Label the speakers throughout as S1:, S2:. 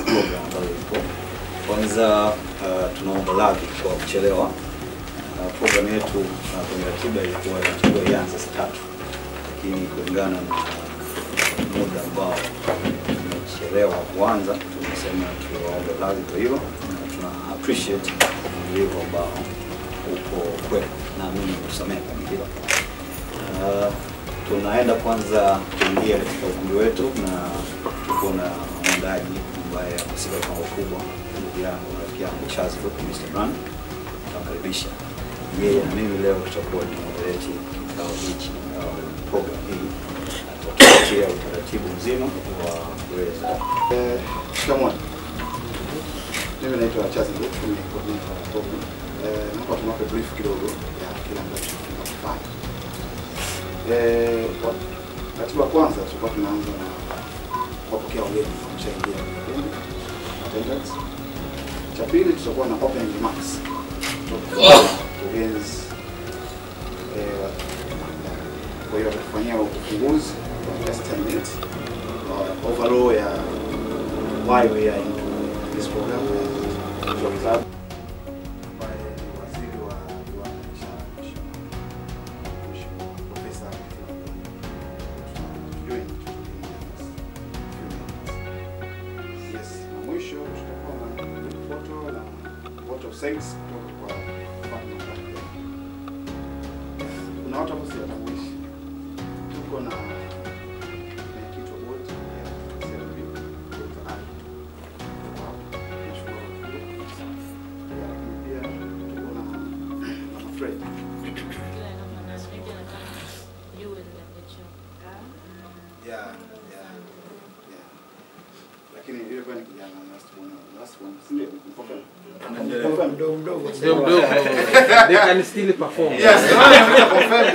S1: program ambayo ipo. Kwanza uh, tunaomba radhi kwa kuchelewa. Uh, program yetu uh, kwenye ratiba ilikuwa inatakiwa ianze saa tatu, lakini kulingana na muda ambao tumechelewa kuanza, tumesema tuwaombe radhi kwa hilo, na tuna appreciate uvumilivu ambao uko kwenu, naamini kusamehe kwenye hilo. Uh, tunaenda kwanza kuingia katika ukumbi wetu na tuko na mwandaji ambaye amehusika kwa ukubwa, ndugu yangu na rafiki yangu Charles Book, Mr. Brand. Tutamkaribisha yeye na mimi leo tutakuwa ni moderate kikao hichi au program hii, atatupatia utaratibu mzima wa kuweza
S2: Eh, Shikamoo. Mimi naitwa Charles Nguku, ni coordinator wa program. Eh, naomba tunape brief kidogo ya kile ambacho tunakifanya. Eh, kwa ratiba kwanza tulikuwa tunaanza na kuwapokea wageni wameshaingia kipindi attendance. Cha pili tutakuwa na opening remarks kutoka kwa wakurugenzi eh, wa- kwa hiyo watatufanyia ufunguzi wa just 10 minutes uh, overall ya why we are into this program uh, Job Club ambaye ni waziri wa viwanda na biashara Mheshimiwa Mheshimiwa Profesa Kitila Mkumbo. Tujoin Yes, na mwisho tutakuwa na group photo na vote of thanks kutoka kwa partner wa kuna watu hapo siwatambulishi. Tuko na mwenyekiti wa bodi ya CRB, Dr. Ali. Tuko hapa. Tunashukuru kwa kuja. Ya, lakini pia tuko na Mama Fred. Yeah, yeah, yeah. Lakini yule kwa ni kijana last one, last one. Si ndio? Confirm. Confirm.
S3: mdogo mdogo
S4: Mdogo mdogo. They can still perform.
S2: Yes, confirmed.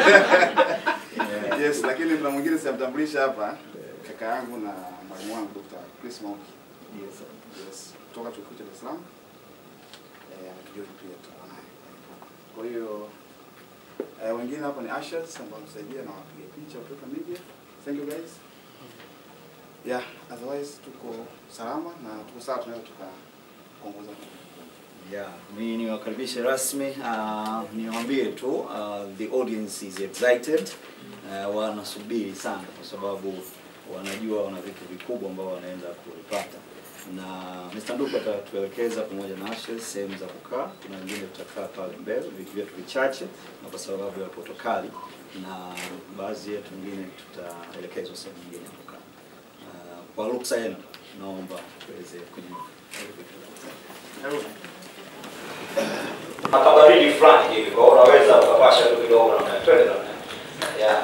S2: Yes, lakini mna mwingine siamtambulisha hapa, kaka yangu na mwalimu wangu Dr. Chris Mauki. Yes, yes. Kutoka chuo kikuu cha Dar es Salaam. Eh, ametujua pia tutakuwa naye. Kwa hiyo eh, wengine hapa ni ushers ambao msaidia na wapiga picha kutoka media. Thank you guys. Yeah, otherwise tuko salama na tuko sawa tunaweza tukaongoza.
S1: Yeah, mi niwakaribishe rasmi. Uh, niwaambie tu uh, the audience is excited. Uh, wanasubiri sana kwa sababu wanajua wana vitu vikubwa ambao wanaenda kuvipata, na Mr. Nduku atatuelekeza pamoja na Ashes sehemu za kukaa. Kuna wengine tutakaa pale mbele, vitu vyetu vichache, na kwa sababu ya protokali, na baadhi yetu wengine tutaelekezwa sehemu nyingine ya kukaa. Uh, kwa ruksa yenu, naomba tuweze kunyanyuka.
S5: makabaridi fulani hivi, kwa hiyo unaweza ukapasha tu kidogo namna twende namna yeah.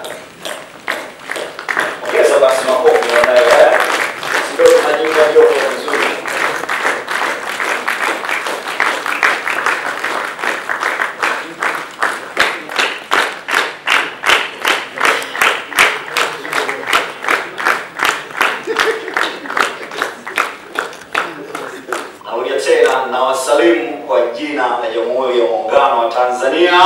S5: Ongeza basi makofi namna hiyo eh, ndio tunajiunga joto vizuri. Narudia tena na wasalimu kwa jina la Jamhuri ya Muungano wa Tanzania.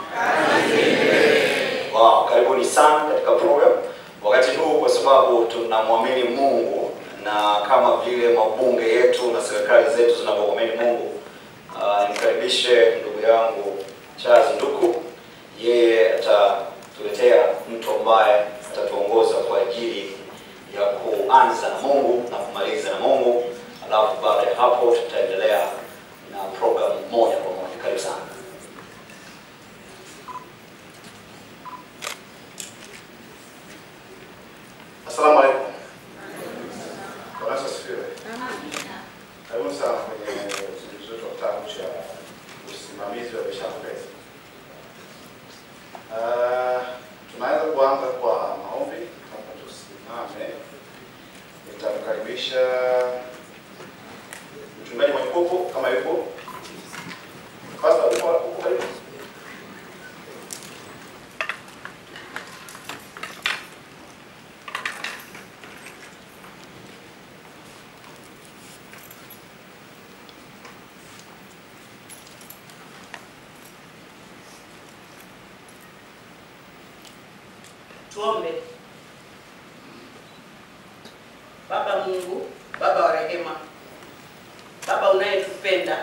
S5: Wow, karibuni sana katika program wakati huu, kwa sababu tunamwamini Mungu na kama vile mabunge yetu na serikali zetu zinavyomwamini Mungu. Uh, nimkaribishe ndugu yangu Charles Nduku, yeye atatuletea mtu ambaye atatuongoza kwa ajili ya kuanza na Mungu na kumaliza na Mungu, alafu baada ya hapo tutaendelea na program moja kwa moja. Karibu sana.
S2: Asalamu alaikum. Bwana Yesu asifiwe. Karibuni sana kwenye uzinduzi wetu wa kitabu cha usimamizi wa biashara pesa. Uh, tunaweza kuanza kwa maombi kama tusimame. Nitamkaribisha mchungaji mwenye kopo kama yupo. Pastor, uko uko karibu?
S6: Tuombe. Baba Mungu, Baba wa rehema,
S3: unatupenda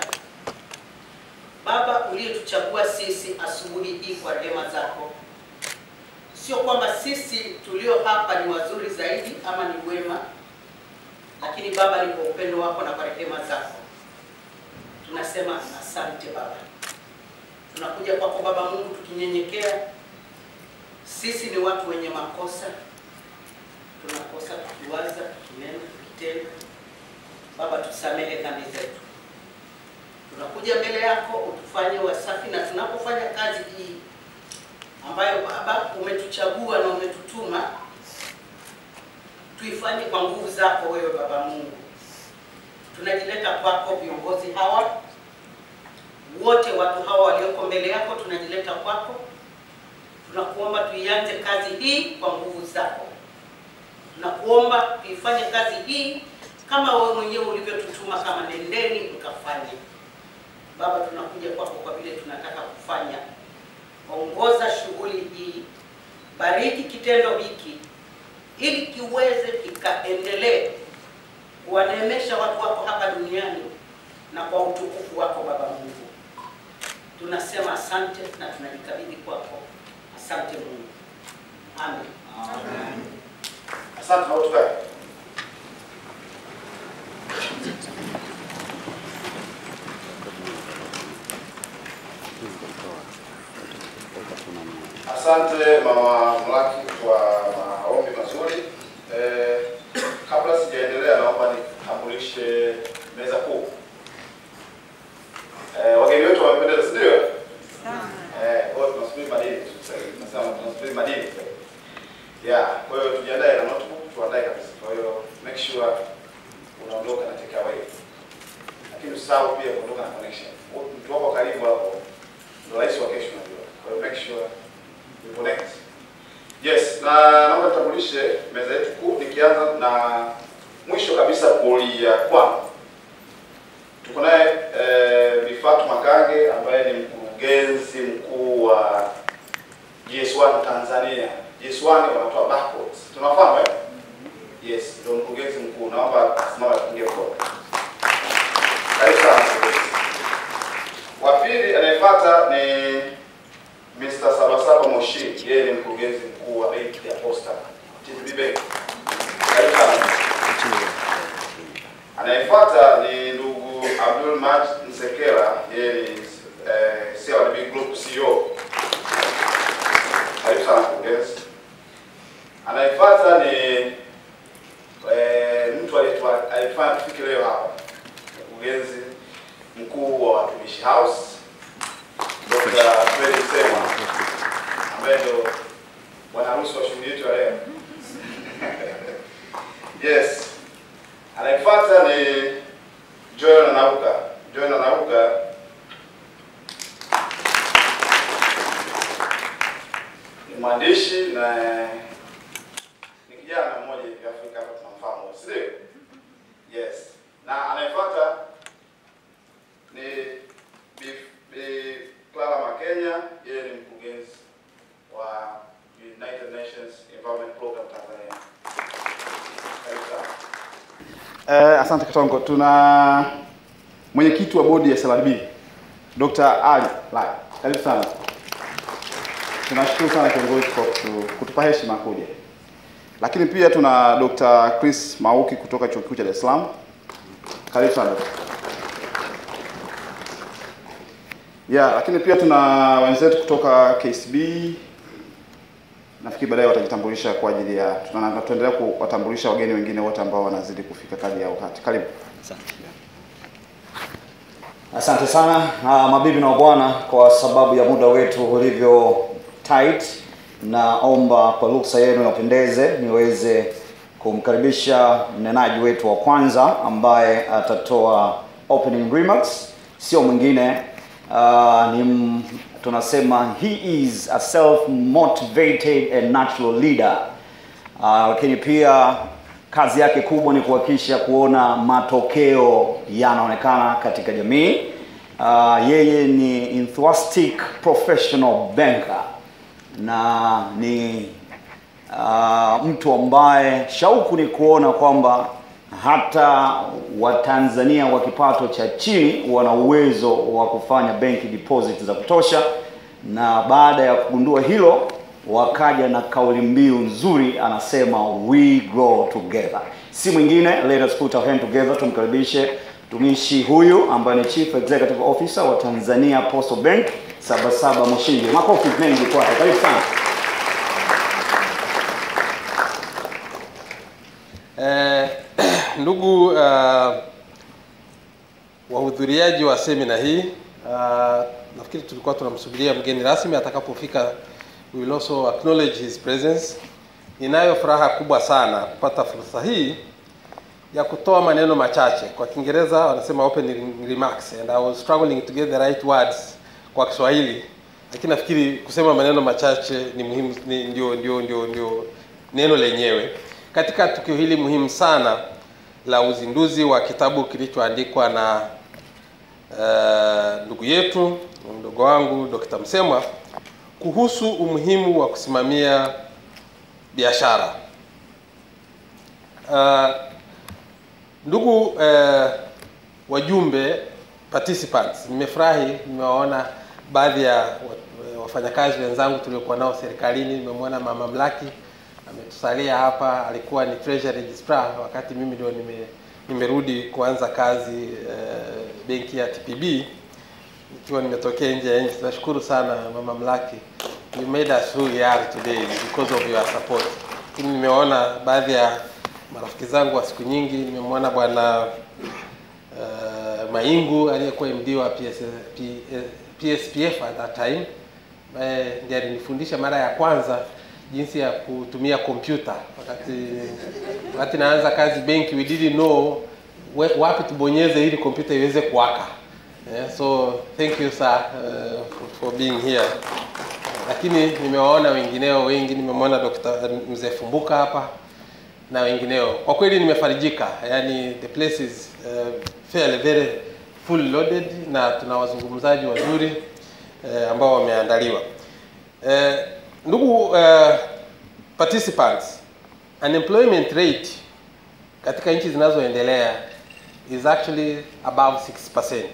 S3: Baba uliyetuchagua sisi asubuhi hii kwa rehema zako. Sio kwamba sisi tulio hapa ni wazuri zaidi ama ni wema, lakini Baba, ni kwa upendo wako na kwa rehema zako tunasema asante Baba. Tunakuja kwako Baba Mungu tukinyenyekea. Sisi ni watu wenye makosa, tunakosa tukiwaza, tukinena, tukitenda. Baba, tusamehe dhambi zetu. Tunakuja mbele yako utufanye wasafi, na tunapofanya kazi hii ambayo Baba umetuchagua na umetutuma tuifanye kwa nguvu zako wewe Baba Mungu. Tunajileta kwako viongozi hawa wote, watu hawa walioko mbele yako, tunajileta kwako. Tunakuomba tuianze kazi hii kwa nguvu zako. Tunakuomba tuifanye kazi hii kama wewe mwenyewe ulivyotutuma, kama nendeni mkafanye. Baba, tunakuja kwako kwa vile tunataka kufanya. Ongoza shughuli hii, bariki kitendo hiki ili kiweze kikaendelee kuwaneemesha watu wako hapa duniani na kwa utukufu wako Baba Mungu. Tunasema asante na tunajikabidhi kwako. Asante Mungu, amen.
S2: Asante na utukae. Asante Mama Mlaki kwa maombi mazuri. Eh, kabla sijaendelea naomba nitambulishe meza kuu. Eh, wageni wetu wamependeza, si ndio? Eh, kwa hiyo tunasubiri madini. Sasa hivi tunasema tunasubiri madini. Yeah, kwa hiyo tujiandae na notebook, tuandae kabisa. Kwa hiyo make sure unaondoka na take away. Lakini usahau pia kuondoka na connection. Mtu wako karibu hapo ndio rais wa kesho unajua. Kwa hiyo make sure you connect. Yes, na naomba tutambulishe meza yetu kuu nikianza na mwisho kabisa kulia kwangu. Tuko naye eh, Bi Fatuma Kange ambaye ni mkurugenzi mkuu wa GS1 Tanzania. GS1 wanatoa barcodes. Tunafahamu eh? Yes, ndio mkurugenzi mkuu. Naomba asimame apungie mkono. Karibu sana mkurugenzi. Wa pili anayefuata ni Mr. Sabasaba Moshi. Yeye ni mkurugenzi mkuu wa benki ya Posta. TTB Bank. Karibu sana. Anayefuata ni ndugu Abdul Maj Nsekela. Yeye ni eh, CRDB Group CEO. Karibu sana mkurugenzi. Anayefuata ni eh, mtu aliyetua- alifanya tufike leo hapa, mkurugenzi mkuu wa Watumishi House Dr. Fred Sema ambaye ndio bwana harusi wa shughuli yetu ya leo. Yes. Anayefuata ni Joel Nanauka. Joel Nanauka ni mwandishi na ni kijana mmoja hivi Afrika hapa tunamfahamu, si ndio? Yes. Na anayefuata ni Bi Bi Clara Makenya, yeye ni mkurugenzi wa United Nations Environment Program Tanzania. Karibu sana. Eh, asante Katongo. Tuna mwenyekiti wa bodi ya SLRB Dr. Ali Lai. Karibu sana. Tunashukuru sana kiongozi kwa kutu- kutupa heshima kuja. Lakini pia tuna Dr. Chris Mauki kutoka Chuo Kikuu cha Dar es Salaam. Karibu sana. Yeah, lakini pia tuna wenzetu kutoka KCB. Nafikiri baadaye watajitambulisha kwa ajili ya tuna- na tunaendelea kuwatambulisha wageni wengine wote ambao wanazidi kufika kadri ya wakati. Karibu.
S5: Asante sana uh, mabibi na mabwana, kwa sababu ya muda wetu ulivyo tight, naomba kwa ruksa yenu yapendeze niweze kumkaribisha mnenaji wetu wa kwanza ambaye atatoa opening remarks. Sio mwingine uh, ni m- tunasema he is a self motivated and natural leader uh, lakini pia kazi yake kubwa ni kuhakikisha kuona matokeo yanaonekana katika jamii. Uh, yeye ni enthusiastic professional banker na ni uh, mtu ambaye shauku ni kuona kwamba hata Watanzania wa kipato cha chini wana uwezo wa kufanya benki deposit za kutosha, na baada ya kugundua hilo wakaja na kauli mbiu nzuri, anasema we grow together. Si mwingine, let us put our hand together. Tumkaribishe mtumishi huyu ambaye ni Chief Executive Officer wa Tanzania Postal Bank Sabasaba Moshindi. Makofi mengi kwake, karibu sana.
S4: Eh, ndugu uh, wahudhuriaji wa semina hii uh, nafikiri tulikuwa tunamsubiria mgeni rasmi atakapofika. We will also acknowledge his presence. Ninayo furaha kubwa sana kupata fursa hii ya kutoa maneno machache. Kwa Kiingereza wanasema opening remarks and I was struggling to get the right words kwa Kiswahili, lakini nafikiri kusema maneno machache ni muhimu, ni ndio, ndio, ndio, ndio neno lenyewe katika tukio hili muhimu sana la uzinduzi wa kitabu kilichoandikwa na uh, ndugu yetu mdogo wangu Dr. Msemwa kuhusu umuhimu wa kusimamia biashara. Uh, ndugu uh, wajumbe participants, nimefurahi nimewaona baadhi ya wa- wafanyakazi wenzangu tuliokuwa nao serikalini. Nimemwona mama Mlaki ametusalia hapa, alikuwa ni treasury registrar wakati mimi ndio nime, nimerudi kuanza kazi uh, benki ya TPB ikiwa nimetokea nje ya nchi. Nashukuru sana mama Mlaki, you made us who we are today because of your support. Lakini nimeona baadhi ya marafiki zangu wa siku nyingi, nimemwona bwana uh, Maingu aliyekuwa MD wa PS, P, PSPF at that time ambaye ndiye alinifundisha mara ya kwanza jinsi ya kutumia kompyuta wakati wakati naanza kazi benki, we didn't know we- wapi tubonyeze ili kompyuta iweze kuwaka. Yeah, so thank you sir uh, for, for being here. Lakini nimewaona wengineo wengi, nimemwona Dr. Mzee Fumbuka hapa na wengineo. Kwa kweli nimefarijika, yani the place is uh, fairly very full loaded na tuna wazungumzaji wazuri uh, ambao wameandaliwa. Uh, ndugu uh, participants, unemployment rate katika nchi zinazoendelea is actually above 6%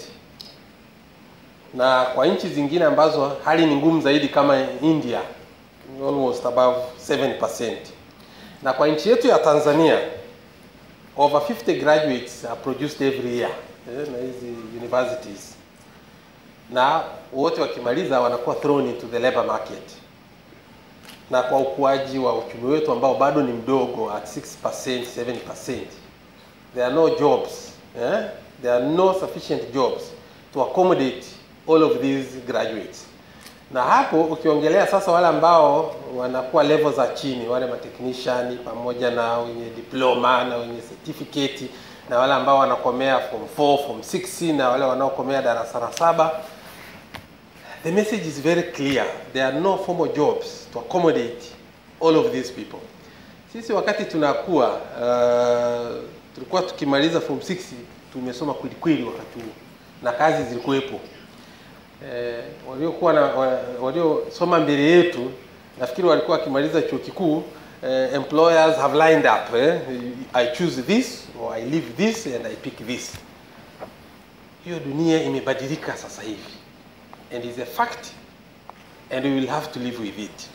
S4: na kwa nchi zingine ambazo hali ni ngumu zaidi kama India almost above 7%. Na kwa nchi yetu ya Tanzania over 50 graduates are produced every year eh, na hizi universities, na wote wakimaliza wanakuwa thrown into the labor market. Na kwa ukuaji wa uchumi wetu ambao bado ni mdogo at 6%, 7%, there are no jobs eh? there are no sufficient jobs to accommodate all of these graduates na hapo ukiongelea sasa wale ambao wanakuwa level za chini wale matechnician pamoja na wenye diploma na wenye certificate na wale ambao wanakomea form 4 form 6 na wale wanaokomea darasa la saba the message is very clear there are no formal jobs to accommodate all of these people sisi wakati tunakuwa uh, tulikuwa tukimaliza form 6 tumesoma kwelikweli wakati huo na kazi zilikuwepo eh, waliokuwa na wa- waliosoma mbele yetu nafikiri walikuwa wakimaliza chuo kikuu eh, employers have lined up eh, I choose this or I leave this and I pick this. Hiyo dunia imebadilika sasa hivi and is a fact and we will have to live with it.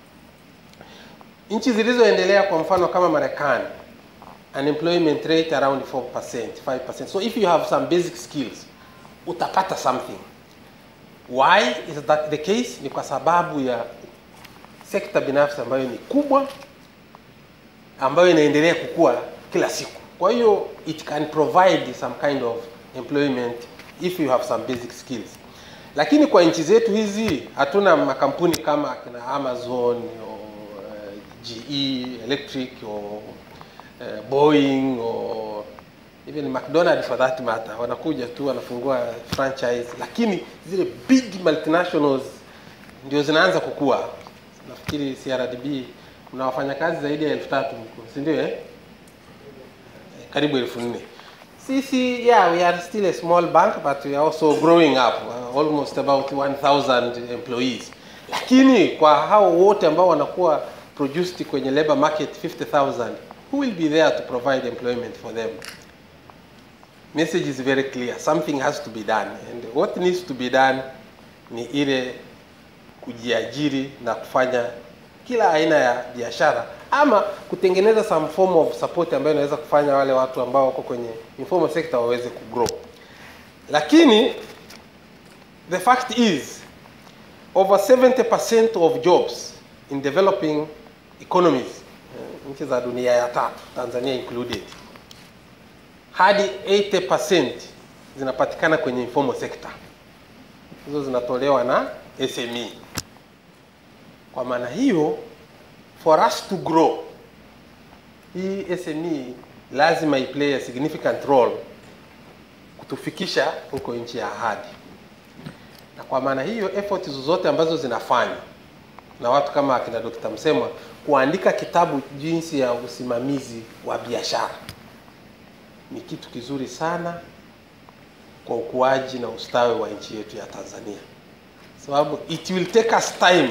S4: Nchi zilizoendelea kwa mfano kama Marekani unemployment rate around 4%, 5%. So if you have some basic skills utapata something. Why is that the case? Ni kwa sababu ya sekta binafsi ambayo ni kubwa ambayo inaendelea kukua kila siku. Kwa hiyo it can provide some kind of employment if you have some basic skills. Lakini kwa nchi zetu hizi hatuna makampuni kama kina Amazon or uh, GE Electric or uh, Boeing or even McDonald for that matter, wanakuja tu wanafungua franchise, lakini zile big multinationals ndio zinaanza kukua. Nafikiri CRDB kuna wafanyakazi zaidi ya elfu tatu huko, si ndio eh? karibu elfu nne sisi yeah we are still a small bank but we are also growing up uh, almost about 1000 employees lakini kwa hao wote ambao wanakuwa produced kwenye labor market 50000 who will be there to provide employment for them? Message is very clear. Something has to be done. And what needs to be done ni ile kujiajiri na kufanya kila aina ya biashara ama kutengeneza some form of support ambayo inaweza kufanya wale watu ambao wako kwenye informal sector waweze kugrow. Lakini the fact is over 70% of jobs in developing economies eh, nchi za dunia ya tatu Tanzania included hadi 80% zinapatikana kwenye informal sector hizo zinatolewa na SME. Kwa maana hiyo, for us to grow, hii SME lazima iplay a significant role kutufikisha huko nchi ya ahadi. Na kwa maana hiyo, effort zozote ambazo zinafanywa na watu kama akina Dr. Msemwa kuandika kitabu jinsi ya usimamizi wa biashara ni kitu kizuri sana kwa ukuaji na ustawi wa nchi yetu ya Tanzania, sababu it will take us time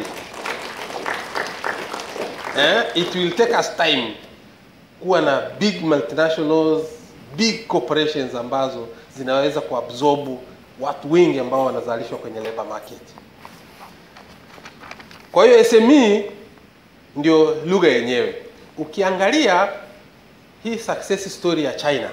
S4: eh, it will take us time kuwa na big multinationals, big corporations ambazo zinaweza kuabsorb watu wengi ambao wanazalishwa kwenye labor market. Kwa hiyo SME ndio lugha yenyewe. Ukiangalia hii success story ya China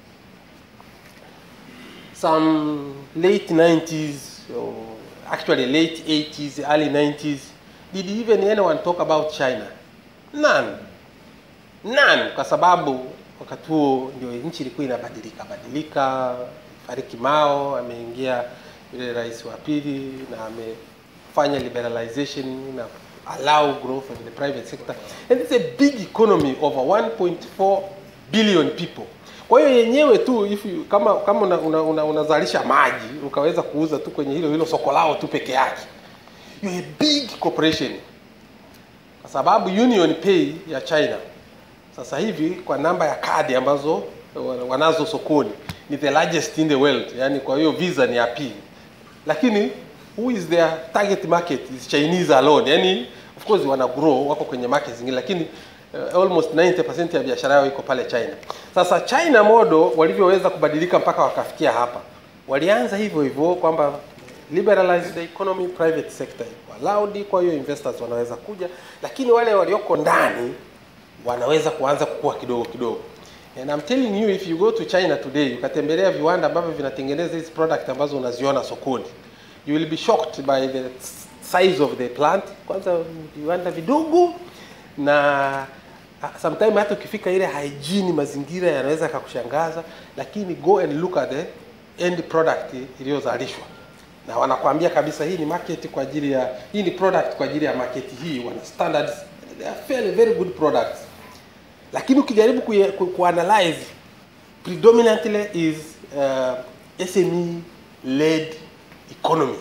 S4: some late 90s or actually late 80s early 90s did even anyone talk about China none none kwa sababu wakati huo ndio nchi ilikuwa inabadilika badilika fariki Mao ameingia yule rais wa pili na amefanya liberalization na allow growth of the private sector and it's a big economy over 1.4 billion people kwa hiyo yenyewe tu if you, kama kama unazalisha una, una, unazalisha maji ukaweza kuuza tu kwenye hilo hilo soko lao tu peke yake you a big corporation kwa sababu Union Pay ya China sasa hivi kwa namba ya kadi ambazo wanazo sokoni ni the largest in the world yani kwa hiyo visa ni ya pili lakini who is their target market is Chinese alone yani of course wana grow wako kwenye market zingine lakini uh, almost 90% ya biashara yao iko pale China. Sasa China modo walivyoweza kubadilika mpaka wakafikia hapa, walianza hivyo hivyo kwamba liberalize the economy, private sector iko allowed, kwa hiyo investors wanaweza kuja, lakini wale walioko ndani wanaweza kuanza kukua kidogo kidogo. And I'm telling you if you go to China today, ukatembelea viwanda ambavyo vinatengeneza hizi product ambazo unaziona sokoni, you will be shocked by the size of the plant. Kwanza viwanda vidogo na sometimes hata ukifika ile hygiene mazingira yanaweza yakakushangaza, lakini go and look at the end product iliyozalishwa na wanakwambia kabisa hii ni market kwa ajili ya hii ni product kwa ajili ya market hii, wana standards, they are fairly very good products. Lakini ukijaribu ku, ku, kuanalyze predominantly is uh, SME led economy,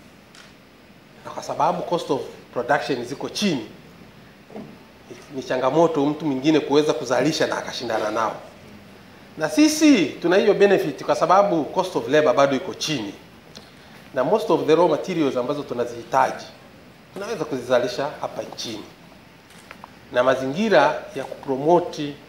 S4: na kwa sababu cost of production ziko chini ni changamoto mtu mwingine kuweza kuzalisha na akashindana nao, na sisi tuna hiyo benefit kwa sababu cost of labor bado iko chini, na most of the raw materials ambazo tunazihitaji tunaweza kuzizalisha hapa nchini, na mazingira ya kupromoti eh,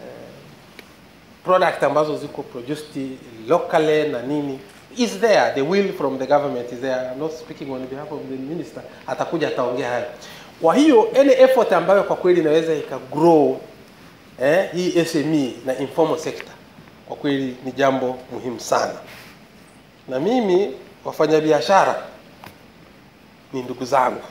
S4: product ambazo ziko produced locally na nini is there, the will from the government is there. I'm not speaking on behalf of the minister, atakuja ataongea hayo. Kwa hiyo any effort ambayo kwa kweli inaweza ikagrow eh, hii SME na informal sector kwa kweli ni jambo muhimu sana, na mimi wafanyabiashara ni ndugu zangu,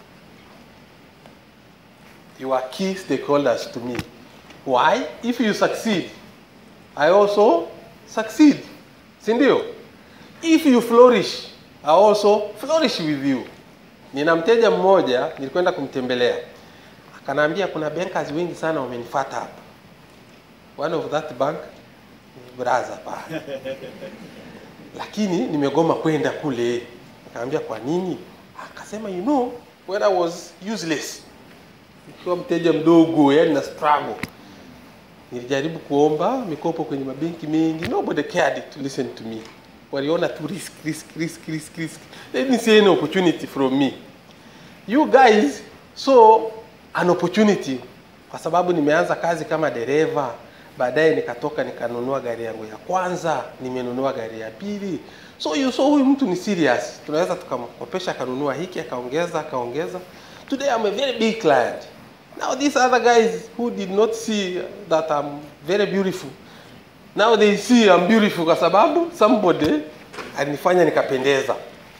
S4: you are key stakeholders to me. Why? If you succeed, I also succeed, si ndio? If you flourish, I also flourish with you. Nina mteja mmoja nilikwenda kumtembelea, akanaambia kuna bankers wengi sana wamenifuata hapa. One of that bank ni brother pale, lakini nimegoma kwenda kule. Nikamwambia kwa nini? Akasema you know when I was useless, nikiwa mteja mdogo, yani na struggle, nilijaribu kuomba mikopo kwenye mabenki mengi, nobody cared to listen to me waliona tu risk risk risk risk risk they didn't see any opportunity from me you guys saw an opportunity kwa sababu nimeanza kazi kama dereva baadaye nikatoka nikanunua gari yangu ya kwanza nimenunua gari ya pili so you so huyu mtu ni serious tunaweza tukamkopesha akanunua hiki akaongeza akaongeza today I'm a very big client now these other guys who did not see that I'm very beautiful now they see I'm beautiful kwa sababu somebody alinifanya nikapendeza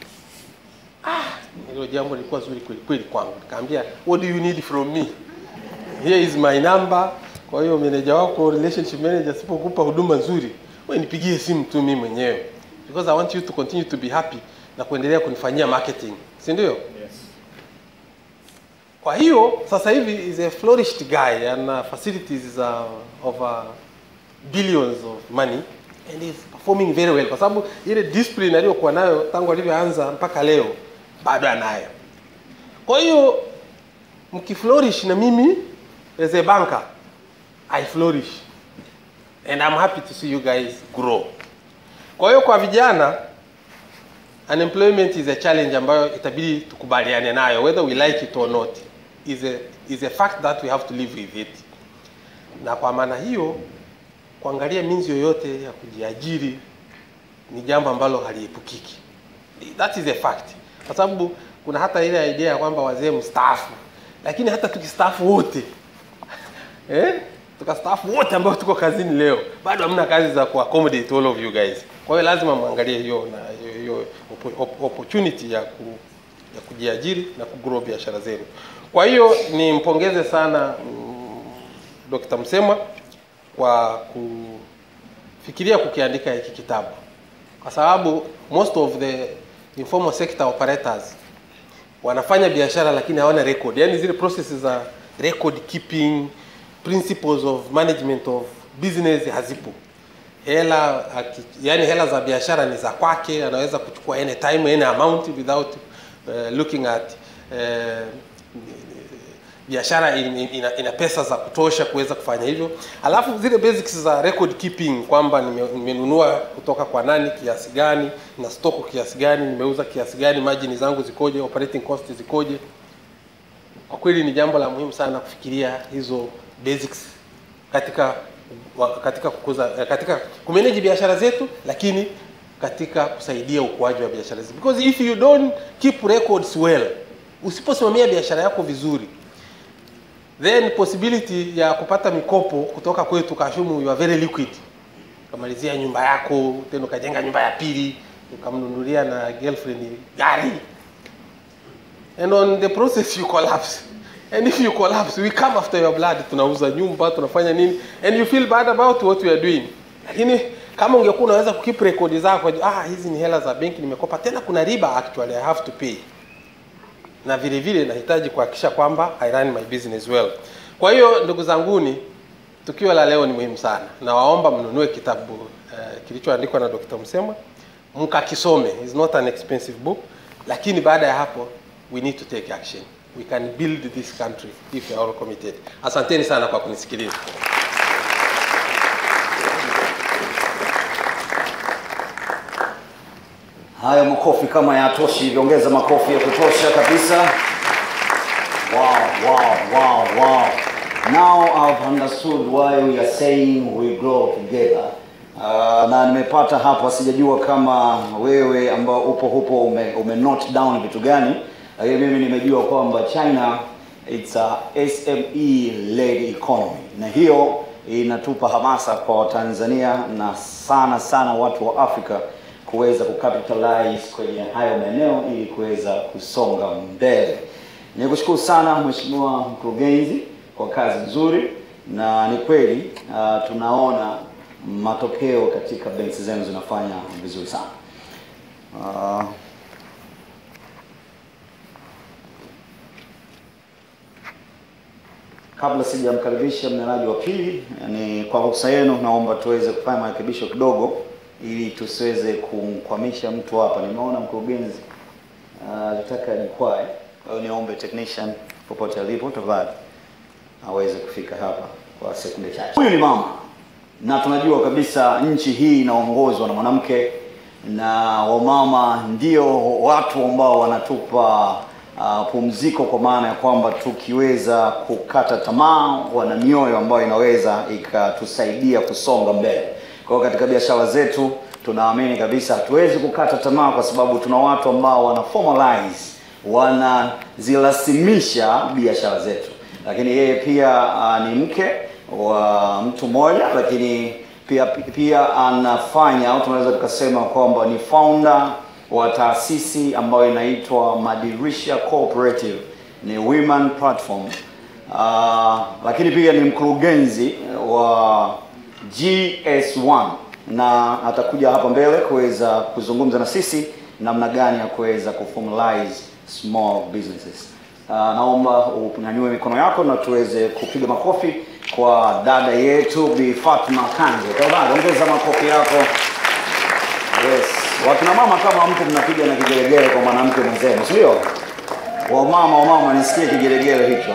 S4: hilo jambo lilikuwa zuri kweli kweli kwangu nikamwambia what do you need from me here is my number kwa hiyo meneja wako relationship manager asipokupa huduma nzuri wewe nipigie simu tu mimi mwenyewe because i want you to continue to be happy na kuendelea kunifanyia marketing si ndio kwa hiyo sasa hivi is a flourished guy and uh, facilities uh, of uh, billions of money and is performing very well kwa sababu ile discipline aliyokuwa nayo tangu alivyoanza mpaka leo bado anayo kwa hiyo mkiflourish na mimi as a banker i flourish and i'm happy to see you guys grow kwa hiyo kwa vijana unemployment is a challenge ambayo itabidi tukubaliane nayo whether we like it or not is a, is a fact that we have to live with it na kwa maana hiyo kuangalia minzi yoyote ya kujiajiri ni jambo ambalo haliepukiki that is a fact kwa sababu kuna hata ile idea ya kwamba wazee mstaafu lakini hata tukistaafu wote eh? tukastaafu wote ambao tuko kazini leo bado hamna kazi za kuaccommodate all of you guys kwa hiyo lazima mwangalie hiyo na hiyo- hiyo oppo- oppo- opportunity ya ku, ya kujiajiri na kugrow biashara zenu kwa hiyo nimpongeze sana mm, Dr. Msemwa kwa kufikiria kukiandika hiki kitabu kwa sababu most of the informal sector operators wanafanya biashara lakini hawana record yani zile processes za record keeping principles of management of business hazipo hela aki- yani hela za biashara ni za kwake anaweza kuchukua any time any amount without uh, looking at uh, biashara in- in- ina, ina pesa za kutosha kuweza kufanya hivyo alafu zile basics za record keeping kwamba nime- nimenunua kutoka kwa nani kiasi gani na stoko kiasi gani nimeuza kiasi gani margin zangu zikoje operating cost zikoje kwa kweli ni jambo la muhimu sana kufikiria hizo basics katika wa- katika kukuza eh, katika kumanage biashara zetu lakini katika kusaidia ukuaji wa biashara zetu because if you don't keep records well usiposimamia biashara yako vizuri then possibility ya kupata mikopo kutoka kwetu kashumu you are very liquid ukamalizia nyumba yako tena ukajenga nyumba ya pili ukamnunulia na girlfriend gari and on the process you collapse and if you collapse we come after your blood tunauza nyumba tunafanya nini and you feel bad about what we are doing lakini kama ungekuwa unaweza kukeep record zako ah hizi ni hela za benki nimekopa tena kuna riba actually i have to pay na vile vile nahitaji kuhakikisha kwamba I run my business well. Kwa hiyo ndugu zanguni, tukio la leo ni muhimu sana, na waomba mnunue kitabu uh, kilichoandikwa na Dr. Msemwa mkakisome. It's not an expensive book, lakini baada ya hapo we need to take action. We can build this country if we are all committed. Asanteni sana kwa kunisikiliza.
S5: Hayo makofi kama yatoshi hivyo, ongeza makofi ya kutosha kabisa. Wow, wow, wow, wow. Now I've understood why we are saying we grow together. Uh, na nimepata hapa, sijajua kama wewe ambao upo hupo ume, ume note down vitu gani, lakini mimi nimejua kwamba China it's a SME led economy, na hiyo inatupa hamasa kwa Watanzania na sana sana watu wa Afrika kuweza kucapitalize kwenye hayo maeneo ili kuweza kusonga mbele. Nikushukuru sana Mheshimiwa Mkurugenzi kwa kazi nzuri, na ni kweli uh, tunaona matokeo katika benki zenu zinafanya vizuri sana. Uh, kabla sijamkaribisha mnenaji wa pili, ni kwa ruhusa yenu, naomba tuweze kufanya marekebisho kidogo ili tusiweze kumkwamisha mtu hapa. Nimeona mkurugenzi anataka uh, jikwae, kwa hiyo niombe technician popote alipo tafadhali aweze kufika hapa kwa sekunde chache. Huyu ni mama na tunajua kabisa nchi hii inaongozwa na mwanamke na wamama ndio watu ambao wanatupa
S1: uh, pumziko, kwa maana ya kwamba tukiweza kukata tamaa, wana mioyo ambayo inaweza ikatusaidia kusonga mbele. Kwa hiyo katika biashara zetu tunaamini kabisa hatuwezi kukata tamaa, kwa sababu tuna watu ambao wana formalize, wanazirasimisha biashara zetu. Lakini yeye pia uh, ni mke wa mtu mmoja, lakini pia pia anafanya au tunaweza tukasema kwamba ni founder wa taasisi ambayo inaitwa Madirisha Cooperative, ni women platform. Uh, lakini pia ni mkurugenzi wa GS1 na atakuja hapa mbele kuweza kuzungumza na sisi namna gani ya kuweza kuformalize small businesses. Uh, naomba unyanyue mikono yako na tuweze kupiga makofi kwa dada yetu Bi Fatma Kanje. Tafadhali ongeza makofi yako. Yes. Wakina mama kama mtu mnapiga na kigelegele kwa mwanamke mwenzenu, si ndio? Wamama wamama nisikie kigelegele hicho.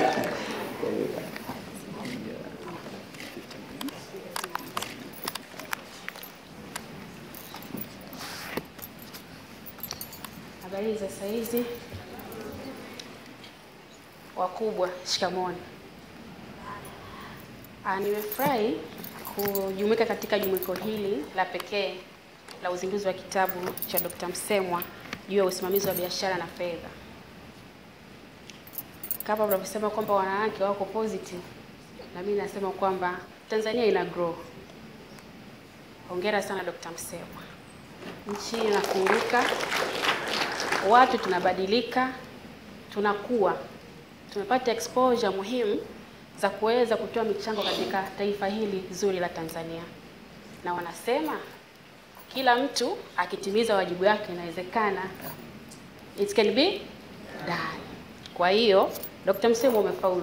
S6: Habari za saa hizi, wakubwa, shikamoni. Ah, nimefurahi kujumuika katika jumuiko hili la pekee la uzinduzi wa kitabu cha Dr. Msemwa juu ya usimamizi wa biashara na fedha. Kama unavyosema kwamba wanawake wako positive, na mimi nasema kwamba Tanzania ina grow. Hongera sana Dr. Msemwa, nchi inafunguka, watu tunabadilika, tunakuwa, tumepata exposure muhimu za kuweza kutoa michango katika taifa hili zuri la Tanzania, na wanasema kila mtu akitimiza wajibu wake inawezekana, it can be done. Kwa hiyo Dr. Msemwa umefaulu,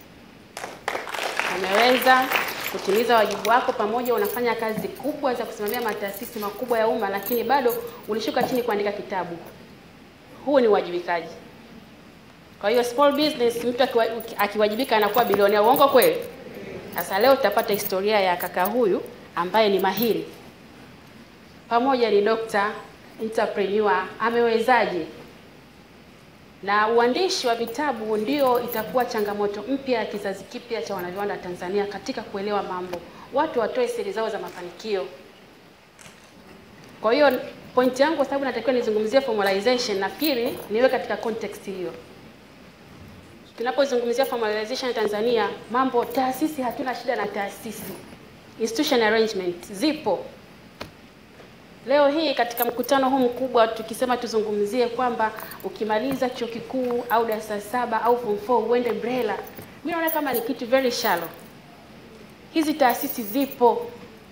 S6: umeweza kutimiza wajibu wako, pamoja unafanya kazi kubwa za kusimamia mataasisi makubwa ya umma, lakini bado ulishuka chini kuandika kitabu. Huu ni uwajibikaji. Kwa hiyo small business, mtu akiwa, akiwajibika anakuwa bilionea. Uongo kweli? Sasa leo tutapata historia ya kaka huyu ambaye ni mahiri, pamoja ni doctor entrepreneur, amewezaje? Na uandishi wa vitabu ndio itakuwa changamoto mpya ya kizazi kipya cha wanaviwanda Tanzania katika kuelewa mambo, watu watoe siri zao za mafanikio. Kwa hiyo point yangu, kwa sababu natakiwa nizungumzie formalization, nafikiri niwe katika context hiyo. Tunapozungumzia formalization Tanzania, mambo taasisi, hatuna shida na taasisi, institution arrangement zipo. Leo hii katika mkutano huu mkubwa tukisema tuzungumzie kwamba ukimaliza chuo kikuu au darasa saba au form 4 uende BRELA, mimi naona kama ni kitu very shallow. Hizi taasisi zipo,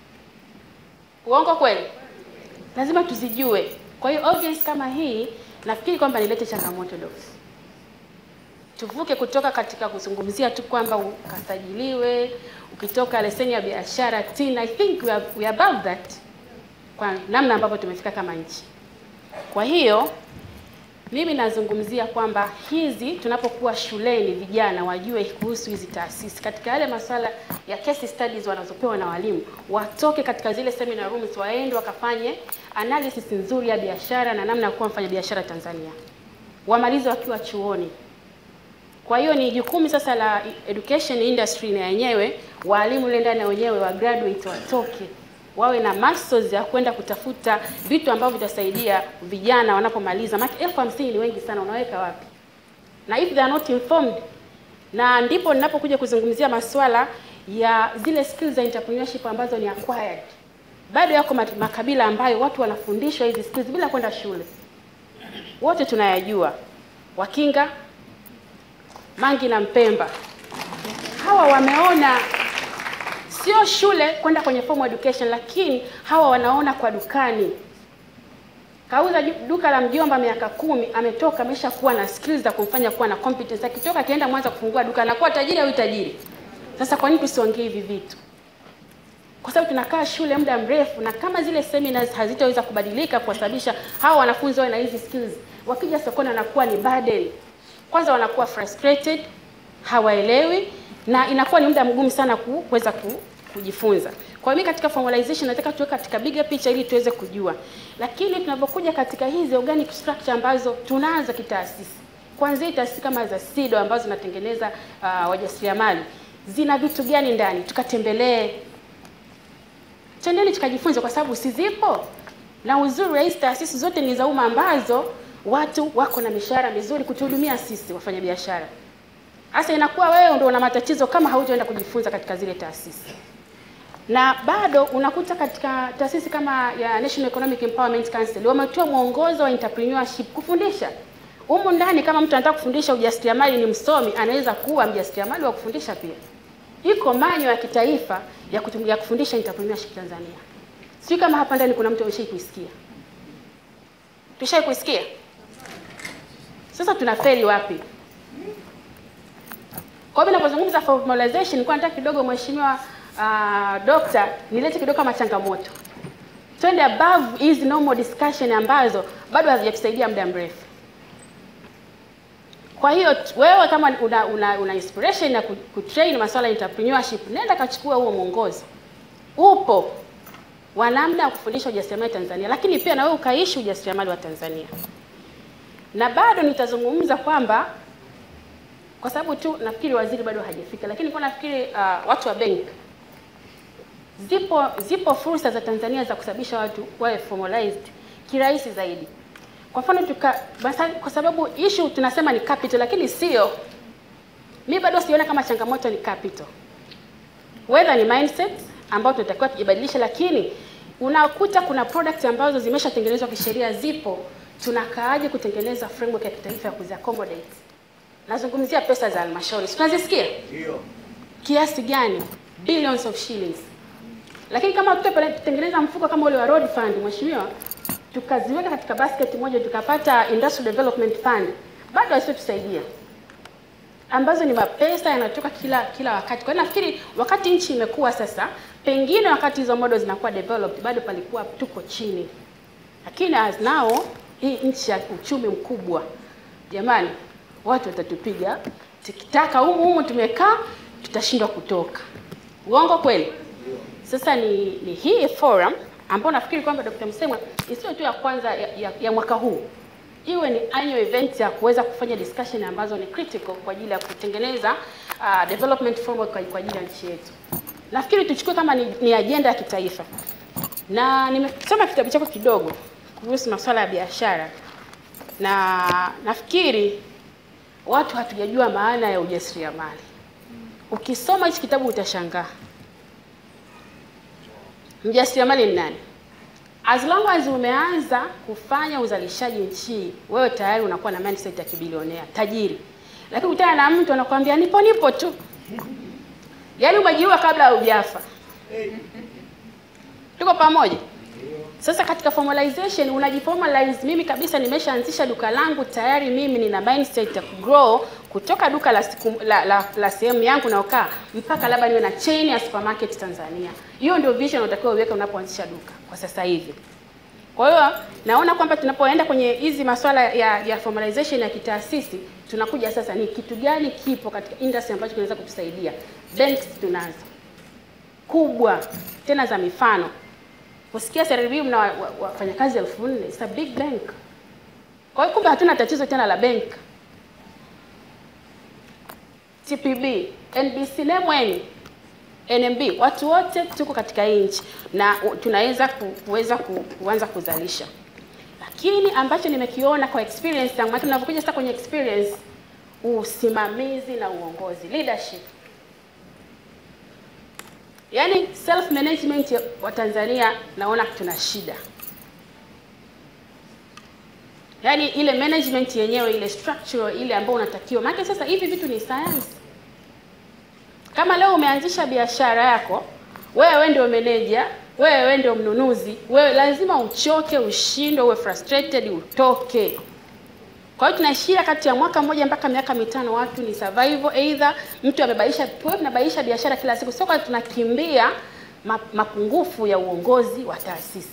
S6: uongo kweli? Lazima tuzijue. Kwa hiyo obvious kama hii, nafikiri kwamba nilete changamoto dogo tuvuke kutoka katika kuzungumzia tu kwamba ukasajiliwe, ukitoka leseni ya biashara TIN. I think we are, we are above that kwa namna ambavyo tumefika kama nchi. Kwa hiyo mimi nazungumzia kwamba hizi tunapokuwa shuleni, vijana wajue kuhusu hizi taasisi, katika yale masuala ya case studies wanazopewa na walimu, watoke katika zile seminar rooms, waende wakafanye analysis nzuri ya biashara na namna ya kuwa mfanya biashara Tanzania, wamalize wakiwa chuoni. Kwa hiyo ni jukumu sasa la education industry na yenyewe, walimu ile ndani wenyewe wa graduate watoke wawe na muscles ya kwenda kutafuta vitu ambavyo vitasaidia vijana wanapomaliza. Maana elfu hamsini ni wengi sana, unaweka wapi? Na if they are not informed, na ndipo ninapokuja kuzungumzia masuala ya zile skills za entrepreneurship ambazo ni acquired. Bado yako makabila ambayo watu wanafundishwa hizi skills bila kwenda shule, wote tunayajua, Wakinga Mangi na Mpemba hawa wameona sio shule kwenda kwenye formal education, lakini hawa wanaona kwa dukani. Kauza duka la mjomba miaka kumi, ametoka amesha kuwa na skills za kumfanya kuwa na competence. Akitoka akienda Mwanza kufungua duka anakuwa tajiri au tajiri. Sasa kwa nini tusiongee hivi vitu? Kwa sababu tunakaa shule muda mrefu, na kama zile seminars hazitaweza kubadilika kuwasababisha hawa wanafunzi wawe na hizi skills, wakija sokoni wanakuwa ni burden kwanza wanakuwa frustrated, hawaelewi na inakuwa ni muda mgumu sana kuweza ku, kujifunza. Kwa hiyo katika formalization nataka tuwe katika bigger picture ili tuweze kujua, lakini tunapokuja katika hizi organic structure ambazo tunazo kitaasisi, Kwanza taasisi kama za SIDO ambazo zinatengeneza uh, wajasiriamali zina vitu gani ndani, tukatembelee, twendeni tukajifunze, kwa sababu si zipo. Na uzuri wa hizi taasisi zote ni za umma ambazo watu wako na mishahara mizuri kutuhudumia sisi wafanyabiashara. Sasa inakuwa wewe ndio una matatizo kama haujaenda kujifunza katika zile taasisi na bado unakuta katika taasisi kama ya National Economic Empowerment Council wametoa mwongozo wa entrepreneurship kufundisha humu ndani. Kama mtu anataka kufundisha ujasiriamali, ni msomi, anaweza kuwa mjasiriamali wa kufundisha pia. Iko manyo ya kitaifa ya, kutum, ya kufundisha entrepreneurship Tanzania. Sijui kama hapa ndani kuna mtu ameshai kuisikia, tushai kuisikia. Sasa tunafeli wapi? Kwa hiyo ninapozungumza formalization, nilikuwa nataka kidogo mheshimiwa uh, dokta nilete kidogo kama changamoto, twende above hizi normal discussion ambazo bado hazijatusaidia muda mrefu. Kwa hiyo wewe kama una, una, una inspiration ya kutrain masuala ya entrepreneurship, nenda kachukua huo mwongozo, upo wa namna ya kufundisha ujasiriamali Tanzania, lakini pia na wewe ukaishi ujasiriamali wa Tanzania. Na bado nitazungumza kwamba kwa sababu tu nafikiri waziri bado hajafika, lakini kwa nafikiri uh, watu wa benki zipo zipo fursa za Tanzania za kusababisha watu wawe formalized kirahisi zaidi. Kwa mfano tuka basa, kwa sababu issue tunasema ni capital, lakini sio. Mimi bado siona kama changamoto ni capital, whether ni mindset ambayo tunatakiwa tujibadilishe, lakini unakuta kuna products ambazo zimeshatengenezwa kisheria, zipo, tunakaaje kutengeneza framework ya kitaifa ya kuziaccommodate Nazungumzia pesa za halmashauri, tunazisikia
S1: Ndio.
S6: kiasi gani? Billions of shillings. Lakini kama tutatengeneza mfuko kama ule wa road fund, mheshimiwa, tukaziweka katika basket moja, tukapata industrial development fund, bado hazitusaidia, ambazo ni mapesa yanatoka kila kila wakati. Kwa hiyo nafikiri wakati nchi imekuwa sasa, pengine wakati hizo models zinakuwa developed, bado palikuwa tuko chini, lakini as now hii nchi ya uchumi mkubwa, jamani, watu watatupiga tikitaka humu humu tumekaa, tutashindwa kutoka. Uongo kweli? Sasa ni, ni hii forum ambayo nafikiri kwamba Dr. Msemwa isiyo tu ya kwanza ya, ya, ya mwaka huu, iwe ni annual event ya kuweza kufanya discussion ambazo ni critical kwa ajili ya kutengeneza uh, development framework kwa, kwa ajili ya nchi yetu. Nafikiri tuchukue kama ni, ni ajenda ya kitaifa, na nimesoma kitabu chako kidogo kuhusu masuala ya biashara, na nafikiri watu hatujajua maana ya ujasiriamali. Ukisoma hichi kitabu utashangaa mjasiriamali ni nani. As long as umeanza kufanya uzalishaji nchi, wewe tayari unakuwa na mindset ya kibilionea tajiri, lakini utana na mtu anakuambia nipo nipo tu, yaani umejiua kabla hujafa. Tuko pamoja? Sasa katika formalization unajiformalize. Mimi kabisa nimeshaanzisha duka langu tayari, mimi nina mindset ya kugrow kutoka duka la, siku, la, la, la sehemu yangu naokaa mpaka labda niwe na chain ya supermarket Tanzania. Hiyo ndio vision unatakiwa uweke unapoanzisha duka kwa sasa hivi. Kwa hiyo naona kwamba tunapoenda kwenye hizi masuala ya, ya formalization ya kitaasisi, tunakuja sasa ni kitu gani kipo katika industry ambacho kinaweza kutusaidia. Banks tunazo kubwa tena za mifano Usikia CRDB mna wafanyakazi elfu nne it's a big bank. Kwa hiyo kumbe hatuna tatizo tena la bank. TPB, NBC, Lemweni, NMB, watu wote tuko katika hii nchi na tunaweza kuweza kuanza kuzalisha, lakini ambacho nimekiona kwa experience yangu, maana tunavyokuja sasa kwenye experience, usimamizi na uongozi, leadership Yaani self management wa Tanzania naona tuna shida. Yaani ile management yenyewe ile structure ile ambayo unatakiwa. Maana sasa hivi vitu ni science. Kama leo umeanzisha biashara yako, wewe ndio meneja, wewe ndio mnunuzi, wewe lazima uchoke, ushindwe, uwe frustrated, utoke. Kwa hiyo tunaishia kati ya mwaka mmoja mpaka miaka mitano, watu ni survival, either mtu amebadilisha, tuwe tunabadilisha biashara kila siku, sio kwa tunakimbia mapungufu ya uongozi wa taasisi.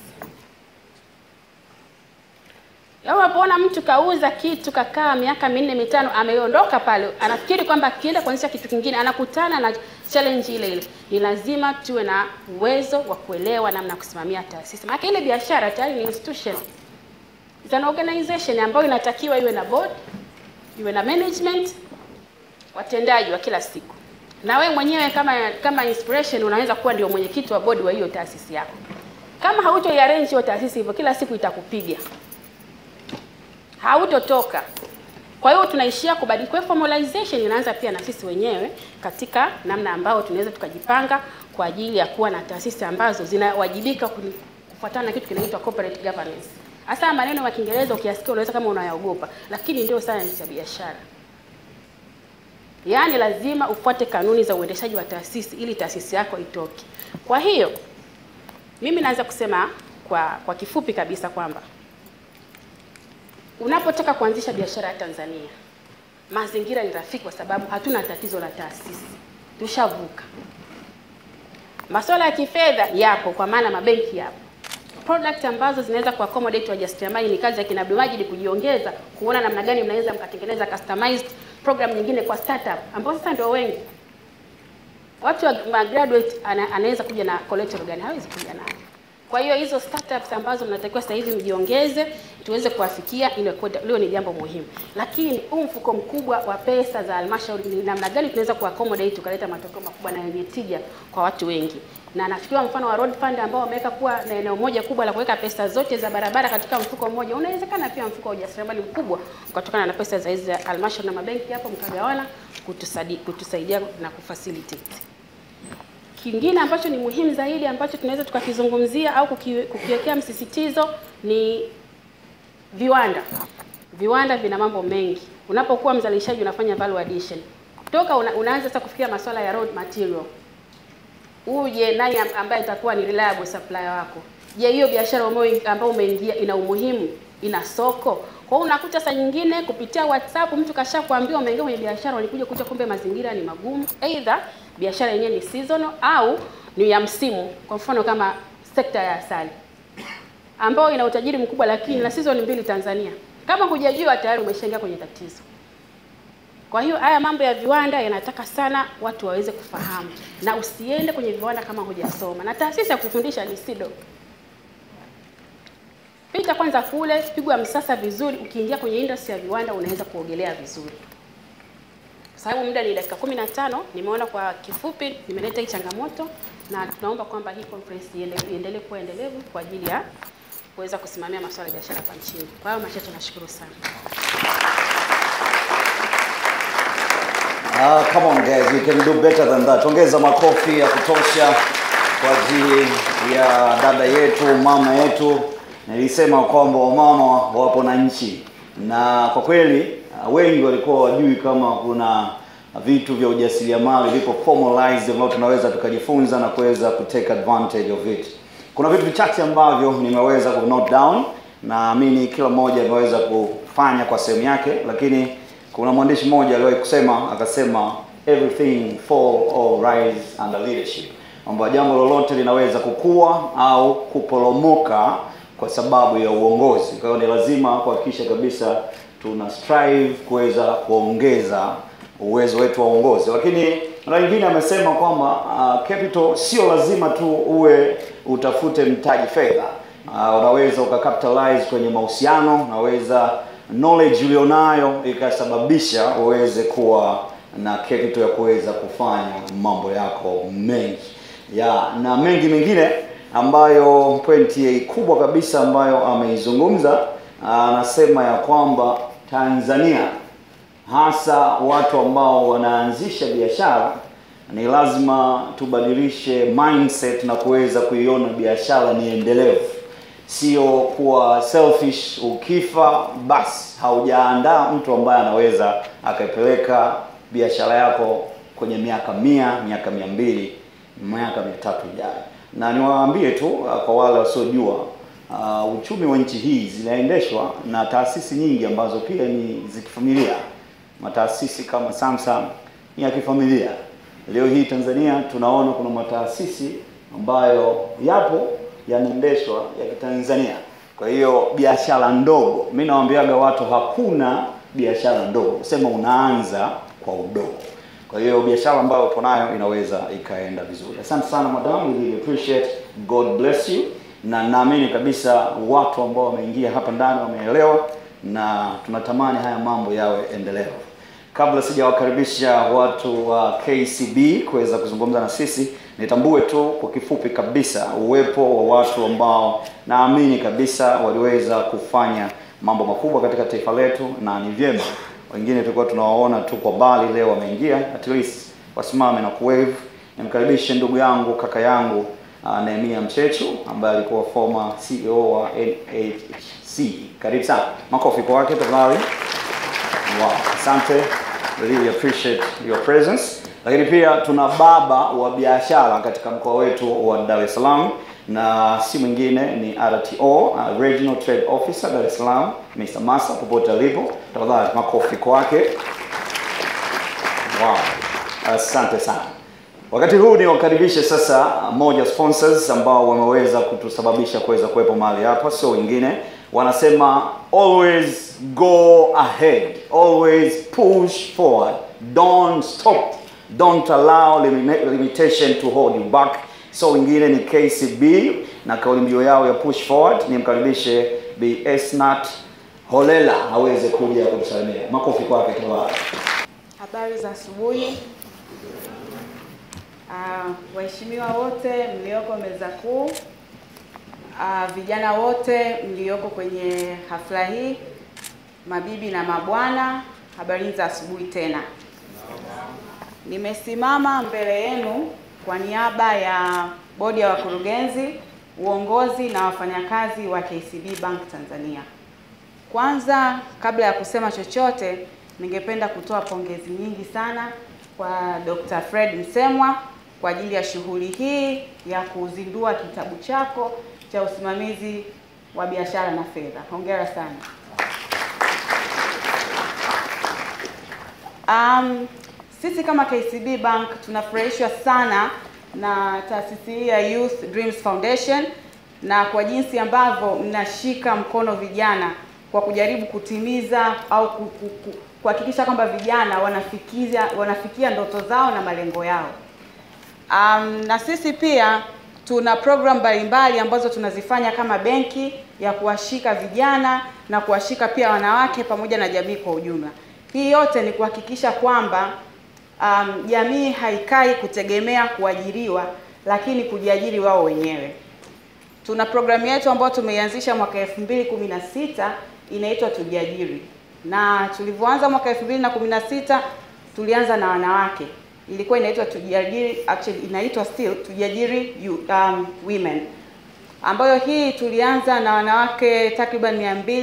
S6: Leo unapoona mtu kauza kitu kakaa miaka minne mitano, ameondoka pale, anafikiri kwamba akienda kuanzisha kitu kingine anakutana na challenge ile ile. Ni lazima tuwe na uwezo wa kuelewa namna ya kusimamia taasisi, maana ile biashara tayari ni institution It's an organization ambayo inatakiwa iwe na board, iwe na management, watendaji wa kila siku, na wewe mwenyewe kama kama inspiration unaweza kuwa ndio mwenyekiti wa bodi wa hiyo taasisi yako. Kama hauto arrange hiyo taasisi hivyo, kila siku itakupiga, hautotoka. Kwa hiyo tunaishia kubadilika. Kwa hiyo formalization inaanza pia na sisi wenyewe katika namna ambao tunaweza tukajipanga kwa ajili ya kuwa na taasisi ambazo zinawajibika kuni- kufuatana na kitu kinaitwa corporate governance. Hasa maneno ya Kiingereza ukiyasikia unaweza kama unayaogopa, lakini ndio science ya biashara. Yaani lazima ufuate kanuni za uendeshaji wa taasisi ili taasisi yako itoke. Kwa hiyo mimi naweza kusema kwa kwa kifupi kabisa kwamba unapotaka kuanzisha biashara ya Tanzania, mazingira ni rafiki, kwa sababu hatuna tatizo la taasisi, tushavuka. Masuala ya kifedha yapo, kwa maana mabenki yapo. Product ambazo zinaweza kuaccommodate wajasiriamali ni kazi ya kina Abdul Majid kujiongeza, kuona namna gani mnaweza mkatengeneza customized program nyingine kwa startup ambao sasa ndio wengi. Watu wa ma- graduate ana, anaweza kuja na collateral gani? Hawezi kuja nayo. Kwa hiyo hizo startups ambazo mnatakiwa sasa hivi mjiongeze tuweze kuwafikia, ile leo ni jambo muhimu. Lakini huu mfuko mkubwa wa pesa za halmashauri ni namna gani tunaweza kuaccommodate tukaleta matokeo makubwa na yenye tija kwa watu wengi. Na nafikiria mfano wa road fund ambao wameweka kuwa na eneo moja kubwa la kuweka pesa zote za barabara katika mfuko mmoja. Unawezekana pia mfuko wa ujasiriamali mkubwa ukatokana na pesa za hizi za halmashauri na mabenki hapo mkagawana kutusaidia, kutusaidia na kufacilitate. Kingine ambacho ni muhimu zaidi ambacho tunaweza tukakizungumzia au kuki- kukiwekea msisitizo ni viwanda. Viwanda vina mambo mengi. Unapokuwa mzalishaji unafanya value addition. Toka una, unaanza sasa kufikiria masuala ya raw material. Uje nani am- ambaye itakuwa ni reliable supplier wako? Je, hiyo biashara ambayo ambayo umeingia ina umuhimu? Ina soko? Kwa hiyo unakuta saa nyingine kupitia WhatsApp mtu kashakwambia umeingia kwenye biashara, walikuja kuta kumbe mazingira ni magumu. Either biashara yenyewe ni seasonal au ni ya msimu. Kwa mfano kama sekta ya asali ambayo ina utajiri mkubwa lakini na season mbili Tanzania. Kama hujajua tayari umeshaingia kwenye tatizo. Kwa hiyo haya mambo ya viwanda yanataka sana watu waweze kufahamu, na usiende kwenye viwanda kama hujasoma. Na taasisi ya kufundisha ni SIDO. Pita kwanza kule, pigwa msasa vizuri. Ukiingia kwenye industry ya viwanda unaweza kuogelea vizuri. Kwa sababu muda ni dakika 15, nimeona kwa kifupi nimeleta hii changamoto, na tunaomba kwamba hii conference iende- iendelee kuwa endelevu kwa ajili ya kuweza kusimamia masuala ya biashara hapa nchini. Kwa hiyo machache, nashukuru sana.
S1: Ah, come on guys, we can do better than that. Ongeza makofi ya kutosha kwa ajili ya dada yetu, mama yetu. Nilisema kwamba wamama wapo na nchi, na kwa kweli ah, wengi walikuwa wajui kama kuna vitu vya ujasiriamali vipo formalized ambavyo tunaweza tukajifunza na kuweza kutake advantage of it. Kuna vitu vichache ambavyo nimeweza ku note down, naamini kila mmoja ameweza kufanya kwa sehemu yake, lakini kuna mwandishi mmoja aliwahi kusema akasema everything fall or rise under leadership, kwamba jambo lolote linaweza kukua au kuporomoka kwa sababu ya uongozi. Kwa hiyo ni lazima kuhakikisha kabisa tuna strive kuweza kuongeza uwezo wetu wa uongozi. Lakini na wengine amesema kwamba uh, capital sio lazima tu uwe utafute mtaji fedha. Uh, unaweza ukacapitalize kwenye mahusiano, unaweza knowledge ulionayo ikasababisha uweze kuwa na capital ya kuweza kufanya mambo yako mengi ya na mengi mengine ambayo pointi kubwa kabisa ambayo ameizungumza anasema ya kwamba Tanzania hasa watu ambao wanaanzisha biashara ni lazima tubadilishe mindset na kuweza kuiona biashara ni endelevu, sio kuwa selfish. Ukifa basi haujaandaa mtu ambaye anaweza akaipeleka biashara yako kwenye miaka mia, miaka mia mbili, miaka mia tatu ijayo. Na niwaambie tu uh, kwa wale wasiojua uh, uchumi wa nchi hii zinaendeshwa na taasisi nyingi ambazo pia ni za kifamilia. Mataasisi kama Samsung ni ya kifamilia. Leo hii Tanzania tunaona kuna mataasisi ambayo yapo yanaendeshwa ya kitanzania. Kwa hiyo biashara ndogo, mimi nawaambiaga watu hakuna biashara ndogo, sema unaanza kwa udogo. Kwa hiyo biashara ambayo upo nayo inaweza ikaenda vizuri. Asante sana madam, we really appreciate. God bless you. Na naamini kabisa watu ambao wameingia hapa ndani wameelewa
S5: na tunatamani haya mambo yawe endelevu. Kabla sijawakaribisha watu wa KCB kuweza kuzungumza na sisi, nitambue tu kwa kifupi kabisa uwepo wa watu ambao naamini kabisa waliweza kufanya mambo makubwa katika taifa letu, na ni vyema wengine tulikuwa tunawaona tu kwa mbali, leo wameingia, at least wasimame na kuwave. Nimkaribishe ndugu yangu kaka yangu uh, Nehemia Mchechu ambaye alikuwa former CEO wa NHC. Karibu sana, makofi kwake tafadhali. Wow, asante. Really appreciate your presence. Lakini pia tuna baba wa biashara katika mkoa wetu wa Dar es Salaam na si mwingine ni RTO, uh, Regional Trade Officer Dar es Salaam, Mr. Masa popote alipo. Tafadhali makofi kwake. Wow. Asante sana. Wakati huu ni wakaribishe sasa moja sponsors ambao wameweza kutusababisha kuweza kuwepo mahali hapa, sio wengine. Wanasema always go ahead, always push forward, don't stop, don't allow limita- limitation to hold you back. So wengine ni KCB na kauli mbiu yao ya push forward. Nimkaribishe Bi Esnat Holela aweze kuja kutusalimia. Makofi kwake tafadhali.
S7: Habari za asubuhi. Ah, waheshimiwa wote mlioko meza kuu, ah, vijana wote mlioko kwenye hafla hii, mabibi na mabwana, habari za asubuhi tena. Nimesimama mbele yenu kwa niaba ya bodi ya wakurugenzi, uongozi na wafanyakazi wa KCB Bank Tanzania. Kwanza, kabla ya kusema chochote, ningependa kutoa pongezi nyingi sana kwa Dr. Fred Msemwa kwa ajili ya shughuli hii ya kuzindua kitabu chako cha usimamizi wa biashara na fedha. Hongera sana. Um, sisi kama KCB Bank tunafurahishwa sana na taasisi hii ya Youth Dreams Foundation na kwa jinsi ambavyo mnashika mkono vijana kwa kujaribu kutimiza au ku- ku- ku- kuhakikisha kwamba vijana wanafikia wanafikia ndoto zao na malengo yao. Um, na sisi pia tuna program mbalimbali ambazo tunazifanya kama benki ya kuwashika vijana na kuwashika pia wanawake pamoja na jamii kwa ujumla. Hii yote ni kuhakikisha kwamba um, jamii haikai kutegemea kuajiriwa, lakini kujiajiri wao wenyewe. Tuna programu yetu ambayo tumeianzisha mwaka 2016 inaitwa Tujiajiri, na tulivyoanza mwaka 2016 tulianza na wanawake, ilikuwa inaitwa Tujiajiri, actually inaitwa still Tujiajiri you- um, Women, ambayo hii tulianza na wanawake takriban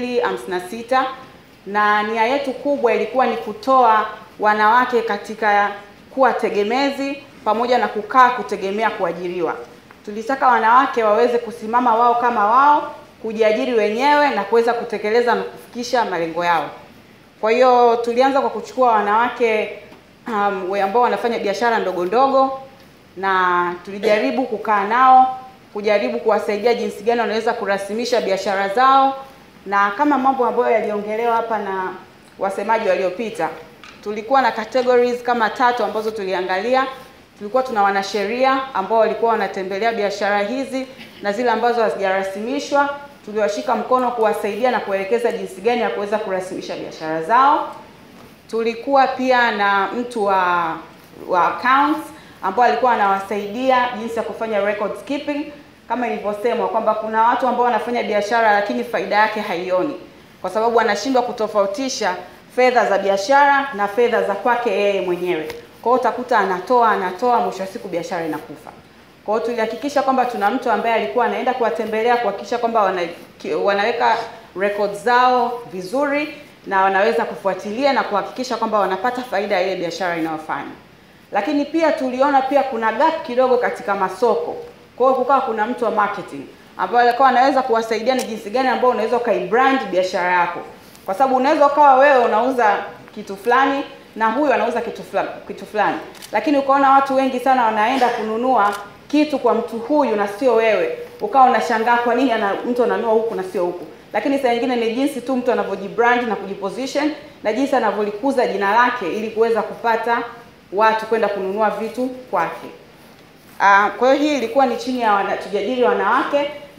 S7: 256 na nia yetu kubwa ilikuwa ni kutoa wanawake katika kuwa tegemezi pamoja na kukaa kutegemea kuajiriwa. Tulitaka wanawake waweze kusimama wao kama wao, kujiajiri wenyewe na kuweza kutekeleza na kufikisha malengo yao. Kwa hiyo tulianza kwa kuchukua wanawake um, we- ambao wanafanya biashara ndogo ndogo na tulijaribu kukaa nao kujaribu kuwasaidia jinsi gani wanaweza kurasimisha biashara zao, na kama mambo ambayo yaliongelewa hapa na wasemaji waliopita, tulikuwa na categories kama tatu ambazo tuliangalia. Tulikuwa tuna wanasheria ambao walikuwa wanatembelea biashara hizi na zile ambazo hazijarasimishwa tuliwashika mkono kuwasaidia na kuelekeza jinsi gani ya kuweza kurasimisha biashara zao. Tulikuwa pia na mtu wa wa accounts ambao alikuwa anawasaidia jinsi ya kufanya records keeping, kama ilivyosemwa kwamba kuna watu ambao wanafanya biashara lakini faida yake haioni, kwa sababu anashindwa kutofautisha fedha za biashara na fedha za kwake yeye mwenyewe. Kwa hiyo utakuta anatoa anatoa, mwisho wa siku biashara inakufa. Kwa hiyo tulihakikisha kwamba tuna mtu ambaye alikuwa anaenda kuwatembelea kuhakikisha kwamba wana, ki- wanaweka records zao vizuri na wanaweza kufuatilia na kuhakikisha kwamba wanapata faida ya ile biashara inayofanya. Lakini pia tuliona pia kuna gap kidogo katika masoko. Kwa hiyo kukawa kuna mtu wa marketing ambaye alikuwa anaweza kuwasaidia ni jinsi gani ambao unaweza ukaibrand biashara yako, kwa sababu unaweza ukawa wewe unauza kitu fulani na huyu anauza kitu fulani, kitu fulani, lakini ukaona watu wengi sana wanaenda kununua kitu kwa mtu huyu na sio wewe, ukawa unashangaa kwa nini ana, mtu ananunua huku na sio huku. Lakini saa nyingine ni jinsi tu mtu anavyojibrand na kujiposition na jinsi anavyolikuza jina lake ili kuweza kupata watu kwenda kununua vitu kwake. Uh, kwa hiyo hii ilikuwa ni chini ya wana, tujiajiri wanawake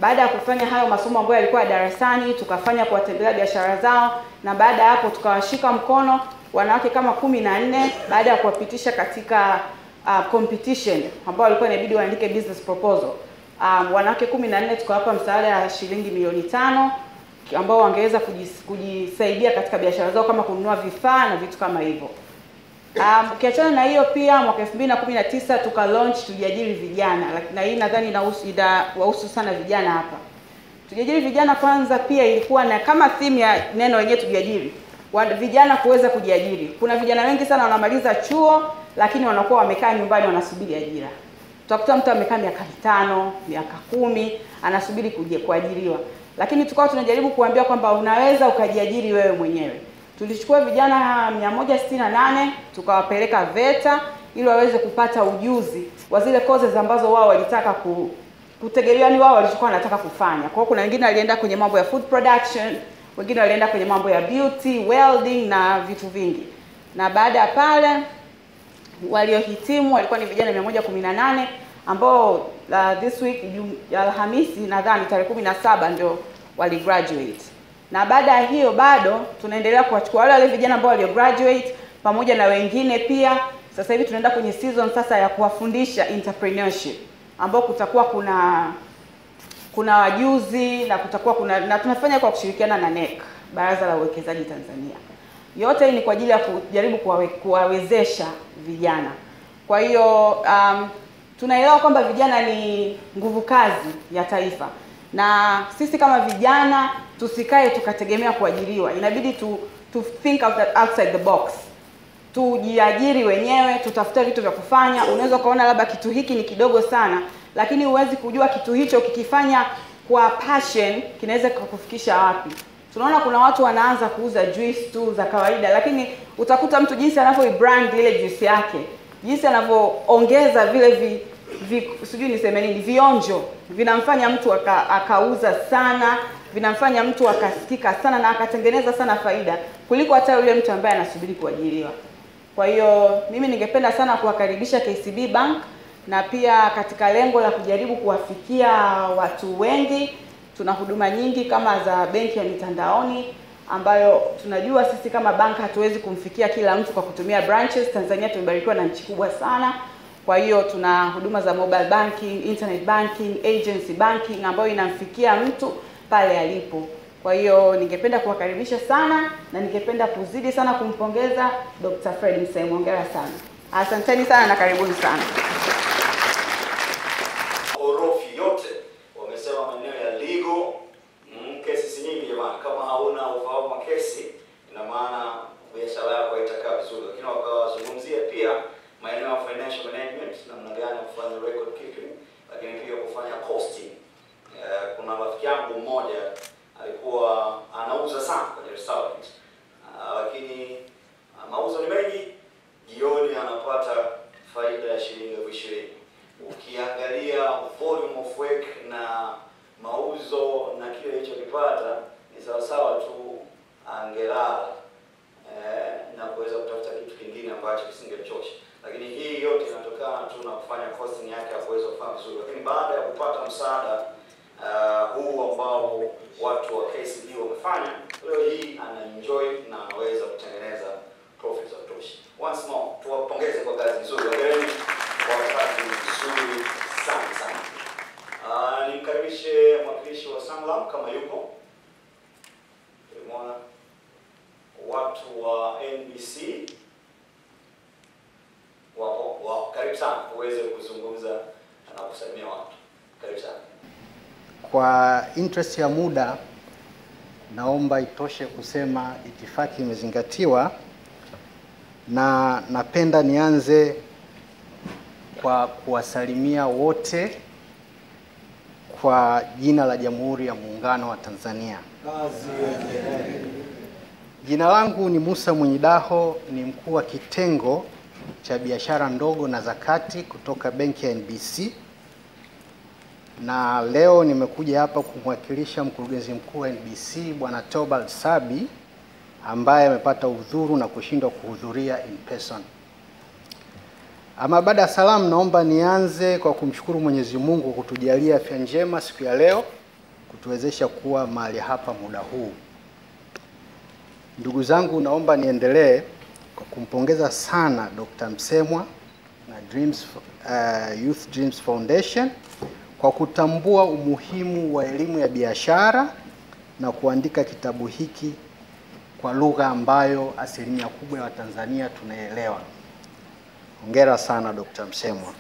S7: Baada ya kufanya hayo masomo ambayo yalikuwa ya darasani, tukafanya kuwatembelea biashara zao, na baada ya hapo tukawashika mkono wanawake kama kumi na nne baada ya kuwapitisha katika uh, competition ambao walikuwa inabidi waandike business proposal. Um, wanawake kumi na nne tukawapa msaada wa shilingi milioni tano ambao wangeweza kujis- kujisaidia katika biashara zao kama kununua vifaa na vitu kama hivyo. Um, ukiachana na hiyo pia mwaka 2019 tuka launch tujiajiri vijana Laki- na hii nadhani inahusu inawahusu sana vijana hapa. Tujiajiri vijana kwanza pia ilikuwa na kama theme ya neno wenyewe tujiajiri. Wa- Vijana kuweza kujiajiri. Kuna vijana wengi sana wanamaliza chuo lakini wanakuwa wamekaa nyumbani wanasubiri ajira. Utakuta mtu amekaa miaka mitano, miaka kumi anasubiri kuji- kuajiriwa. Lakini tukawa tunajaribu kuambia kwamba unaweza ukajiajiri wewe mwenyewe. Tulichukua vijana 168 tukawapeleka VETA ili waweze kupata ujuzi wa zile courses ambazo wao walitaka ku, kutegemea ni wao walichokuwa wanataka kufanya. Kwa hiyo kuna wengine walienda kwenye mambo ya food production, wengine walienda kwenye mambo ya beauty, welding na vitu vingi. Na baada ya pale waliohitimu walikuwa ni vijana 118 ambao uh, this week Jum- Alhamisi nadhani tarehe 17 ndio wali graduate. Na baada ya hiyo bado tunaendelea kuwachukua wale wale vijana ambao walio graduate pamoja na wengine pia. Sasa hivi tunaenda kwenye season sasa ya kuwafundisha entrepreneurship ambao kutakuwa kuna kuna wajuzi na kutakuwa kuna na tunafanya kwa kushirikiana na NEC, Baraza la Uwekezaji Tanzania. Yote hii ni kwa ajili ya kujaribu kuwawe, kuwawezesha vijana. Kwa hiyo um, tunaelewa kwamba vijana ni nguvu kazi ya taifa, na sisi kama vijana tusikae tukategemea kuajiriwa. Inabidi tu, to think out, outside the box tujiajiri wenyewe, tutafute vitu vya kufanya. Unaweza ukaona labda kitu hiki ni kidogo sana, lakini huwezi kujua kitu hicho kikifanya kwa passion kinaweza kukufikisha wapi. Tunaona kuna watu wanaanza kuuza juice tu za kawaida, lakini utakuta mtu jinsi anavyoibrand ile juice yake, jinsi anavyoongeza vile vi, vi sijui niseme nini, vionjo vinamfanya mtu aka, akauza sana, vinamfanya mtu akasikika sana na akatengeneza sana faida kuliko hata yule mtu ambaye anasubiri kuajiriwa. Kwa hiyo mimi ningependa sana kuwakaribisha KCB Bank na pia katika lengo la kujaribu kuwafikia watu wengi, tuna huduma nyingi kama za benki ya mitandaoni ambayo tunajua sisi kama bank hatuwezi kumfikia kila mtu kwa kutumia branches. Tanzania tumebarikiwa na nchi kubwa sana. Kwa hiyo tuna huduma za mobile banking, internet banking, agency banking ambayo inamfikia mtu pale alipo. Kwa hiyo ningependa kuwakaribisha sana na ningependa kuzidi sana kumpongeza Dr. Fred Msemu. Hongera sana. Asanteni sana na karibuni sana.
S5: orofi yote wamesema maeneo ya legal mm, kesi si nyingi jamani kama hauna ufahamu wa kesi ina maana biashara yako haitakaa vizuri lakini wakawazungumzia pia maeneo ya financial management namna gani ya kufanya record keeping lakini pia kufanya costing Eh, kuna rafiki yangu mmoja alikuwa anauza sana kwenye restaurant Ah, lakini ah, mauzo ni mengi jioni anapata faida ya shilingi elfu ishirini ukiangalia volume of work na mauzo na kile ilichokipata ni sawasawa tu angelala eh, na kuweza kutafuta kitu kingine ambacho kisingemchosha lakini hii yote inatokana tu na kufanya costing yake ya kuweza kufanya vizuri lakini baada ya kupata msaada uh, huu ambao watu wa KCB wamefanya leo hii ana enjoy na anaweza kutengeneza profit za kutosha once more tuwapongeze kwa kazi nzuri hongereni kwa kazi nzuri sana sana uh, nimkaribishe mwakilishi wa Sanlam kama yupo tulimwona watu wa NBC wapo wapo karibu sana uweze kuzungumza na kusalimia watu karibu sana
S8: Kwa interest ya muda, naomba itoshe kusema itifaki imezingatiwa, na napenda nianze kwa kuwasalimia wote kwa jina la Jamhuri ya Muungano wa Tanzania. Jina langu ni Musa Mwenyidaho, ni mkuu wa kitengo cha biashara ndogo na zakati kutoka benki ya NBC na leo nimekuja hapa kumwakilisha mkurugenzi mkuu wa NBC Bwana Tobal Sabi ambaye amepata udhuru na kushindwa kuhudhuria in person. Ama baada ya salamu, naomba nianze kwa kumshukuru Mwenyezi Mungu kwa kutujalia afya njema siku ya leo kutuwezesha kuwa mahali hapa muda huu. Ndugu zangu, naomba niendelee kwa kumpongeza sana Dr. Msemwa na Dreams, uh, Youth Dreams Foundation kwa kutambua umuhimu wa elimu ya biashara na kuandika kitabu hiki kwa lugha ambayo asilimia kubwa ya Watanzania tunaelewa. Hongera sana Dr. Msemwa.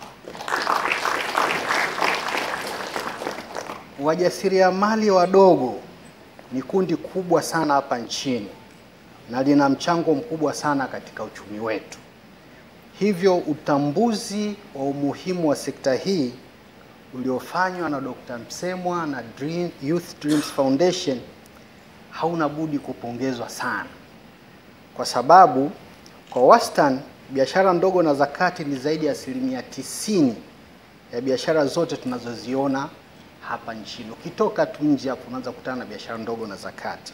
S8: Wajasiriamali wadogo ni kundi kubwa sana hapa nchini na lina mchango mkubwa sana katika uchumi wetu. Hivyo utambuzi wa umuhimu wa sekta hii uliofanywa na Dr. Msemwa na Dream, Youth Dreams Foundation hauna budi kupongezwa sana, kwa sababu kwa wastani biashara ndogo na za kati ni zaidi ya asilimia tisini ya biashara zote tunazoziona hapa nchini. Ukitoka tu nje hapo unaanza kukutana na biashara ndogo na za kati.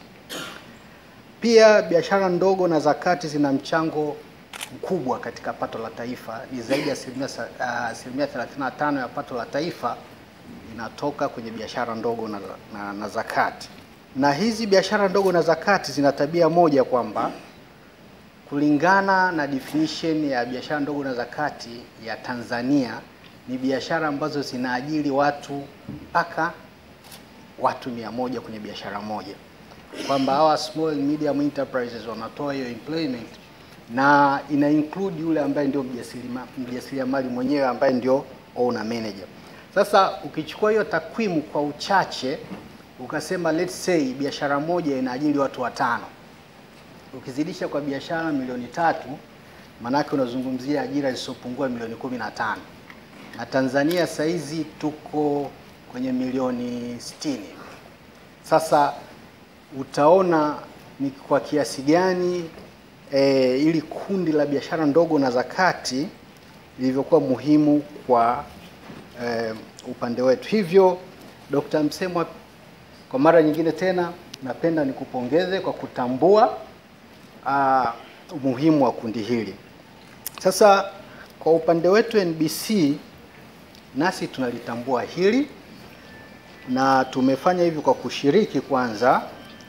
S8: Pia biashara ndogo na za kati zina mchango mkubwa katika pato la taifa, ni zaidi ya asilimia sa- ah, asilimia 35 ya pato la taifa inatoka kwenye biashara ndogo na, na, na za kati. Na hizi biashara ndogo na za kati zina tabia moja kwamba kulingana na definition ya biashara ndogo na za kati ya Tanzania ni biashara ambazo zinaajiri watu mpaka watu mia moja kwenye biashara moja, kwamba hawa small and medium enterprises wanatoa hiyo employment na ina include yule ambaye ndio mjasiriama- mjasiriamali mwenyewe ambaye ndio owner manager. Sasa ukichukua hiyo takwimu kwa uchache ukasema let's say biashara moja inaajiri watu watano ukizidisha kwa biashara milioni tatu maanake unazungumzia ajira zisizopungua milioni kumi na tano na Tanzania saizi tuko kwenye milioni sitini. Sasa utaona ni kwa kiasi gani e, ili kundi la biashara ndogo na za kati lilivyokuwa muhimu kwa e, upande wetu. Hivyo Dr. Msemwa, kwa mara nyingine tena napenda nikupongeze kwa kutambua uh, umuhimu wa kundi hili. Sasa kwa upande wetu NBC nasi tunalitambua hili na tumefanya hivi kwa kushiriki kwanza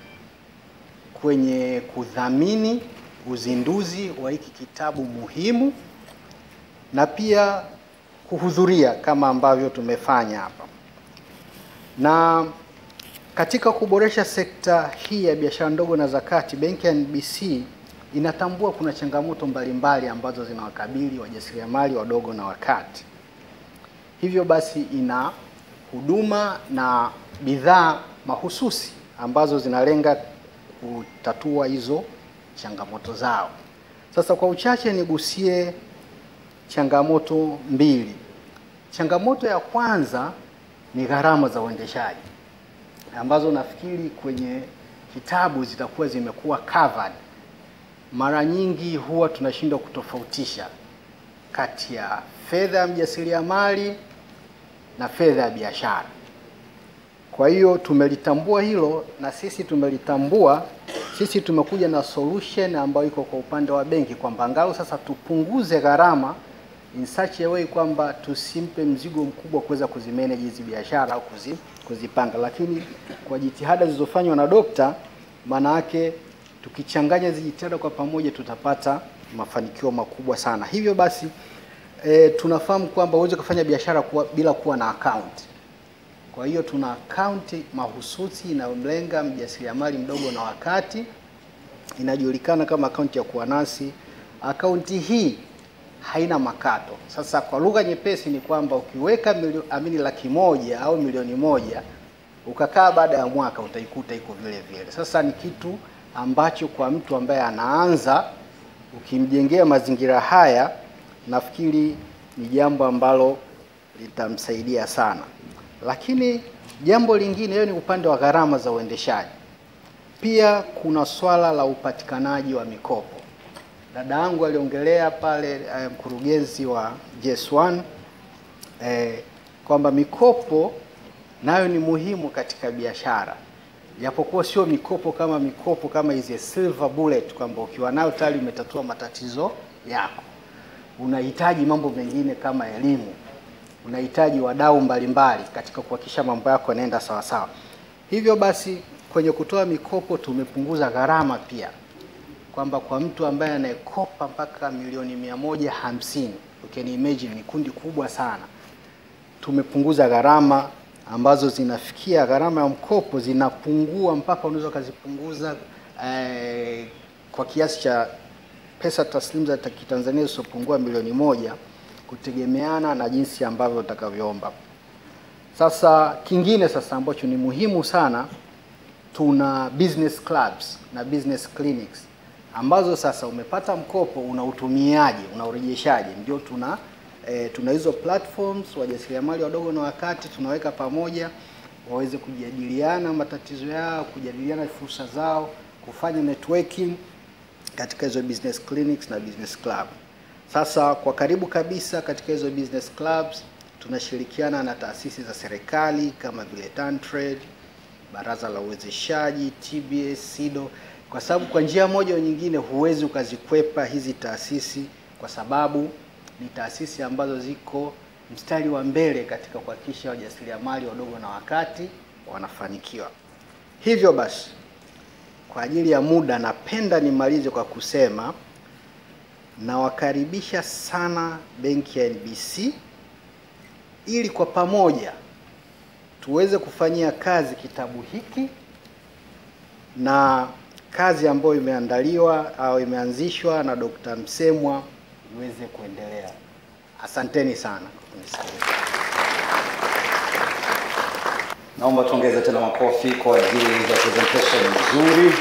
S8: kwenye kudhamini uzinduzi wa hiki kitabu muhimu na pia kuhudhuria kama ambavyo tumefanya hapa. Na katika kuboresha sekta hii ya biashara ndogo na zakati, benki ya NBC inatambua kuna changamoto mbalimbali ambazo zinawakabili wajasiriamali wadogo na wakati. Hivyo basi ina huduma na bidhaa mahususi ambazo zinalenga kutatua hizo changamoto zao. Sasa kwa uchache nigusie changamoto mbili. Changamoto ya kwanza ni gharama za uendeshaji ambazo nafikiri kwenye kitabu zitakuwa zimekuwa covered. Mara nyingi huwa tunashindwa kutofautisha kati ya fedha ya mjasiriamali na fedha ya biashara. Kwa hiyo tumelitambua hilo na sisi tumelitambua, sisi tumekuja na solution ambayo iko kwa upande wa benki kwamba angalau sasa tupunguze gharama in such a way kwamba tusimpe mzigo mkubwa kuweza kuzimanage hizi biashara au kuzi, kuzipanga, lakini kwa jitihada zilizofanywa na dokta, maana yake tukichanganya hizi jitihada kwa pamoja tutapata mafanikio makubwa sana. Hivyo basi e, tunafahamu kwamba huwezi kufanya biashara kuwa, bila kuwa na account. Kwa hiyo tuna akaunti mahususi inayomlenga mjasiriamali mdogo na wakati, inajulikana kama akaunti ya kuwa nasi. Akaunti hii haina makato. Sasa kwa lugha nyepesi ni kwamba ukiweka milio, amini laki moja au milioni moja ukakaa baada ya mwaka utaikuta iko vile vile. Sasa ni kitu ambacho kwa mtu ambaye anaanza ukimjengea mazingira haya, nafikiri ni jambo ambalo litamsaidia sana. Lakini jambo lingine, hiyo ni upande wa gharama za uendeshaji. Pia kuna swala la upatikanaji wa mikopo. Dada yangu aliongelea pale eh, mkurugenzi wa JS1 eh, kwamba mikopo nayo ni muhimu katika biashara, japokuwa sio mikopo kama mikopo kama hizi silver bullet, kwamba ukiwa nayo tayari umetatua matatizo yako. Unahitaji mambo mengine kama elimu unahitaji wadau mbalimbali katika kuhakikisha mambo yako yanaenda sawa sawa. Hivyo basi kwenye kutoa mikopo tumepunguza gharama pia, kwamba kwa mtu ambaye anayekopa mpaka milioni mia moja hamsini you can imagine ni kundi kubwa sana, tumepunguza gharama ambazo zinafikia gharama ya mkopo zinapungua mpaka unaweza ukazipunguza eh, kwa kiasi cha pesa taslimu za kitanzania zisizopungua milioni moja kutegemeana na jinsi ambavyo utakavyoomba. Sasa kingine sasa ambacho ni muhimu sana, tuna business clubs na business clinics ambazo sasa umepata mkopo unautumiaje, unaurejeshaje? Ndio tuna e, tuna hizo platforms, wajasiriamali wadogo na wakati tunaweka pamoja waweze kujadiliana matatizo yao, kujadiliana fursa zao, kufanya networking katika hizo business clinics na business club. Sasa kwa karibu kabisa katika hizo business clubs tunashirikiana na taasisi za serikali kama vile TanTrade, Baraza la Uwezeshaji, TBS, SIDO, kwa sababu kwa njia moja au nyingine huwezi ukazikwepa hizi taasisi, kwa sababu ni taasisi ambazo ziko mstari wa mbele katika kuhakikisha wajasiriamali wadogo na wakati wanafanikiwa. Hivyo basi, kwa ajili ya muda, napenda nimalize kwa kusema nawakaribisha sana benki ya NBC ili kwa pamoja tuweze kufanyia kazi kitabu hiki na kazi ambayo imeandaliwa au imeanzishwa na Dr. Msemwa iweze kuendelea. Asanteni sana kwa kunisikiliza.
S1: Naomba tuongeze tena makofi kwa ajili ya presentation nzuri,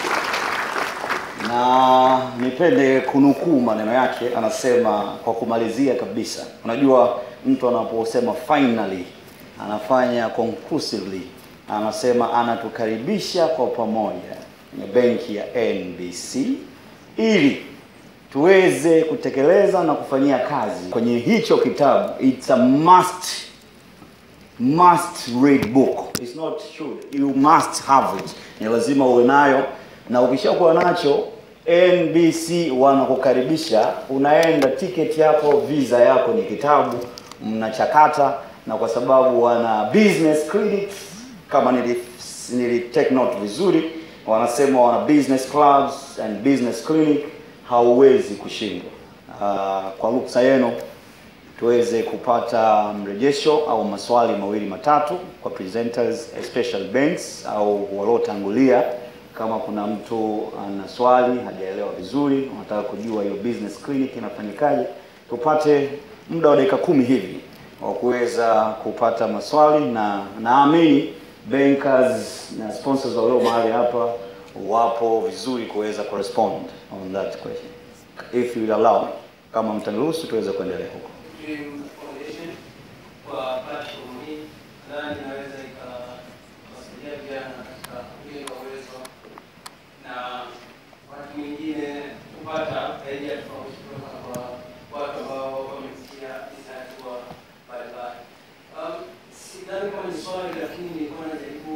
S1: na nipende kunukuu maneno yake. Anasema kwa kumalizia kabisa, unajua mtu anaposema finally anafanya conclusively, anasema anatukaribisha kwa pamoja kwenye benki ya NBC ili tuweze kutekeleza na kufanyia kazi kwenye hicho kitabu. It's a must must read book. It's not should. You must have it. Ni lazima uwe nayo, na ukishakuwa nacho NBC wanakukaribisha, unaenda tiketi yako, visa yako ni kitabu, mnachakata, na kwa sababu wana business clinics kama nili, nili take note vizuri, wanasema wana business clubs and business clinic, hauwezi kushindwa. Uh, kwa ruksa yenu tuweze kupata mrejesho au maswali mawili matatu kwa presenters especially banks au waliotangulia. Kama kuna mtu ana swali hajaelewa vizuri, unataka kujua hiyo business clinic inafanyikaje, tupate muda wa dakika kumi hivi wa kuweza kupata maswali, na naamini bankers na sponsors walio mahali hapa wapo vizuri kuweza correspond on that question if you will allow me, kama mtaniruhusu tuweze kuendelea huko.
S4: Dream Foundation kwa platform hii nadhani inaweza ikawasaidia vijana katika kujenga uwezo na wakati mwingine kupata idea tofauti kutoka kwa watu ambao wamefikia hizi hatua mbalimbali. Um, sidhani kama ni swali, lakini nilikuwa najaribu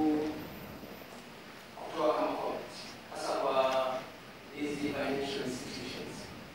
S4: kutoa kama comment hasa kwa hizi financial institutions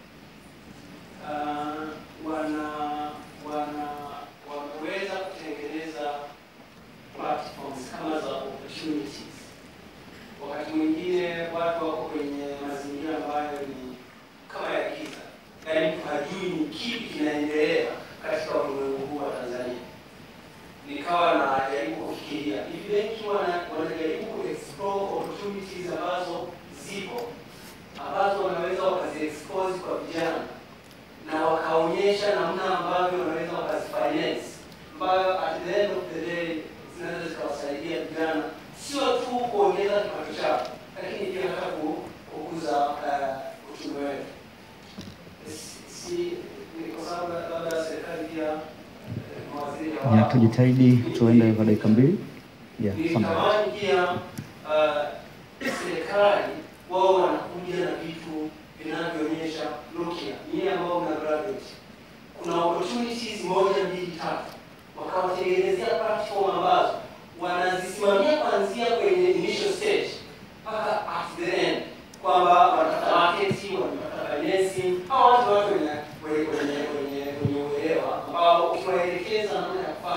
S4: uh, wana wana wameweza kutengeneza platforms kama za opportunities. Wakati mwingine watu wako kwenye mazingira ambayo ni kama ya giza, yaani mtu hajui ni kipi kinaendelea katika ulimwengu huu wa Tanzania. Nikawa najaribu kufikiria hivi benki wana- wanajaribu kuexplore opportunities ambazo zipo ambazo wanaweza wakaziexpose kwa vijana na wakaonyesha namna ambavyo wanaweza wakazifinance ambayo at the end of the day zinaweza zikawasaidia vijana sio tu kuongeza kipato chao, lakini pia hata ku- kukuza uh, uchumi wetu. Si- si- ni kwa sababu labda serikali pia eh, mawaziri
S9: Ya,
S4: hawa-
S9: tujitahidi tuende kwa dakika mbili. Yeah, asante.
S4: nilitamani pia uh, serikali wao wanakuja na vitu vinavyoonyesha look here, nyie ambao mna graduate, kuna opportunities moja mbili tatu, wakawatengenezea platform ambazo wanazisimamia kuanzia kwenye initial stage mpaka at the end, kwamba wanatafuta market, wanatafuta financing, hawa watu watu wenye wenye wenye wenye uelewa ambao ukiwaelekeza namna ya kufanya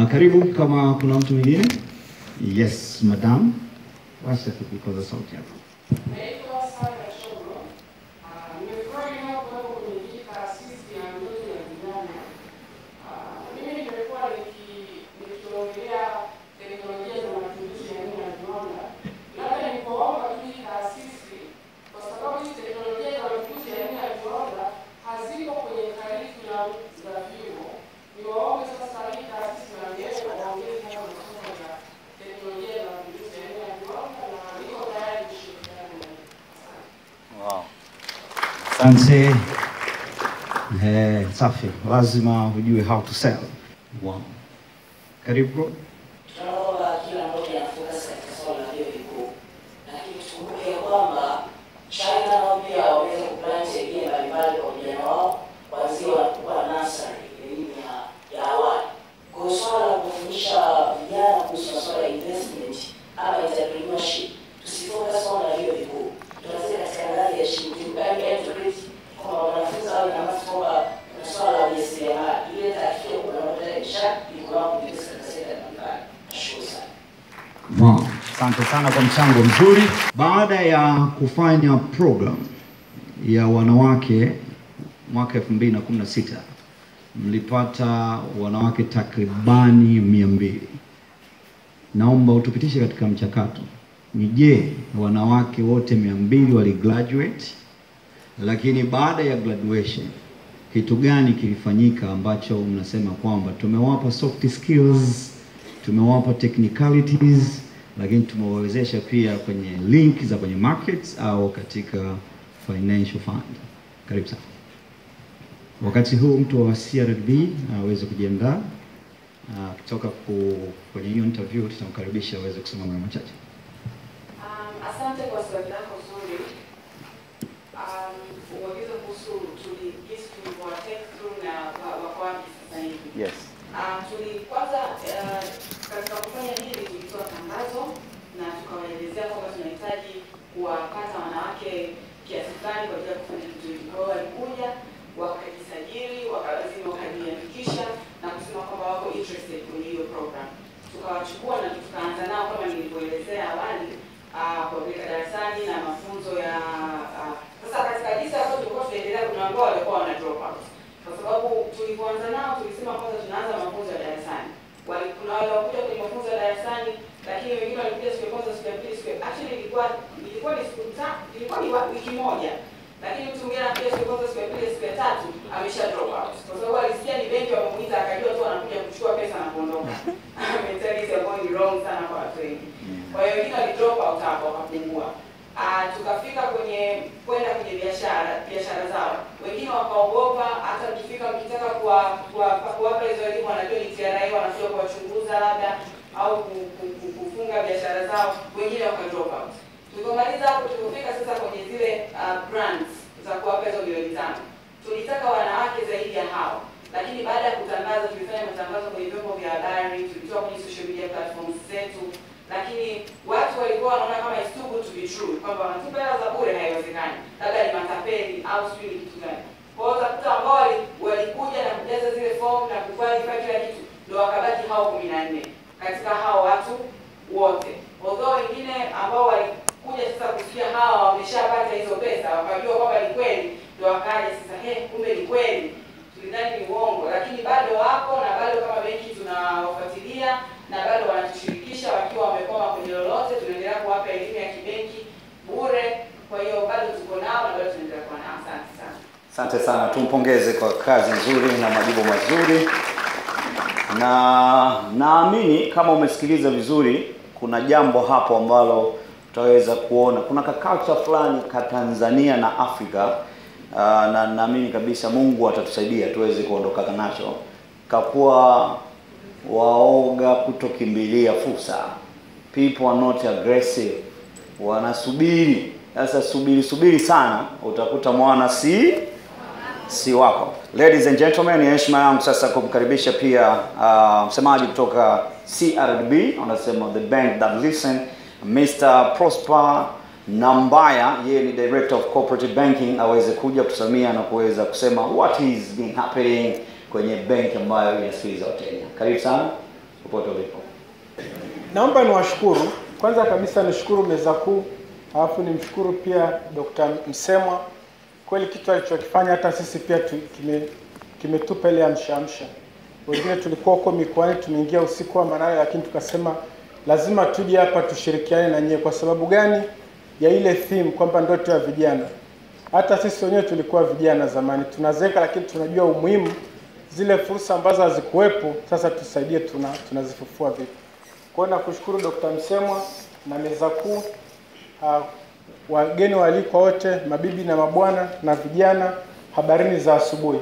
S10: karibu kama kuna mtu mwingine. Yes, madam. Washa tukikoza sauti yako.
S11: Naitwa Sara Shoro. Ah, Nimefurahi leo kuwepo kwenye hii taasisi ya ndoto ya vijana. Ah, Mimi nimekuwa niki- nikiongelea teknolojia za matumizi ya elimu ya viwanda. Labda nikuomba tu hii taasisi, kwa sababu hizi teknolojia za matumizi ya elimu ya viwanda haziko kwenye curriculum za vyuo. Niwaombe sasa hii taasisi na wenyewe waongeze haya masomo ya teknolojia za matumizi ya elimu ya viwanda na niko tayari kushirikiana na
S5: Wow.
S10: Asante. Eh, safi. Lazima ujue how to sell. Wow. Karibu bro.
S12: tunaomba kila mmoja anafocus katika swala la vyuo vikuu, lakini tukumbuke kwamba China nao pia wameweza kuplant idea mbalimbali kwa vijana wao kuanzia wanapokuwa nursery, elimu ya ya awali. Kwa hiyo swala la kufundisha vijana kuhusu masuala ya investment ama entrepreneurship, tusifocus sana na vyuo vikuu, tuanzie katika ngazi ya chini, tukae educate kwamba wanafunzi wawe na hamasa kwamba kuna swala la ujasiriamali, ile tafikia kuna mapata biashara ili kuna kuingiza katika sekta mbalimbali. Nashukuru sana.
S10: Wow. Asante sana kwa mchango mzuri. Baada ya kufanya program ya wanawake mwaka 2016 mlipata wanawake takribani mia mbili. Naomba utupitishe katika mchakato. Ni je, wanawake wote mia mbili wali graduate? Lakini baada ya graduation kitu gani kilifanyika ambacho mnasema kwamba tumewapa soft skills, tumewapa technicalities, lakini tumewawezesha pia kwenye link za kwenye markets au katika financial fund. Karibu sana. Wakati huu mtu wa CRDB aweze kujiandaa Ah, kutoka ku- kwenye hiyo interview, tutamkaribisha aweze kusema maneno machache.
S7: Um, asante kwa swali lako zuri. Um, uagizo kuhusu tuli jinsi tulivyowa take through na wa- wako wapi sasa hivi.
S1: Yes.
S7: Um, tuli kwanza uh, katika kufanya hili tulitoa tangazo na tukawaelezea kwamba tunahitaji kuwapata wanawake kiasi fulani kwa ajili ya kufanya kitu hiki. Kwa hiyo walikuja wakajisajili, waka- lazima wakajiandikisha na kusema kwamba wako interested kwenye hiyo program. Tukawachukua na tukaanza nao kama nilivyoelezea awali uh, kuwapeleka darasani na mafunzo ya uh, sasa katika jinsi ambayo tulikuwa tunaendelea, kuna ambao walikuwa wana drop out kwa sababu tulivyoanza nao tulisema kwanza tunaanza mafunzo ya darasani. Wali, kuna wale wakuja kwenye mafunzo ya darasani, lakini wengine walikuja siku ya kwanza, siku ya pili, siku ya actually ilikuwa ilikuwa ni siku ta, ilikuwa ni wa- wiki moja, lakini mtu mwingine anakuja siku ya kwanza, siku ya pili, siku ya tatu amesha drop out kwa sababu alisikia ni benki wamemuita, akajua tu anakuja kuchukua pesa na kuondoka. Mentality ambayo ni wrong sana kwa watu wengi. Kwa hiyo wengine wali drop out hapo wakapungua. Ah, tukafika kwenye kwenda kwenye biashara biashara zao, wengine wakaogopa. Hata mkifika mkitaka kuwa- kuwa- kuwapa hizo elimu, wanajua ni TRA wanakuja kuwachunguza labda au ku- ku- ku- kufunga biashara zao, wengine waka drop out. Tulipomaliza hapo, tulipofika sasa kwenye zile uh, grants za kuwapa hizo milioni tano, tulitaka wanawake zaidi ya hao, lakini baada ya kutangaza, tulifanya matangazo kwenye vyombo vya habari, tulitoa kwenye social media platforms zetu, lakini watu walikuwa wanaona kama it's too good to be true, kwamba wanatupa hela za bure, haiwezekani, labda ni matapeli au sijui ni kitu gani. Kwa hiyo utakuta ambao wali- walikuja na kujaza zile fomu na kuqualify kila kitu, ndio wakabaki hao kumi na nne katika hao watu wote, although wengine ambao walikuja sasa kusikia hawa wameshapata hizo pesa, wakajua kwamba ni kweli, ndio wakaja sasa, he, kumbe ni kweli tulidhani ni uongo, lakini bado wapo na bado kama benki tunawafuatilia na bado wanatushirikisha wakiwa wamekwama kwenye lolote, tunaendelea kuwapa elimu ya kibenki bure. Kwa hiyo bado tuko nao na bado tunaendelea kuwa nao. Asante sana.
S5: Asante sana, tumpongeze kwa kazi nzuri na majibu mazuri, na naamini kama umesikiliza vizuri, kuna jambo hapo ambalo utaweza kuona kuna ka culture fulani ka Tanzania na Afrika uh, na naamini kabisa Mungu atatusaidia tuweze kuondoka nacho, kakuwa waoga kutokimbilia fursa. People are not aggressive, wanasubiri. Sasa subiri subiri sana, utakuta mwana si si wako. Ladies and gentlemen, ni heshima yangu sasa kumkaribisha pia uh, msemaji kutoka CRDB, anasema the bank that listen, Mr. Prosper Nambaya, yeye ni director of cooperative banking, aweze kuja kutusamia na kuweza kusema what is been happening kwenye benki ambayo inasikiliza Wakenya. Karibu sana. popote ulipo.
S13: Naomba niwashukuru kwanza kabisa, nishukuru meza kuu, alafu nimshukuru pia Dr. Msemwa. Kweli kitu alichokifanya hata sisi pia tu, kime, kimetupa ile amshaamsha. Wengine tulikuwa huko mikoani, tumeingia usiku wa manane, lakini tukasema lazima tuje hapa tushirikiane na nyie. Kwa sababu gani? Ya ile theme kwamba ndoto ya vijana. Hata sisi wenyewe tulikuwa vijana zamani, tunazeeka, lakini tunajua umuhimu zile fursa ambazo hazikuwepo, sasa tusaidie, tuna tunazifufua vipi. Kwa hiyo nakushukuru Dr. Msemwa na meza kuu, uh, wageni waalikwa wote, mabibi na mabwana na vijana, habarini za asubuhi.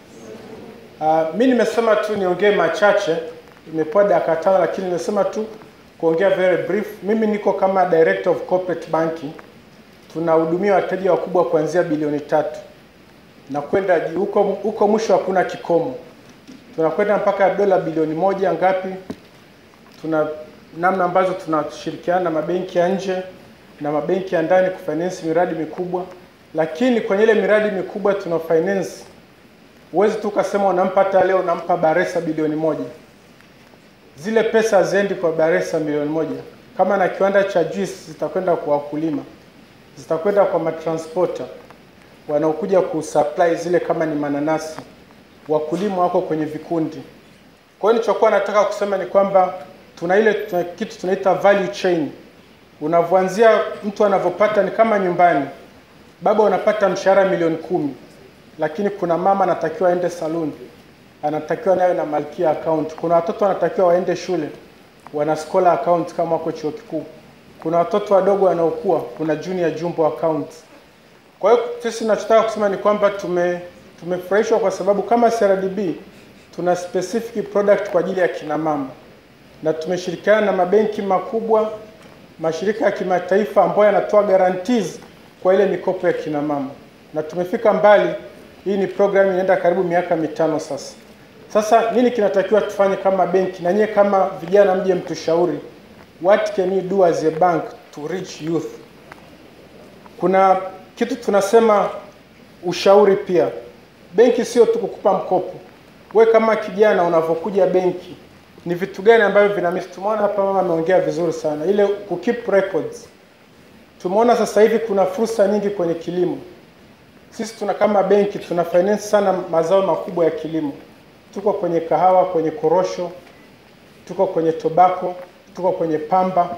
S13: Uh, mi nimesema tu niongee machache, imepewa dakika tano, lakini nimesema tu kuongea very brief. Mimi niko kama director of corporate banking, tunahudumia wateja wakubwa kuanzia bilioni tatu na kwenda juu. huko huko mwisho hakuna kikomo, tunakwenda mpaka dola bilioni moja ngapi. Tuna namna ambazo tunashirikiana na mabenki ya nje na mabenki ya ndani kufinance miradi mikubwa, lakini kwenye ile miradi mikubwa tuna finance Huwezi tu ukasema unampa hata leo unampa Baresa bilioni moja. Zile pesa haziendi kwa Baresa milioni moja. Kama na kiwanda cha juice zitakwenda kwa wakulima, zitakwenda kwa matransporter wanaokuja kusupply zile, kama ni mananasi, wakulima wako kwenye vikundi. Kwa hiyo nilichokuwa nataka kusema ni kwamba tuna ile tuna kitu tunaita value chain. Unavyoanzia mtu anavyopata ni kama nyumbani, baba unapata mshahara milioni kumi lakini kuna mama anatakiwa aende saluni, anatakiwa nayo na malkia account. Kuna watoto wanatakiwa waende shule, wana scholar account kama wako chuo kikuu. Kuna watoto wadogo wanaokuwa, kuna junior jumbo account. Kwa hiyo sisi tunachotaka kusema ni kwamba tume tumefurahishwa kwa sababu kama CRDB tuna specific product kwa ajili ya kina mama, na tumeshirikiana na mabenki makubwa, mashirika ya kimataifa ambayo yanatoa guarantees kwa ile mikopo ya kina mama, na tumefika mbali hii ni program inaenda karibu miaka mitano sasa. Sasa nini kinatakiwa tufanye kama benki, na nyie kama vijana mje mtushauri, what can you do as a bank to reach youth? Kuna kitu tunasema ushauri pia. Benki sio tu kukupa mkopo. We kama kijana unavyokuja benki, ni vitu gani ambavyo vina miss? Tumeona hapa mama ameongea vizuri sana, ile ku keep records. Tumeona sasa hivi kuna fursa nyingi kwenye kilimo sisi tuna kama benki tuna finance sana mazao makubwa ya kilimo. Tuko kwenye kahawa, kwenye korosho, tuko kwenye tobacco, tuko kwenye pamba.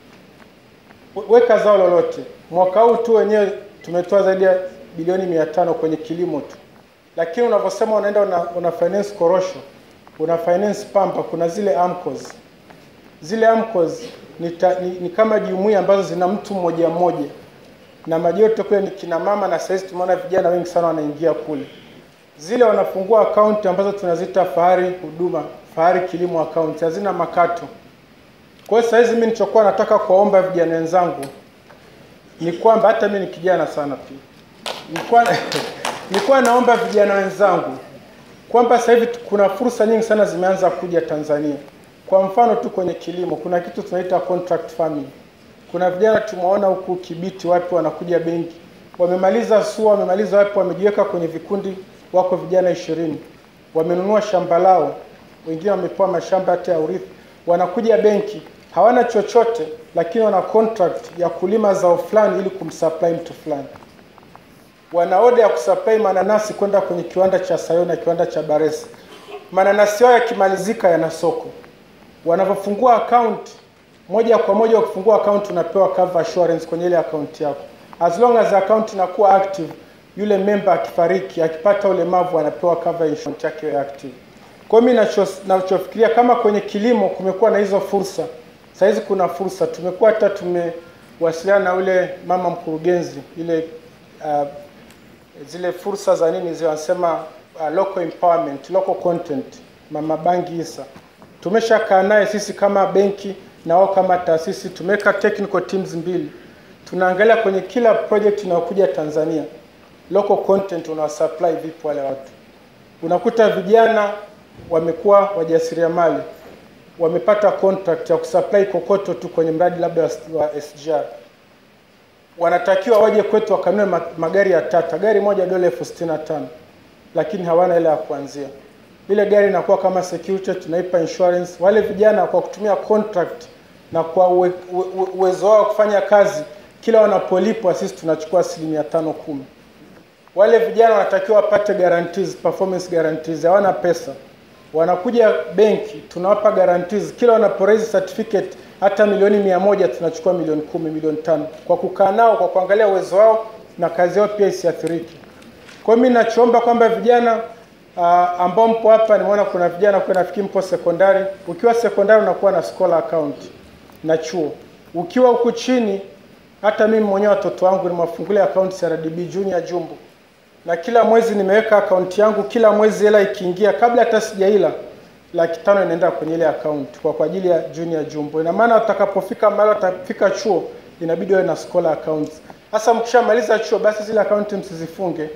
S13: Weka zao lolote. Mwaka huu tu wenyewe tumetoa zaidi ya bilioni mia tano kwenye kilimo tu, lakini unavyosema unaenda una, una finance korosho, una finance pamba, kuna zile AMCOs. Zile AMCOs ni, ta, ni, ni kama jumuiya ambazo zina mtu mmoja mmoja na majote kule ni kina mama, na sasa tumeona vijana wengi sana wanaingia kule. Zile wanafungua akaunti ambazo tunaziita Fahari Huduma, Fahari Kilimo account, hazina makato. Kwa hiyo sasa hizi mimi nilichokuwa nataka kuwaomba vijana wenzangu ni kwamba hata mimi ni kijana sana pia, nilikuwa nilikuwa naomba vijana wenzangu kwamba sasa hivi kuna fursa nyingi sana zimeanza kuja Tanzania. Kwa mfano tu kwenye kilimo kuna kitu tunaita contract farming kuna vijana tumeona huku Kibiti wapi wanakuja benki, wamemaliza SUA, wamemaliza wapi, wamejiweka kwenye vikundi, wako vijana ishirini, wamenunua shamba lao, wengine wamepewa mashamba hata ya urithi, wanakuja benki, hawana chochote, lakini wana contract ya kulima zao fulani ili kumsupply mtu fulani. Wana oda ya kusupply mananasi kwenda kwenye kiwanda cha Sayo na kiwanda cha Baresa. Mananasi yao yakimalizika yana soko, wanavyofungua account moja kwa moja ukifungua account unapewa cover assurance kwenye ile account yako. As long as account inakuwa active, yule member akifariki, akipata ulemavu anapewa cover insurance yake iwe active. Kwa hiyo mimi nachofikiria kama kwenye kilimo kumekuwa na hizo fursa. Sasa hizi kuna fursa, tumekuwa hata tumewasiliana na ule mama mkurugenzi ile uh, zile fursa za nini zile wanasema uh, local empowerment, local content, mama Bangi Isa. Tumeshakaa naye sisi kama benki na wao kama taasisi tumeweka technical teams mbili, tunaangalia kwenye kila project inayokuja Tanzania, local content una supply vipi wale watu. Unakuta vijana wamekuwa wajasiriamali, wamepata contract ya kusupply kokoto tu kwenye mradi labda wa SGR, wanatakiwa waje kwetu wakanunue magari ya Tata, gari moja dola elfu sitini na tano lakini hawana ile ya kuanzia. ile gari inakuwa kama security, tunaipa insurance. Wale vijana kwa kutumia contract na kwa uwe, uwe, uwezo wao wa kufanya kazi, kila wanapolipwa sisi tunachukua asilimia tano kumi. Wale vijana wanatakiwa wapate guarantees, performance guarantees, hawana pesa wanakuja benki tunawapa guarantees kila wanaporaise certificate hata milioni mia moja tunachukua milioni kumi milioni tano kwa kukaa nao kwa kuangalia uwezo wao na kazi yao pia isiathirike kwa hiyo mi nachoomba kwamba vijana uh, ambao mpo hapa nimeona kuna vijana kwa nafikiri mpo sekondari ukiwa sekondari unakuwa na scholar account na chuo ukiwa huku chini hata mimi mwenyewe watoto wangu nimewafungulia account CRDB junior jumbo na kila mwezi nimeweka akaunti yangu, kila mwezi hela ikiingia, kabla hata sijaila, laki tano inaenda kwenye ile akaunti kwa kwa ajili ya junior jumbo. Ina maana watakapofika mahali watafika chuo, inabidi wawe na scholar accounts. Sasa mkishamaliza chuo, basi zile akaunti msizifunge,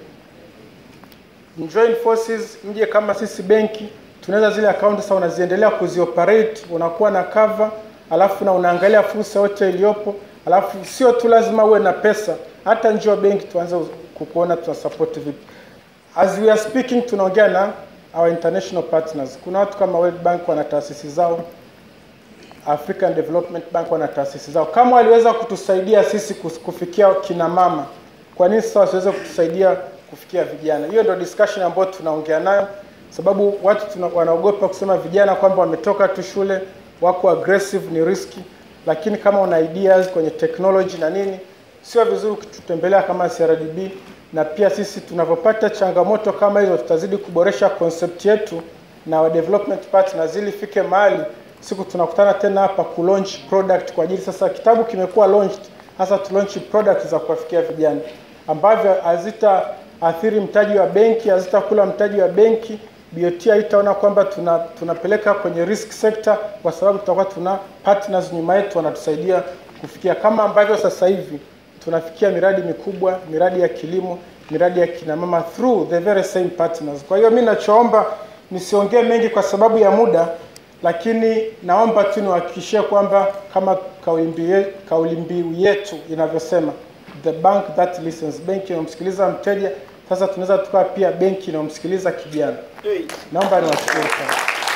S13: join forces, mje kama sisi benki, tunaweza zile akaunti sasa unaziendelea kuzioperate, unakuwa na cover, alafu na unaangalia fursa yote iliyopo, alafu sio tu lazima uwe na pesa, hata njoo benki tuanze kukuona tuna support vipi. As we are speaking, tunaongea na our international partners. Kuna watu kama World Bank wana taasisi zao, African Development Bank wana taasisi zao. Kama waliweza kutusaidia sisi kus- kufikia kina mama, kwa nini sasa wasiweze kutusaidia kufikia vijana? Hiyo ndio discussion ambayo tunaongea nayo, sababu watu tuna, wanaogopa kusema vijana kwamba wametoka tu shule wako aggressive, ni riski, lakini kama una ideas kwenye technology na nini, sio vizuri kututembelea kama CRDB, na pia sisi tunavyopata changamoto kama hizo, tutazidi kuboresha concept yetu na wa development partners ili ifike mahali siku tunakutana tena hapa ku launch product kwa ajili sasa, kitabu kimekuwa launched, hasa tu launch product za kuwafikia vijana ambavyo hazitaathiri mtaji wa benki, hazitakula mtaji wa benki. BOT haitaona kwamba tuna, tunapeleka kwenye risk sector, kwa sababu tutakuwa tuna partners nyuma yetu wanatusaidia kufikia, kama ambavyo sasa hivi tunafikia miradi mikubwa, miradi ya kilimo, miradi ya kina mama through the very same partners. Kwa hiyo mimi nachoomba nisiongee mengi kwa sababu ya muda, lakini naomba tu niwahakikishie kwamba kama kauli mbiu ye- kauli mbiu yetu inavyosema, the bank that listens, benki inayomsikiliza mteja. Sasa tunaweza tukawa pia benki inayomsikiliza kijana. Naomba niwashukuru sana.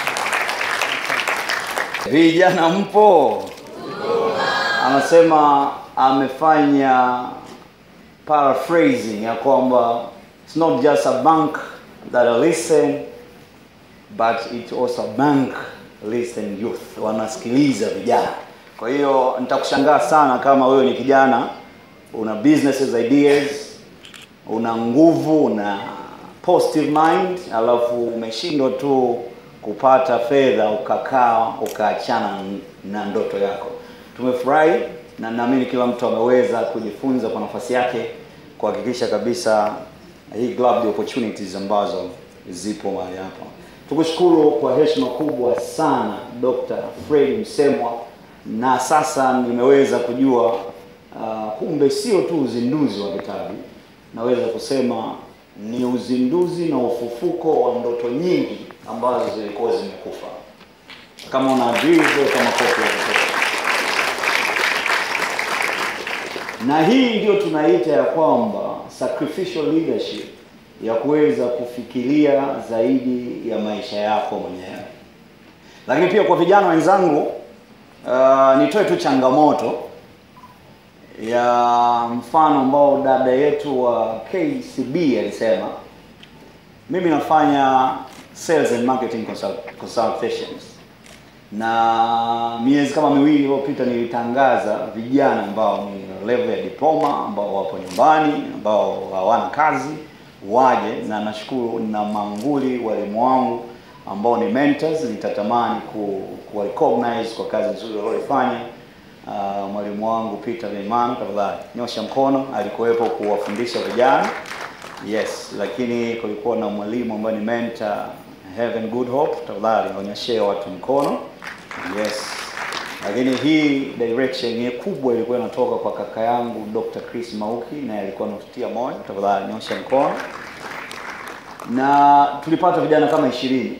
S5: Vijana mpo? Anasema amefanya paraphrasing ya kwamba it's not just a bank that I listen but it's also a bank listen youth, wanasikiliza vijana. Kwa hiyo nitakushangaa sana kama wewe ni kijana una businesses ideas, una nguvu, una positive mind, alafu umeshindwa tu kupata fedha ukakaa ukaachana na ndoto yako. Tumefurahi na naamini kila mtu ameweza kujifunza kwa nafasi yake kuhakikisha kabisa hii global opportunities ambazo zipo mahali hapa. Tukushukuru kwa heshima kubwa sana Dr. Fred Msemwa, na sasa nimeweza kujua uh, kumbe sio tu uzinduzi wa kitabu, naweza kusema ni uzinduzi na ufufuko wa ndoto nyingi ambazo zilikuwa zimekufa. Kama una agree, kama kofi ya kutosha. na hii ndio tunaita ya kwamba sacrificial leadership ya kuweza kufikiria zaidi ya maisha yako mwenyewe. Lakini pia kwa vijana wenzangu, uh, nitoe tu changamoto ya mfano ambao dada yetu wa KCB alisema, mimi nafanya sales and marketing consult- consultations na miezi kama miwili iliyopita nilitangaza vijana ambao ni level ya diploma ambao wapo nyumbani ambao hawana kazi waje, na nashukuru na manguli walimu wangu ambao ni mentors, nitatamani ku, ku recognize kwa kazi nzuri walioifanya. Uh, mwalimu wangu Peter Leman, tafadhali nyosha mkono, alikuwepo kuwafundisha vijana yes, lakini kulikuwa na mwalimu ambaye ni mentor Heaven Good Hope, tafadhali onyeshee watu mkono. Yes. Lakini hii direction hii kubwa ilikuwa inatoka kwa kaka yangu Dr. Chris Mauki naye alikuwa anatutia moyo, tafadhali nyosha mkono. Na tulipata vijana kama ishirini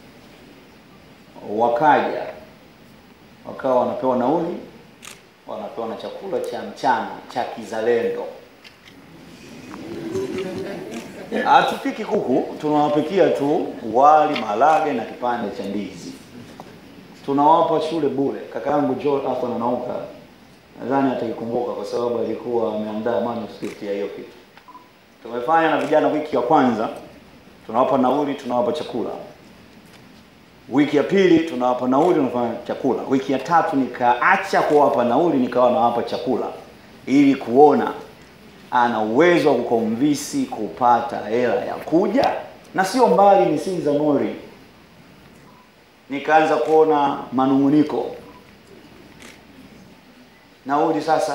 S5: wakaja wakawa wanapewa nauli, wanapewa na chakula cha mchana cha kizalendo
S14: Hatupiki kuku, tunawapikia tu wali, maharage na kipande cha ndizi. Tunawapa shule bure. Kaka yangu Joel hapa anauka, nadhani ataikumbuka kwa sababu alikuwa ameandaa manuscript ya hiyo kitu. Tumefanya na vijana wiki ya kwanza, tunawapa nauli, tunawapa chakula. Wiki ya pili tunawapa nauli, tunafanya chakula. Wiki ya tatu nikaacha kuwapa nauli, nikawa nawapa chakula ili kuona ana uwezo wa kukomvisi kupata hela ya kuja, na sio mbali, ni Sinza Mori. Nikaanza kuona manung'uniko, nauli sasa,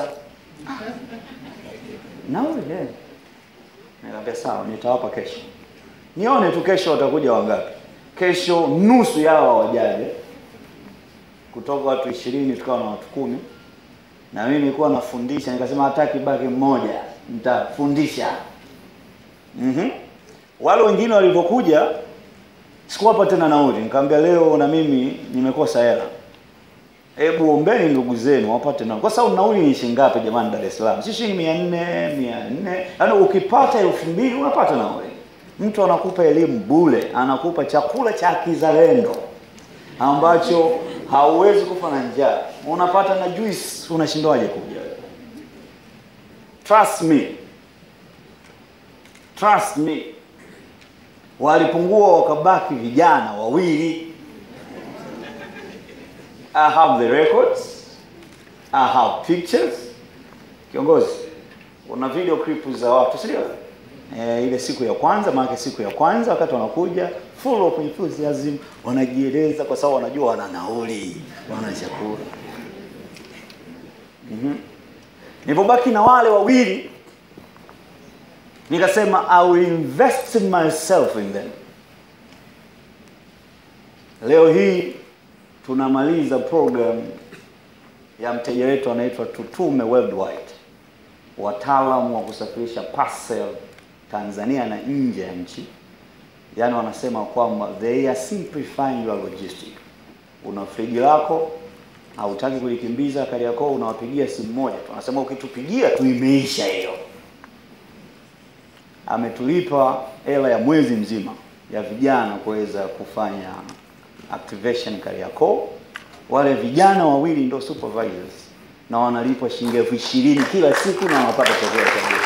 S14: nauli eh. Nikamwambia sawa, nitawapa kesho, nione tu kesho watakuja wangapi. Kesho nusu yao hawajaje, kutoka watu ishirini tukawa na watu kumi na mimi nilikuwa nafundisha, nikasema hataki baki mmoja, nitafundisha. Mhm. Wale wengine walivyokuja sikuwapa tena nauli, nikamwambia leo na mimi nimekosa hela, hebu ombeni ndugu zenu wapate nauli, kwa sababu nauli ni shilingi ngapi jamani? Dar es Salaam si shilingi mia nne mia nne yaani ukipata elfu mbili unapata nauli. Mtu anakupa elimu bure, anakupa chakula cha kizalendo ambacho hauwezi kufa na njaa, unapata na juice, unashindwaje kuja? Trust me, trust me. Walipungua wakabaki vijana wawili. I have the records, I have pictures. Kiongozi, una video clip za watu si ndio? Eh, ile siku ya kwanza, maana siku ya kwanza wakati wanakuja full of enthusiasm, wanajieleza kwa sababu wanajua wana nauli, wana chakula. Mhm. Nilipobaki na wale wawili nikasema I will invest myself in them. Leo hii tunamaliza program ya mteja wetu anaitwa Tutume Worldwide, wataalamu wa kusafirisha parcel Tanzania na nje ya nchi. Yaani wanasema kwamba they are simplifying your logistic. Una friji lako hautaki kulikimbiza Kariakoo, unawapigia simu moja tu, anasema ukitupigia tu imeisha hiyo. Ametulipa hela ya mwezi mzima ya vijana kuweza kufanya activation Kariakoo. Wale vijana wawili ndio supervisors na wanalipwa shilingi elfu ishirini kila siku na wanapata chakula cha bure.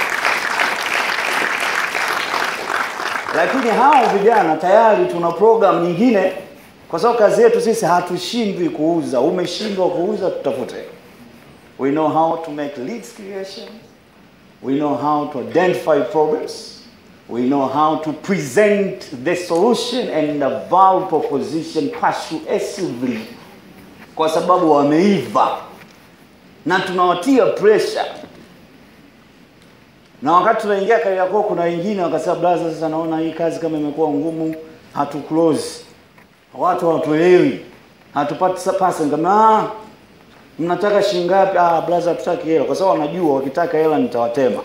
S14: Lakini hao vijana tayari tuna program nyingine, kwa sababu kazi yetu sisi hatushindwi kuuza. Umeshindwa kuuza, tutafute. We know how to make leads creation. We know how to identify problems. We know how to present the solution and the value proposition persuasively, kwa sababu wameiva na tunawatia pressure na wakati tunaingia Kariakoo, kuna wengine wakasema, brother, sasa naona hii kazi kama imekuwa ngumu, hatu close, watu hawatuelewi, hatupati pasa. Nikamwambia ah, mnataka shilingi ngapi? Ah, brother, hatutaki hela, kwa sababu wanajua wakitaka hela nitawatema.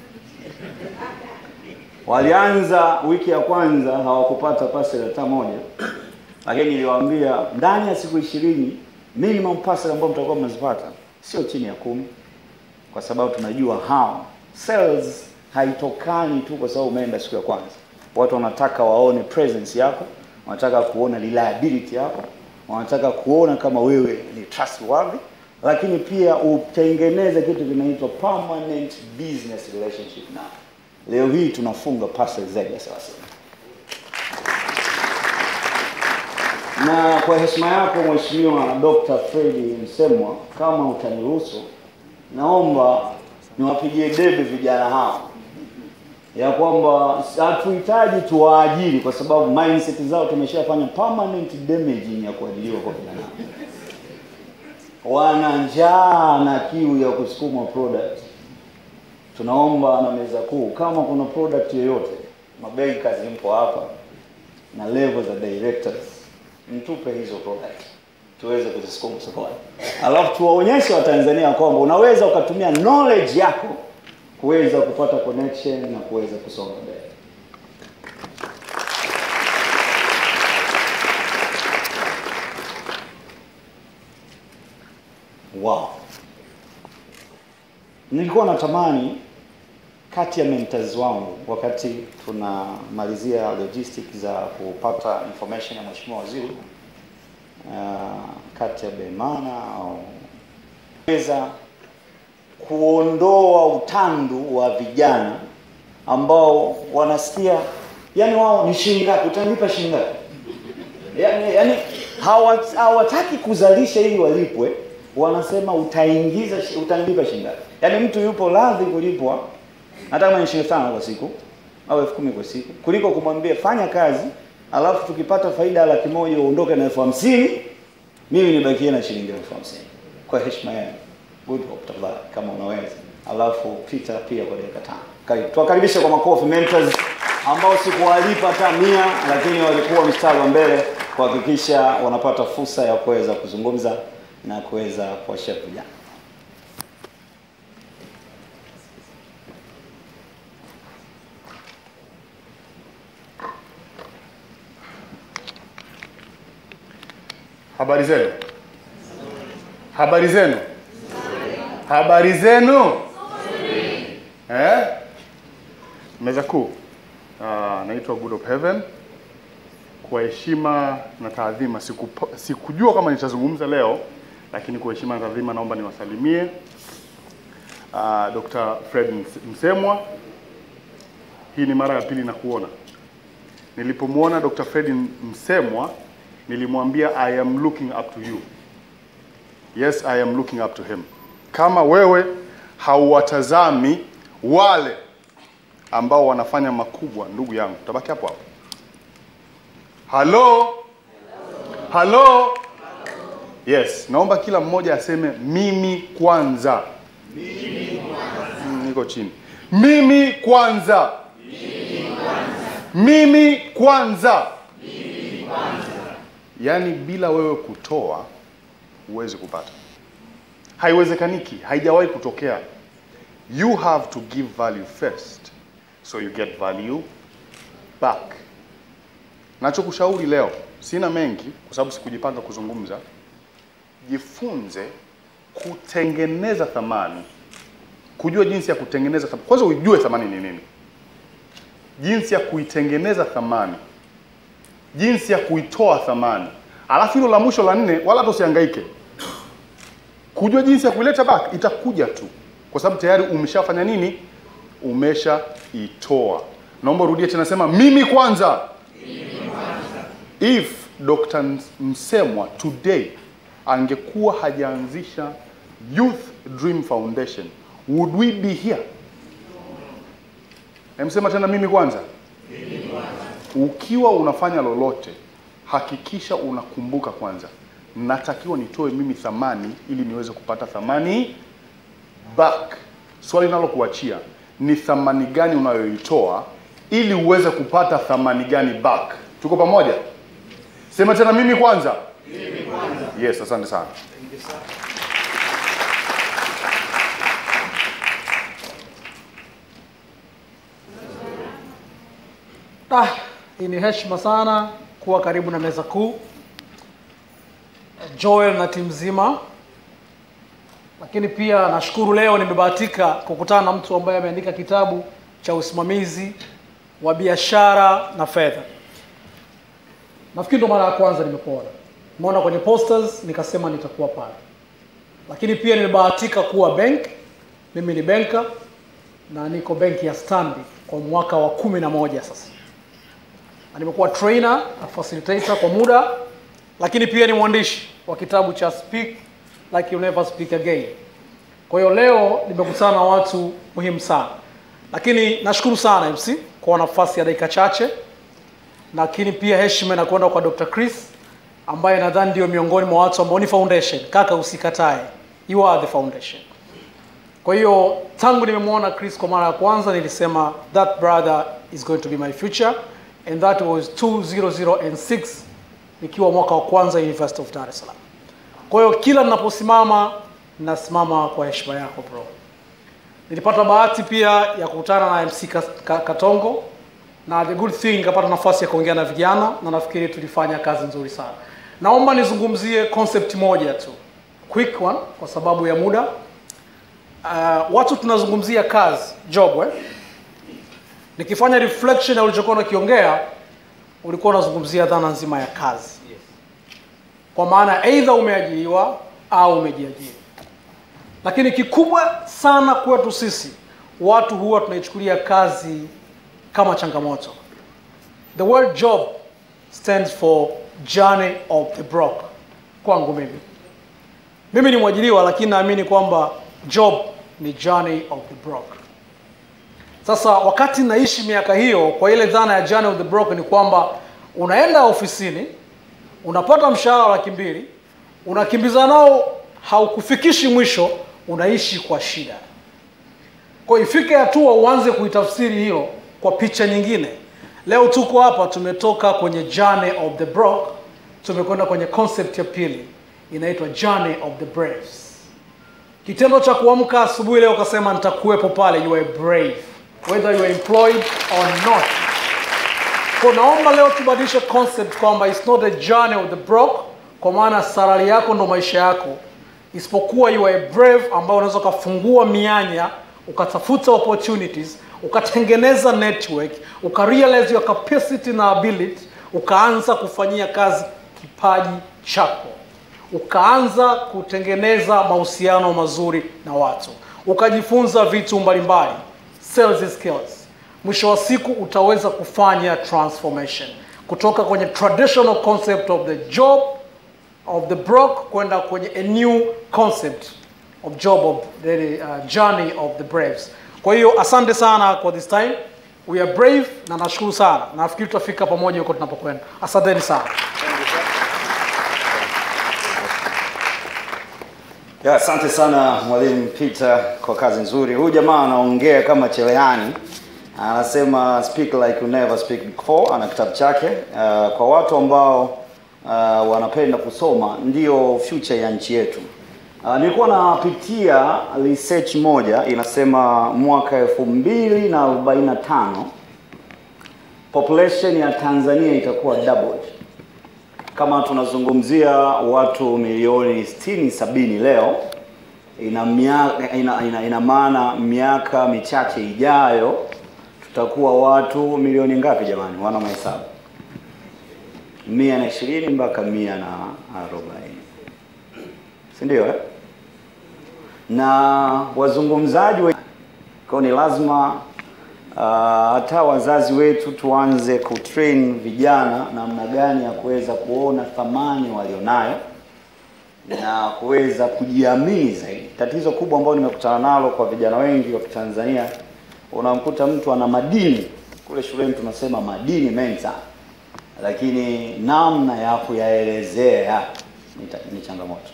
S14: Walianza wiki ya kwanza hawakupata parcel hata moja, lakini niliwaambia ndani ya siku ishirini minimum parcel ambayo mtakuwa mnazipata sio chini ya kumi, kwa sababu tunajua hao sales haitokani tu kwa sababu umeenda siku ya kwanza. Watu wanataka waone presence yako, wanataka kuona reliability yako, wanataka kuona kama wewe ni trustworthy, lakini pia utengeneze kitu kinaitwa permanent business relationship na leo hii tunafunga parcel zaidi ya thelathini. Na kwa heshima yako Mheshimiwa Dr. Fredi Msemwa, kama utaniruhusu, naomba niwapigie debe vijana hao ya kwamba hatuhitaji tuwaajiri kwa sababu mindset zao tumeshafanya permanent damaging ya kuajiriwa kwa vijana. Wana njaa na kiu ya kusukuma product. Tunaomba na meza kuu, kama kuna product yoyote, mabankers mpo hapa na level za directors, mtupe hizo product tuweze kuzisukuma sokoni, alafu tuwaonyeshe Watanzania kwamba unaweza ukatumia knowledge yako kuweza kupata connection na kuweza kusonga mbele. Wow, nilikuwa natamani kati ya mentors wangu wakati tunamalizia logistics za kupata information ya mheshimiwa waziri uh, kati ya Beimana au weza kuondoa utandu wa vijana ambao wanasikia yani wao ni shilingi ngapi, utanipa shilingi ngapi? Yani, yani hawa- hawataki kuzalisha ili walipwe, wanasema utaingiza shi- utanilipa shilingi ngapi? Yani mtu yupo radhi kulipwa hata kama ni shilingi tano kwa siku au elfu kumi kwa siku kuliko kumwambia fanya kazi alafu tukipata faida ya laki moja uondoke na elfu hamsini mimi nibakie na shilingi elfu hamsini kwa heshima yenu good hope tafadhali kama unaweza alafu Peter pia kwa dakika tano karibu tuwakaribishe kwa makofi mentors ambao sikuwalipa hata mia lakini walikuwa mstari wa mbele kuhakikisha wanapata fursa ya kuweza kuzungumza na kuweza kuwashape vijana
S15: Habari zenu? Habari zenu? Habari zenu? Eh? Meza kuu. Uh, naitwa Good of Heaven. Kwa heshima na taadhima, siku, sikujua kama nitazungumza leo, lakini kwa heshima na taadhima naomba niwasalimie uh, Dr. Fred Ms- Msemwa. Hii ni mara ya pili na kuona. Nilipomwona Dr. Fred Msemwa nilimwambia I am looking up to you. Yes, I am looking up to him. Kama wewe hauwatazami wale ambao wanafanya makubwa, ndugu yangu, tabaki hapo hapo. Halo, halo. Yes, naomba kila mmoja aseme mimi kwanza. Mm, niko chini. Mimi kwanza. Mimi kwanza. Yaani bila wewe kutoa huwezi kupata. Haiwezekaniki, haijawahi kutokea. You have to give value first so you get value back. Nachokushauri leo, sina mengi kwa sababu sikujipanga kuzungumza. Jifunze kutengeneza thamani, kujua jinsi ya kutengeneza thamani. Kwanza ujue thamani ni nini, jinsi ya kuitengeneza thamani jinsi ya kuitoa thamani. Alafu hilo la mwisho la nne, wala hata usihangaike kujua jinsi ya kuileta back, itakuja tu, kwa sababu tayari umeshafanya nini? Umeshaitoa. Naomba urudie tena, sema mimi kwanza. If Dr. Msemwa today angekuwa hajaanzisha Youth Dream Foundation, would we be here? Emsema tena mimi kwanza. Ukiwa unafanya lolote, hakikisha unakumbuka kwanza, natakiwa nitoe mimi thamani ili niweze kupata thamani back. Swali nalokuachia ni thamani gani unayoitoa ili uweze kupata thamani gani back. Tuko pamoja? Sema tena mimi kwanza. Yes, asante sana.
S16: Ah, hii ni heshima sana kuwa karibu na meza kuu Joel na timu nzima, lakini pia nashukuru leo nimebahatika kukutana na mtu ambaye ameandika kitabu cha usimamizi wa biashara na fedha. Nafikiri ndo mara ya kwanza nimekuona, nimeona kwenye posters nikasema nitakuwa pale, lakini pia nimebahatika kuwa bank. Mimi ni benka na niko benki ya Stanbic kwa mwaka wa kumi na moja sasa na nimekuwa trainer na facilitator kwa muda, lakini pia ni mwandishi wa kitabu cha Speak Like You Never Speak Again. Kwa hiyo leo nimekutana na watu muhimu sana, lakini nashukuru sana MC kwa nafasi ya dakika chache, lakini pia heshima inakwenda kwa Dr. Chris ambaye nadhani ndio miongoni mwa watu ambao ni foundation. Kaka, usikatae, you are the foundation. Kwa hiyo tangu nimemwona Chris kwa mara ya kwanza nilisema that brother is going to be my future and that was 2006 nikiwa mwaka wa kwanza University of Dar es Salaam. Kwa hiyo kila ninaposimama nasimama kwa heshima yako bro. Nilipata bahati pia ya kukutana na MC Ka- Ka- Katongo na the good thing nikapata nafasi ya kuongea na vijana na nafikiri tulifanya kazi nzuri sana. Naomba nizungumzie concept moja tu, quick one kwa sababu ya muda. Uh, watu tunazungumzia kazi job eh? nikifanya reflection ya ulichokuwa unakiongea ulikuwa unazungumzia dhana nzima ya kazi kwa maana aidha umeajiriwa au umejiajiri lakini kikubwa sana kwetu sisi watu huwa tunaichukulia kazi kama changamoto the word job stands for journey of the broke kwangu mimi mimi ni mwajiriwa lakini naamini kwamba job ni journey of the broke sasa wakati naishi miaka hiyo kwa ile dhana ya journey of the broke ni kwamba unaenda ofisini unapata mshahara wa laki mbili unakimbiza nao haukufikishi mwisho unaishi kwa shida kwa hiyo ifike hatua uanze kuitafsiri hiyo kwa picha nyingine leo tuko hapa tumetoka kwenye journey of the broke tumekwenda kwenye concept ya pili inaitwa journey of the braves kitendo cha kuamka asubuhi leo ukasema nitakuwepo pale you are brave whether you are employed or not kwa naomba leo tubadilishe concept kwamba it's not a journey of the broke kwa maana salari yako ndo maisha yako isipokuwa you are a brave ambao unaweza ukafungua mianya ukatafuta opportunities ukatengeneza network ukarealize your capacity na ability ukaanza kufanyia kazi kipaji chako ukaanza kutengeneza mahusiano mazuri na watu ukajifunza vitu mbalimbali sales skills mwisho wa siku utaweza kufanya transformation kutoka kwenye traditional concept of the job of the broke kwenda kwenye a new concept of job of the uh, journey of the braves kwa hiyo asante sana kwa this time we are brave na nashukuru sana nafikiri tutafika pamoja huko tunapokwenda asanteni sana
S14: Ya, asante sana mwalimu Peter kwa kazi nzuri. Huyu jamaa anaongea kama cherehani, anasema speak like you never speak before. Ana kitabu chake. Uh, kwa watu ambao uh, wanapenda kusoma, ndio future ya nchi yetu. Uh, nilikuwa napitia research moja inasema mwaka elfu mbili na arobaini na tano population ya Tanzania itakuwa doubled kama tunazungumzia watu milioni 60 sabini leo ina, miaka, ina, ina, ina maana miaka michache ijayo tutakuwa watu milioni ngapi jamani wana mahesabu mia na ishirini mpaka mia na arobaini si ndio eh? na wazungumzaji we... kwa ni lazima uh, hata wazazi wetu tuanze kutrain vijana namna gani ya kuweza kuona thamani walionayo na kuweza kujiamini zaidi. Tatizo kubwa ambalo nimekutana nalo kwa vijana wengi wa Kitanzania, unamkuta mtu ana madini kule shuleni tunasema madini mensa, lakini namna ya kuyaelezea ni, ta- ni changamoto.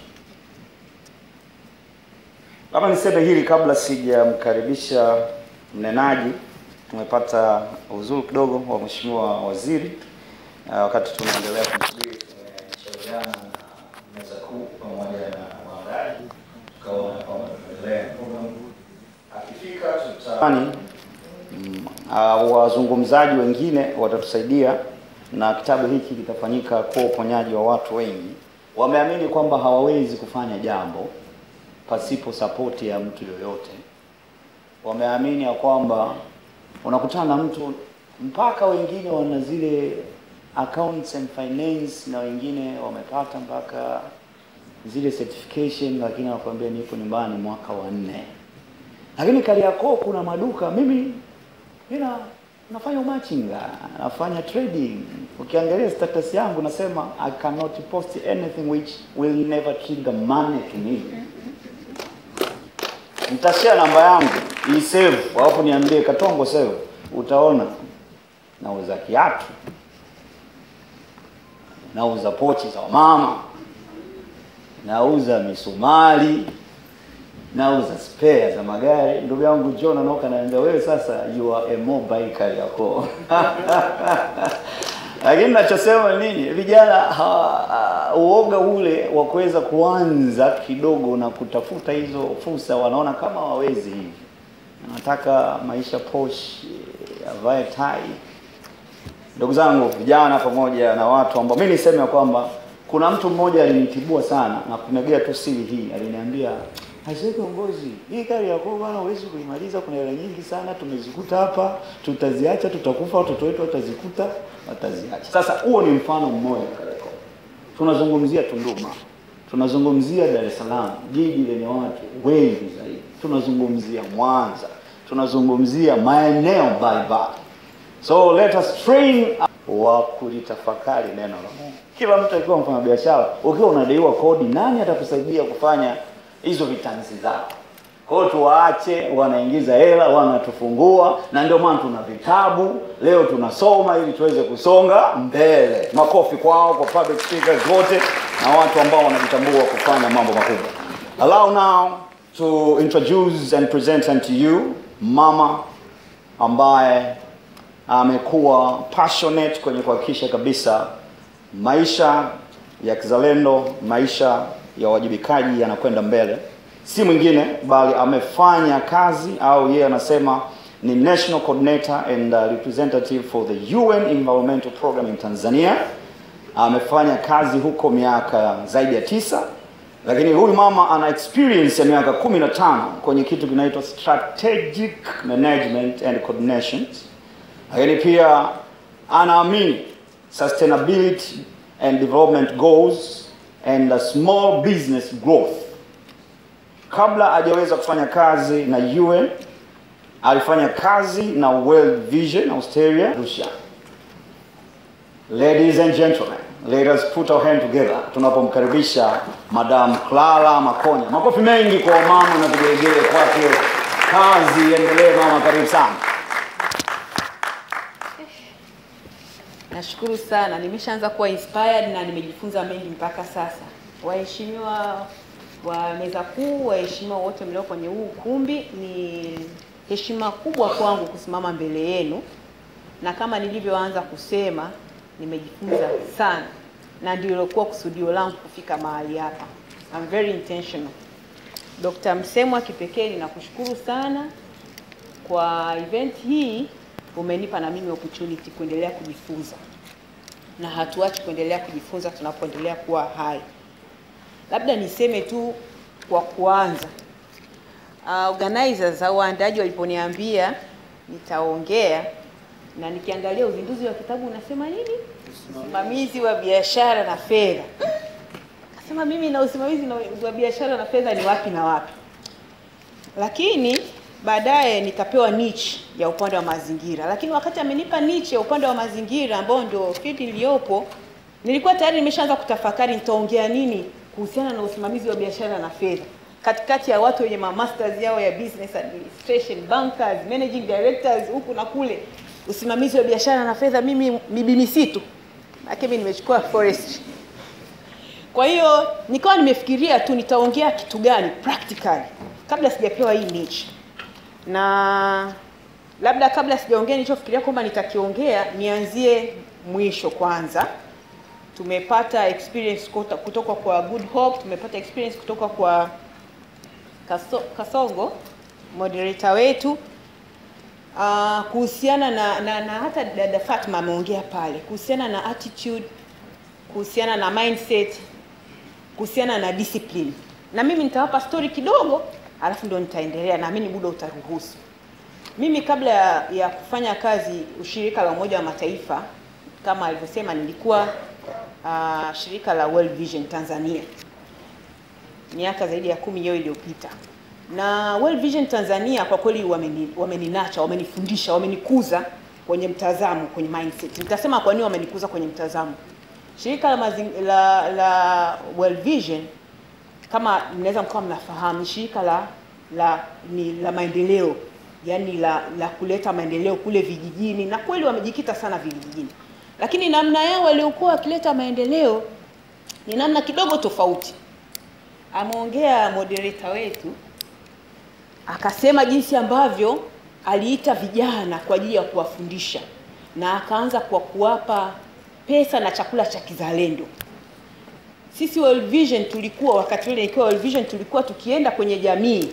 S14: Labda niseme hili kabla sijamkaribisha mnenaji. Tumepata uzuri kidogo wa mheshimiwa waziri uh, wakati tunaendelea kumsubiri, tumeshauriana na meza kuu pamoja na waandaji, tukaona kwamba tuendelee program. Akifika tutani mm, uh, wazungumzaji wengine watatusaidia na kitabu hiki kitafanyika kwa uponyaji wa watu wengi. Wameamini kwamba hawawezi kufanya jambo pasipo sapoti ya mtu yoyote. Wameamini ya kwamba unakutana na mtu mpaka wengine wana zile accounts and finance na wengine wamepata mpaka zile certification, lakini wanakuambia nipo nyumbani mwaka wa nne. Lakini Kariakoo kuna maduka, mimi mina nafanya umachinga, nafanya trading. Ukiangalia status yangu nasema I cannot post anything which will never trigger money to me. Nitashare namba yangu hii save, alafu niambie Katongo save, utaona nauza kiatu, nauza pochi za mama, nauza misumari, nauza spare za magari. Ndugu yangu John anaoka ananiambia wewe sasa you are a mobile Kariakoo. Lakini nachosema ni nini, vijana ha- ha- uoga ule wa kuweza kuanza kidogo na kutafuta hizo fursa, wanaona kama hawawezi hivi, anataka maisha posh, avae tai. Ndugu zangu vijana, pamoja na watu ambao mimi niseme ya kwamba kuna mtu mmoja alinitibua sana na kumegea tu siri hii, aliniambia Aisee kiongozi, hii kari yako bwana huwezi kuimaliza, kuna hela nyingi sana tumezikuta hapa, tutaziacha, tutakufa, watoto wetu watazikuta, wataziacha. Sasa huo ni mfano mmoja Kariakoo. Tunazungumzia Tunduma, tunazungumzia Dar es Salaam, jiji lenye watu wengi zaidi, tunazungumzia Mwanza, tunazungumzia maeneo mbalimbali. So let us train wa kulitafakari neno la Mungu. Kila mtu akiwa mfanyabiashara, ukiwa unadaiwa kodi, nani atakusaidia kufanya hizo vitanzi zao? Kwa hiyo tuwaache, wanaingiza hela, wanatufungua, na ndio maana tuna vitabu leo tunasoma ili tuweze kusonga mbele. Makofi kwao, kwa public speakers wote na watu ambao wanajitambua kufanya mambo makubwa. Allow now to introduce and present unto you mama ambaye amekuwa passionate kwenye kuhakikisha kabisa maisha ya kizalendo, maisha ya uwajibikaji yanakwenda mbele. Si mwingine bali amefanya kazi au yeye anasema ni national coordinator and uh, representative for the UN Environmental Program in Tanzania. Amefanya kazi huko miaka zaidi ya tisa, lakini huyu mama ana experience ya miaka kumi na tano kwenye kitu kinaitwa strategic management and coordination lakini pia anaamini sustainability and development goals and a small business growth. Kabla hajaweza kufanya kazi na UN, alifanya kazi na World Vision Australia, Russia. Ladies and gentlemen, let us put our hand together tunapomkaribisha Madam Clara Makonya. Makofi mengi kwa mama na vigelegele kwake. Kazi endelee mama, karibu sana.
S17: Nashukuru sana, nimeshaanza kuwa inspired na nimejifunza mengi mpaka sasa. Waheshimiwa wa meza kuu, waheshimiwa wote mlio kwenye huu ukumbi, ni heshima kubwa kwangu kusimama mbele yenu, na kama nilivyoanza kusema, nimejifunza sana na ndio ilikuwa kusudio langu kufika mahali hapa. I'm very intentional. Dr. Msemwa, kipekee ninakushukuru sana kwa event hii umenipa na mimi opportunity kuendelea kujifunza na hatuachi kuendelea kujifunza tunapoendelea kuwa hai. Labda niseme tu kwa kuanza, uh, organizers au waandaji waliponiambia nitaongea na nikiangalia uzinduzi wa kitabu unasema nini, usimamizi wa biashara na fedha. Kasema mimi na usimamizi na- wa biashara na fedha ni wapi na wapi, lakini baadaye nikapewa niche ya upande wa mazingira, lakini wakati amenipa niche ya upande wa mazingira ambao ndio field iliyopo, nilikuwa tayari nimeshaanza kutafakari nitaongea nini kuhusiana na usimamizi wa biashara na fedha katikati ya watu wenye ma masters yao ya business administration, bankers, managing directors huku na kule, usimamizi wa biashara na fedha, mimi mibi misitu, maana mimi nimechukua forestry. Kwa hiyo nikawa nimefikiria tu nitaongea kitu gani practically kabla sijapewa hii niche na labda kabla sijaongea nilichofikiria kwamba nitakiongea, nianzie mwisho kwanza. Tumepata experience kuto- kutoka kwa Good Hope, tumepata experience kutoka kwa Kaso, Kasongo moderator wetu uh, kuhusiana na, na, na hata dada Fatma ameongea pale kuhusiana na attitude, kuhusiana na mindset, kuhusiana na discipline, na mimi nitawapa story kidogo alafu ndo nitaendelea, naamini muda utaruhusu. Mimi kabla ya, ya kufanya kazi ushirika la Umoja wa Mataifa kama alivyosema, nilikuwa uh, shirika la World Vision Tanzania miaka zaidi ya kumi hiyo iliyopita, na World Vision Tanzania kwa kweli wameni, wameninacha, wamenifundisha, wamenikuza kwenye mtazamo, kwenye mindset. Nitasema kwa nini wamenikuza kwenye mtazamo. Shirika la, mazing, la, la World Vision kama mnaweza mkawa mnafahamu ni shirika la la ni la maendeleo yani la la kuleta maendeleo kule vijijini, na kweli wamejikita sana vijijini, lakini namna yao waliokuwa wakileta maendeleo ni namna kidogo tofauti. Ameongea moderator wetu akasema jinsi ambavyo aliita vijana kwa ajili ya kuwafundisha na akaanza kwa kuwapa pesa na chakula cha kizalendo. Sisi World Vision tulikuwa wakati ule nikiwa World Vision tulikuwa tukienda kwenye jamii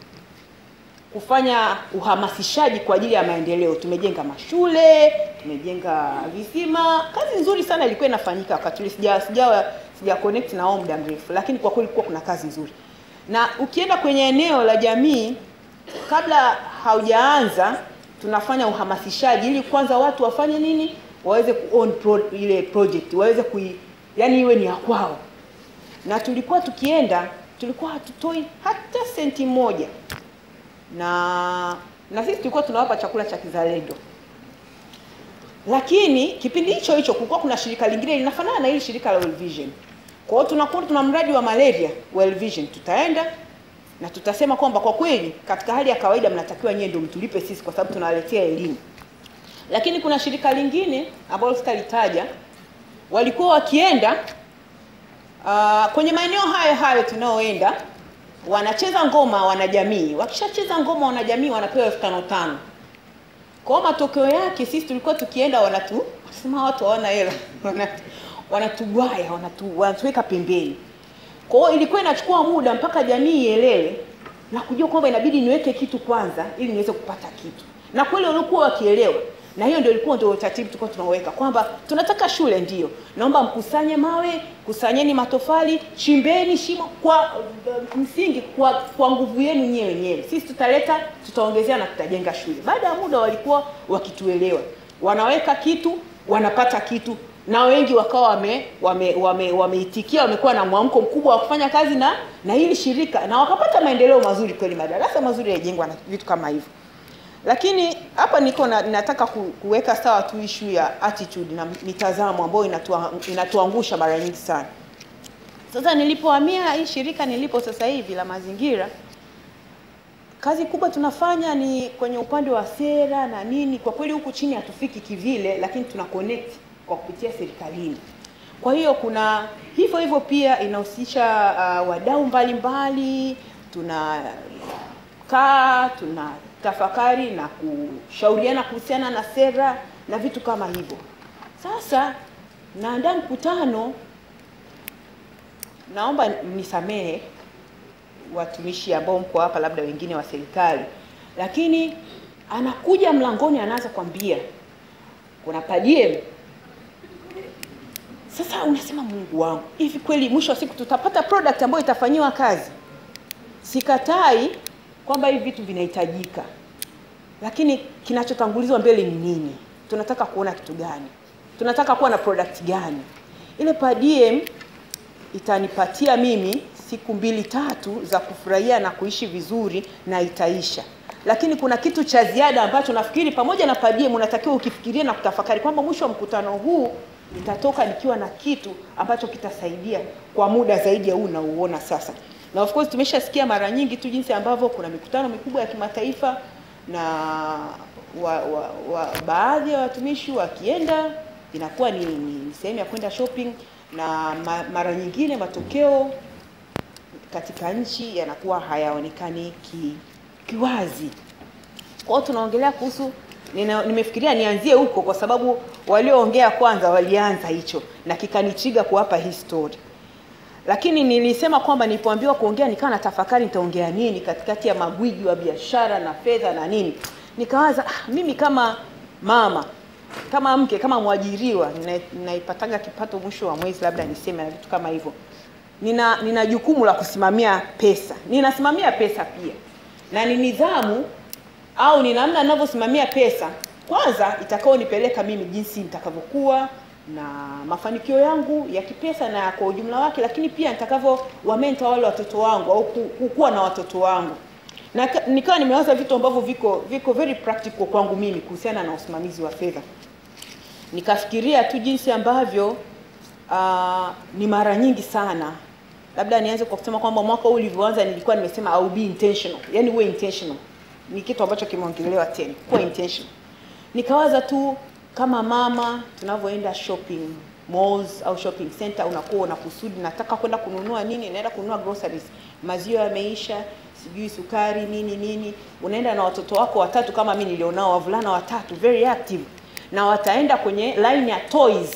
S17: kufanya uhamasishaji kwa ajili ya maendeleo. Tumejenga mashule, tumejenga visima. Kazi nzuri sana ilikuwa inafanyika wakati ule. Sija sija sija connect na wao muda mrefu, lakini kwa kweli kulikuwa kuna kazi nzuri. na ukienda kwenye eneo la jamii kabla haujaanza tunafanya uhamasishaji ili kwanza watu wafanye nini waweze kuown pro, ile project waweze kui yani iwe ni ya kwao na tulikuwa tukienda tulikuwa hatutoi hata senti moja na na sisi tulikuwa tunawapa chakula cha kizalendo lakini kipindi hicho hicho kulikuwa kuna shirika lingine linafanana na hili shirika la World Vision kwa hiyo tunakuwa tuna mradi wa malaria World Vision tutaenda na tutasema kwamba kwa kweli katika hali ya kawaida mnatakiwa nyie ndio mtulipe sisi kwa sababu tunawaletea elimu lakini kuna shirika lingine ambalo sitalitaja walikuwa wakienda uh, kwenye maeneo hayo hayo tunaoenda wanacheza ngoma wanajamii wakishacheza ngoma wanajamii wanapewa elfu tano tano kwa hiyo matokeo yake sisi tulikuwa tukienda wanatu wasema watu hawana hela Wanatu- wanatugwaya wanatu, wanatuweka pembeni kwa hiyo ilikuwa inachukua muda mpaka jamii ielewe na kujua kwamba inabidi niweke kitu kwanza ili niweze kupata kitu na kweli walikuwa wakielewa na hiyo ndio ilikuwa ndio utaratibu tulikuwa tunaweka kwamba tunataka shule ndio naomba mkusanye mawe kusanyeni matofali chimbeni shimo kwa uh, msingi kwa, kwa nguvu yenu nyewe wenyewe sisi tutaleta tutaongezea na tutajenga shule baada ya muda walikuwa wakituelewa wanaweka kitu wanapata kitu na wengi wakawa wame wameitikia wame, wameitikia, wamekuwa na mwamko mkubwa wa kufanya kazi na na hili shirika na wakapata maendeleo mazuri kweli madarasa mazuri yajengwa na vitu kama hivyo lakini hapa niko na, nataka ku- kuweka sawa tu issue ya attitude na mitazamo ambayo inatua, inatuangusha mara nyingi sana sasa nilipohamia hii shirika nilipo sasa hivi la mazingira kazi kubwa tunafanya ni kwenye upande wa sera na nini kwa kweli huku chini hatufiki kivile lakini tuna connect kwa kupitia serikalini kwa hiyo kuna hivyo hivyo pia inahusisha uh, wadau mbalimbali tunakaa tuna tafakari na kushauriana kuhusiana na sera na vitu kama hivyo sasa naandaa mkutano naomba nisamehe watumishi ambao mko hapa labda wengine wa serikali lakini anakuja mlangoni anaanza kwambia kuna padiem sasa unasema mungu wangu hivi kweli mwisho wa siku tutapata product ambayo itafanyiwa kazi sikatai kwamba hivi vitu vinahitajika lakini kinachotangulizwa mbele ni nini tunataka kuona kitu gani tunataka kuwa na product gani ile padiem itanipatia mimi siku mbili tatu za kufurahia na kuishi vizuri na itaisha lakini kuna kitu cha ziada ambacho nafikiri pamoja na padiem unatakiwa ukifikiria na kutafakari kwamba mwisho wa mkutano huu nitatoka nikiwa na kitu ambacho kitasaidia kwa muda zaidi ya huu unaouona sasa na of course tumeshasikia mara nyingi tu jinsi ambavyo kuna mikutano mikubwa ya kimataifa na wa, wa, wa, baadhi ya watumishi wakienda inakuwa ni, ni, ni sehemu ya kwenda shopping na ma, mara nyingine matokeo katika nchi yanakuwa hayaonekani ki, kiwazi kwa hiyo tunaongelea kuhusu nina, nimefikiria nianzie huko kwa sababu walioongea kwanza walianza hicho na kikanichiga kuwapa hii story lakini nilisema kwamba nilipoambiwa kuongea nikawa na tafakari nitaongea nini katikati ya magwiji wa biashara na fedha na nini nikawaza ah, mimi kama mama kama mke kama mwajiriwa nina- ninaipataga kipato mwisho wa mwezi labda niseme na vitu kama hivyo nina nina jukumu la kusimamia pesa ninasimamia pesa pia na ni nidhamu au ni namna ninavyosimamia pesa kwanza itakaonipeleka mimi jinsi nitakavyokuwa na mafanikio yangu ya kipesa na kwa ujumla wake lakini pia nitakavyo wamenta wale watoto wangu au ku- kukuwa na watoto wangu na ka- nikawa nimewaza vitu ambavyo viko viko very practical kwangu mimi kuhusiana na usimamizi wa fedha nikafikiria tu jinsi ambavyo uh, ni mara nyingi sana labda nianze kwa kusema kwamba mwaka huu ulivyoanza nilikuwa nimesema I will be intentional yani uwe intentional ni kitu ambacho kimeongelewa tena kuwa intentional nikawaza tu kama mama tunavyoenda shopping malls au shopping center unakuwa una kusudi nataka kwenda kununua nini naenda kununua groceries maziwa yameisha sijui sukari nini nini unaenda na watoto wako watatu kama mi nilionao wavulana watatu very active na wataenda kwenye line ya toys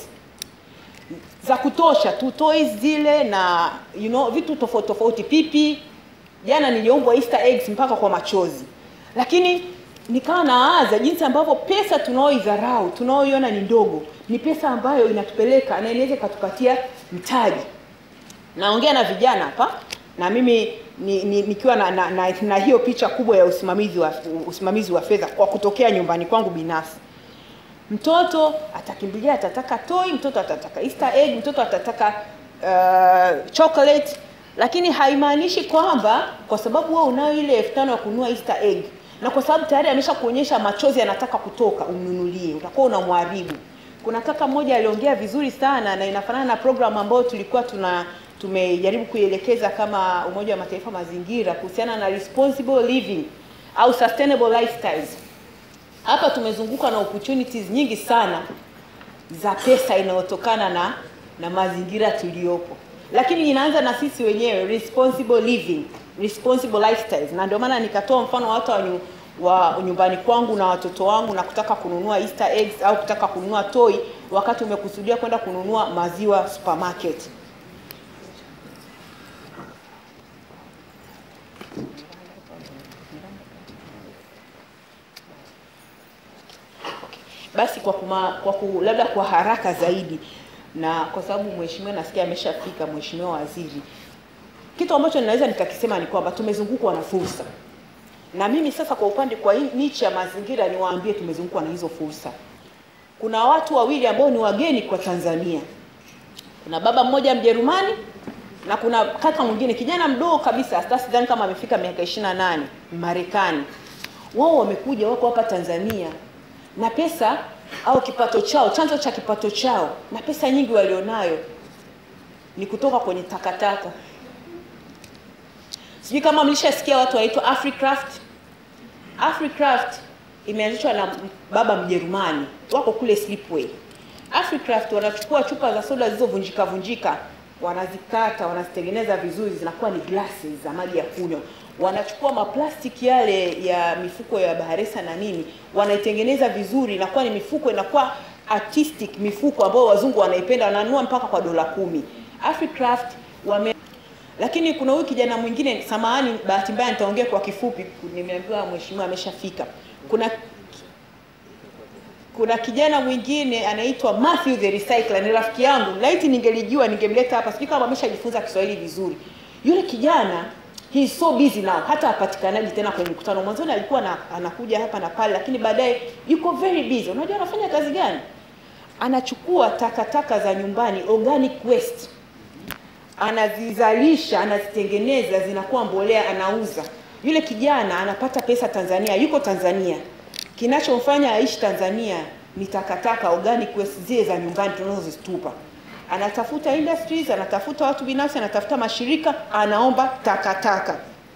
S17: za kutosha tu toys zile na you know vitu tofauti tofauti pipi jana niliombwa easter eggs mpaka kwa machozi lakini nikawa naaza jinsi ambavyo pesa tunaoidharau tunaoiona ni ndogo ni pesa ambayo inatupeleka na inaweza ikatupatia mtaji naongea na vijana hapa na mimi ni, ni, nikiwa na, na, na, na hiyo picha kubwa ya usimamizi wa, usimamizi wa fedha kwa kutokea nyumbani kwangu binafsi. Mtoto atakimbilia, atataka toy, mtoto atataka Easter egg, mtoto atataka uh, chocolate, lakini haimaanishi kwamba kwa sababu wewe unayo ile elfu tano ya kununua Easter egg na kwa sababu tayari amesha kuonyesha machozi anataka kutoka, umnunulie, utakuwa unamharibu. Kuna kaka mmoja aliongea vizuri sana na inafanana na program ambayo tulikuwa tuna tumejaribu kuielekeza kama Umoja wa Mataifa mazingira kuhusiana na responsible living au sustainable lifestyles. Hapa tumezungukwa na opportunities nyingi sana za pesa inayotokana na na mazingira tuliyopo, lakini inaanza na sisi wenyewe, responsible living, responsible lifestyles. Na ndio maana nikatoa mfano wa watu wa, nyu, wa nyumbani kwangu na watoto wangu na kutaka kununua Easter eggs au kutaka kununua toy wakati umekusudia kwenda kununua maziwa supermarket. basi kwa kuma, kwa ku, labda kwa haraka zaidi na kwa sababu mheshimiwa nasikia ameshafika mheshimiwa waziri kitu ambacho ninaweza nikakisema ni kwamba tumezungukwa na fursa na mimi sasa kwa upande kwa hii niche ya mazingira niwaambie tumezungukwa na hizo fursa kuna watu wawili ambao ni wageni kwa tanzania kuna baba mmoja mjerumani na kuna kaka mwingine kijana mdogo kabisa hata sidhani kama amefika miaka 28 marekani wao wamekuja wako hapa tanzania na pesa au kipato chao, chanzo cha kipato chao na pesa nyingi walionayo ni kutoka kwenye takataka. Sijui kama mlishasikia watu waitwa Africraft. Africraft imeanzishwa na baba Mjerumani, wako kule Slipway. Africraft wanachukua chupa za soda zilizovunjika vunjika, wanazikata, wanazitengeneza vizuri, zinakuwa ni glasses za maji ya kunywa wanachukua maplastiki yale ya mifuko ya baharesa na nini, wanaitengeneza vizuri, inakuwa ni mifuko, inakuwa artistic mifuko ambayo wazungu wanaipenda, wananunua mpaka kwa dola kumi. Africraft wame lakini kuna huyu kijana mwingine, samahani, bahati mbaya nitaongea kwa kifupi, nimeambiwa mheshimiwa ameshafika. Kuna kuna kijana mwingine anaitwa Matthew the Recycler, ni rafiki yangu. Laiti ningelijua ningemleta hapa, sijui kama ameshajifunza Kiswahili vizuri. Yule kijana he is so busy now, hata hapatikanaji tena kwenye mkutano. Mwanzoni alikuwa na, anakuja hapa na pale, lakini baadaye yuko very busy. Unajua anafanya kazi gani? Anachukua takataka za nyumbani, organic waste, anazizalisha, anazitengeneza, zinakuwa mbolea, anauza. Yule kijana anapata pesa Tanzania, yuko Tanzania. Kinachomfanya aishi Tanzania ni takataka, organic waste zile za nyumbani tunazozitupa anatafuta industries, anatafuta watu binafsi, anatafuta mashirika, anaomba takataka.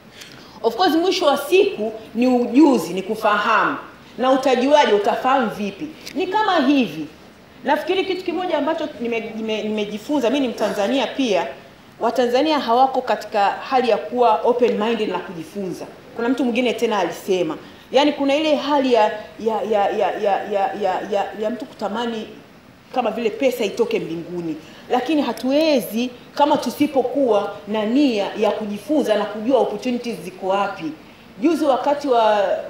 S17: Of course mwisho wa siku ni ujuzi, ni kufahamu. Na utajuaje? Utafahamu vipi? Ni kama hivi. Nafikiri kitu kimoja ambacho nimejifunza, nime, nime mimi ni Mtanzania pia, Watanzania hawako katika hali ya kuwa open minded na kujifunza. Kuna mtu mwingine tena alisema, yaani kuna ile hali ya ya ya ya ya ya, ya, ya, ya mtu kutamani kama vile pesa itoke mbinguni, lakini hatuwezi kama tusipokuwa na nia ya kujifunza na kujua opportunities ziko wapi. Juzi wakati wa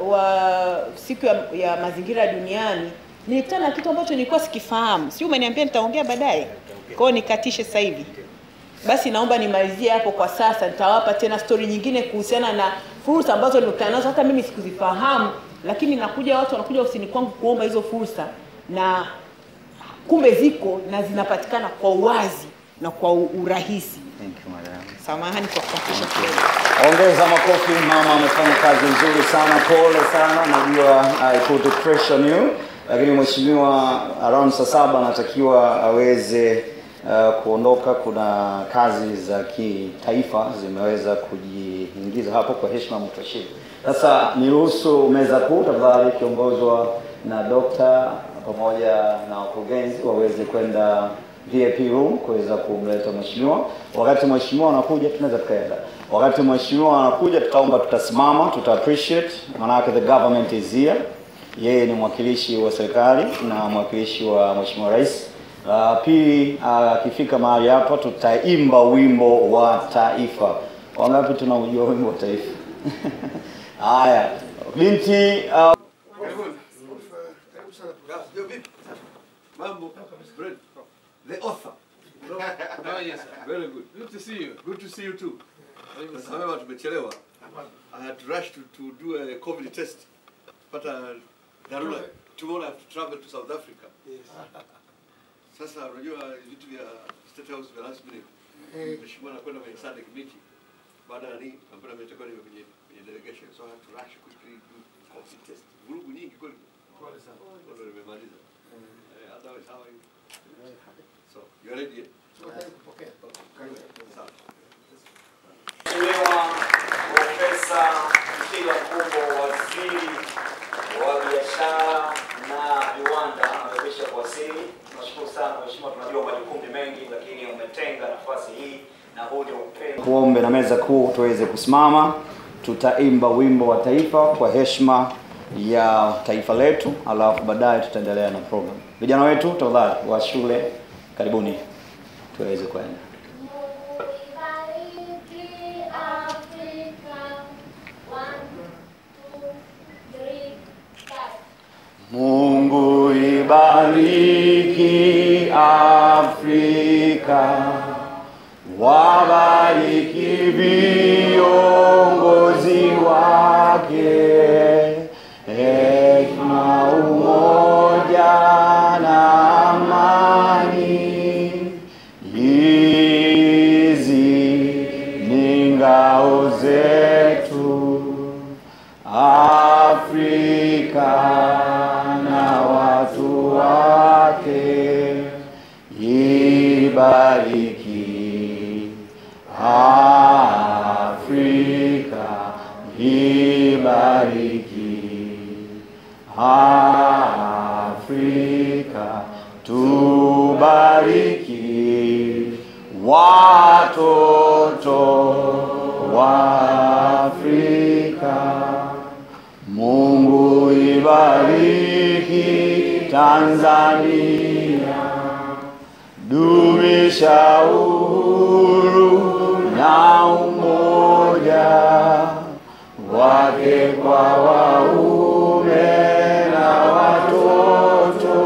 S17: wa siku ya, ya mazingira duniani nilikutana na kitu ambacho nilikuwa sikifahamu. Sio, umeniambia nitaongea baadaye, kwa hiyo nikatishe sasa hivi. Basi naomba nimalizie hapo kwa sasa, nitawapa tena story nyingine kuhusiana na fursa ambazo nimekutana nazo, hata mimi sikuzifahamu, lakini nakuja watu wanakuja ofisini kwangu kuomba hizo fursa na kumbe ziko na zinapatikana kwa uwazi na kwa urahisi.
S14: Thank you, madam.
S17: Samahani kwa kukatisha
S14: Ongeza makofi, mama amefanya kazi nzuri sana, pole sana, najua I put the pressure on you, lakini mheshimiwa around saa saba anatakiwa aweze uh, kuondoka. Kuna kazi za kitaifa zimeweza kujiingiza hapo kwa heshima mtashiri. Sasa niruhusu meza kuu tafadhali, ikiongozwa na dokta pamoja na wakurugenzi waweze kwenda VIP room kuweza kumleta mheshimiwa. Wakati mheshimiwa anakuja, tunaweza tukaenda. Wakati mheshimiwa anakuja, tutaomba tutasimama, tuta appreciate, maanake the government is here. Yeye ni mwakilishi wa serikali na mwakilishi wa mheshimiwa rais. Uh, pili akifika uh, mahali hapa tutaimba wimbo wa taifa. Wangapi tunaujua wimbo wa taifa? Haya, binti uh,
S18: Mambo, Brent, the author. Oh, yes, sir. Very good. Good to see you. Good to see you too. Nasema tumechelewa. I had to rush to, to do a COVID test. Pata dharura. Tomorrow I have to travel to South Africa. Sasa unajua vitu vya State House vya last minute.
S19: Eh.
S18: Mheshimiwa anakwenda kwenye SADC meeting. Baada ya nini? Nakwenda nimetakuwa nime kwenye kwenye delegation. So I had to rush quickly do COVID test. Vurugu nyingi kweli. Pole sana. Ndio nimemaliza. Eh, otherwise how are you? So, you are ready? eh? Karibu. Sawa.
S5: Mheshimiwa Profesa Kitila Mkumbo, waziri wa biashara na viwanda, amekwisha kuwasili. Tunashukuru sana Mheshimiwa, tunajua majukumu ni mengi, lakini umetenga nafasi hii na huu ni upendo. Kuombe na meza kuu tuweze kusimama, tutaimba wimbo wa taifa kwa heshima ya taifa letu, alafu baadaye tutaendelea na program. Vijana wetu tafadhali wa shule, karibuni tuweze kwenda. Mungu ibariki Afrika, wabariki viongozi wake, hekima, umoja na amani. Hizi ni ngao zetu Afrika na watu wake, ibariki Afrika, ibariki Afrika, tubariki watoto wa Afrika. Mungu ibariki Tanzania, dumisha uhuru na umoja wake kwa waume na watoto.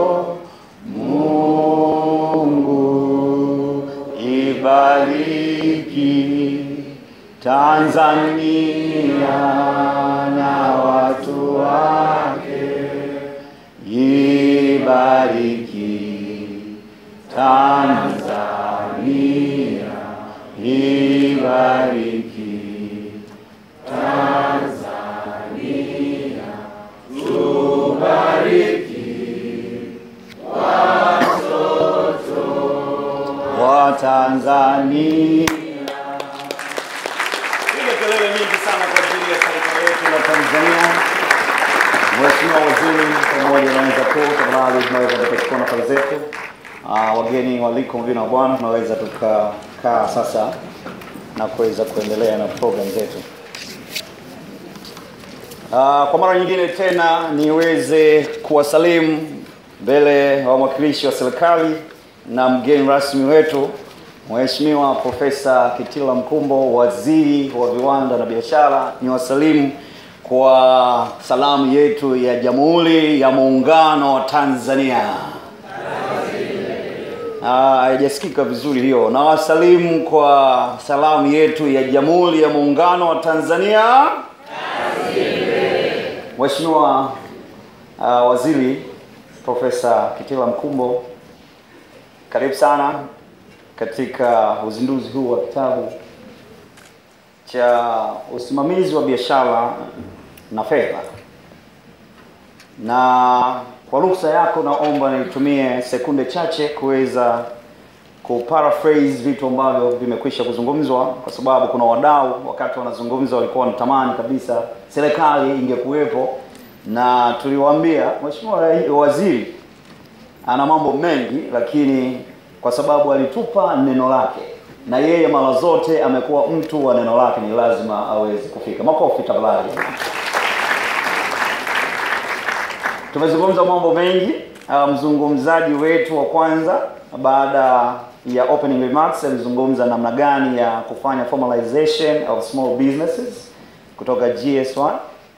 S5: Mungu ibariki Tanzania na watu wake, ibariki Tanzania, ibariki Tanzania, tubariki watoto wa Tanzania. Piga kelele nyingi sana kwa ajili ya taifa letu la Tanzania. Mheshimiwa Waziri pamoja na wenza kuu, tafadhali tunaweza tukachukua nafasi zetu. Uh, wageni waliko mvina wa Bwana, tunaweza tukakaa sasa na kuweza kuendelea na program zetu. Uh, kwa mara nyingine tena niweze kuwasalimu mbele ya wawakilishi wa serikali na mgeni rasmi wetu Mheshimiwa Profesa Kitila Mkumbo, waziri wa viwanda na biashara. Ni wasalimu kwa salamu yetu ya Jamhuri ya Muungano wa Tanzania. Ah, haijasikika vizuri hiyo. Na wasalimu kwa salamu yetu ya Jamhuri ya Muungano wa Tanzania. Mheshimiwa uh, Waziri Profesa Kitila Mkumbo, karibu sana katika uzinduzi huu wa kitabu cha usimamizi wa biashara na fedha, na kwa ruhusa yako naomba nitumie sekunde chache kuweza kuparaphrase vitu ambavyo vimekwisha kuzungumzwa, kwa sababu kuna wadau wakati wanazungumza walikuwa wanatamani kabisa serikali ingekuwepo, na tuliwaambia Mheshimiwa Rai- Waziri ana mambo mengi, lakini kwa sababu alitupa neno lake na yeye mara zote amekuwa mtu wa neno lake, ni lazima aweze kufika. Makofi tafadhali. Tumezungumza mambo mengi. Uh, mzungumzaji wetu wa kwanza baada ya opening remarks alizungumza namna gani ya kufanya formalization of small businesses kutoka GS1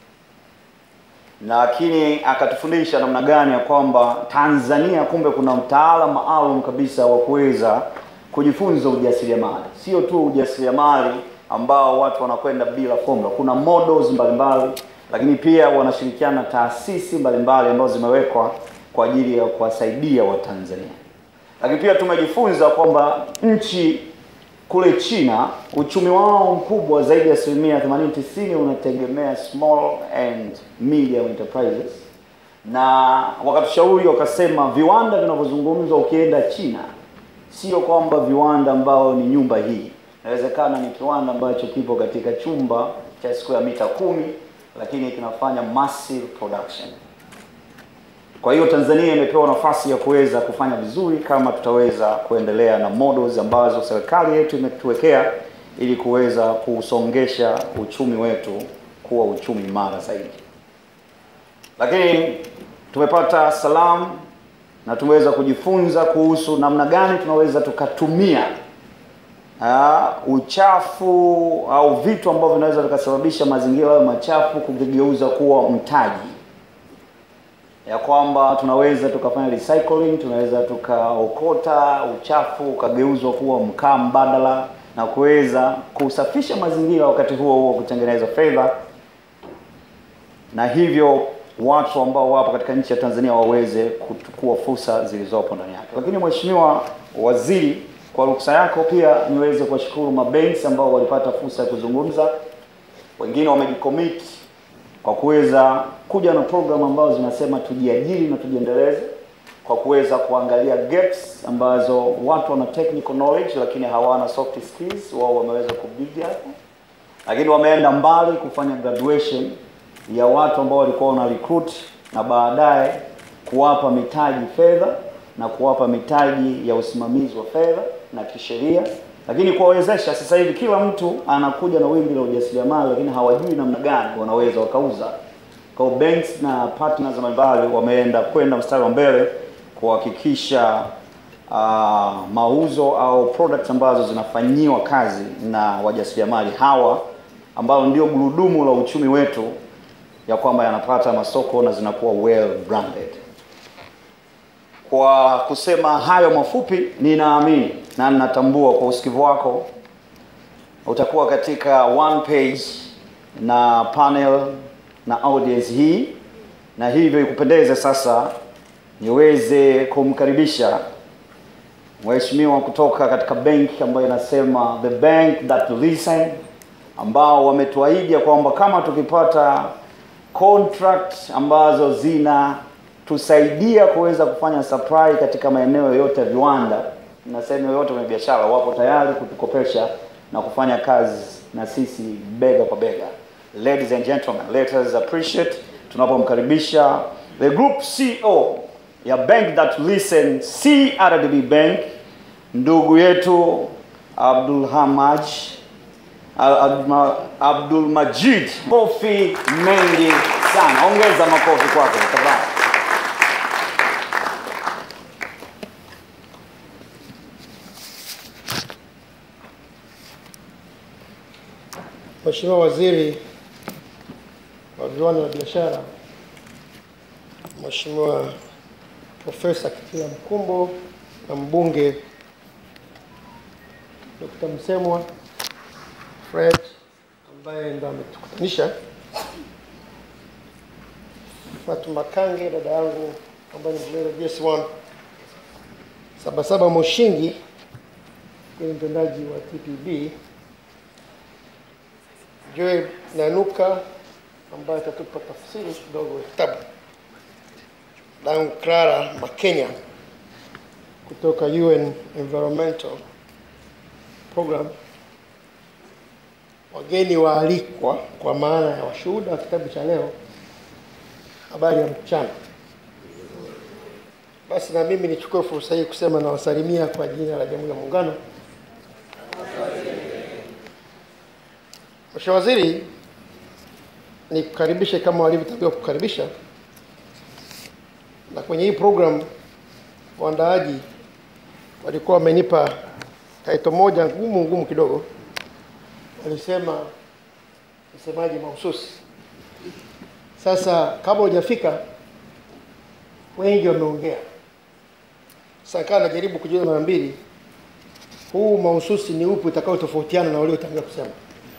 S5: lakini akatufundisha namna gani ya kwamba Tanzania kumbe kuna mtaala maalum kabisa wa kuweza kujifunza ujasiriamali, sio tu ujasiriamali
S14: ambao watu wanakwenda bila formula. Kuna models mbalimbali, lakini pia wanashirikiana na taasisi mbalimbali ambazo zimewekwa kwa ajili ya kuwasaidia Watanzania. Lakini pia tumejifunza kwamba nchi kule China uchumi wao mkubwa zaidi ya asilimia 80 90 unategemea small and medium enterprises, na wakatushauri wakasema, viwanda vinavyozungumzwa ukienda China sio kwamba viwanda ambao ni nyumba hii, inawezekana ni kiwanda ambacho kipo katika chumba cha square mita kumi, lakini kinafanya massive production. Kwa hiyo Tanzania imepewa nafasi ya kuweza kufanya vizuri kama tutaweza kuendelea na models ambazo serikali yetu imetuwekea ili kuweza kusongesha uchumi wetu kuwa uchumi imara zaidi. Lakini tumepata salamu na tumeweza kujifunza kuhusu namna gani tunaweza tukatumia uh, uchafu au vitu ambavyo vinaweza vikasababisha mazingira hayo machafu kuvigeuza kuwa mtaji ya kwamba tunaweza tukafanya recycling, tunaweza tukaokota uchafu ukageuzwa kuwa mkaa mbadala na kuweza kusafisha mazingira, wakati huo huo kutengeneza fedha, na hivyo watu ambao wapo katika nchi ya Tanzania waweze kuchukua fursa zilizopo ndani yake. Lakini Mheshimiwa Waziri, kwa ruksa yako pia niweze kuwashukuru mabenki ambao walipata fursa ya kuzungumza, wengine wamejicommit kwa kuweza kuja na program ambazo zinasema tujiajiri na tujiendeleze, kwa kuweza kuangalia gaps ambazo watu wana technical knowledge lakini hawana soft skills, wao wameweza kubidi hapo, lakini wameenda mbali kufanya graduation ya watu ambao walikuwa wana recruit na baadaye kuwapa mitaji fedha na kuwapa mitaji ya usimamizi wa fedha na kisheria, lakini kuwawezesha. Sasa hivi kila mtu anakuja na wimbi la ujasiriamali, lakini hawajui namna gani wanaweza wakauza. Kwa hiyo banks na partners mbalimbali wameenda kwenda mstari wa mbele kuhakikisha uh, mauzo au products ambazo zinafanyiwa kazi na wajasiriamali hawa ambao ndio gurudumu la uchumi wetu ya kwamba yanapata masoko na zinakuwa well branded. Kwa kusema hayo mafupi, ninaamini na ninatambua kwa usikivu wako utakuwa katika one page na panel na audience hii, na hivyo ikupendeze sasa niweze kumkaribisha mheshimiwa kutoka katika benki ambayo inasema the bank that listen, ambao wametuahidi ya kwamba kama tukipata contract ambazo zinatusaidia kuweza kufanya supply katika maeneo yote ya viwanda na sehemu yoyote kwenye biashara, wapo tayari kutukopesha na kufanya kazi na sisi bega kwa bega. Ladies and gentlemen, let us appreciate tunapomkaribisha the group CEO ya Bank That Listen CRDB Bank, ndugu yetu Abdul Hamaj Abdul, Abdul Majid. Kofi mengi sana, ongeza makofi kwake tafadhali.
S19: Mheshimiwa Waziri wa Viwanda na Biashara, Mheshimiwa Profesa Kitila Mkumbo na mbunge Dr. Msemwa Fred ambaye ndo ametukutanisha, Fatuma Kange dada yangu ambaye ni mwenyewe JS1, Sabasaba Moshingi kwenye mtendaji wa TPB, Joel Nanuka ambaye atatupa tafsiri kidogo ya kitabu, dangu Clara Makenya kutoka UN Environmental Program, wageni waalikwa kwa maana ya washuhuda wa kitabu cha leo, habari ya mchana. Basi na mimi nichukue fursa hii kusema nawasalimia kwa jina la Jamhuri ya Muungano. Mheshimiwa Waziri, nikukaribishe kama walivyotakiwa kukaribisha, na kwenye hii program waandaaji walikuwa wamenipa taito moja ngumu ngumu kidogo, walisema msemaji mahususi. Sasa kabla hujafika, wengi wameongea. Sasa kaa najaribu kujiuliza mara mbili, huu mahususi ni upi utakao tofautiana na waliotangulia kusema.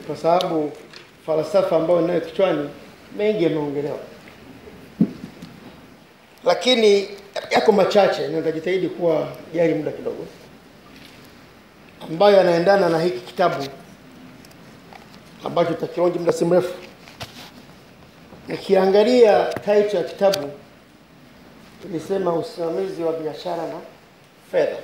S19: kwa sababu falsafa ambayo ninayo kichwani mengi yameongelewa, lakini yako machache na nitajitahidi kuwa jari muda kidogo, ambayo yanaendana na hiki kitabu ambacho tutakionja muda si mrefu. Nikiangalia title ya kitabu ilisema usimamizi wa biashara na fedha.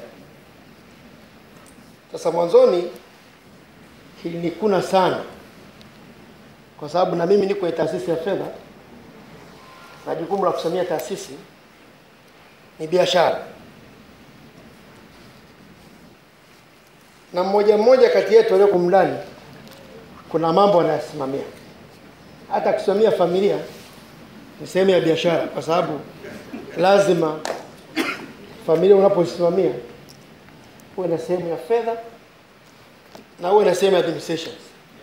S19: Sasa mwanzoni kilinikuna sana, kwa sababu na mimi niko kwenye taasisi ya fedha na jukumu la kusimamia taasisi ni biashara, na mmoja mmoja kati yetu walioko ndani kuna mambo anayasimamia. Hata kusimamia familia ni sehemu ya biashara, kwa sababu lazima familia unapoisimamia uwe na sehemu ya fedha na uwe na sehemu ya administration.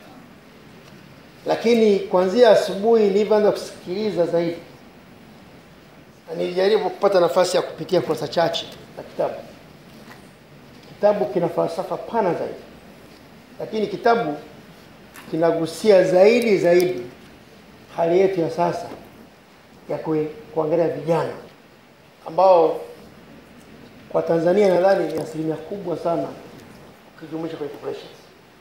S19: Lakini kuanzia asubuhi nilivyoanza kusikiliza zaidi, na nilijaribu kupata nafasi ya kupitia kurasa chache za kitabu. Kitabu kina falsafa pana zaidi, lakini kitabu kinagusia zaidi zaidi hali yetu ya sasa ya kue- kuangalia vijana ambao kwa Tanzania nadhani ni asilimia kubwa sana ukijumuisha kwenye populations.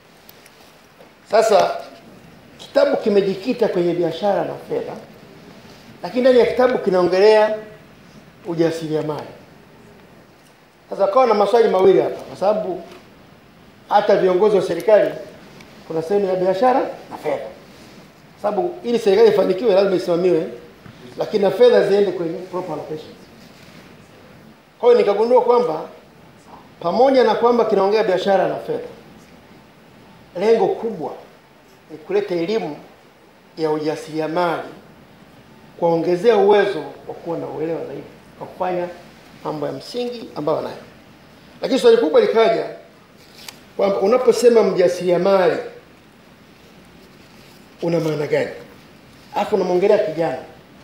S19: Sasa kitabu kimejikita kwenye biashara na fedha, lakini ndani ya kitabu kinaongelea ujasiriamali. Sasa kawa na maswali mawili hapa, kwa sababu hata viongozi wa serikali kuna sehemu ya biashara na fedha, sababu ili serikali ifanikiwe lazima isimamiwe, lakini na fedha ziende kwenye proper allocations. Kwa hiyo nikagundua kwamba pamoja na kwamba kinaongea biashara na fedha, lengo kubwa ni kuleta elimu ya ujasiriamali, kuwaongezea uwezo wa kuwa na uelewa zaidi wa kufanya mambo ya msingi ambayo wanayo. Lakini swali kubwa likaja kwamba unaposema mjasiriamali una maana gani? Alafu unamwongelea kijana,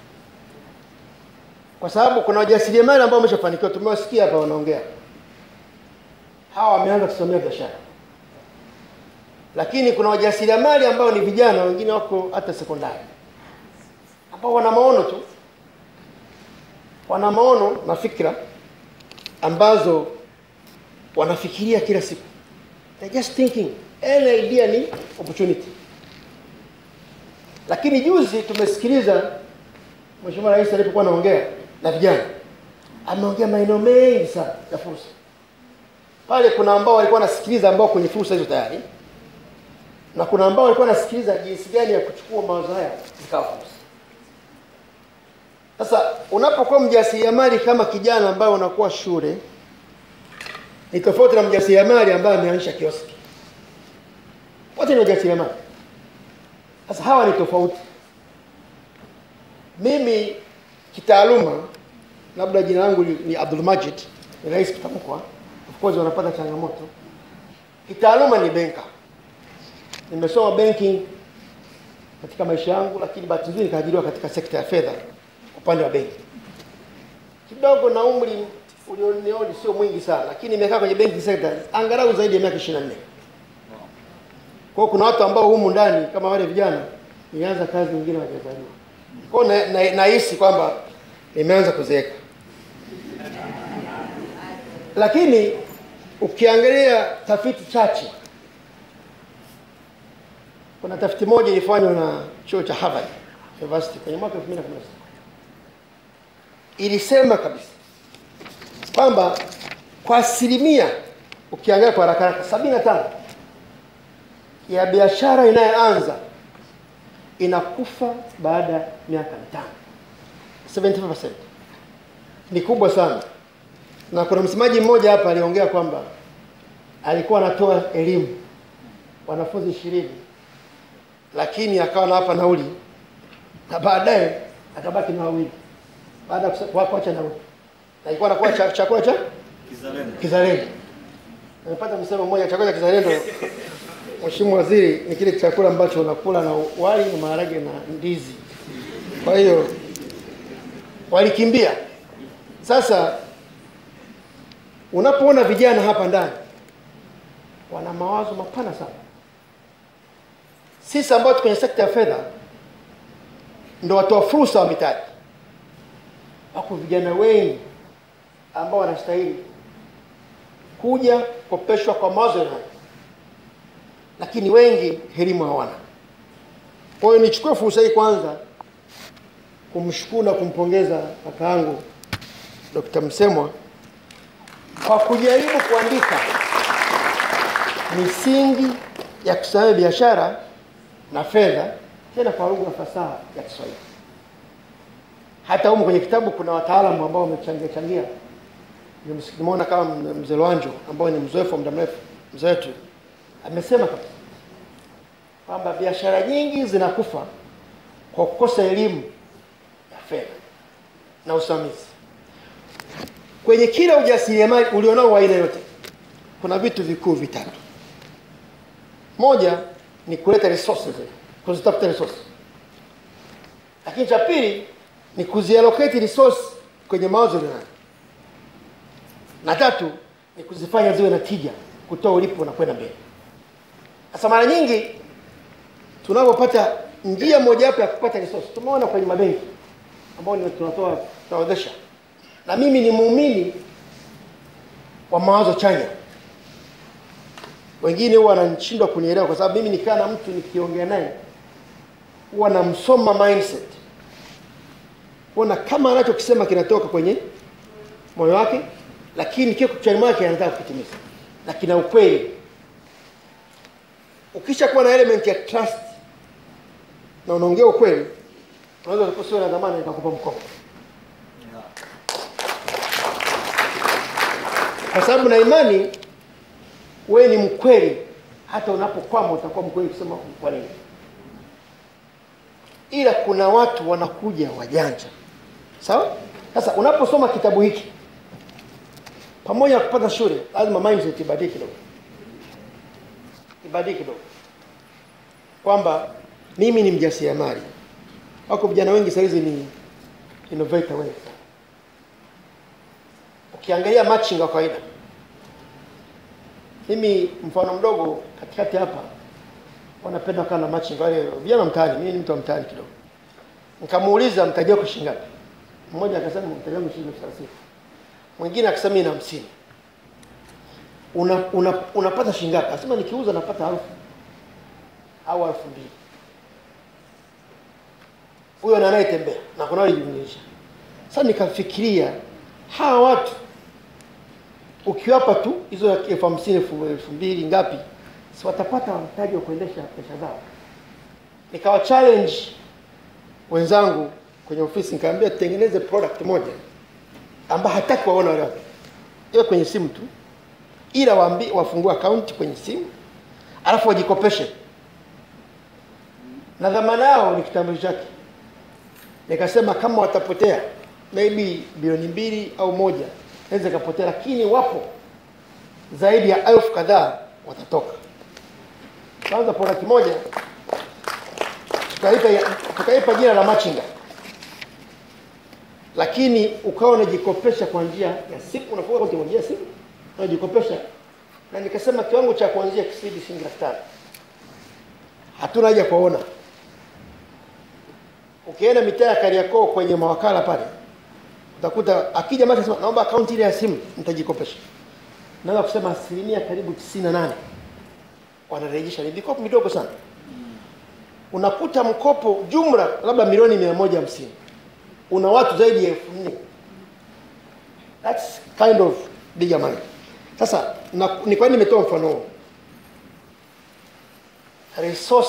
S19: kwa sababu kuna wajasiriamali ambao wameshafanikiwa, tumewasikia hapa wanaongea, hawa wameanza kusimamia biashara, lakini kuna wajasiriamali ambao ni vijana, wengine wako hata sekondari, ambao wana maono tu, wana maono na fikra ambazo wanafikiria kila siku, they're just thinking, any idea ni opportunity. Lakini juzi tumesikiliza Mheshimiwa Rais alipokuwa anaongea na vijana, ameongea maeneo mengi sana ya fursa. Pale kuna ambao walikuwa wanasikiliza ambao kwenye fursa hizo tayari, na kuna ambao walikuwa wanasikiliza jinsi gani ya kuchukua mawazo haya zikawa fursa. Sasa unapokuwa mjasiriamali kama kijana ambaye unakuwa shule, ni tofauti na mjasiriamali ambaye ameanzisha kioski. Wote ni wajasiriamali. Sasa hawa ni tofauti. Mimi kitaaluma, labda jina langu ni, ni Abdul Majid, ni rahisi kutamkwa. Of course wanapata changamoto. Kitaaluma ni benka, nimesoma banking katika maisha yangu, lakini bahati nzuri nikaajiriwa katika sekta ya fedha upande wa benki. Kidogo na umri ulionioni sio mwingi sana, lakini nimekaa kwenye banking sector angalau zaidi ya miaka 24. Kwa hiyo kuna watu ambao humu ndani kama wale vijana nianza kazi nyingine hawajazaliwa. Kwa hiyo na- na- nahisi kwamba nimeanza kuzeeka, lakini ukiangalia tafiti chache, kuna tafiti moja ilifanywa na chuo cha Harvard University kwenye mwaka 2016 ilisema kabisa kwamba kwa asilimia ukiangalia kwa haraka haraka sabini na tano ya biashara inayoanza inakufa baada ya miaka mitano 75% ni kubwa sana na kuna msemaji mmoja hapa aliongea kwamba alikuwa anatoa elimu wanafunzi ishirini lakini akawa nawapa nauli na baadaye akabaki na wawili baada ya kusa- kwa- kuacha nauli na ilikuwa anakuwa cha- chakula cha kizalendo nimepata msemo mmoja chakula cha kizalendo Mheshimiwa Waziri, ni kile chakula ambacho unakula na wali na maharage na ndizi. Kwa hiyo walikimbia. Sasa unapoona vijana hapa ndani wana mawazo mapana sana, sisi ambao tuko kwenye sekta ya fedha ndo watoa fursa wa mitaji. Wako vijana wengi ambao wanastahili kuja kukopeshwa kwa mawazo yao, lakini wengi elimu hawana. Kwa hiyo nichukue fursa hii kwanza kumshukuru na kumpongeza kaka yangu Dr. Msemwa kwa kujaribu kuandika misingi ya kusimamia biashara na fedha tena kwa lugha fasaha ya Kiswahili. Hata humu kwenye kitabu kuna wataalamu ambao wamechangia changia. Nimes- Nimeona kama mzee Lwanjo ambao ni mzoefu wa muda mrefu, mzee wetu amesema kabisa kwamba biashara nyingi zinakufa kwa kukosa elimu ya fedha na usimamizi. Kwenye kila ujasiriamali ulionao wa aina yote, kuna vitu vikuu vitatu. Moja ni kuleta resources, kuzitafuta resources. Lakini cha pili ni kuziallocate resource kwenye mawazo ulionayo, na tatu ni kuzifanya ziwe na tija, kutoa ulipo na kwenda mbele. Sasa mara nyingi tunapopata njia mojawapo ya kupata resource, tumeona kwenye mabenki ambao ni tunatoa tunaozesha, na mimi ni muumini wa mawazo chanya. Wengine huwa wanashindwa kunielewa kwa sababu mimi nikaa na mtu nikiongea naye huwa namsoma mindset, kuona kama anachokisema kinatoka kwenye moyo wake, lakini kiko kichwani mwake anataka kukitimiza na kina ukweli. Ukisha kuwa na element ya trust na unaongea ukweli, unaweza kusiwa na dhamana nikakupa mkopo, kwa sababu na imani wewe ni mkweli, hata unapokwama utakuwa mkweli kusema kwa nini. Ila kuna watu wanakuja wajanja, sawa. Sasa unaposoma kitabu hiki, pamoja na kupata shule, lazima mindset ibadilike kidogo, ibadilike kidogo, kwamba mimi ni mjasiriamali. Wako vijana wengi sasa hizi ni innovator wengi. Ukiangalia matching wa kawaida, mimi mfano mdogo katikati hapa wanapenda kana matching wale vijana mtaani. Mimi ni mtu wa mtaani kidogo, nikamuuliza mtaji wako shilingi ngapi? Mmoja akasema mtaji wangu shilingi elfu thelathini mwingine akasema mimi na hamsini. Una, una, unapata shilingi ngapi? Akasema nikiuza napata elfu au elfu mbili. Huyo na anayetembea na kuna wale jumlisha. Sasa nikafikiria hawa watu ukiwapa tu hizo elfu hamsini elfu elfu mbili ngapi, si watapata mtaji wa kuendesha pesa zao. Nikawa challenge wenzangu kwenye ofisi, nikamwambia tutengeneze product moja ambayo hataki waona wale watu, iwe kwenye simu tu, ila waambi wafungue account kwenye simu, alafu wajikopeshe na dhamana yao ni kitambulisho chake. Nikasema kama watapotea maybe bilioni mbili au moja naweza ikapotea, lakini wapo zaidi ya elfu kadhaa watatoka. Kwanza product moja tukaipa tukaipa jina la machinga, lakini ukawa unajikopesha kwa njia ya simu, unafunga akaunti kwa njia ya simu unajikopesha, na nikasema kiwango cha kuanzia kisidi shilingi laki tano. Hatuna haja kuona ukienda mitaa ya Kariakoo kwenye mawakala pale utakuta akija mtu anasema naomba akaunti ile ya simu nitajikopesha. Naweza kusema asilimia karibu tisini na nane wanarejesha, ni mikopo midogo sana. Unakuta mkopo jumla labda milioni mia moja hamsini una watu zaidi ya elfu nne That's kind of bigger money. Sasa na, ni kwa nini nimetoa mfano huo? Resource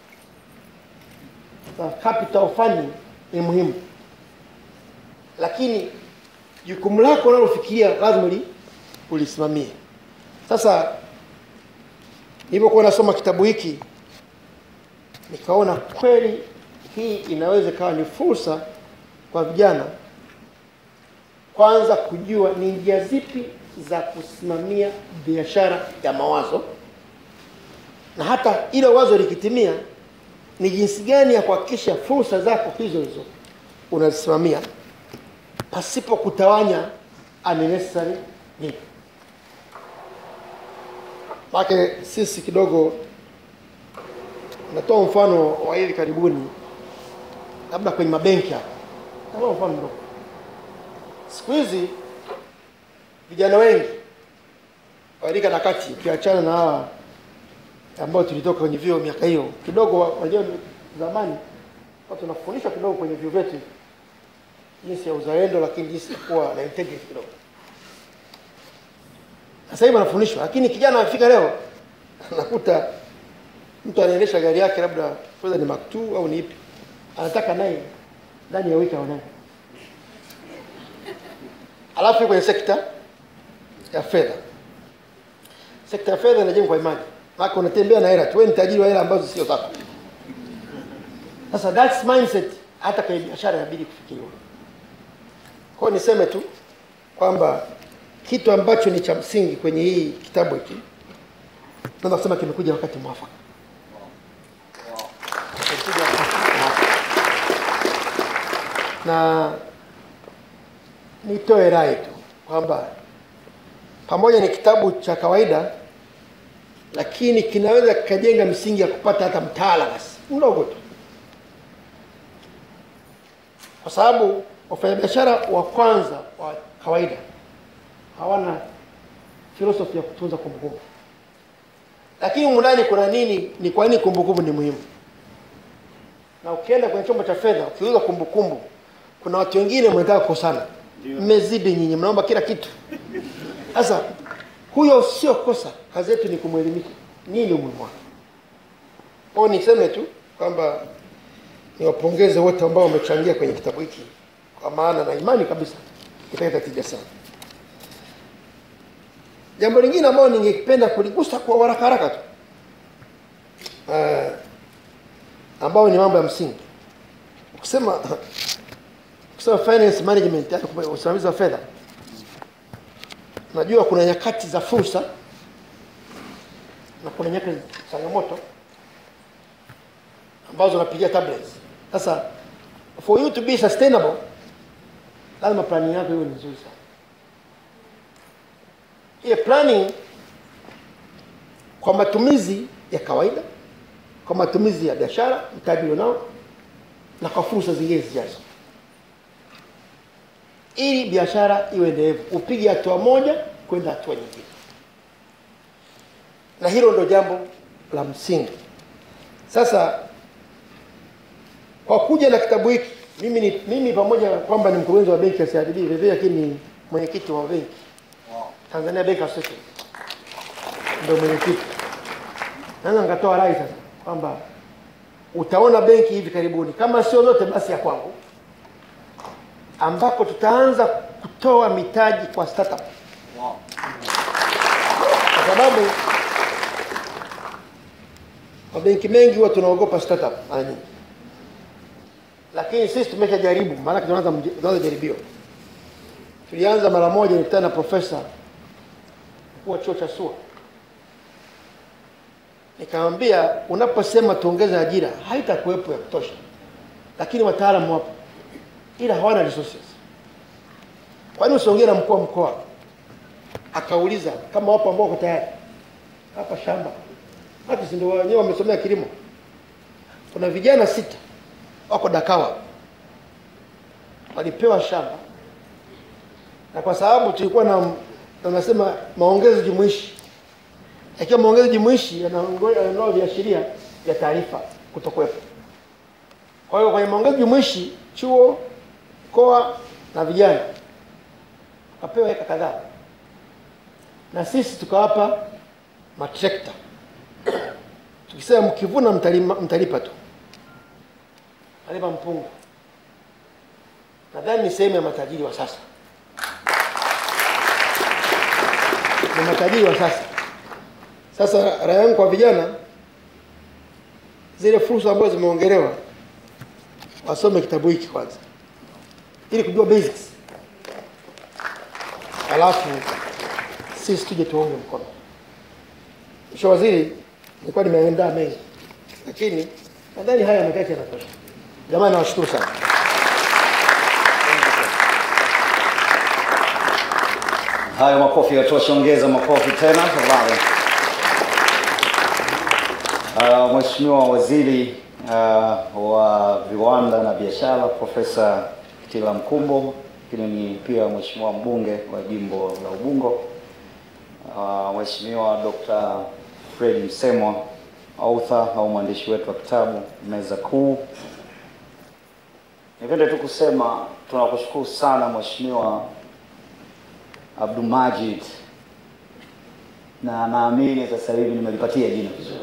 S19: za capital funding ni muhimu, lakini jukumu lako unalofikiria lazima li- ulisimamie. Sasa nilipokuwa nasoma kitabu hiki nikaona kweli hii inaweza ikawa ni fursa kwa vijana kwanza kujua ni njia zipi za kusimamia biashara ya mawazo, na hata ile wazo likitimia, ni jinsi gani ya kuhakikisha fursa zako hizo hizo unazisimamia pasipo kutawanya unnecessary need. Maana sisi kidogo natoa mfano wa hivi karibuni, labda kwenye mabenki hapa, natoa mfano mdogo. Siku hizi vijana wengi wa rika la kati, ukiachana na hawa ambao tulitoka kwenye vyuo miaka hiyo kidogo, wa- wajua zamani kwa tunafundishwa kidogo kwenye vyuo vyetu jinsi ya uzalendo, lakini jinsi ya kuwa na integrity kidogo. Sasa hivi wanafundishwa, lakini kijana afika leo anakuta mtu anaendesha gari yake labda kwanza ni Mark II au ni ipi, anataka naye ndani ya wiki aonaye, alafu yuko kwenye sekta ya fedha. Sekta ya fedha inajengwa kwa imani, maana unatembea na hela tu, wewe ni tajiri wa hela ambazo sio zako. Sasa that's mindset hata kwenye biashara inabidi kufikiriwa. Kwa hiyo niseme tu kwamba kitu ambacho ni cha msingi kwenye hii kitabu hiki naweza kusema kimekuja wakati mwafaka. Kimekuja wakati mwafaka. Na nitoe rai tu kwamba pamoja ni kitabu cha kawaida, lakini kinaweza kikajenga misingi ya kupata hata mtaala basi mdogo tu, kwa sababu wafanyabiashara wa kwanza wa kawaida hawana filosofi ya kutunza kumbukumbu, lakini humu ndani kuna nini? Ni kwa nini kumbukumbu ni muhimu? Na ukienda kwenye chombo cha fedha ukiuza kumbukumbu, kuna watu wengine mnataka kukosana, mmezidi nyinyi, mnaomba kila kitu. Sasa huyo sio kosa, kazi yetu ni kumwelimisha nini umuhimu wake. Kwa hiyo niseme tu kwamba niwapongeze wote ambao wamechangia kwenye kitabu hiki, kwa maana na imani kabisa italeta tija sana. Jambo lingine ambalo ningependa kuligusa kwa haraka haraka tu uh, ambao ni mambo ya msingi kusema kusema finance management, yani usimamizi wa fedha. Najua kuna nyakati za fursa na kuna nyakati za changamoto ambazo unapigia tablets. Sasa for you to be sustainable, lazima planning yako iwe ni nzuri sana. Hiyo planning kwa matumizi ya kawaida, kwa matumizi ya biashara, mtaji ulionao, na kwa fursa zingine zijazo, ili biashara iwe endelevu, upige hatua moja kwenda hatua nyingine, na hilo ndo jambo la msingi. Sasa kwa kuja na kitabu hiki mimi ni mimi pamoja na kwamba ni mkurugenzi wa benki ya CRDB vile vile, lakini ni mwenyekiti wa benki Tanzania Bank Association, ndio mwenyekiti. Naweza nikatoa rai sasa kwamba utaona benki hivi karibuni, kama sio zote basi ya kwangu, ambapo tutaanza kutoa mitaji kwa startup kwa sababu mabenki mengi huwa tunaogopa startup mara nyingi, lakini sisi tumeshajaribu, maanake tunaanza mj- tunaanza jaribio. Tulianza mara moja, nilikutana na profesa mkuu wa chuo cha SUA, nikamwambia unaposema tuongeze ajira haitakuwepo ya kutosha, lakini wataalamu wapo, ila hawana resources. Kwa nini usiongee na mkuu wa mkoa? Akauliza kama wapo ambao wako tayari hapa shamba hata si ndio wenyewe wamesomea kilimo. Kuna vijana sita wako Dakawa walipewa shamba, na kwa sababu tulikuwa na tunasema maongezi jumuishi, yakiwa maongezi jumuishi yanaongo- yanaondoa viashiria vya taarifa kutokuwepo. Kwa hiyo kwenye maongezi jumuishi, chuo, mkoa na vijana wakapewa eka kadhaa, na sisi tukawapa matrekta tukisema mkivuna mtalima, mtalipa tu, mtalipa mpungu. Nadhani ni sehemu ya matajiri wa sasa, ni matajiri wa sasa. Sasa rai yangu kwa vijana, zile fursa ambazo zimeongelewa wasome kitabu hiki kwanza, ili kujua basics, alafu sisi tuje tuonge mkono. Mheshimiwa Waziri, nilikuwa nimeandaa mengi, lakini nadhani haya machache yanatosha. Jamani, nawashukuru sana.
S5: Hayo makofi yatosha, ongeza makofi tena tafadhali.
S14: Uh, Mheshimiwa Waziri uh, wa Viwanda na Biashara Profesa Kitila Mkumbo, lakini ni pia Mheshimiwa mbunge wa jimbo la Ubungo, uh, Mheshimiwa Dr. Fred Msemwa, author au mwandishi wetu wa kitabu Meza Kuu. Nipende tu kusema tunakushukuru sana Mheshimiwa Abdulmajid na naamini sasa hivi nimelipatia jina vizuri.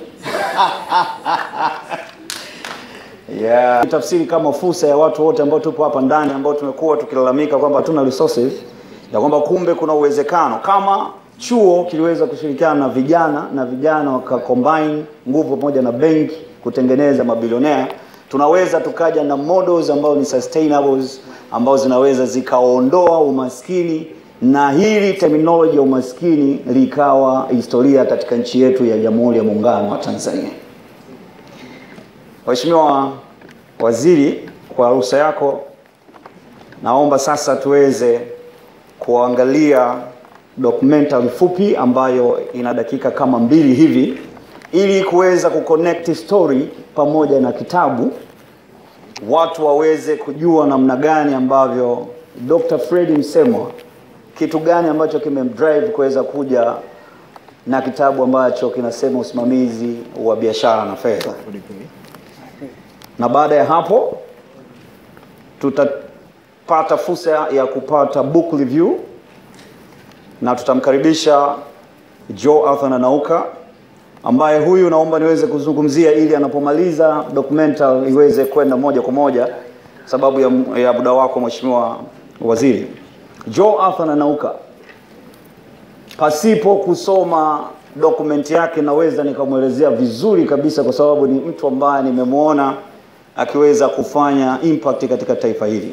S14: Yeah. Tafsiri kama fursa ya watu wote ambao tupo hapa ndani ambao tumekuwa tukilalamika kwamba hatuna resources ya kwamba kumbe kuna uwezekano kama chuo kiliweza kushirikiana na vijana na vijana waka combine nguvu pamoja na benki kutengeneza mabilionea, tunaweza tukaja na models ambao ni sustainables ambao zinaweza zikaondoa umaskini na hili terminology ya umaskini likawa historia katika nchi yetu ya Jamhuri ya Muungano wa Tanzania. Mheshimiwa Waziri, kwa ruhusa yako, naomba sasa tuweze kuangalia documentary fupi ambayo ina dakika kama mbili hivi ili kuweza kuconnect story pamoja na kitabu, watu waweze kujua namna gani ambavyo Dr. Fred Msemwa kitu gani ambacho kimemdrive kuweza kuja na kitabu ambacho kinasema usimamizi wa biashara na fedha. Na baada ya hapo tutapata fursa ya kupata book review na tutamkaribisha Joe Arthur Nanauka ambaye huyu naomba niweze kuzungumzia ili anapomaliza documentary iweze kwenda moja kwa moja sababu ya, ya muda wako Mheshimiwa Waziri. Joe Arthur Nanauka, pasipo kusoma dokumenti yake naweza nikamwelezea vizuri kabisa, kwa sababu ni mtu ambaye nimemwona akiweza kufanya impact katika taifa hili.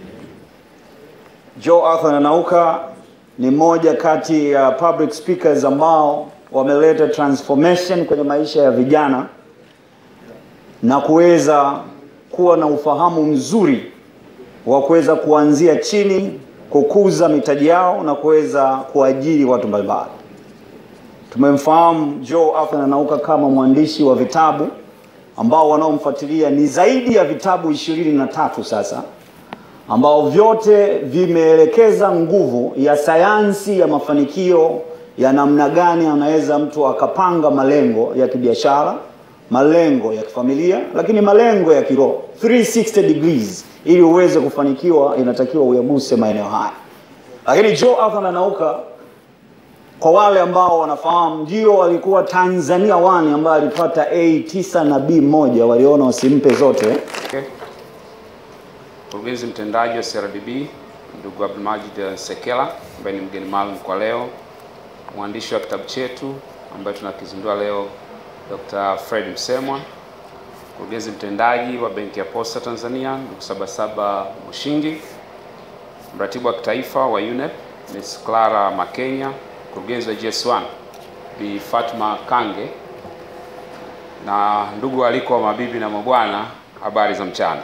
S14: Joe Arthur Nanauka ni moja kati ya public speakers ambao wameleta transformation kwenye maisha ya vijana na kuweza kuwa na ufahamu mzuri wa kuweza kuanzia chini kukuza mitaji yao na kuweza kuajiri watu mbalimbali. Tumemfahamu Joe Arthur Nanauka kama mwandishi wa vitabu ambao wanaomfuatilia ni zaidi ya vitabu ishirini na tatu sasa ambao vyote vimeelekeza nguvu ya sayansi ya mafanikio ya namna gani anaweza mtu akapanga malengo ya kibiashara, malengo ya kifamilia, lakini malengo ya kiroho 360 degrees ili uweze kufanikiwa inatakiwa uyaguse maeneo haya. Lakini Joe Arthur Nanauka, kwa wale ambao wanafahamu, ndio walikuwa Tanzania One ambaye alipata A9 na B1, waliona wasimpe zote.
S20: Okay. Mkurugenzi mtendaji wa CRDB ndugu Abdulmajid Sekela ambaye ni mgeni maalum kwa leo, mwandishi wa kitabu chetu ambaye tunakizindua leo Dr. Fred Msemwa, mkurugenzi mtendaji wa Benki ya Posta Tanzania ndugu Sabasaba Mushingi, mratibu wa kitaifa wa UNEP Ms. Clara Makenya, mkurugenzi wa GS1 Bi Fatma Kange na ndugu aliko wa mabibi na mabwana, habari za mchana.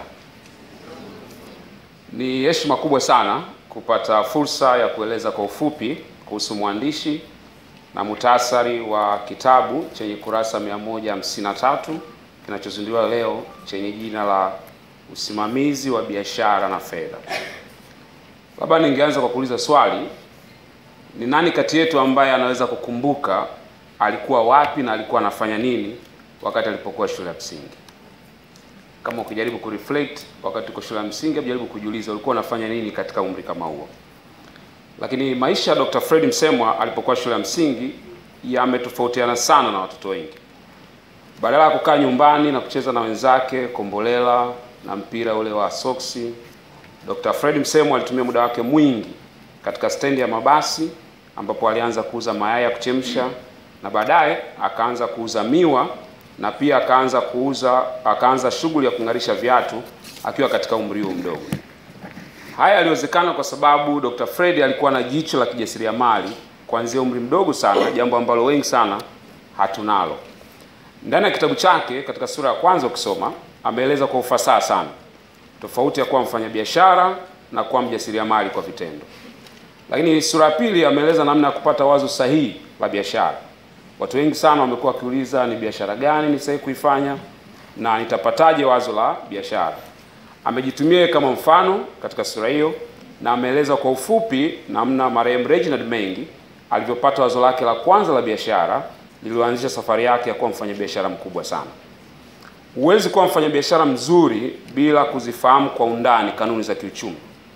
S20: Ni heshima kubwa sana kupata fursa ya kueleza kwa ufupi kuhusu mwandishi na muhtasari wa kitabu chenye kurasa 153 kinachozinduliwa leo chenye jina la usimamizi wa biashara na fedha. Labda ningeanza kwa kuuliza swali, ni nani kati yetu ambaye anaweza kukumbuka alikuwa wapi na alikuwa anafanya nini wakati alipokuwa shule ya msingi? Kama ukijaribu kureflect wakati uko shule ya msingi, jaribu kujiuliza ulikuwa unafanya nini katika umri kama huo. Lakini maisha ya Dr. Fred Msemwa alipokuwa shule ya msingi yametofautiana sana na watoto wengi. Badala ya kukaa nyumbani na kucheza na wenzake kombolela na mpira ule wa soksi, Dr. Fred Msemwa alitumia muda wake mwingi katika stendi ya mabasi ambapo alianza kuuza mayai ya kuchemsha na baadaye akaanza kuuza miwa na pia akaanza kuuza akaanza shughuli ya kung'arisha viatu akiwa katika umri huo mdogo. Haya yaliwezekana kwa sababu Dr. Fred alikuwa na jicho la kijasiriamali kuanzia umri mdogo sana, jambo ambalo wengi sana hatunalo. Ndani ya kitabu chake katika sura ya kwanza ukisoma, ameeleza kwa ufasaha sana tofauti ya kuwa mfanyabiashara na kuwa mjasiriamali kwa vitendo. Lakini sura ya pili ameeleza namna ya kupata wazo sahihi la biashara, Watu wengi sana wamekuwa wakiuliza ni biashara gani ni sahihi kuifanya na nitapataje wazo la biashara. Amejitumia yeye kama mfano katika sura hiyo na ameeleza kwa ufupi namna marehemu Reginald Mengi alivyopata wazo lake la kwanza la biashara lililoanzisha safari yake ya kuwa mfanyabiashara mkubwa sana. Huwezi kuwa mfanyabiashara mzuri bila kuzifahamu kwa undani kanuni za kiuchumi.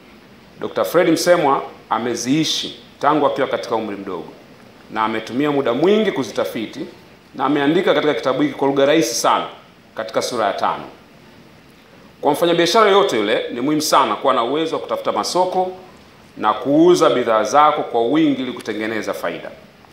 S20: Dr. Fred Msemwa ameziishi tangu akiwa katika umri mdogo na ametumia muda mwingi kuzitafiti na ameandika katika kitabu hiki kwa lugha rahisi sana katika sura ya tano. Kwa mfanyabiashara yoyote yule ni muhimu sana kuwa na uwezo wa kutafuta masoko na kuuza bidhaa zako kwa wingi ili kutengeneza faida.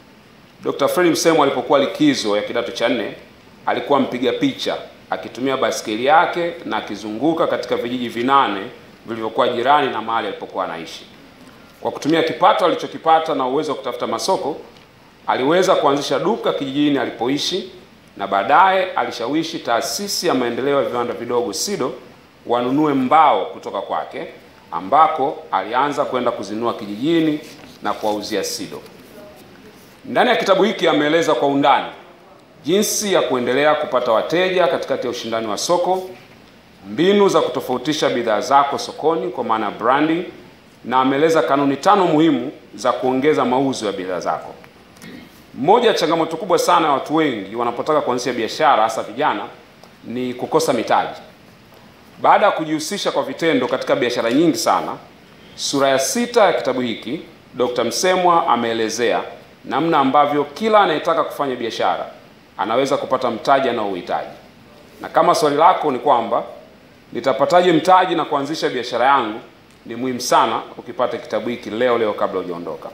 S20: Dr. Fred Msemwa alipokuwa likizo ya kidato cha nne alikuwa mpiga picha akitumia baskeli yake na akizunguka katika vijiji vinane vilivyokuwa jirani na mahali alipokuwa anaishi. Kwa kutumia kipato alichokipata na uwezo wa kutafuta masoko, aliweza kuanzisha duka kijijini alipoishi na baadaye alishawishi taasisi ya maendeleo ya viwanda vidogo SIDO wanunue mbao kutoka kwake, ambako alianza kwenda kuzinunua kijijini na kuwauzia SIDO. Ndani ya kitabu hiki ameeleza kwa undani jinsi ya kuendelea kupata wateja katikati ya ushindani wa soko, mbinu za kutofautisha bidhaa zako sokoni kwa maana ya branding, na ameeleza kanuni tano muhimu za kuongeza mauzo ya bidhaa zako. Moja ya changamoto kubwa sana ya watu wengi wanapotaka kuanzisha biashara, hasa vijana, ni kukosa mitaji. Baada ya kujihusisha kwa vitendo katika biashara nyingi sana, sura ya sita ya kitabu hiki Dr. Msemwa ameelezea namna ambavyo kila anayetaka kufanya biashara anaweza kupata mtaji anaouhitaji. Na kama swali lako ni kwamba nitapataje mtaji na kuanzisha biashara yangu, ni muhimu sana ukipata kitabu hiki leo leo kabla hujaondoka.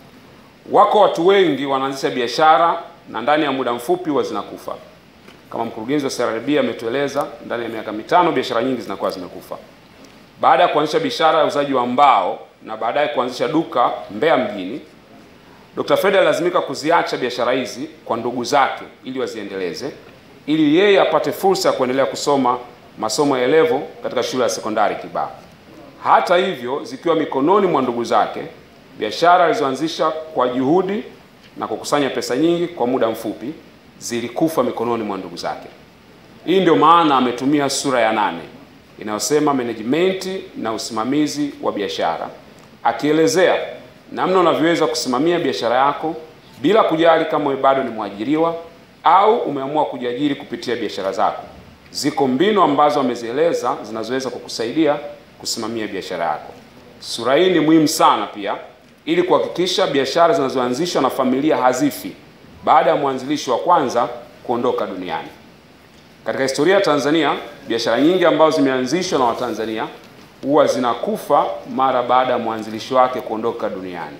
S20: Wako watu wengi wanaanzisha biashara na ndani ya muda mfupi huwa zinakufa. Kama mkurugenzi wa CRDB ametueleza, ndani ya miaka mitano biashara nyingi zinakuwa zimekufa. Baada ya kuanzisha biashara ya uzaji wa mbao na baadaye kuanzisha duka Mbeya mjini, Dr. Fred alilazimika kuziacha biashara hizi kwa ndugu zake ili waziendeleze, ili yeye apate fursa ya kuendelea kusoma masomo ya elevo katika shule ya sekondari Kibaha. Hata hivyo, zikiwa mikononi mwa ndugu zake, biashara alizoanzisha kwa juhudi na kukusanya pesa nyingi kwa muda mfupi zilikufa mikononi mwa ndugu zake. Hii ndio maana ametumia sura ya nane inayosema management na usimamizi wa biashara, akielezea namna unavyoweza kusimamia biashara yako bila kujali kama wewe bado ni mwajiriwa au umeamua kujiajiri kupitia biashara zako. Ziko mbinu ambazo amezieleza zinazoweza kukusaidia kusimamia biashara yako. Sura hii ni muhimu sana pia ili kuhakikisha biashara zinazoanzishwa na familia hazifi baada ya mwanzilishi wa kwanza kuondoka duniani. Katika historia ya Tanzania, biashara nyingi ambazo zimeanzishwa na Watanzania huwa zinakufa mara baada ya mwanzilishi wake kuondoka duniani,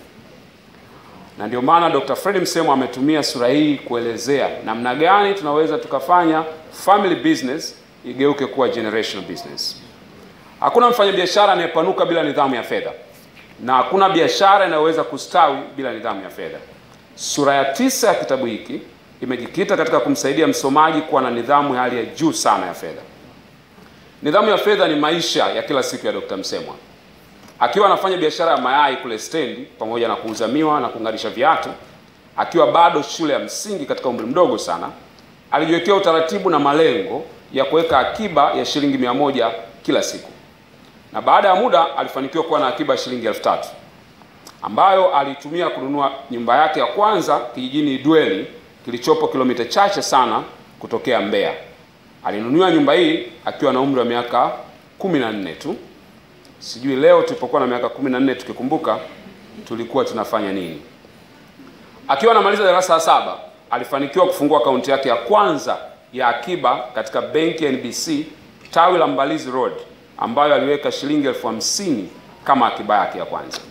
S20: na ndio maana Dr. Fred Msemwa ametumia sura hii kuelezea namna gani tunaweza tukafanya family business igeuke kuwa generational business. Hakuna mfanyabiashara anayepanuka bila nidhamu ya fedha na hakuna biashara inayoweza kustawi bila nidhamu ya fedha. Sura ya tisa ya kitabu hiki imejikita katika kumsaidia msomaji kuwa na nidhamu ya hali ya juu sana ya fedha. Nidhamu ya fedha ni maisha ya kila siku ya Dr. Msemwa. Akiwa anafanya biashara ya mayai kule stendi pamoja na kuuza miwa na kung'arisha viatu, akiwa bado shule ya msingi katika umri mdogo sana, alijiwekea utaratibu na malengo ya kuweka akiba ya shilingi mia moja kila siku, na baada ya muda alifanikiwa kuwa na akiba ya shilingi elfu tatu ambayo alitumia kununua nyumba yake ya kwanza kijijini Idweli kilichopo kilomita chache sana kutokea Mbeya. Alinunua nyumba hii akiwa na umri wa miaka kumi na nne tu. Sijui leo tulipokuwa na miaka kumi na nne tukikumbuka tulikuwa tunafanya nini. Akiwa anamaliza darasa la saba alifanikiwa kufungua akaunti yake ya kwanza ya akiba katika benki ya NBC tawi la Mbalizi Road, ambayo aliweka shilingi elfu hamsini kama akiba yake ya kwanza.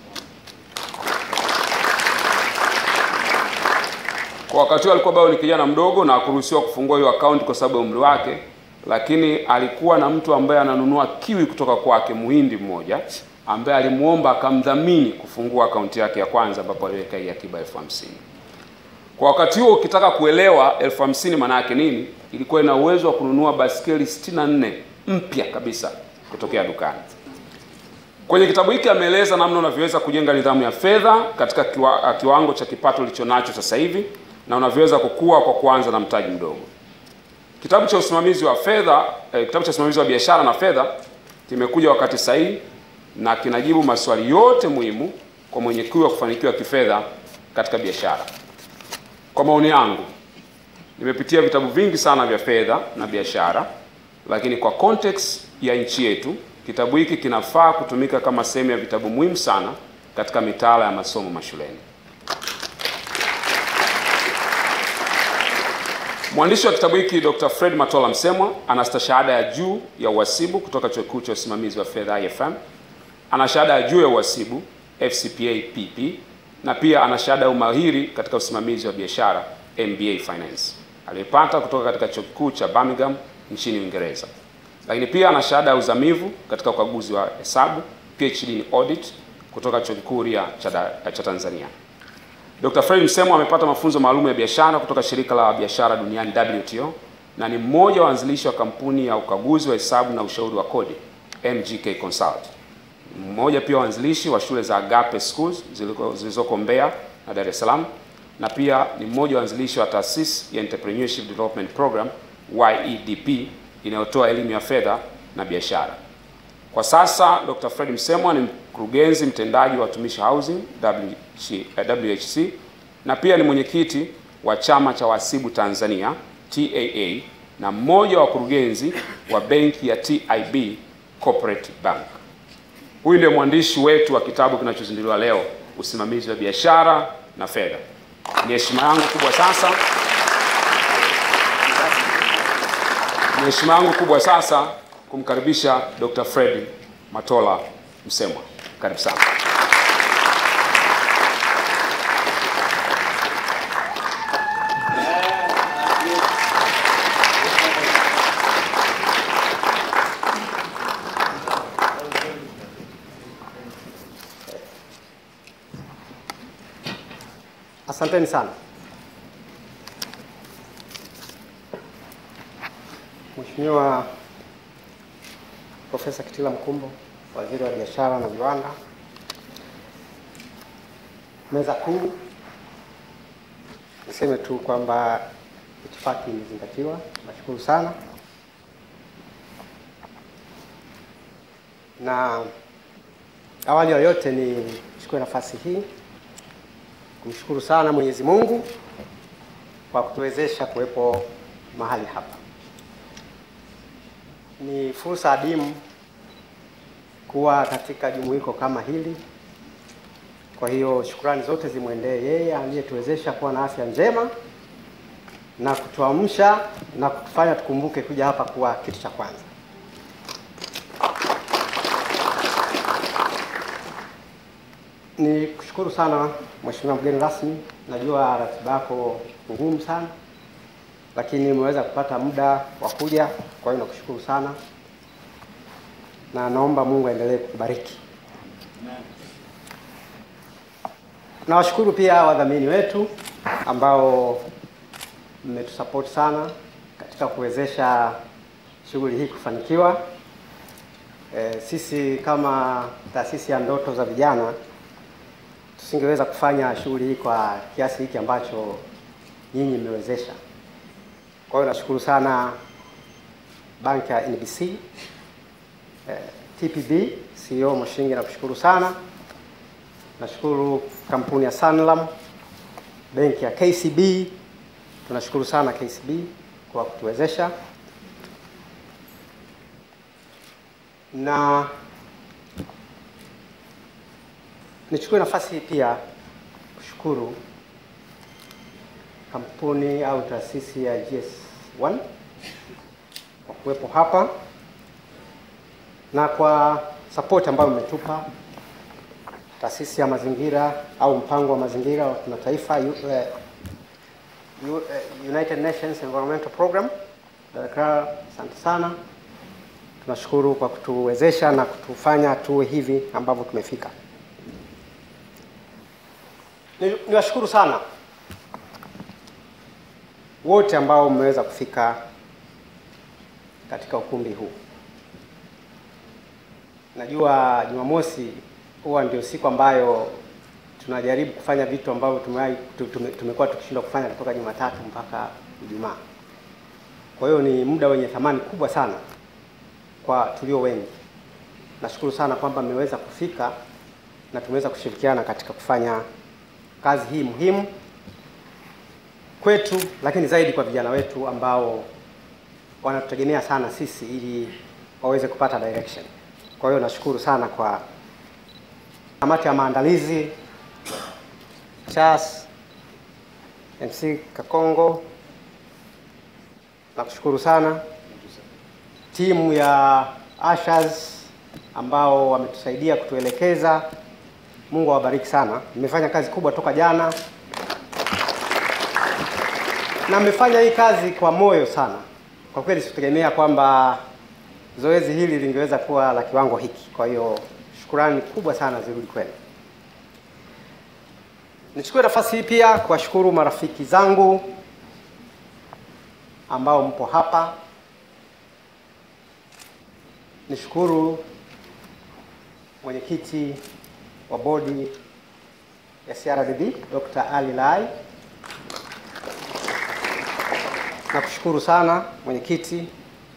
S20: Kwa wakati huo alikuwa bado ni kijana mdogo na hakuruhusiwa kufungua hiyo akaunti kwa sababu ya umri wake, lakini alikuwa na mtu ambaye ananunua kiwi kutoka kwake, muhindi mmoja ambaye alimuomba akamdhamini kufungua akaunti yake ya kwanza, ambapo aliweka hii akiba elfu hamsini. Kwa wakati huo ukitaka kuelewa elfu hamsini maana yake nini, ilikuwa ina uwezo wa kununua baskeli 64 mpya kabisa kutokea dukani. Kwenye kitabu hiki ameeleza namna unavyoweza kujenga nidhamu ya fedha katika kiwa, kiwango cha kipato ulicho nacho sasa hivi, na unavyoweza kukua kwa kuanza na mtaji mdogo. Kitabu cha usimamizi wa fedha eh, kitabu cha usimamizi wa biashara na fedha kimekuja wakati sahihi na kinajibu maswali yote muhimu kwa mwenye kiu ya kufanikiwa kifedha katika biashara. Kwa maoni yangu, nimepitia vitabu vingi sana vya fedha na biashara, lakini kwa context ya nchi yetu, kitabu hiki kinafaa kutumika kama sehemu ya vitabu muhimu sana katika mitaala ya masomo mashuleni. Mwandishi wa kitabu hiki Dr. Fred Matola Msemwa ana stashahada ya juu ya uhasibu kutoka Chuo Kikuu cha Usimamizi wa Fedha IFM. Ana shahada ya juu ya uhasibu FCPA PP na pia ana shahada ya umahiri katika usimamizi wa biashara MBA Finance aliyepata kutoka katika Chuo Kikuu cha Birmingham nchini Uingereza. Lakini pia ana shahada ya uzamivu katika ukaguzi wa hesabu PhD in audit kutoka Chuo Kikuu Huria cha, da- cha Tanzania. Dr. Fred Msemwa amepata mafunzo maalum ya biashara kutoka shirika la biashara duniani WTO na ni mmoja wa waanzilishi wa kampuni ya ukaguzi wa hesabu na ushauri wa kodi MGK Consult. Mmoja pia wa waanzilishi wa shule za Agape Schools ziliko- zilizoko Mbeya na Dar es Salaam na pia ni mmoja wa waanzilishi wa taasisi ya Entrepreneurship Development Program YEDP inayotoa elimu ya fedha na biashara. Kwa sasa Dr. Fred Msemwa ni mkurugenzi mtendaji wa Watumishi Housing WH, eh, WHC na pia ni mwenyekiti wa chama cha wahasibu Tanzania TAA na mmoja wa wakurugenzi wa benki ya TIB Corporate Bank. Huyu ndiye mwandishi wetu wa kitabu kinachozinduliwa leo, usimamizi wa biashara na fedha. Ni heshima yangu kubwa sasa ni heshima yangu kubwa sasa kumkaribisha Dr. Fred Matola Msemwa. Karibu sana.
S8: Asanteni sana. Mheshimiwa Profesa Kitila Mkumbo, Waziri wa Biashara na Viwanda, meza kuu, niseme tu kwamba itifaki imezingatiwa. Nashukuru sana na awali ya yote ni chukue nafasi hii kumshukuru sana Mwenyezi Mungu kwa kutuwezesha kuwepo mahali hapa. Ni fursa adimu kuwa katika jumuiko kama hili. Kwa hiyo shukrani zote zimwendee yeye aliyetuwezesha kuwa na afya njema na kutuamsha na kutufanya tukumbuke kuja hapa kuwa kitu cha kwanza. Ni kushukuru sana Mheshimiwa mgeni rasmi, najua ratiba yako ngumu sana, lakini umeweza kupata muda wa kuja, kwa hiyo nakushukuru sana na naomba Mungu aendelee kukubariki. Nawashukuru pia wadhamini wetu ambao mmetusupport sana katika kuwezesha shughuli hii kufanikiwa. E, sisi kama taasisi ya ndoto za vijana tusingeweza kufanya shughuli hii kwa kiasi hiki ambacho nyinyi mmewezesha. Kwa hiyo nashukuru sana banki ya NBC, eh, TPB, CEO Moshingi nakushukuru sana. Nashukuru kampuni ya Sanlam, benki ya KCB, tunashukuru sana KCB kwa kutuwezesha na nichukue nafasi hii pia kushukuru kampuni au taasisi ya GS1 kwa kuwepo hapa na kwa support ambayo mmetupa taasisi ya mazingira au mpango wa mazingira wa kimataifa U- eh, U- eh, United Nations Environmental Program. Dakar, asante sana. Tunashukuru kwa kutuwezesha na kutufanya tuwe hivi ambavyo tumefika. Ni- Niwashukuru sana wote ambao mmeweza kufika katika ukumbi huu. Najua Jumamosi huwa ndio siku ambayo
S21: tunajaribu kufanya vitu ambavyo tumewahi tu- tume- tumekuwa tukishindwa kufanya kutoka Jumatatu mpaka Ijumaa. Kwa hiyo ni muda wenye thamani kubwa sana kwa tulio wengi. Nashukuru sana kwamba mmeweza kufika na tumeweza kushirikiana katika kufanya kazi hii muhimu kwetu, lakini zaidi kwa vijana wetu ambao wanatutegemea sana sisi ili waweze kupata direction. Kwa hiyo nashukuru sana kwa kamati ya maandalizi CHAS, MC Kakongo, nakushukuru sana timu ya Ushers ambao wametusaidia kutuelekeza. Mungu awabariki sana. Mmefanya kazi kubwa toka jana na mmefanya hii kazi kwa moyo sana. Kwa kweli sikutegemea kwamba zoezi hili lingeweza kuwa la kiwango hiki. Kwa hiyo shukurani kubwa sana zirudi kwenu. Nichukue nafasi hii pia kuwashukuru marafiki zangu ambao mpo hapa. Nishukuru mwenyekiti wa bodi ya CRDB Dr. Ali Lai. Nakushukuru sana mwenyekiti.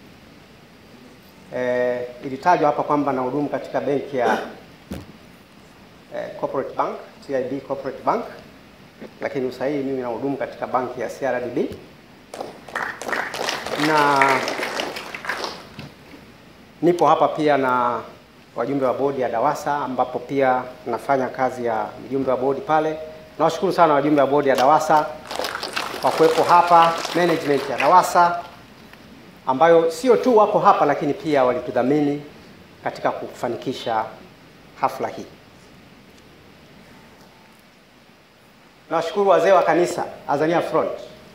S21: Eh, ilitajwa hapa kwamba nahudumu katika benki ya eh, Corporate Bank, CIB Corporate Bank, lakini usahihi mimi nahudumu katika banki ya CRDB na nipo hapa pia na wajumbe wa bodi ya DAWASA ambapo pia nafanya kazi ya mjumbe wa bodi pale. Nawashukuru sana wajumbe wa bodi ya DAWASA kwa kuwepo hapa, management ya DAWASA ambayo sio tu wako hapa lakini pia walitudhamini katika kufanikisha hafla hii. Nawashukuru wazee wa kanisa Azania Front.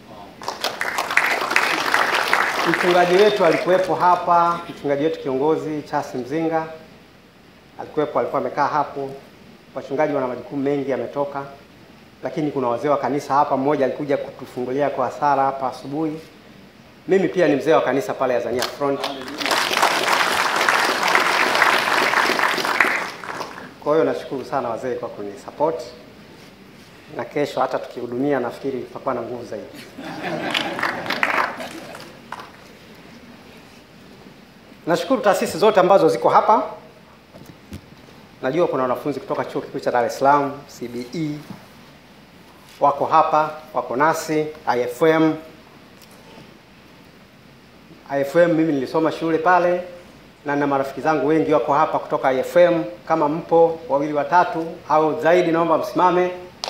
S21: Mchungaji wetu alikuwepo hapa, mchungaji wetu kiongozi Charles Mzinga alikuwepo, alikuwa amekaa hapo. Wachungaji wana majukumu mengi, ametoka, lakini kuna wazee wa kanisa hapa. Mmoja alikuja kutufungulia kwa sala hapa asubuhi. Mimi pia ni mzee wa kanisa pale Azania Front. Kwa hiyo nashukuru sana wazee kwa kunisupport, na kesho hata tukihudumia nafikiri tutakuwa na nguvu zaidi. Nashukuru taasisi zote ambazo ziko hapa. Najua kuna wanafunzi kutoka Chuo Kikuu cha Dar es Salaam, CBE wako hapa, wako nasi, IFM. IFM mimi nilisoma shule pale na na marafiki zangu wengi wako hapa kutoka IFM. Kama mpo wawili watatu au zaidi, naomba msimame.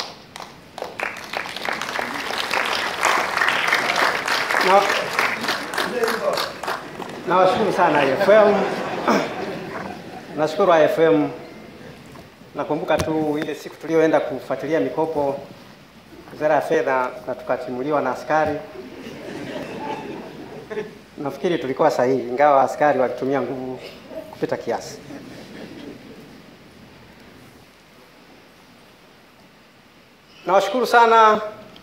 S21: Na, nawashukuru sana IFM. Nashukuru IFM. Nakumbuka tu ile siku tulioenda kufuatilia mikopo Wizara ya Fedha na tukatimuliwa na askari. Nafikiri tulikuwa sahihi, ingawa askari walitumia nguvu kupita kiasi. Nawashukuru sana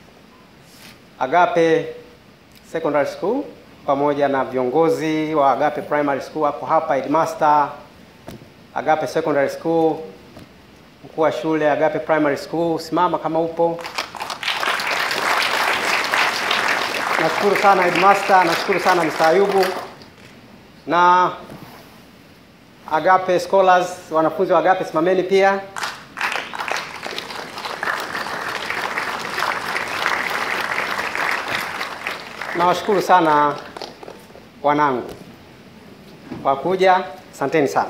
S21: Agape Secondary School pamoja na viongozi wa Agape Primary School wako hapa, headmaster Agape Secondary School, mkuu wa shule Agape Primary School, simama kama upo. Nashukuru sana headmaster, nashukuru sana Mr. Ayubu na Agape Scholars, wanafunzi wa Agape simameni pia. Nawashukuru sana wanangu kwa kuja, asanteni sana.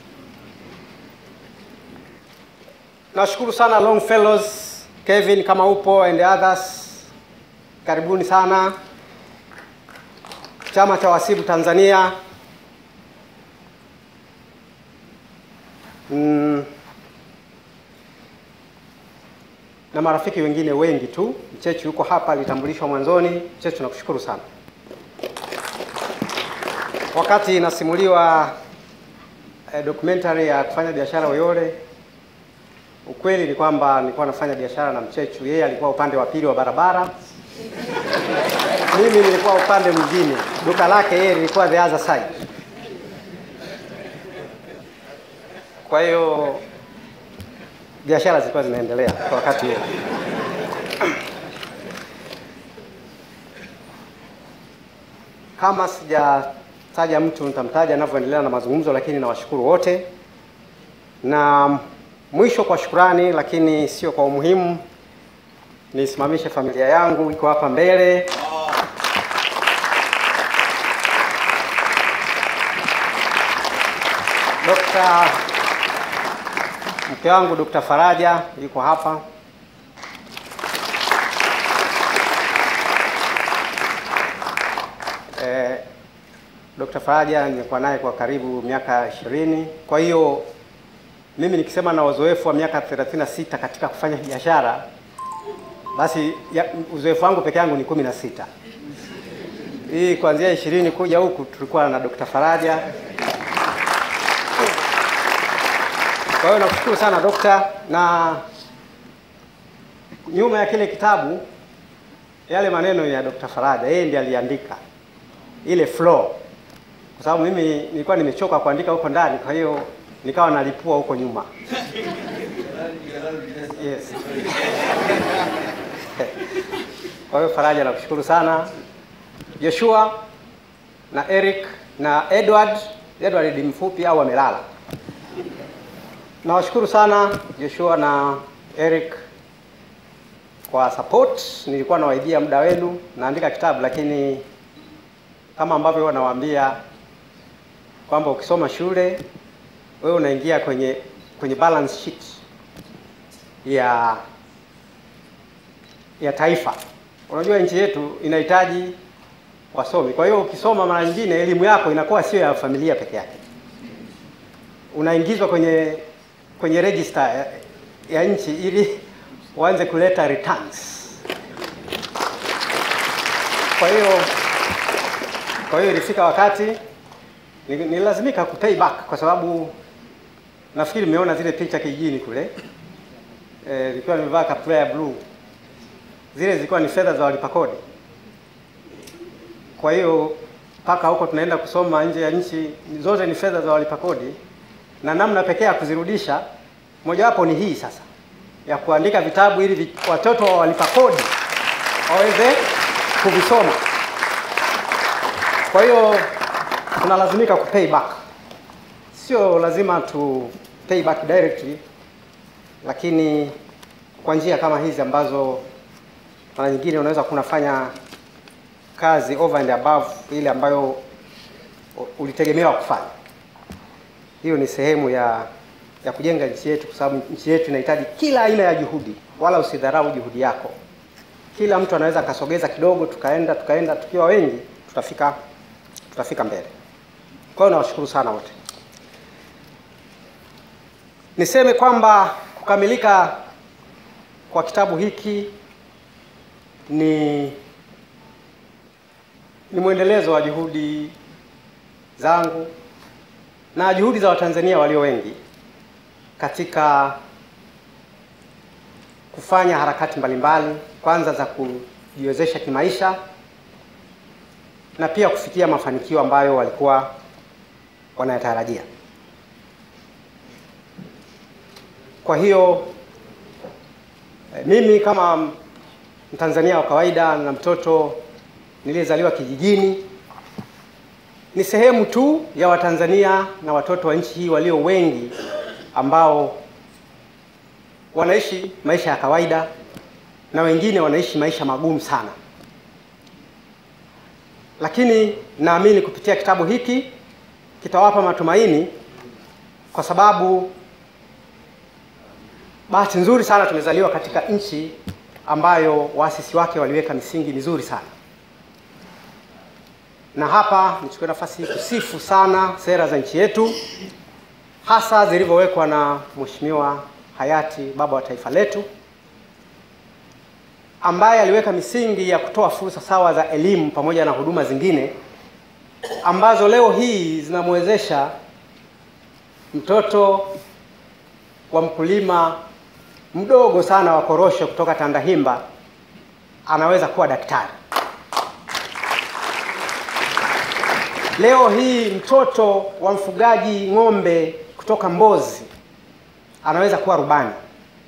S21: Nashukuru sana Long Fellows, Kevin kama upo and others, karibuni sana. Chama cha Wasibu Tanzania, mm, na marafiki wengine wengi tu. Mchechu yuko hapa, alitambulishwa mwanzoni. Mchechu, nakushukuru sana. Wakati inasimuliwa eh, documentary ya kufanya biashara Uyole, ukweli ni kwamba nilikuwa nafanya biashara na Mchechu. Yeye alikuwa upande wa pili wa barabara, mimi nilikuwa upande mwingine. Duka lake yeye lilikuwa the other side. Kwa hiyo biashara zilikuwa zinaendelea kwa wakati huo. Kama sijataja mtu nitamtaja anavyoendelea na mazungumzo, lakini nawashukuru wote. Na mwisho kwa shukrani, lakini sio kwa umuhimu, nisimamishe familia yangu iko hapa mbele. Dokta mke wangu Dr. Faraja yuko hapa. Eh, Dr. Faraja nimekuwa naye kwa karibu miaka ishirini. Kwa hiyo mimi nikisema na uzoefu wa miaka 36 katika kufanya biashara, basi ya, uzoefu wangu peke yangu ni kumi na sita. Hii kuanzia ishirini kuja huku tulikuwa na Dr. Faraja. Kwa hiyo nakushukuru sana dokta, na nyuma ya kile kitabu yale maneno ya Dr. Faraja, yeye ndiye aliandika ile flow, kwa sababu mimi nilikuwa nimechoka kuandika huko ndani, kwa hiyo nikawa nalipua huko nyuma. Yes. Kwa hiyo Faraja, nakushukuru sana. Joshua na Eric na Edward. Edward ni mfupi au amelala? Nawashukuru sana Joshua na Eric kwa support. Nilikuwa nawaibia muda wenu, naandika kitabu, lakini kama ambavyo huwa nawaambia kwamba ukisoma shule wewe unaingia kwenye kwenye balance sheet ya ya taifa. Unajua nchi yetu inahitaji wasomi, kwa hiyo ukisoma mara nyingine elimu yako inakuwa sio ya familia peke yake, unaingizwa kwenye kwenye register ya, ya nchi ili uanze kuleta returns. Kwa hiyo kwa hiyo ilifika wakati nililazimika ku pay back kwa sababu nafikiri mmeona zile picha kijijini kule eh, nilikuwa nimevaa kaptura ya blue. Zile zilikuwa ni fedha za walipa kodi. Kwa hiyo mpaka huko tunaenda kusoma nje ya nchi, zote ni fedha za walipa kodi, na namna pekee ya kuzirudisha mojawapo ni hii sasa ya kuandika vitabu ili vi, watoto wa walipa kodi waweze kuvisoma. Kwa hiyo tunalazimika ku pay back, sio lazima tu pay back directly, lakini kwa njia kama hizi ambazo mara nyingine unaweza kunafanya kazi over and above ile ambayo ulitegemewa kufanya. Hiyo ni sehemu ya ya kujenga nchi yetu, kwa sababu nchi yetu inahitaji kila aina ya juhudi, wala usidharau juhudi yako. Kila mtu anaweza akasogeza kidogo, tukaenda tukaenda, tukiwa wengi tutafika tutafika mbele. Kwa hiyo nawashukuru sana wote. Niseme kwamba kukamilika kwa kitabu hiki ni ni mwendelezo wa juhudi zangu na juhudi za Watanzania walio wengi katika kufanya harakati mbalimbali, kwanza za kujiwezesha kimaisha na pia kufikia mafanikio ambayo walikuwa wanayatarajia. Kwa hiyo mimi kama Mtanzania wa kawaida na mtoto niliyezaliwa kijijini ni sehemu tu ya Watanzania na watoto wa nchi hii walio wengi ambao wanaishi maisha ya kawaida na wengine wanaishi maisha magumu sana, lakini naamini kupitia kitabu hiki kitawapa matumaini, kwa sababu bahati nzuri sana tumezaliwa katika nchi ambayo waasisi wake waliweka misingi mizuri sana na hapa nichukue nafasi hii kusifu sana sera za nchi yetu hasa zilivyowekwa na Mheshimiwa hayati baba wa taifa letu ambaye aliweka misingi ya kutoa fursa sawa za elimu pamoja na huduma zingine ambazo leo hii zinamwezesha mtoto wa mkulima mdogo sana wa korosho kutoka Tandahimba anaweza kuwa daktari. Leo hii mtoto wa mfugaji ng'ombe kutoka Mbozi anaweza kuwa rubani.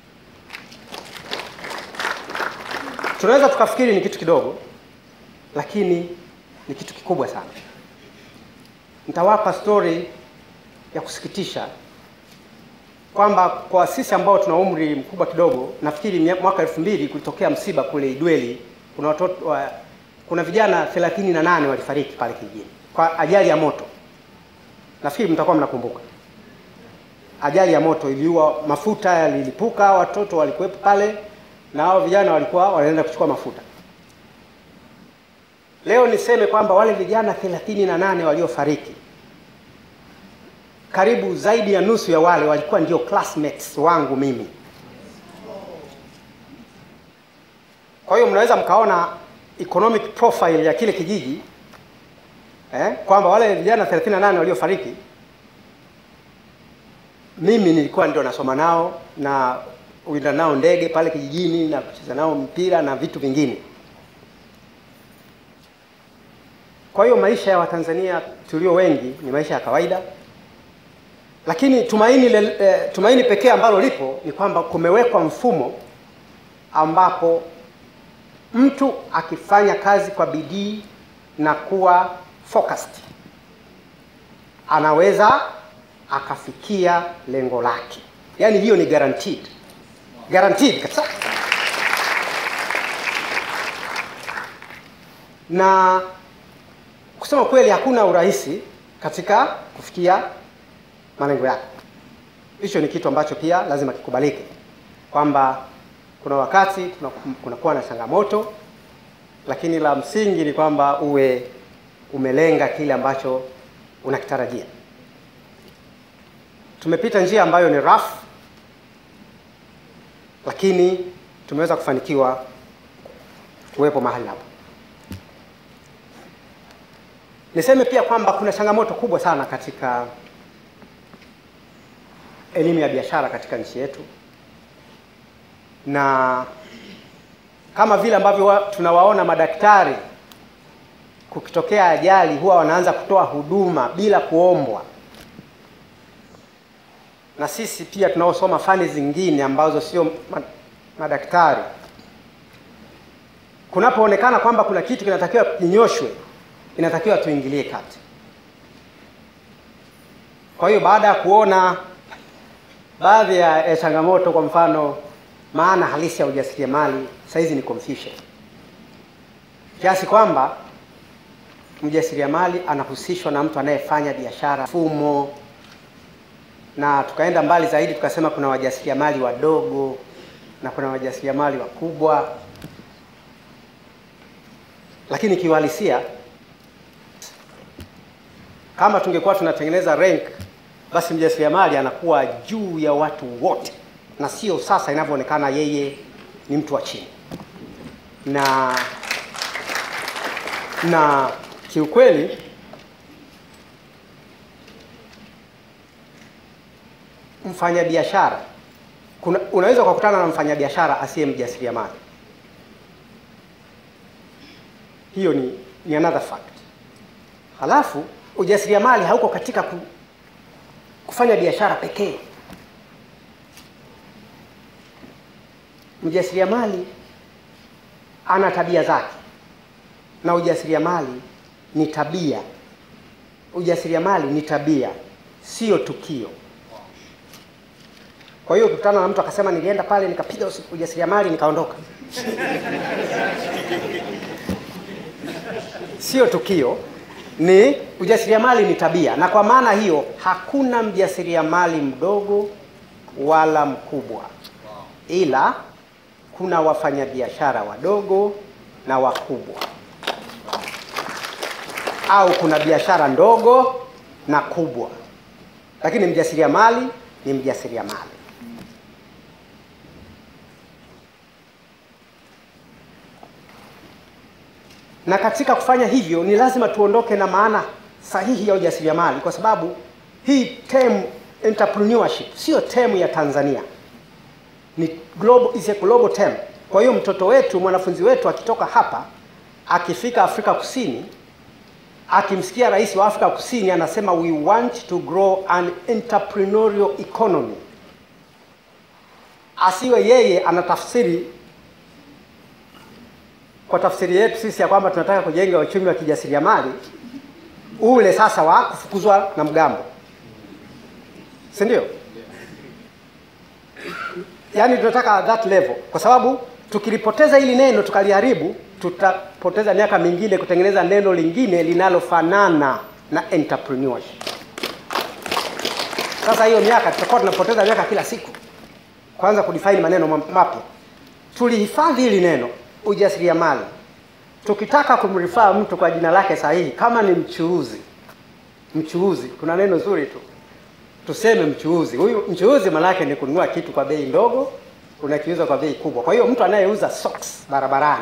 S21: tunaweza tukafikiri ni kitu kidogo, lakini ni kitu kikubwa sana. Nitawapa stori ya kusikitisha kwamba kwa sisi ambao tuna umri mkubwa kidogo, nafikiri mia- mwaka elfu mbili kulitokea msiba kule Idweli. Kuna watoto wa, kuna vijana 38 walifariki pale kijijini kwa ajali ya moto. Nafikiri mtakuwa mnakumbuka ajali ya moto iliua, mafuta yalilipuka, watoto walikuwepo pale na hao vijana walikuwa wanaenda kuchukua mafuta. Leo niseme kwamba wale vijana 38 waliofariki karibu zaidi ya nusu ya wale walikuwa ndio classmates wangu mimi. Kwa hiyo mnaweza mkaona economic profile ya kile kijiji eh, kwamba wale vijana 38 waliofariki mimi nilikuwa ndio nasoma nao na uinda nao ndege pale kijijini na kucheza nao mpira na vitu vingine. Kwa hiyo maisha ya Watanzania tulio wengi ni maisha ya kawaida, lakini tumaini, le, eh, tumaini pekee ambalo lipo ni kwamba kumewekwa mfumo ambapo mtu akifanya kazi kwa bidii na kuwa focused anaweza akafikia lengo lake. Yaani hiyo ni guaranteed, guaranteed kabisa. Na kusema kweli, hakuna urahisi katika kufikia malengo yako. Hicho ni kitu ambacho pia lazima kikubalike kwamba kuna wakati kuna- kunakuwa na changamoto, lakini la msingi ni kwamba uwe umelenga kile ambacho unakitarajia. Tumepita njia ambayo ni rough, lakini tumeweza kufanikiwa kuwepo mahali hapa. Niseme pia kwamba kuna changamoto kubwa sana katika elimu ya biashara katika nchi yetu, na kama vile ambavyo wa- tunawaona madaktari kukitokea ajali huwa wanaanza kutoa huduma bila kuombwa, na sisi pia tunaosoma fani zingine ambazo sio ma- madaktari, kunapoonekana kwamba kuna kitu kinatakiwa kinyoshwe, inatakiwa tuingilie kati. Kwa hiyo baada ya kuona baadhi ya ya changamoto, kwa mfano maana halisi ya ujasiriamali, saizi ni confusion, kiasi kwamba mjasiriamali anahusishwa na mtu anayefanya biashara fumo, na tukaenda mbali zaidi tukasema kuna wajasiriamali wadogo na kuna wajasiriamali wakubwa, lakini kiuhalisia kama tungekuwa tunatengeneza rank, basi mjasiriamali anakuwa juu ya watu wote, na sio sasa inavyoonekana yeye ni mtu wa chini na na kiukweli mfanyabiashara kuna unaweza ukakutana na mfanyabiashara asiye mjasiriamali. Hiyo ni, ni another fact. Halafu ujasiriamali hauko katika ku, kufanya biashara pekee. Mjasiriamali ana tabia zake na ujasiriamali ni tabia. Ujasiriamali ni tabia, sio tukio. Kwa hiyo ukikutana na mtu akasema nilienda pale nikapiga usi- ujasiriamali nikaondoka, sio tukio, ni ujasiriamali ni tabia, na kwa maana hiyo hakuna mjasiriamali mdogo wala mkubwa, ila kuna wafanyabiashara wadogo na wakubwa, au kuna biashara ndogo na kubwa, lakini mjasiriamali ni mjasiriamali. na katika kufanya hivyo ni lazima tuondoke na maana sahihi ya ujasiriamali, kwa sababu hii term entrepreneurship sio term ya Tanzania, ni global, is a global term. Kwa hiyo mtoto wetu, mwanafunzi wetu akitoka hapa akifika Afrika Kusini, akimsikia rais wa Afrika Kusini anasema we want to grow an entrepreneurial economy, asiwe yeye anatafsiri kwa tafsiri yetu sisi ya kwamba tunataka kujenga uchumi wa kijasiriamali ule sasa wa kufukuzwa na mgambo, si ndio? Yaani tunataka that level, kwa sababu tukilipoteza hili neno tukaliharibu, tutapoteza miaka mingine kutengeneza neno lingine linalofanana na entrepreneurship. Sasa hiyo miaka tutakuwa tunapoteza miaka kila siku kwanza kudefine maneno ma- mapya. Tulihifadhi hili neno ujasiriamali, tukitaka kumrifaa mtu kwa jina lake sahihi, kama ni mchuuzi, mchuuzi, kuna neno zuri tu, tuseme mchuuzi. Huyu mchuuzi maanake ni kununua kitu kwa bei ndogo unakiuza kwa bei kubwa. Kwa hiyo mtu anayeuza socks barabarani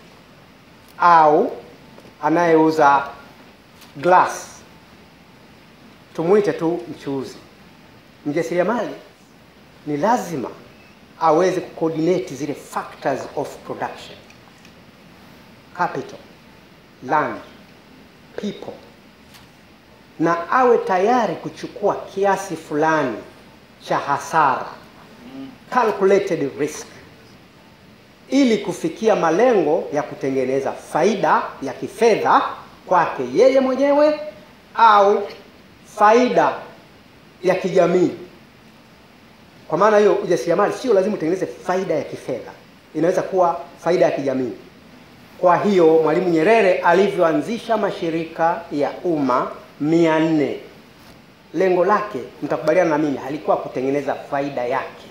S21: au anayeuza glass tumuite tu mchuuzi. Mjasiriamali ni lazima aweze kucoordinate zile factors of production, capital, land, people, na awe tayari kuchukua kiasi fulani cha hasara, calculated risk, ili kufikia malengo ya kutengeneza faida ya kifedha kwake yeye mwenyewe au faida ya kijamii. Kwa maana hiyo, ujasiriamali sio lazima utengeneze faida ya kifedha, inaweza kuwa faida ya kijamii. Kwa hiyo Mwalimu Nyerere alivyoanzisha mashirika ya umma mia nne, lengo lake, mtakubaliana na mimi, halikuwa kutengeneza faida yake,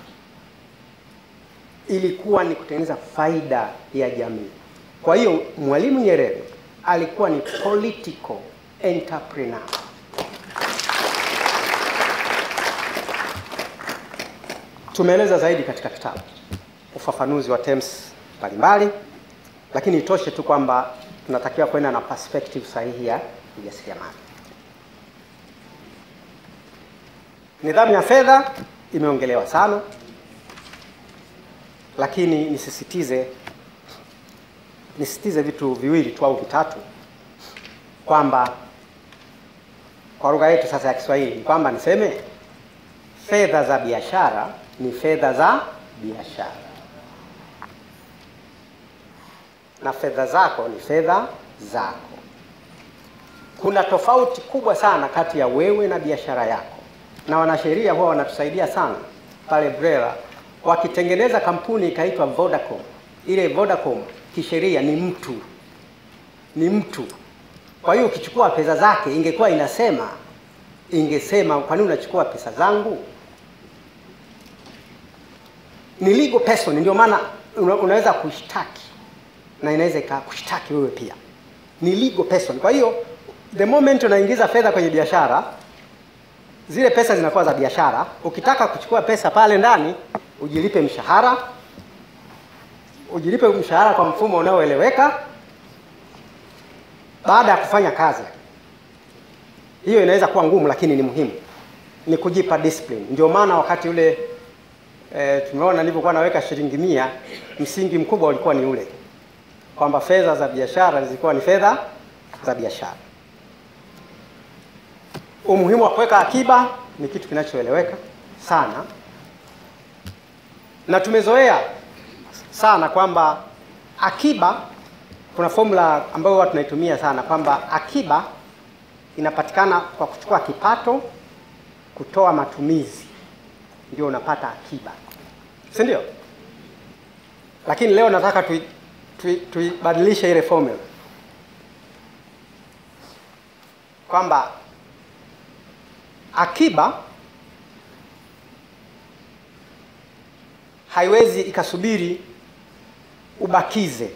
S21: ilikuwa ni kutengeneza faida ya jamii. Kwa hiyo Mwalimu Nyerere alikuwa ni political entrepreneur. Tumeeleza zaidi katika kitabu ufafanuzi wa terms mbalimbali, lakini itoshe tu kwamba tunatakiwa kwenda na perspective sahihi ya ujasiriamali. Nidhamu ya fedha imeongelewa sana, lakini nisisitize nisisitize vitu viwili tu au vitatu, kwamba kwa lugha yetu sasa ya Kiswahili ni kwamba niseme fedha za biashara ni fedha za biashara na fedha zako ni fedha zako. Kuna tofauti kubwa sana kati ya wewe na biashara yako, na wanasheria huwa wanatusaidia sana pale BRELA wakitengeneza kampuni ikaitwa Vodacom. Ile Vodacom kisheria ni mtu, ni mtu. Kwa hiyo ukichukua pesa zake, ingekuwa inasema ingesema kwa nini unachukua pesa zangu? Ni legal person, ndio maana una, unaweza kushtaki na inaweza ikakushtaki wewe pia, ni legal person. Kwa hiyo the moment unaingiza fedha kwenye biashara, zile pesa zinakuwa za biashara. Ukitaka kuchukua pesa pale ndani, ujilipe mshahara, ujilipe mshahara kwa mfumo unaoeleweka baada ya kufanya kazi. Hiyo inaweza kuwa ngumu, lakini ni muhimu, ni kujipa discipline. Ndio maana wakati ule e, tumeona nilivyokuwa naweka shilingi mia, msingi mkubwa ulikuwa ni ule kwamba fedha za biashara zilikuwa ni fedha za biashara. Umuhimu wa kuweka akiba ni kitu kinachoeleweka sana, na tumezoea sana kwamba akiba, kuna formula ambayo huwa tunaitumia sana kwamba akiba inapatikana kwa kuchukua kipato, kutoa matumizi, ndio unapata akiba, si ndio? Lakini leo nataka tui, tuibadilishe tui ile formula kwamba akiba haiwezi ikasubiri ubakize,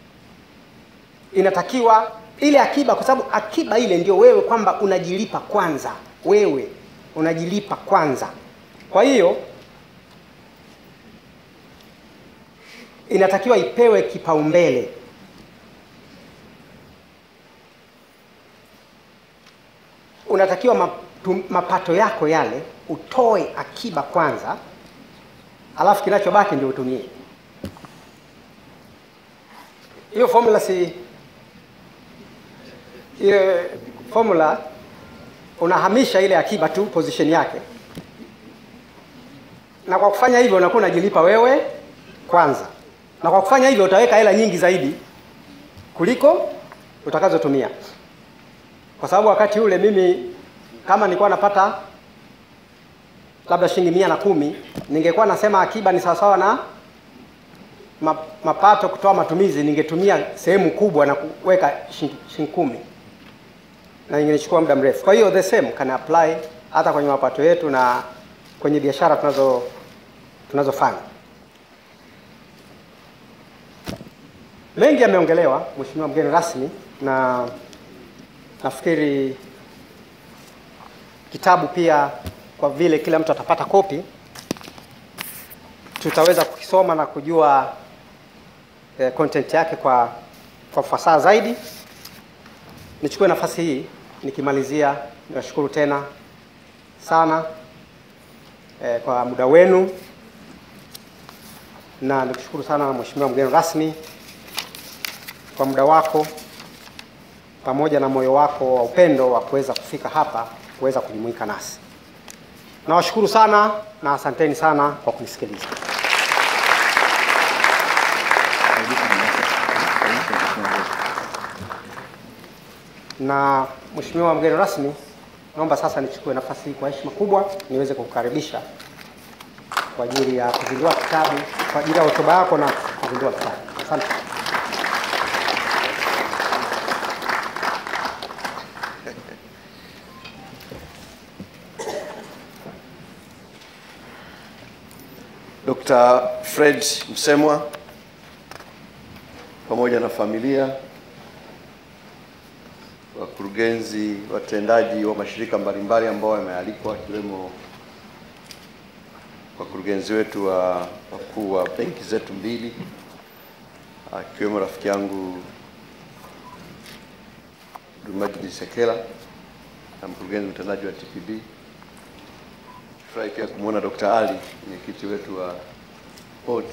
S21: inatakiwa ile akiba, kwa sababu akiba ile ndio wewe kwamba unajilipa kwanza, wewe unajilipa kwanza. Kwa hiyo inatakiwa ipewe kipaumbele. Unatakiwa matu, mapato yako yale utoe akiba kwanza, alafu kinachobaki ndio utumie. Hiyo formula si ile formula unahamisha ile akiba tu position yake, na kwa kufanya hivyo unakuwa unajilipa wewe kwanza. na kwa kufanya hivyo utaweka hela nyingi zaidi kuliko utakazotumia, kwa sababu wakati ule mimi kama nilikuwa napata labda shilingi mia na kumi ningekuwa nasema akiba ni sawasawa na ma- mapato kutoa matumizi, ningetumia sehemu kubwa na kuweka shilingi shilingi kumi na ingenichukua muda mrefu. Kwa hiyo the same can apply hata kwenye mapato yetu na kwenye biashara tunazo tunazofanya. Mengi yameongelewa, Mheshimiwa mgeni rasmi, na nafikiri kitabu pia, kwa vile kila mtu atapata kopi, tutaweza kukisoma na kujua eh, content yake kwa kwa ufasaha zaidi. Nichukue nafasi hii nikimalizia, niwashukuru tena sana eh, kwa muda wenu na nikushukuru sana Mheshimiwa mgeni rasmi kwa muda wako pamoja na moyo wako wa upendo wa kuweza kufika hapa kuweza kujumuika nasi. Nawashukuru sana na asanteni sana kwa kunisikiliza. Na Mheshimiwa mgeni rasmi, naomba sasa nichukue nafasi hii kwa heshima kubwa niweze kukukaribisha kwa ajili ya kuzindua kitabu, kwa ajili ya hotuba yako na kuzindua kitabu. Asante.
S18: Dr. Fred Msemwa pamoja na familia, wakurugenzi watendaji wa mashirika mbalimbali ambao wamealikwa, akiwemo wakurugenzi wetu wa wakuu wa benki zetu mbili, akiwemo rafiki yangu Majid Sekela na mkurugenzi mtendaji wa TPB. Furahi pia kumwona Dr. Ali mwenyekiti wetu wa bodi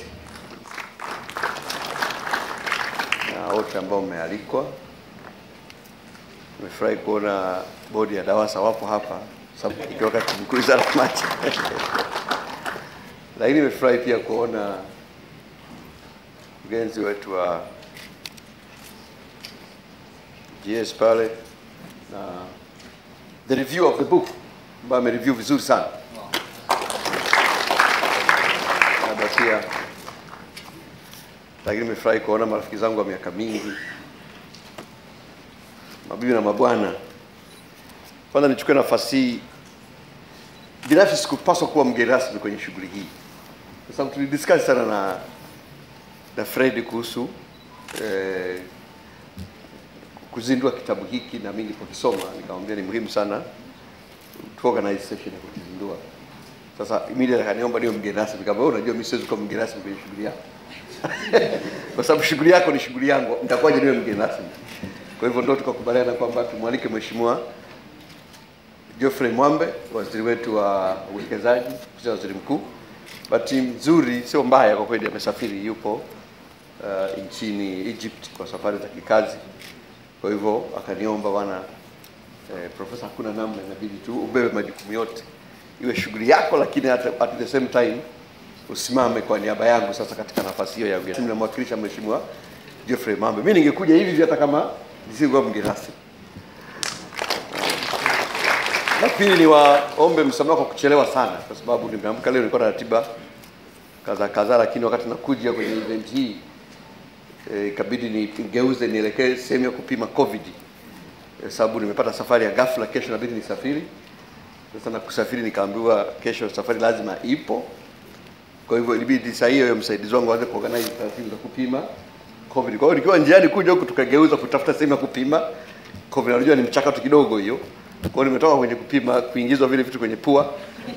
S18: na wote ambao mmealikwa. Nimefurahi kuona bodi ya DAWASA wapo hapa sababu ikiwa wakati mkuu wizara ya maji lakini nimefurahi pia kuona mkurugenzi wetu wa GS pale na the review of the book ambayo amereview vizuri sana labda pia lakini nimefurahi kuona marafiki zangu wa miaka mingi, mabibi na mabwana. Kwanza nichukue nafasi hii, binafsi sikupaswa kuwa mgeni rasmi kwenye shughuli hii, kwa sababu tulidiscuss sana na na Fred kuhusu eh, kuzindua kitabu hiki, na mimi nilipokisoma nikamwambia ni muhimu sana tu organize session ya kukizindua. Sasa immediately akaniomba niwe mgeni rasmi. Kama wewe unajua mimi siwezi kuwa mgeni rasmi kwenye shughuli yako kwa sababu shughuli yako ni shughuli yangu, nitakuwaje niwe mgeni rasmi? Kwa hivyo ndio tukakubaliana kwamba tumwalike Mheshimiwa Geoffrey Mwambe, waziri wetu wa uwekezaji, ofisi ya waziri mkuu. Bahati nzuri, sio mbaya kwa kweli, amesafiri, yupo uh, nchini Egypt kwa safari za kikazi. Kwa hivyo akaniomba bwana, eh, profesa, hakuna namna, inabidi tu ubebe majukumu yote, iwe shughuli yako, lakini at, at the same time usimame kwa niaba yangu sasa katika nafasi hiyo ya ugeni. Namwakilisha Mheshimiwa Geoffrey Mambe. Mimi ningekuja hivi hivi hata kama nisingekuwa mgeni rasmi. La pili ni waombe msamaha kwa kuchelewa sana, kwa sababu nimeamka leo, nilikuwa na ratiba kadha kadha, lakini wakati nakuja kwenye event hii eh, ikabidi nigeuze nielekee sehemu ya kupima covid eh, sababu nimepata safari ya ghafla, kesho inabidi nisafiri. Sasa na kusafiri nikaambiwa kesho safari lazima ipo, kwa hivyo ilibidi saa hiyo hiyo msaidizi wangu aanze kuorganize taratibu za kupima covid. Kwa hiyo nikiwa njiani kuja huku tukageuza kutafuta sehemu ya kupima covid. Unajua ni mchakato kidogo hiyo. Kwa hiyo nimetoka kwenye kupima kuingizwa vile vitu kwenye pua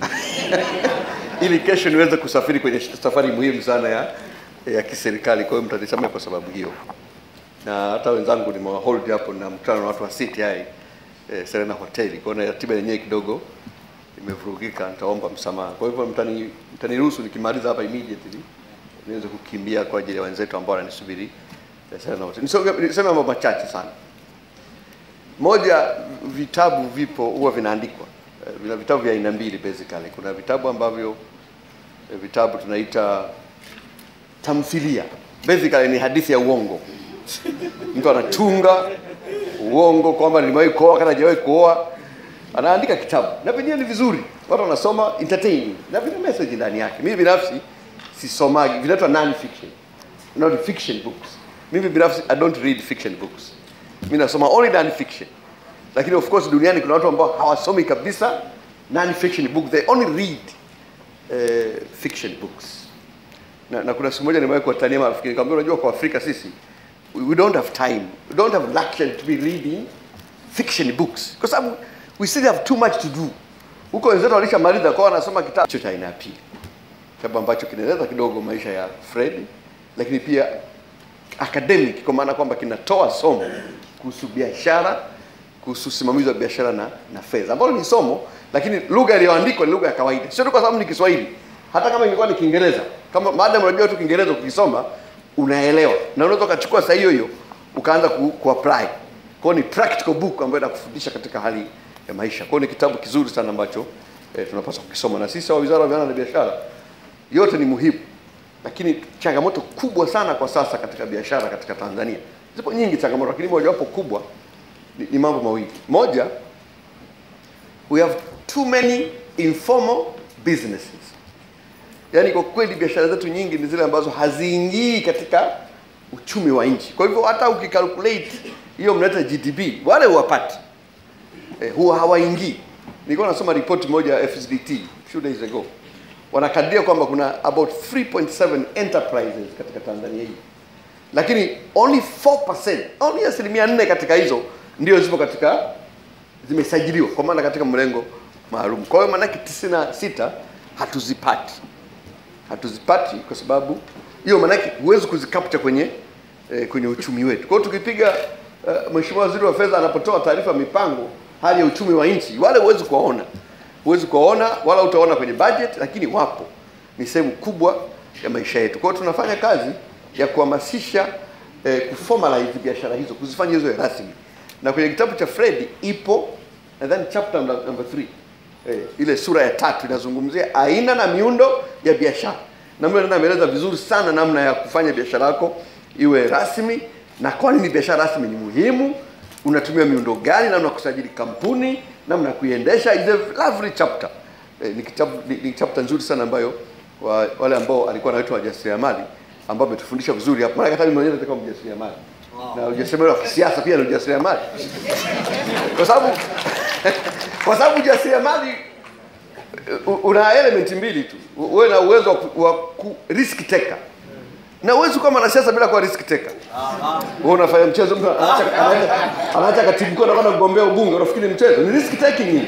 S18: ili kesho niweze kusafiri kwenye safari muhimu sana ya ya kiserikali. Kwa hiyo mtanisamehe kwa sababu hiyo, na hata wenzangu nimewahold hapo na mkutano na watu wa CTI eh, Serena Hoteli. Kwa hiyo na ratiba yenyewe kidogo imevurugika, nitaomba msamaha. Kwa hivyo mtani mtaniruhusu nikimaliza hapa immediately niweze kukimbia kwa ajili ya wenzetu ambao wananisubiri eh, Serena Hoteli. Niseme niseme mambo machache sana. Moja, vitabu vipo huwa vinaandikwa. Eh, Vina vitabu vya aina mbili basically. Kuna vitabu ambavyo eh, vitabu tunaita tamthilia basically ni hadithi ya uongo mtu anatunga uongo kwamba nimewahi kuoa kana hajawahi kuoa anaandika kitabu na vyenyewe ni vizuri watu wanasoma entertaining na vina message ndani yake mimi binafsi sisomagi vinaitwa non fiction not fiction books mimi binafsi i don't read fiction books mimi nasoma only non fiction lakini of course duniani kuna watu ambao hawasomi kabisa non fiction book they only read uh, fiction books na, na kuna siku moja nimewahi kuwatania marafiki nikamwambia unajua kwa Afrika sisi we, we don't have time we don't have luxury to be reading fiction books kwa sababu we still have too much to do huko wenzetu walishamaliza kwao wanasoma kitabu hicho cha aina ya pili kitabu ambacho kinaeleza kidogo maisha ya Fred lakini pia academic kwa maana kwamba kinatoa somo kuhusu biashara kuhusu usimamizi wa biashara na, na fedha ambalo ni somo lakini lugha iliyoandikwa ni lugha ya kawaida sio tu kwa sababu ni Kiswahili hata kama ingekuwa ni Kiingereza kama maadamu unajua tu Kiingereza ukisoma unaelewa na unaweza ukachukua saa hiyo hiyo ukaanza ku, ku apply kwa ni practical book ambayo inakufundisha katika hali ya maisha kwa ni kitabu kizuri sana ambacho eh, tunapaswa kukisoma na sisi wa Wizara ya Viwanda na Biashara yote ni muhimu lakini changamoto kubwa sana kwa sasa katika biashara katika Tanzania zipo nyingi changamoto lakini mojawapo kubwa ni, ni mambo mawili moja we have too many informal businesses yaani kwa kweli biashara zetu nyingi ni zile ambazo haziingii katika uchumi wa nchi kwa hivyo hata ukikalculate hiyo mnaita GDP wale huwapati eh, huwa hawaingii nilikuwa nasoma ripoti moja ya FSDT few days ago wanakadiria kwamba kuna about 3.7 enterprises katika Tanzania hii lakini only 4% only asilimia nne katika hizo ndio zipo katika zimesajiliwa kwa maana katika mlengo maalum kwa hiyo maanake 96 hatuzipati hatuzipati kwa sababu hiyo maanake huwezi kuzicapture kwenye eh, kwenye uchumi wetu kwa hiyo tukipiga uh, mheshimiwa waziri wa fedha anapotoa taarifa mipango hali ya uchumi wa nchi wale huwezi kuwaona huwezi kuwaona wala utaona kwenye budget lakini wapo ni sehemu kubwa ya maisha yetu kwa hiyo tunafanya kazi ya kuhamasisha eh, kuformalize biashara hizo kuzifanya hizo rasmi na kwenye kitabu cha Fred ipo nadhani chapter number, number three eh, ile sura ya tatu inazungumzia aina na miundo ya biashara na mimi ameeleza vizuri sana namna ya kufanya biashara yako iwe rasmi na kwa nini biashara rasmi ni muhimu unatumia miundo gani namna ya kusajili kampuni namna ya kuiendesha is a lovely chapter eh, ni kitabu ni, ni chapter nzuri sana ambayo wa, wale ambao alikuwa anaitwa wajasiriamali ambao ametufundisha vizuri hapa maana hata mimi mwenyewe nitakuwa mjasiriamali na ujasiriamali wa kisiasa pia ni ujasiriamali kwa sababu kwa sababu ujasiriamali u- una element mbili tu uwe na uwezo wa ku- wa ku risk taker na uwezi kuwa mwanasiasa bila kuwa risk taker wewe unafanya mchezo mtu anaacha anaacha- anaacha katibu mkuu anakwenda kugombea ubunge unafikiri ni mchezo ni risk taking hii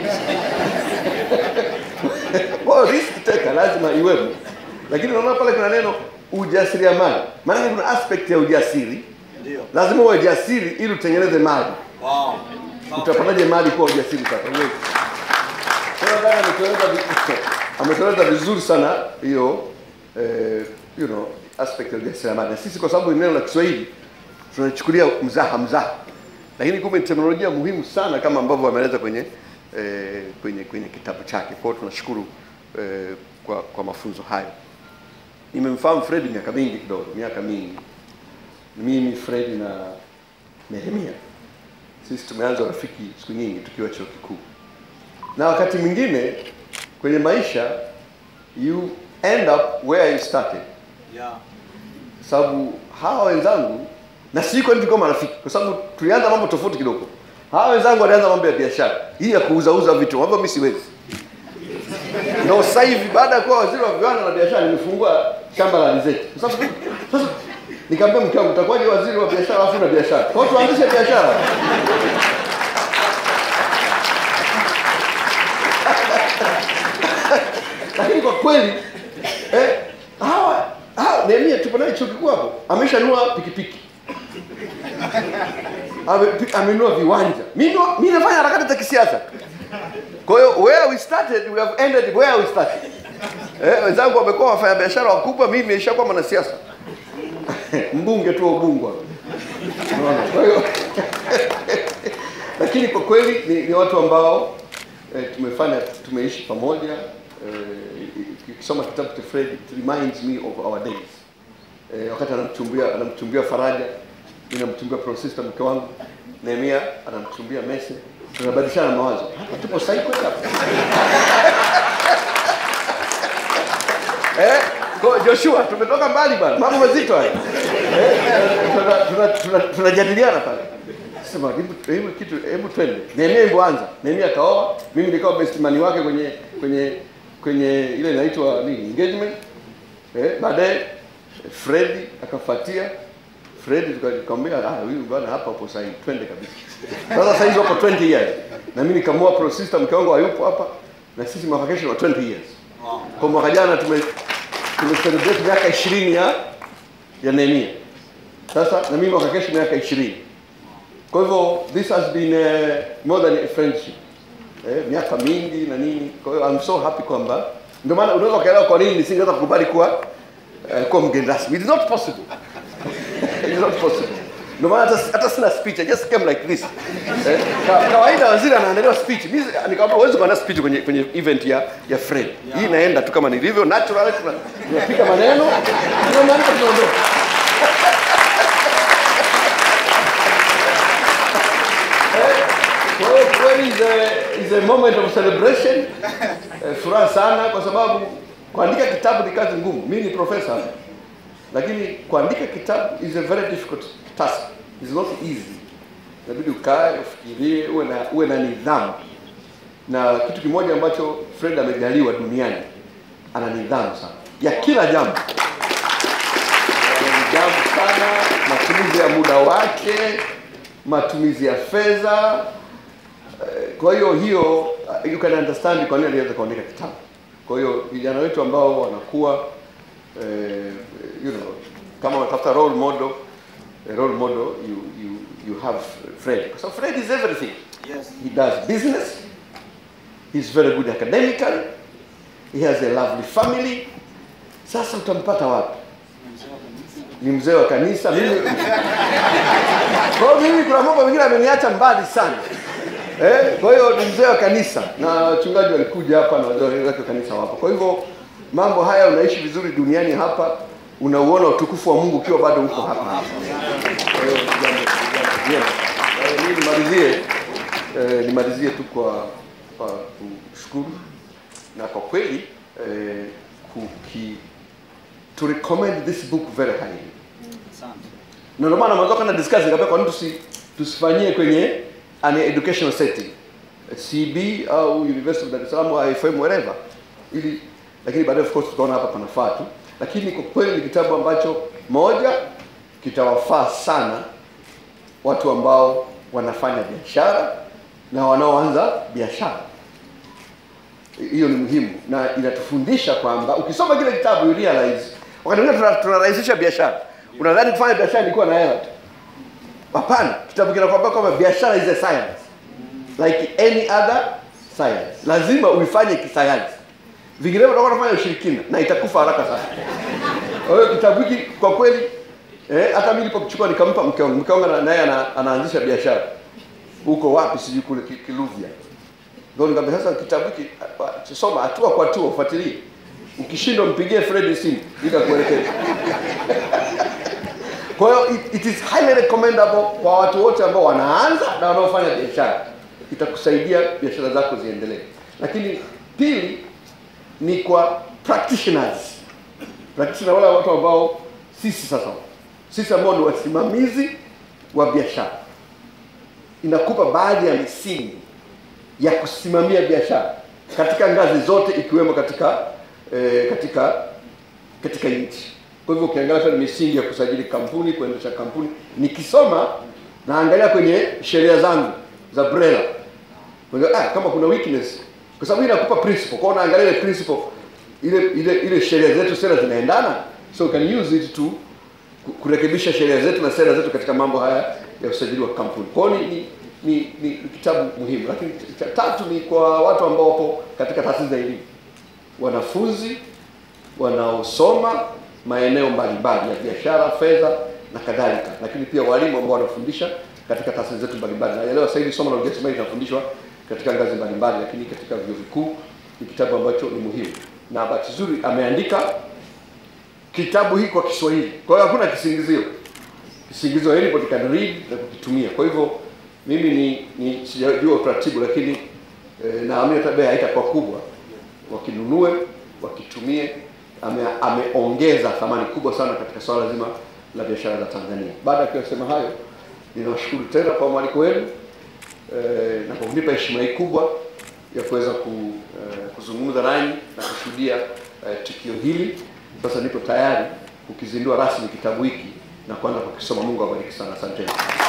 S18: kwa hiyo risk taker lazima iwepo lakini unaona pale kuna neno ujasiriamali maana kuna aspect ya ujasiri
S1: Ndio.
S18: lazima uwe jasiri ili utengeneze mali
S1: Wow.
S18: utapataje mali kuwa ujasiri sasa Huwezi. Kwa hiyo dada ametueleza vi- ametueleza vizuri sana hiyo eh, you know aspect ya ujasiriamali na sisi kwa sababu ni neno la Kiswahili tunachukulia mzaha mzaha lakini kumbe ni teknolojia muhimu sana kama ambavyo ameeleza kwenye eh, kwenye kwenye kitabu chake kwa hiyo tunashukuru eh, kwa kwa mafunzo hayo nimemfahamu Fred miaka mingi kidogo miaka mingi mimi Fred na Nehemia sisi tumeanza urafiki siku nyingi tukiwa chuo kikuu na wakati mwingine kwenye maisha you end up where you started
S1: Yeah.
S18: sababu hawa wenzangu na si kwani tulikuwa marafiki kwa sababu tulianza mambo tofauti kidogo hawa wenzangu walianza mambo ya biashara hii ya kuuzauza vitu ambavyo mimi siwezi ndio sasa hivi baada ya kuwa waziri wa viwanda na biashara nimefungua shamba la alizeti kwa sababu sasa nikamwambia mke wangu utakuwaje waziri wa biashara alafu na biashara kwa hiyo tuanzishe biashara lakini kwa kweli eh, hawa hawa Nehemia tupo naye chuo kikuu hapo ameshanunua pikipiki Ame- pi- amenunua viwanja mimi ndo- mimi nafanya harakati za kisiasa kwa hiyo where we started we have ended where we started eh, wenzangu wamekuwa wafanya biashara wakubwa mimi nimeshakuwa mwanasiasa mbunge tu wa ubungwa Unaona? kwa hiyo lakini kwa kweli ni, ni watu ambao eh, tumefanya tumeishi pamoja eh, ukisoma kitabu cha Fred it reminds me of our days eh, wakati anamchumbia anamchumbia Faraja, mimi namchumbia Prosista mke wangu, Nehemia anamchumbia Mese, tunabadilishana mawazo. Hapa tupo sahihi kweli hapa eh, kwa Joshua tumetoka mbali bwana, mambo mazito haya eh, tunajadiliana tuna, tuna, tuna tunajadiliana pale sema hebu hebu kitu hebu twende. Nehemia hivyo anza. Nehemia akaoa, mimi nikawa best man wake kwenye kwenye kwenye ile inaitwa nini engagement. Eh, baadaye Fred akafuatia. Fred tukamwambia ah, huyu bwana hapa upo sahihi, twende kabisa. Sasa sasa hivi wapo 20 years. Na mimi nikamua pro system mke wangu hayupo hapa na sisi mwaka kesho wa 20 years. Kwa mwaka jana tume tume celebrate miaka 20 ya ya Nehemia. Sasa na mimi mwaka kesho miaka 20. Kwa hivyo this has been uh, more than a friendship. Eh, miaka mingi na nini. Kwa hiyo I'm so happy kwamba ndio maana unaweza kuelewa kwa nini nisingeweza kukubali kuwa uh, kuwa mgeni rasmi. It is not possible. It is not possible. Ndio maana hata hata sina speech. I just came like this. Eh, ka- kawaida waziri anaandaliwa speech. Mimi nikamwambia huwezi kuandaa speech kwenye kwenye event ya ya Fred. Hii inaenda tu kama nilivyo natural tuna- tunapiga maneno. Tunamaliza tunaondoka. Kwa hiyo kweli is a, is a moment of celebration. Eh, furaha sana kwa sababu kuandika kitabu ni kazi ngumu. Mimi ni profesa lakini kuandika kitabu is a very difficult task. It's not easy. Inabidi ukae, ufikirie, uwe na uwe na nidhamu. Na kitu kimoja ambacho Fred amejaliwa duniani, ana nidhamu sana ya kila jambo. Ana nidhamu sana, matumizi ya muda wake, matumizi ya fedha, Eh, kwa hiyo hiyo uh, you can understand kwa nini aliweza kuandika kitabu. Kwa hiyo vijana wetu ambao wanakuwa eh, you know kama wanatafuta role model a role model you you you have Fred. So Fred is everything.
S1: Yes.
S18: He does business. He's very good academically. He has a lovely family. Sasa utampata wapi? Ni mzee wa kanisa. Mimi kwa hiyo mimi kuna mambo mengine ameniacha mbali sana. Eh, kwa hiyo ni mzee wa kanisa na wachungaji walikuja hapa na wazee wake wa kanisa wapo. Kwa hivyo mambo haya unaishi vizuri duniani hapa, unauona utukufu wa Mungu ukiwa bado uko hapa hapa. Kwa hiyo ni jambo ni jambo jema. Kwa hiyo mimi nimalizie eh, nimalizie tu kwa kwa kushukuru na kwa kweli eh, kuki to recommend this book very highly. Na ndio maana mwanzo kana discuss nikapea kwa nini tusi tusifanyie kwenye an educational setting CB au University of Dar es Salaam au IFM wherever ili lakini baadaye of course tutaona hapa panafaa tu lakini kwa kweli ni kitabu ambacho moja kitawafaa sana watu ambao wanafanya biashara na wanaoanza biashara hiyo ni muhimu na inatufundisha kwamba ukisoma kile kitabu you realize wakati mwingine tuna- tunarahisisha biashara unadhani kufanya biashara ilikuwa na hela tu hapana kitabu kinakwambia kwamba biashara is a science like any other science lazima uifanye kisayansi vinginevyo utakuwa unafanya ushirikina na itakufa haraka sana kwa hiyo kitabu hiki kwa kweli eh, hata mimi nilipokichukua nikampa mke wangu mke wangu na- naye ana, anaanzisha biashara huko wapi sijui kule Ki- kiluvya ndio nikamwambia sasa kitabu hiki ah, soma hatua kwa hatua ufuatilie ukishindwa mpigie Fred simu ili akuelekeze kwa hiyo it, it is highly recommendable kwa watu wote ambao wanaanza na wanaofanya biashara itakusaidia biashara zako ziendelee lakini pili ni kwa practitioners practitioner wale watu ambao sisi sasa sisi ambao ni wasimamizi wa biashara inakupa baadhi ya misingi ya kusimamia biashara katika ngazi zote ikiwemo katika eh, katika katika nchi kwa hivyo ukiangalia pale misingi ya kusajili kampuni kuendesha kampuni nikisoma naangalia kwenye sheria zangu za BRELA Kwa hivyo, ah, kama kuna weakness kwa sababu hii inakupa principle kwa hiyo unaangalia ile principle ile ile ile sheria zetu sera zinaendana so you can use it to ku- kurekebisha sheria zetu na sera zetu katika mambo haya ya usajili wa kampuni kwa hiyo ni, ni, ni, ni, ni kitabu muhimu lakini cha tatu ni kwa watu ambao wapo katika taasisi za elimu wanafunzi wanaosoma maeneo mbalimbali ya biashara, fedha na kadhalika, lakini pia walimu ambao wanafundisha katika taasisi zetu mbalimbali. Naelewa sasa hivi somo la ujasiriamali linafundishwa katika ngazi mbalimbali, lakini katika vyuo vikuu ni kitabu ambacho ni muhimu, na bahati nzuri ameandika kitabu hiki kwa Kiswahili. Kwa hiyo hakuna kisingizio, kisingizio anybody can read na kukitumia. Kwa hivyo mimi ni, ni sijajua utaratibu, lakini eh, naamini hata bei haitakuwa kubwa, wakinunue wakitumie. Ame, ameongeza thamani kubwa sana katika swala zima la biashara za Tanzania. Baada ya kuyasema hayo, ninawashukuru tena kwa mwaliko wenu eh, na kwa kunipa heshima hii kubwa ya kuweza ku, eh, kuzungumza nanyi na kushuhudia eh, tukio hili. Sasa nipo tayari kukizindua rasmi kitabu hiki na kuanza kukisoma. Mungu awabariki sana, asanteni.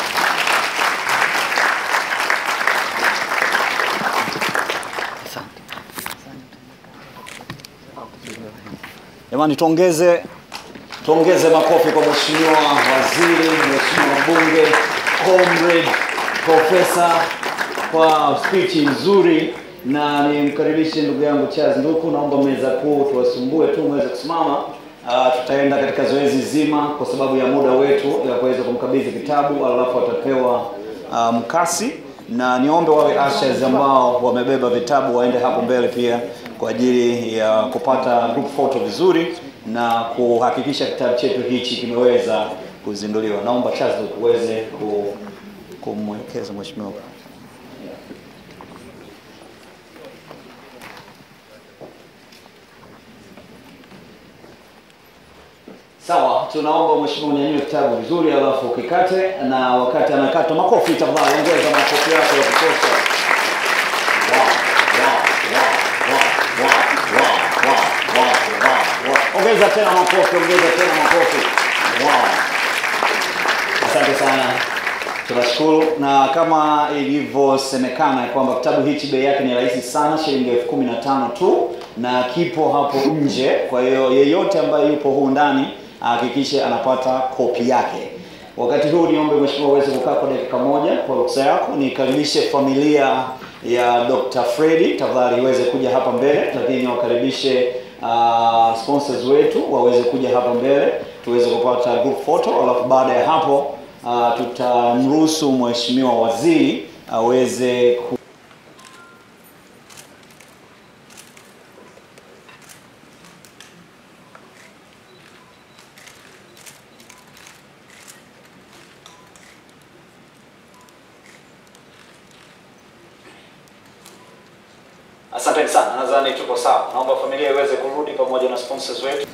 S14: Jamani, tuongeze tuongeze makofi kwa mheshimiwa waziri, mheshimiwa mbunge, comrade profesa kwa speech nzuri, na nimkaribishe ndugu yangu Charles Nduku. Naomba meza kuu tuwasumbue tu mweze kusimama. Uh, tutaenda katika zoezi zima kwa sababu ya muda wetu ya kuweza kumkabidhi kitabu, alafu atapewa uh, mkasi na niombe wawe ushers ambao wamebeba vitabu waende hapo mbele pia kwa ajili ya kupata group photo vizuri na kuhakikisha kitabu chetu hichi kimeweza kuzinduliwa. Naomba Charles uweze ku, kumwelekeza mheshimiwa. Sawa, tunaomba mheshimiwa unyanyue kitabu vizuri, alafu ukikate, na wakati anakata, makofi tafadhali, ongeza makofi yako ya kutosha. Wow, wow, wow, wow, wow, wow, wow, wow, wow. Ongeza tena makofi, ongeza tena makofi. Wow. Asante sana, tunashukuru. Na kama ilivyosemekana kwamba kitabu hichi bei yake ni rahisi sana, shilingi elfu kumi na tano tu, na kipo hapo nje. Kwa hiyo yeyote ambaye yupo huu ndani ahakikishe anapata kopi yake. Wakati huu niombe mheshimiwa uweze kukaa kwa dakika moja kwa ruksa yako, nikaribishe familia ya Dr. Freddy tafadhali iweze kuja hapa mbele, lakini wakaribishe uh, sponsors wetu waweze kuja hapa mbele tuweze kupata group photo, alafu baada ya hapo uh, tutamruhusu mheshimiwa waziri aweze ku
S5: Asanteni sana, nadhani tuko sawa. Naomba familia iweze kurudi pamoja na sponsors wetu.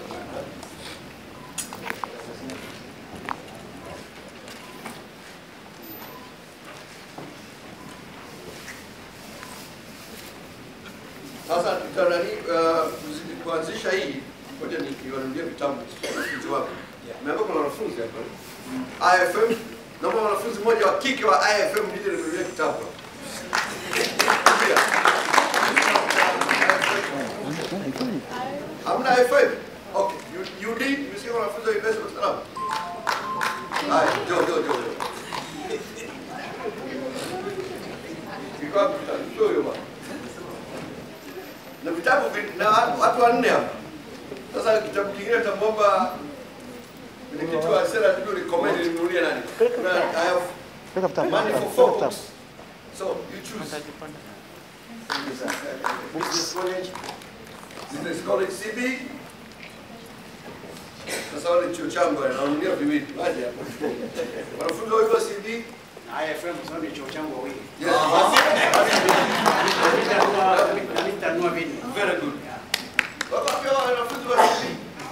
S18: Sasa tutarani uh, kuanzisha hii, ngoja nikiwanulia vitabu wanafunzi wako. Umeambia kuna wanafunzi hapa. IFM, naomba wanafunzi mmoja wa kike wa IFM nije ninunulie kitabu. Hamna IFM? Okay. You, you need, msikia wanafunzi wa University of Dar es Salaam? Haya, njoo njoo njoo. njoo. Iko wapi kitabu? Njoo hiyo bwana na vitabu vi- na watu- watu wanne hapa. Sasa kitabu kingine tutamwomba mwenyekiti wa sera tujue recommend ninunulie nani. Kuna I have money for four books. So you choose. Business College, Business College CB. Sasa wale chuo changu wale nanunulia viwili. Waje hapa. Wanafunzi wa hivyo CB
S3: IFM kwa sababu ni chuo changu wawili.
S18: Yes, basi.
S3: Na nitanunua vinne.
S18: Very good. Wako wapi hao wanafunzi wa CB?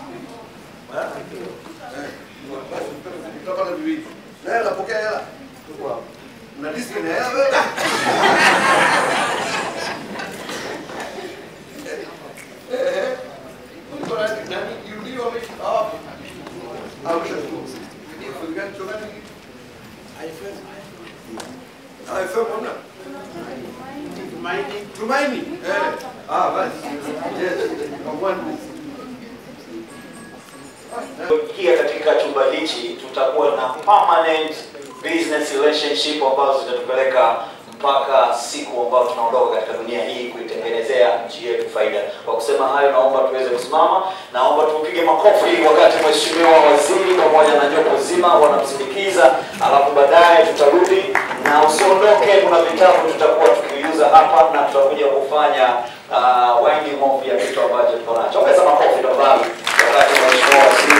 S18: Tutapata viwili. Naye anapokea hela. Una diski na hela wewe? Eh. Uko na nani? Yuli wameshi hapo. Au shukuru. Ni gani chuo gani? IFM. IFM hamna? Tumaini. Tumaini. Eh. Ah, basi. Yes. One.
S5: Kia katika chumba hichi tutakuwa na permanent business relationship ambazo zitatupeleka mpaka siku ambayo tunaondoka katika dunia hii kuitengenezea nchi yetu faida. Kwa kusema hayo, naomba tuweze kusimama, naomba tupige makofi wakati mheshimiwa waziri pamoja na jopo zima wanamsindikiza, alafu baadaye tutarudi na usiondoke, kuna vitabu tutakuwa tukiuza hapa na tutakuja kufanya uh, winding off ya kitu ambacho tuko nacho. Ongeza makofi tafadhali wakati mheshimiwa waziri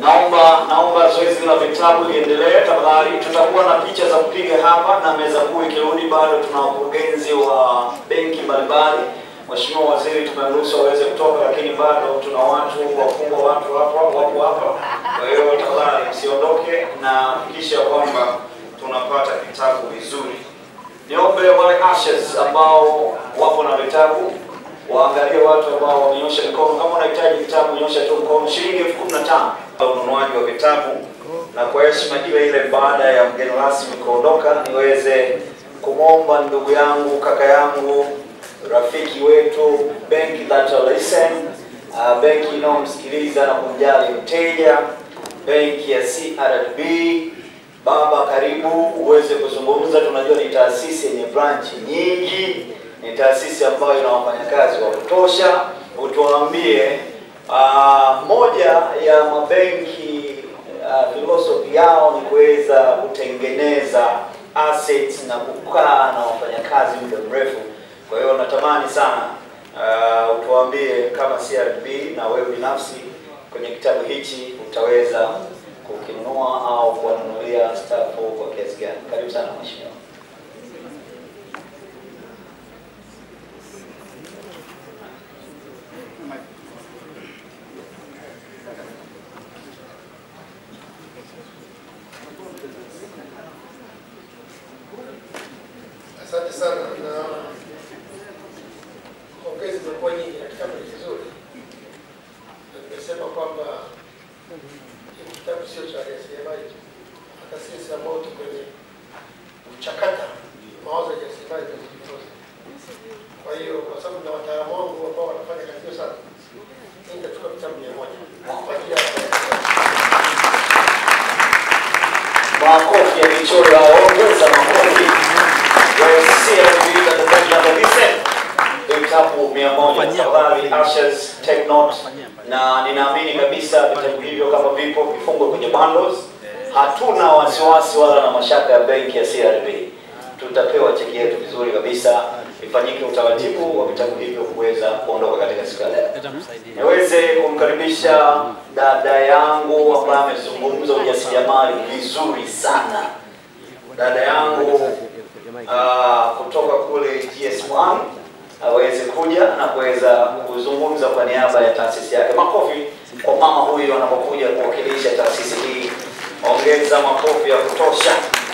S5: Naomba naomba zoezi la vitabu liendelee tafadhali. Tutakuwa na picha za kupiga hapa na meza kuu ikirudi, bado tuna wakurugenzi wa benki mbalimbali. Mheshimiwa Waziri tumemruhusu aweze kutoka, lakini bado tuna watu wakubwa, watu hapa wapo hapa. Kwa hiyo tafadhali msiondoke na hakikisha kwamba tunapata vitabu vizuri. Niombe wale ushers ambao wapo na vitabu waangalie watu ambao wamenyosha mikono. Kama unahitaji vitabu, nyosha tu mkono. Shilingi elfu kumi na tano ununuaji wa vitabu, na kwa heshima ile ile, baada ya mgeni rasmi kuondoka, niweze kumwomba ndugu yangu, kaka yangu, rafiki wetu, benki that will listen, uh, benki inayomsikiliza na kumjali mteja, benki ya CRDB. Baba, karibu uweze kuzungumza. Tunajua ni taasisi yenye branch nyingi, ni taasisi ambayo ina wafanyakazi wa kutosha. Utuambie uh, moja ya mabenki uh, philosophy yao ni kuweza kutengeneza assets na kukaa na wafanyakazi muda mrefu. Kwa hiyo natamani sana uh, utuambie kama CRDB na wewe binafsi kwenye kitabu hichi utaweza kukinunua au kuwanunulia stafu kwa kiasi gani? Karibu sana mheshimiwa.
S19: Asante sana na pongezi zimekuwa nyingi na kitabu ni kizuri, na nimesema kwamba hiki kitabu sio cha wajasiriamali tu, hata sisi ambao tuko kwenye kuchakata mawazo ya jasiriamali tunajifunza. Kwa hiyo kwa sababu na wataalamu wangu ambao wanafanya kazi hiyo sana, mimi nitachukua vitabu mia moja kwa ajili ya
S5: Makofi ya michoro ongeza makofi. Vitabu mia moja tafadhali, ushers take note, na ninaamini kabisa vitabu hivyo kama vipo vifungwe kwenye bundles. Hatuna wasiwasi wala na mashaka ya benki ya CRDB, tutapewa cheki yetu vizuri kabisa. Ifanyike utaratibu wa vitabu hivyo kuweza kuondoka katika siku ya leo. Niweze kumkaribisha dada yangu ambaye amezungumza ujasiriamali vizuri sana, dada yangu uh, kutoka kule GS1 aweze kuja na kuweza kuzungumza kwa niaba ya taasisi yake. Makofi kwa mama huyu anapokuja kuwakilisha taasisi hii, ongeza makofi ya kutosha.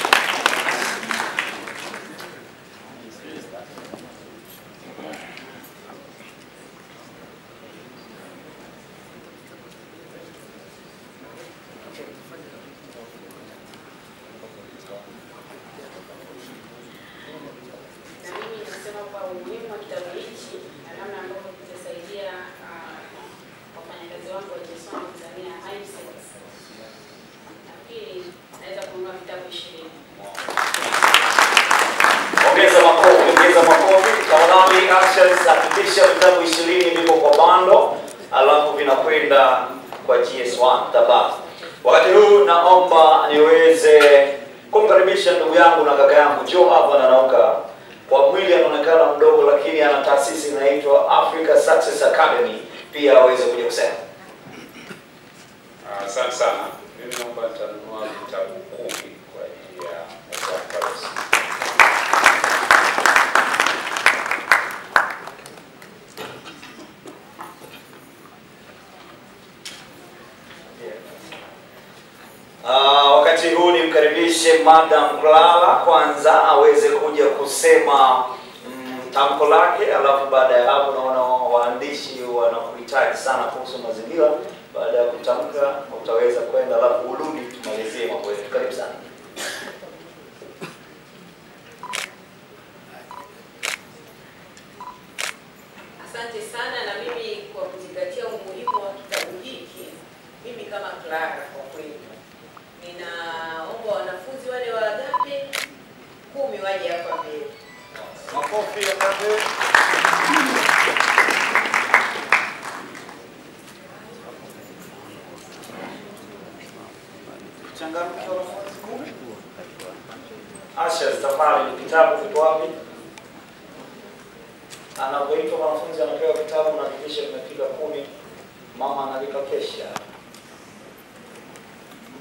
S6: na mimi nasema kwa umuhimu wa kitabu hichi na namna ambavyo kitasaidia ah, wafanyakazi wangu wa JSON Tanzania mindset. Nafikiri naweza kununua vitabu ishirini.
S5: Ongeza makofi, ongeza makofi. Tafadhali ushers, hakikisha vitabu ishirini vipo kwa bando, alafu vinakwenda kwa GS1 tabaa. Wakati huu naomba niweze kumkaribisha ndugu yangu na kaka yangu Joe hapa na Nauka. Kwa mwili anaonekana mdogo, lakini ana taasisi inaitwa Africa Success Academy, pia aweze kuja kusema.
S20: Ah, Asante sana. Mimi naomba nitanunua vitabu kumi kwa ajili ya mwaka wa Paris.
S5: Uh, wakati huu nimkaribishe Madam Clara kwanza aweze kuja kusema mm, tamko lake, alafu baada ya hapo naona waandishi wanakuhitaji sana kuhusu mazingira. Baada ya kutamka utaweza kwenda, alafu urudi tumalizie mambo yetu. Karibu sana.
S2: Asante sana na mimi kwa kuzingatia umuhimu wa kitabu hiki, mimi kama Clara kwa kweli ninaomba wanafunzi wale wa Agape kumi waje hapa mbele.
S5: Makofi ya Agape. Changamke wanafunzi kumi. Asha, safari vitabu vipo wapi? Anapoitwa mwanafunzi anapewa vitabu na hakikisha vimefika kumi. Mama analipa kesha.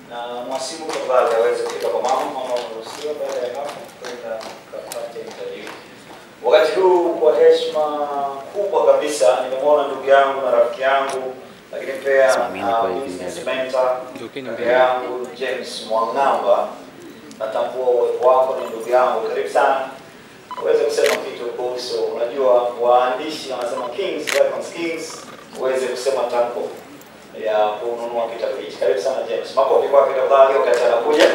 S5: na mwasibu tafadhali aweze kufika kwa mama. Mama unaruhusiwa baada ya hapo kwenda kapate interview. Wakati huu kwa heshima kubwa kabisa nimemwona ndugu yangu na rafiki yangu lakini pia uh, business mentor kaka yangu James Mwang'amba. Natambua uwepo wako, ni ndugu yangu, karibu sana uweze kusema kitu kuhusu, unajua waandishi wanasema kings becomes kings, uweze kusema tamko ya kununua kitabu hichi. Karibu sana James, makofi kwake tafadhali wakati anakuja.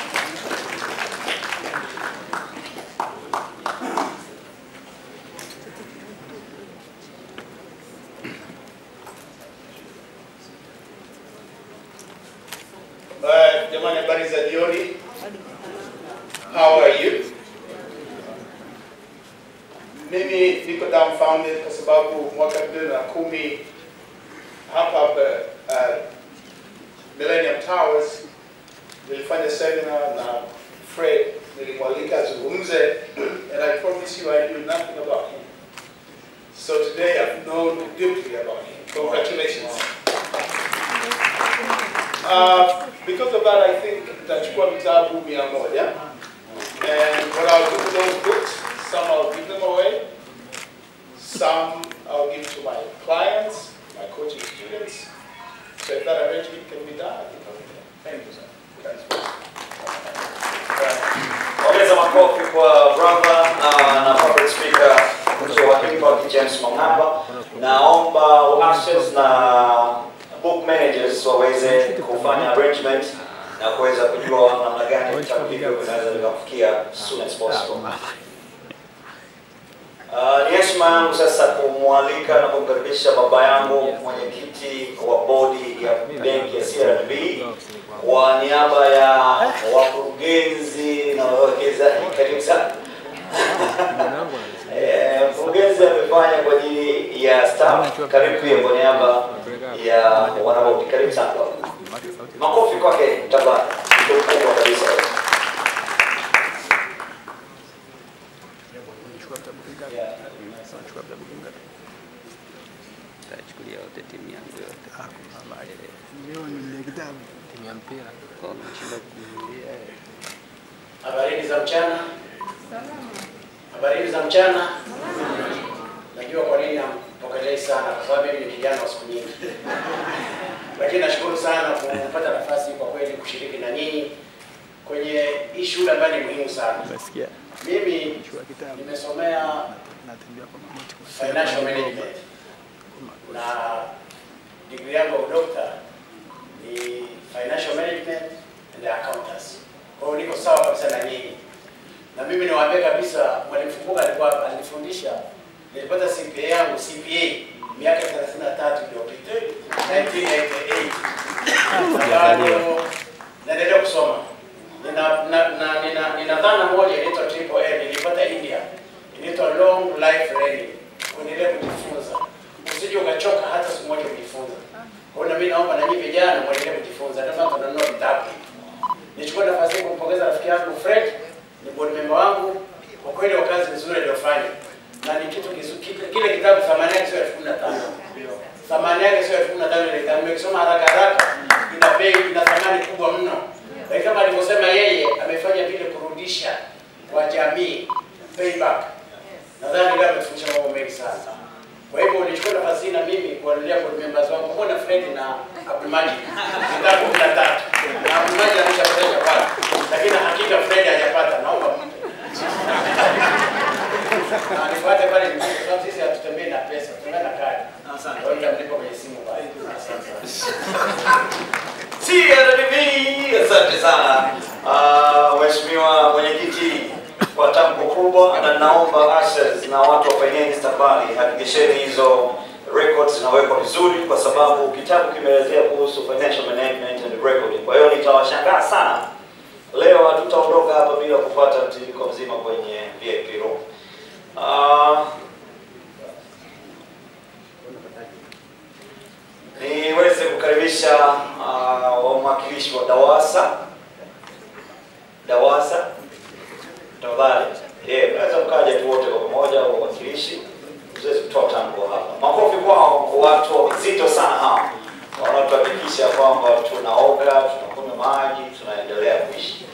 S9: Uh, jamani habari za jioni. How are you? Mimi niko dumbfounded kwa sababu mwaka 2010 hapa hapa uh, Millennium Towers nilifanya seminar na Fred nilimwalika azungumze and I promise you I knew nothing about him. So today I've known deeply about him. Congratulations. Uh, because of that, I think nitachukua vitabu mia moja. And what I'll do with those books, some I'll give them away, some I'll give to my clients, my coaching students. So if that arrangement can be done, I think I'll do that. Thank you, sir.
S5: Ongeza makofi kwa brother uh, na public speaker wa Impact James Mwang'amba. Naomba ushers na book managers waweze kufanya arrangement na kuweza kujua namna gani vitabu hivyo vinaweza vikafikia soon as possible. Uh, ni heshima yangu sasa kumwalika na kumkaribisha baba yangu mwenyekiti wa bodi ya benki ya CRDB kwa niaba ya wakurugenzi na wawekezaji. Karibu sana. Eh, Mkurugenzi amefanya kwa ajili ya staff. Karibu pia kwa niaba ya wanabodi. Karibu sana baba. Makofi kwake tafadhali. Ndio mkubwa kabisa.
S22: Tachukulia wote timu yangu yote. Timu ya mpira. Kwa mshinda kununulia.
S3: Habarini za mchana. Habarini za mchana. Najua kwa nini nampokelei sana, kwa sababu mimi ni kijana wa siku nyingi, lakini nashukuru sana kupata nafasi kwa kweli kushiriki na nyinyi kwenye hii shule ambayo ni muhimu sana. Mimi nimesomea financial management na degree yangu ya udokta ni financial management and accountants. Kwa hiyo niko sawa kabisa na nyinyi, na mimi niwaambie kabisa, mwalimu Fukuga alikuwa alinifundisha, nilipata CPA yangu CPA miaka 33 iliyopita 1988 na bado naendelea kusoma. Nina na, na, nina, nina dhana moja inaitwa triple L nilipata India, inaitwa long life learning, kuendelea kujifunza, usije ukachoka hata siku moja kujifunza. Kwa hiyo na mimi naomba na nyinyi vijana muendelee kujifunza, ndio maana tunanunua vitabu. Nichukue nafasi hii kumpongeza rafiki yangu Fred, ni board member wangu, kwa kweli kwa kazi nzuri aliyofanya, na ni kitu kizuri. Kile, kile kitabu thamani yake sio elfu kumi na tano thamani yake sio elfu kumi na tano ile kitabu nimekisoma haraka haraka, ina bei, ina thamani kubwa mno, lakini kama alivyosema yeye, amefanya vile kurudisha kwa jamii, payback. Nadhani leo ametufundisha mambo mengi sana. Kwa hivyo nichukue nafasi hii na mimi kuwanulia board members wangu pamoja na Fred na Abdulmajid vitabu kumi na tatu na Abdulmajid ameshapata pale, lakini hakika Fred hajapata, naomba mpe. na nifuate pale nyumbani, kwa sababu sisi hatutembei na pesa, tutembea na kadi. Asante. Kwa hiyo nitamlipa kwenye simu pale. Asante sana.
S5: CRDB, asante sana Ah, mheshimiwa mwenyekiti kwa tamko kubwa, na naomba ushers na watu wa finance tafadhali hakikisheni hizo records zinawekwa vizuri, kwa sababu kitabu kimeelezea kuhusu financial management and recording. Kwa hiyo nitawashangaa sana leo, hatutaondoka hapa bila kupata mtiririko mzima kwenye VIP room. Ah, niweze kukaribisha uh, wawakilishi wa DAWASA DAWASA tafadhali. Eh, naweza mkaja tu wote kwa pamoja au wawakilishi tuweze kutoa tamko hapa. Makofi kwao, watu wazito sana hawa, wanatuhakikisha kwamba tunaoga, tunakunywa maji, tunaendelea kuishi.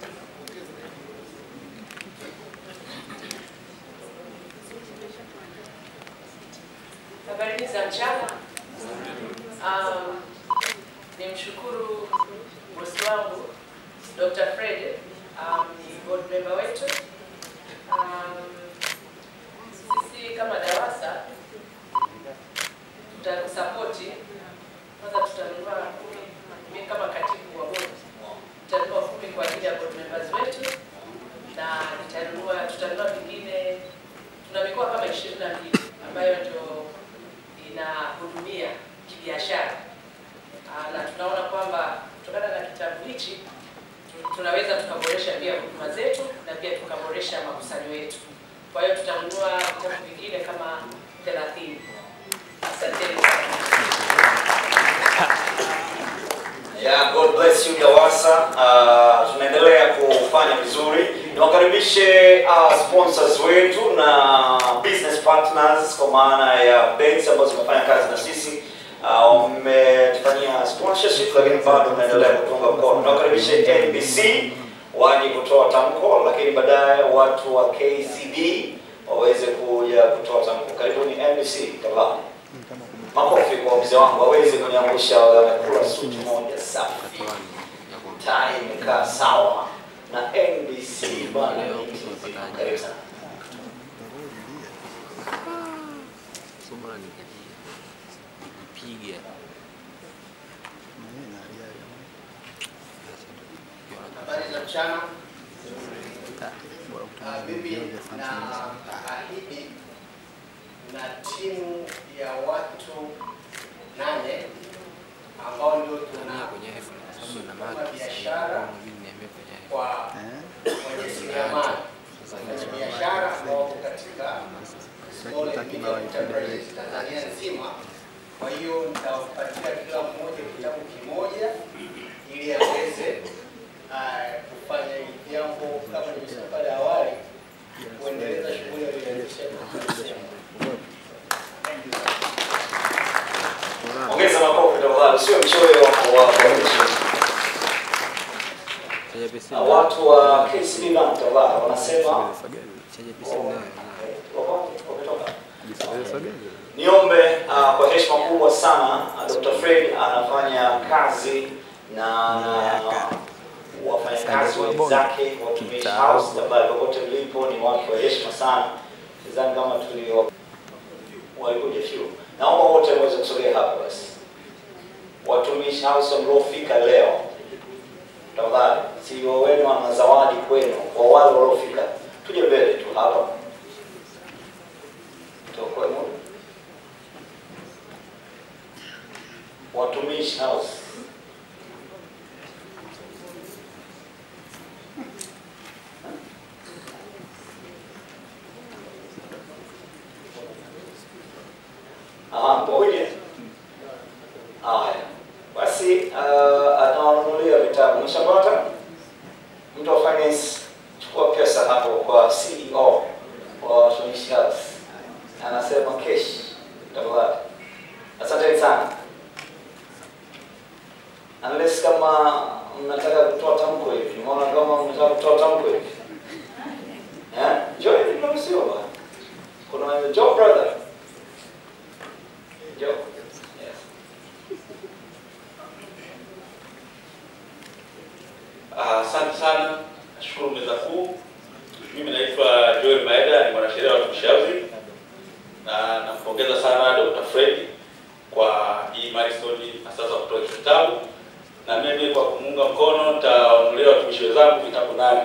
S2: Habari za mchana. Um, nimshukuru bosi wangu Dr. Fred, um, ni board member wetu. Um, sisi kama DAWASA tutakusapoti. Kwanza tutanunua kumi, mimi kama katibu wa board tutanunua kumi kwa ajili ya board members wetu na nitanunua tutanunua vingine, tuna mikoa kama ishirini na mbili ambayo ndio inahudumia kibiashara Ah, na tunaona kwamba kutokana na kitabu hichi tu- tunaweza tukaboresha pia huduma zetu na pia tukaboresha makusanyo yetu. Kwa hiyo tutanunua vitabu vingine kama 30. Asanteni sana.
S5: Yeah, God bless you DAWASA. Uh, tunaendelea kufanya vizuri. Niwakaribishe uh, sponsors wetu na business partners kwa maana ya banks ambazo zimefanya kazi na sisi uh, wametufanyia sponsorship, lakini bado tunaendelea kutunga mkono. Niwakaribishe NBC waje kutoa tamko, lakini baadaye watu wa KCB waweze kuja kutoa tamko. Karibuni NBC tafadhali. Makofi kwa mzee wangu aweze kuniangusha, amekula suti moja safi, tai imekaa sawa na NBC bana. Karibu sana.
S22: Somo la nipige
S3: Habari za mchana. Ah, Mimi na ahidi na timu ya watu nane ambao ndio tunafanya biashara kwa wajasiriamali, wafanyabiashara ambao wako katika Small and Medium Enterprises Tanzania nzima. Kwa hiyo nitawapatia kila mmoja kitabu kimoja ili aweze ah, kufanya hili jambo kama nilivyosema pale awali, kuendeleza shughuli aliyoanzisha
S5: Ongeza makofi tafadhali, sio mchoyo wa wa- wa watu wa KCB Bank tafadhali wanasema Niombe uh, kwa heshima kubwa sana uh, Dr. Fred anafanya kazi na wafanyakazi wenzake watumishi house ambayo popote mlipo ni watu wa heshima sana. Sidhani kama tulio walikuja few. Naomba wote waweze kusogea hapa basi. Watumishi house mliofika leo, tafadhali, CEO wenu ana zawadi kwenu kwa wale waliofika. Tuje mbele tu hapa. Tuokoe muda. Watumishi house. Aha, mmoja. Haya. Basi uh, atawanunulia vitabu. Mshapata? Mtu wa finance chukua pesa hapo kwa CEO wa watumishi house. Anasema cash. Tafadhali. Asante sana. Unless kama mnataka kutoa tamko hivi, nimeona kama mnataka kutoa tamko hivi. Eh? Joy ni mnaruhusiwa bwana. Kuna Joe brother. Joe. Yes.
S4: Ah, Asante sana, nashukuru meza kuu. Mimi naitwa Joel Maeda, ni mwanasheria wa watumishi housing, na nampongeza sana Dr. Fred kwa hii milestone na sasa kutoa hicho kitabu, na mimi kwa kumuunga mkono nitawanunulia watumishi wenzangu vitabu nane.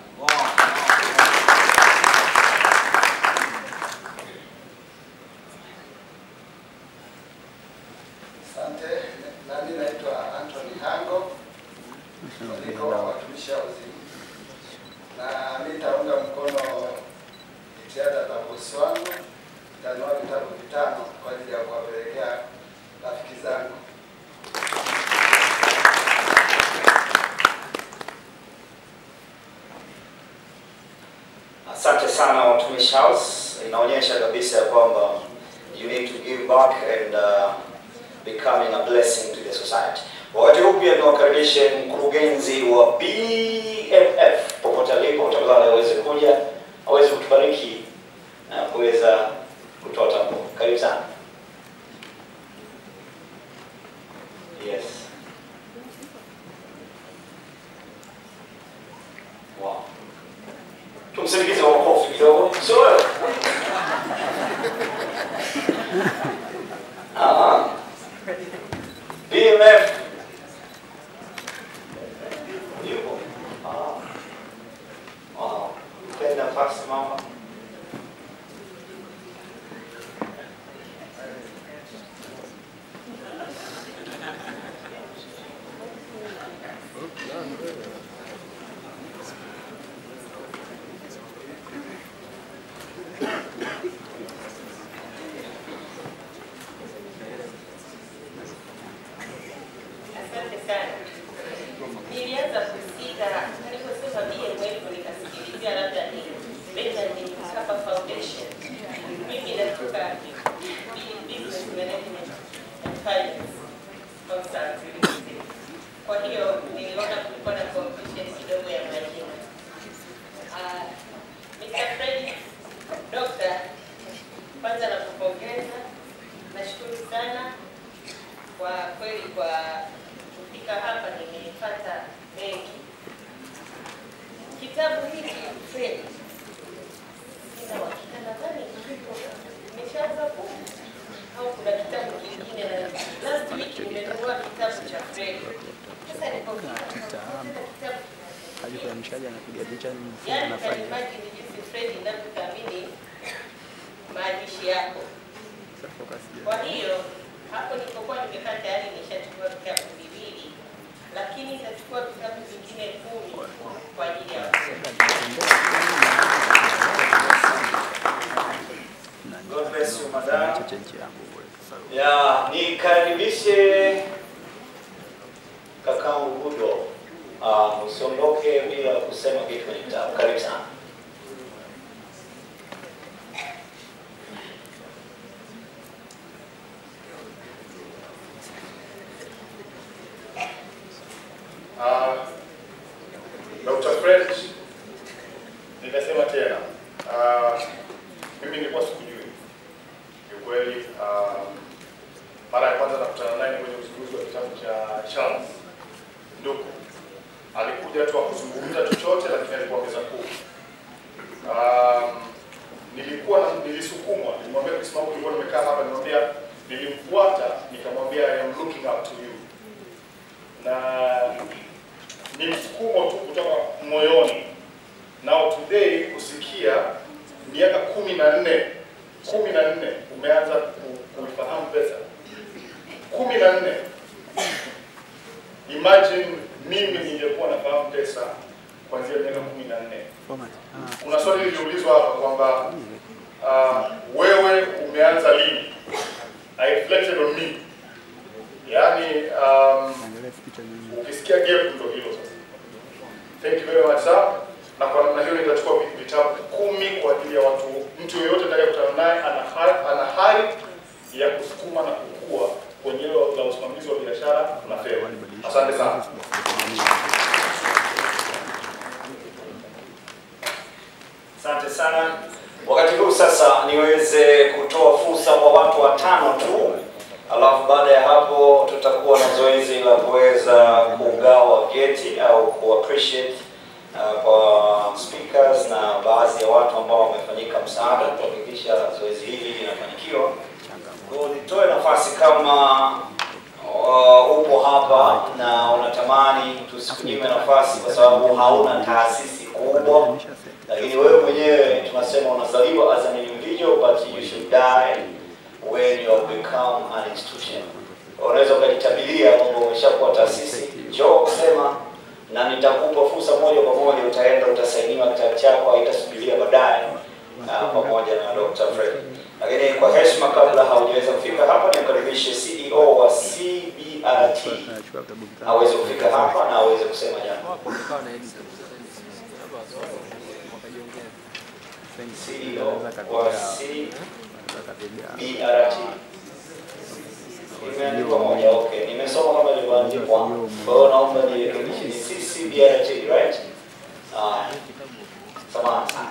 S11: Asante. Nami naitwa Anthony Hango, niko watumishi housing, na mi nitaunga mkono jitihada za bosi wangu. Nitanunua vitabu vitano kwa ajili ya kuwapelekea rafiki zangu.
S5: Asante sana Watumishi House, inaonyesha kabisa ya kwamba you need to give back and uh, becoming a blessing to the society. Wakati huu pia niwakaribishe mkurugenzi wa BMF popote alipo, tafadhali aweze kuja aweze kutubariki na kuweza kutoa tamko. Karibu sana. Yes. Wow. Tumsindikize kwa makofi kidogo. Sio wewe? Ah. BMF. Yupo. Ah. Wow. Penda nafasi mama.
S2: Asante sana. Nilianza kusika niliposema BMF nikasikilizia labda ni Benjamin Mkapa Foundation. Mimi natoka Business Management and Finance Consultancy. Kwa hiyo niliona kulikuwa na confusion kidogo ya majina. Ah, Mr. Fred, Dr. Kwanza nakupongeza. Nashukuru sana kwa kweli kwa kufika hapa nimepata mengi. Kitabu hiki Fred, sina uhakika, nadhani nimeshaanza ku au kuna kitabu kingine, na last week nimenunua kitabu cha Fred. Sasa nilipofika nikakuta kitabu
S22: Kaji kwa mshaji anapiga picha ni mfumo
S2: Yaani
S22: anafanya.
S2: kaimagine jinsi Fred inavyothamini maandishi yako.
S22: Sasa focus je.
S2: Kwa hiyo hapo nilipokuwa nimekaa tayari nishachukua vitabu viwili, lakini nitachukua vitabu vingine kumi kwa ajili ya
S5: God bless you, madam.
S22: Chache nchi yangu bure. Sasa
S5: Ya, nikaribishe kakangu Gudo. Uh, usiondoke bila kusema kitu kwenye kitabu. Karibu sana.
S15: Uh, Dr. Fred, nitasema tena uh, mimi nilikuwa sikujui kiukweli. Uh, mara ya kwanza nakutana naye ni kwenye uzinduzi wa kitabu cha Charles Nduku. Alikuja tu akuzungumza chochote, lakini alikuwa meza kuu. Um, nilikuwa na, nilisukumwa, nilimwambia kwa sababu nilikuwa nimekaa hapa, nilimwambia nilimfuata, nikamwambia I am looking up to you na ni msukumo tu kutoka moyoni. Now today kusikia miaka kumi na nne kumi na nne umeanza ku- kuifahamu pesa kumi na nne imagine mimi ningekuwa nafahamu pesa kuanzia miaka kumi na nne
S22: format. Ah.
S15: kuna swali liliulizwa hapa kwamba uh, wewe umeanza lini? I reflected on me. Yaani um,
S22: Angalia picha nyingi.
S15: ukisikia gap ndo hilo sasa. Thank you very much sir. Na kwa namna hiyo nitachukua vi- vitabu kumi kwa ajili ya watu, mtu yeyote atakayekutana naye ana hari, ana hari ya kusukuma na kukua kwenye hilo la usimamizi wa biashara na fedha. Asante sana.
S5: Asante sana. Wakati huu sasa niweze kutoa fursa kwa watu watano tu, alafu baada ya hapo tutakuwa na zoezi la kuweza kugawa vyeti au ku appreciate uh, kwa speakers na baadhi ya watu ambao wamefanyika msaada kuhakikisha zoezi hili linafanikiwa. Kwa hiyo nitoe nafasi kama uh, upo hapa na unatamani tusikunyime nafasi kwa sababu hauna taasisi kubwa lakini wewe mwenyewe tunasema unazaliwa as an individual but you should die when you have become an institution. Unaweza ukajitabiria kwamba umeshakuwa taasisi, njoo kusema na nitakupa fursa moja kwa moja, utaenda utasainiwa kitabu chako, haitasubiria baadaye uh, pamoja na Dr. Fred. Lakini kwa heshima, kabla haujaweza kufika hapa, nimkaribishe CEO wa CBRT
S22: Nachukua vitabu vitano.
S5: aweze kufika hapa na aweze kusema jambo. CEO wa CBRT. Imeandikwa moja, okay. Nime nimesoma kama ilivyoandikwa. Kwa hiyo naomba nirekebishe ni CCBRT, right? Ah, samahani sana.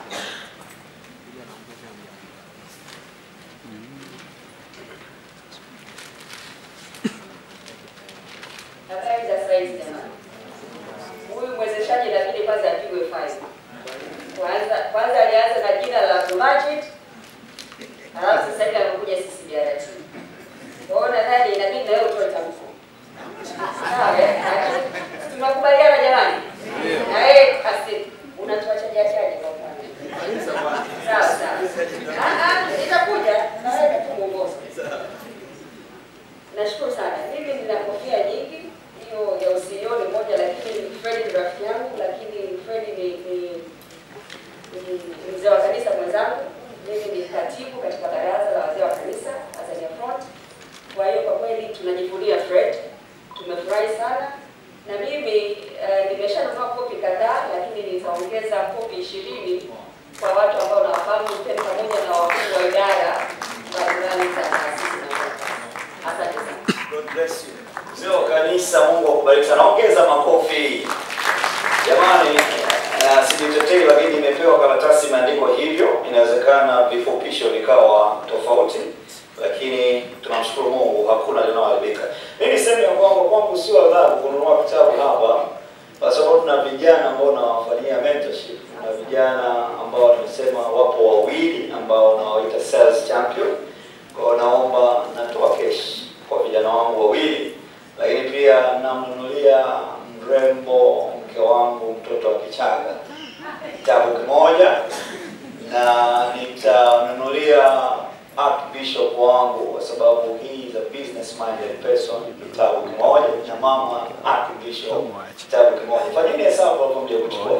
S2: Habari za saizi jamani. Huyu mwezeshaji inabidi kwanza apigwe faini. Kwanza kwanza alianza na jina la budget, halafu sasa hivi amekuja CCBRT. Kwa hiyo nadhani inabidi na wewe utoe tamko. Sawa, eh? Lakini Tunakubaliana jamani? Na yeye asi unatuachaje achaje kwa mfano? Sawa sawa. Ah ah, itakuja na wewe tu mwongozo. Nashukuru sana. Mimi nina kofia nyingi. Hiyo ya usiyo ni moja, lakini Fred ni rafiki yangu, lakini Fred ni ni, ni, ni mzee wa kanisa mwenzangu. Mimi ni katibu katika baraza la wazee wa kanisa Tanzania Front. Kwa hiyo kwa kweli tunajivunia Fred, tumefurahi sana na mimi uh, nimeshanunua kopi kadhaa, lakini nitaongeza kopi ishirini kwa watu ambao nawafahamu, ikiwa ni pamoja na wakuu wa idara mbalimbali za taasisi na Asante sana.
S5: God bless you. Mzee wa kanisa, Mungu akubariki sana. Ongeza makofi. Jamani, uh, sijitetei lakini nimepewa karatasi imeandikwa hivyo. Inawezekana vifupisho vikawa tofauti, lakini tunamshukuru Mungu hakuna linaloharibika. Mimi niseme ya kwamba kwangu sio adhabu kununua kitabu hapa, kwa sababu tuna vijana ambao nawafanyia mentorship. Kuna vijana ambao nimesema wapo wawili ambao nawaita sales champion. Kwa hiyo naomba natoa kesh kwa vijana wangu wawili, lakini pia namnunulia mrembo mke wangu mtoto wa Kichaga kitabu kimoja, na nitanunulia Archbishop wangu kwa sababu he is a business minded person kitabu kimoja, na mama Archbishop kitabu kimoja. Fanyeni hesabu hapo mje kuchukua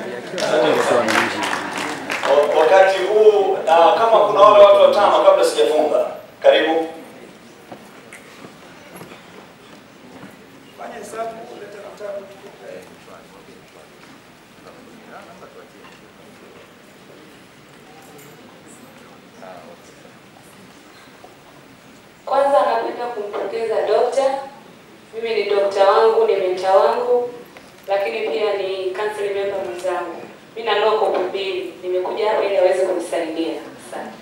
S5: Wa- wakati huu na kama kuna wale watu watano kabla sijafunga, karibu
S9: Fanya hesabu, leta kitabu.
S10: Kwanza napenda kumpongeza dokta. Mimi ni dokta wangu, ni menta wangu, lakini pia ni council member mwenzangu. Mimi na loko mbili, nimekuja hapa ili aweze kunisalimia. Asante.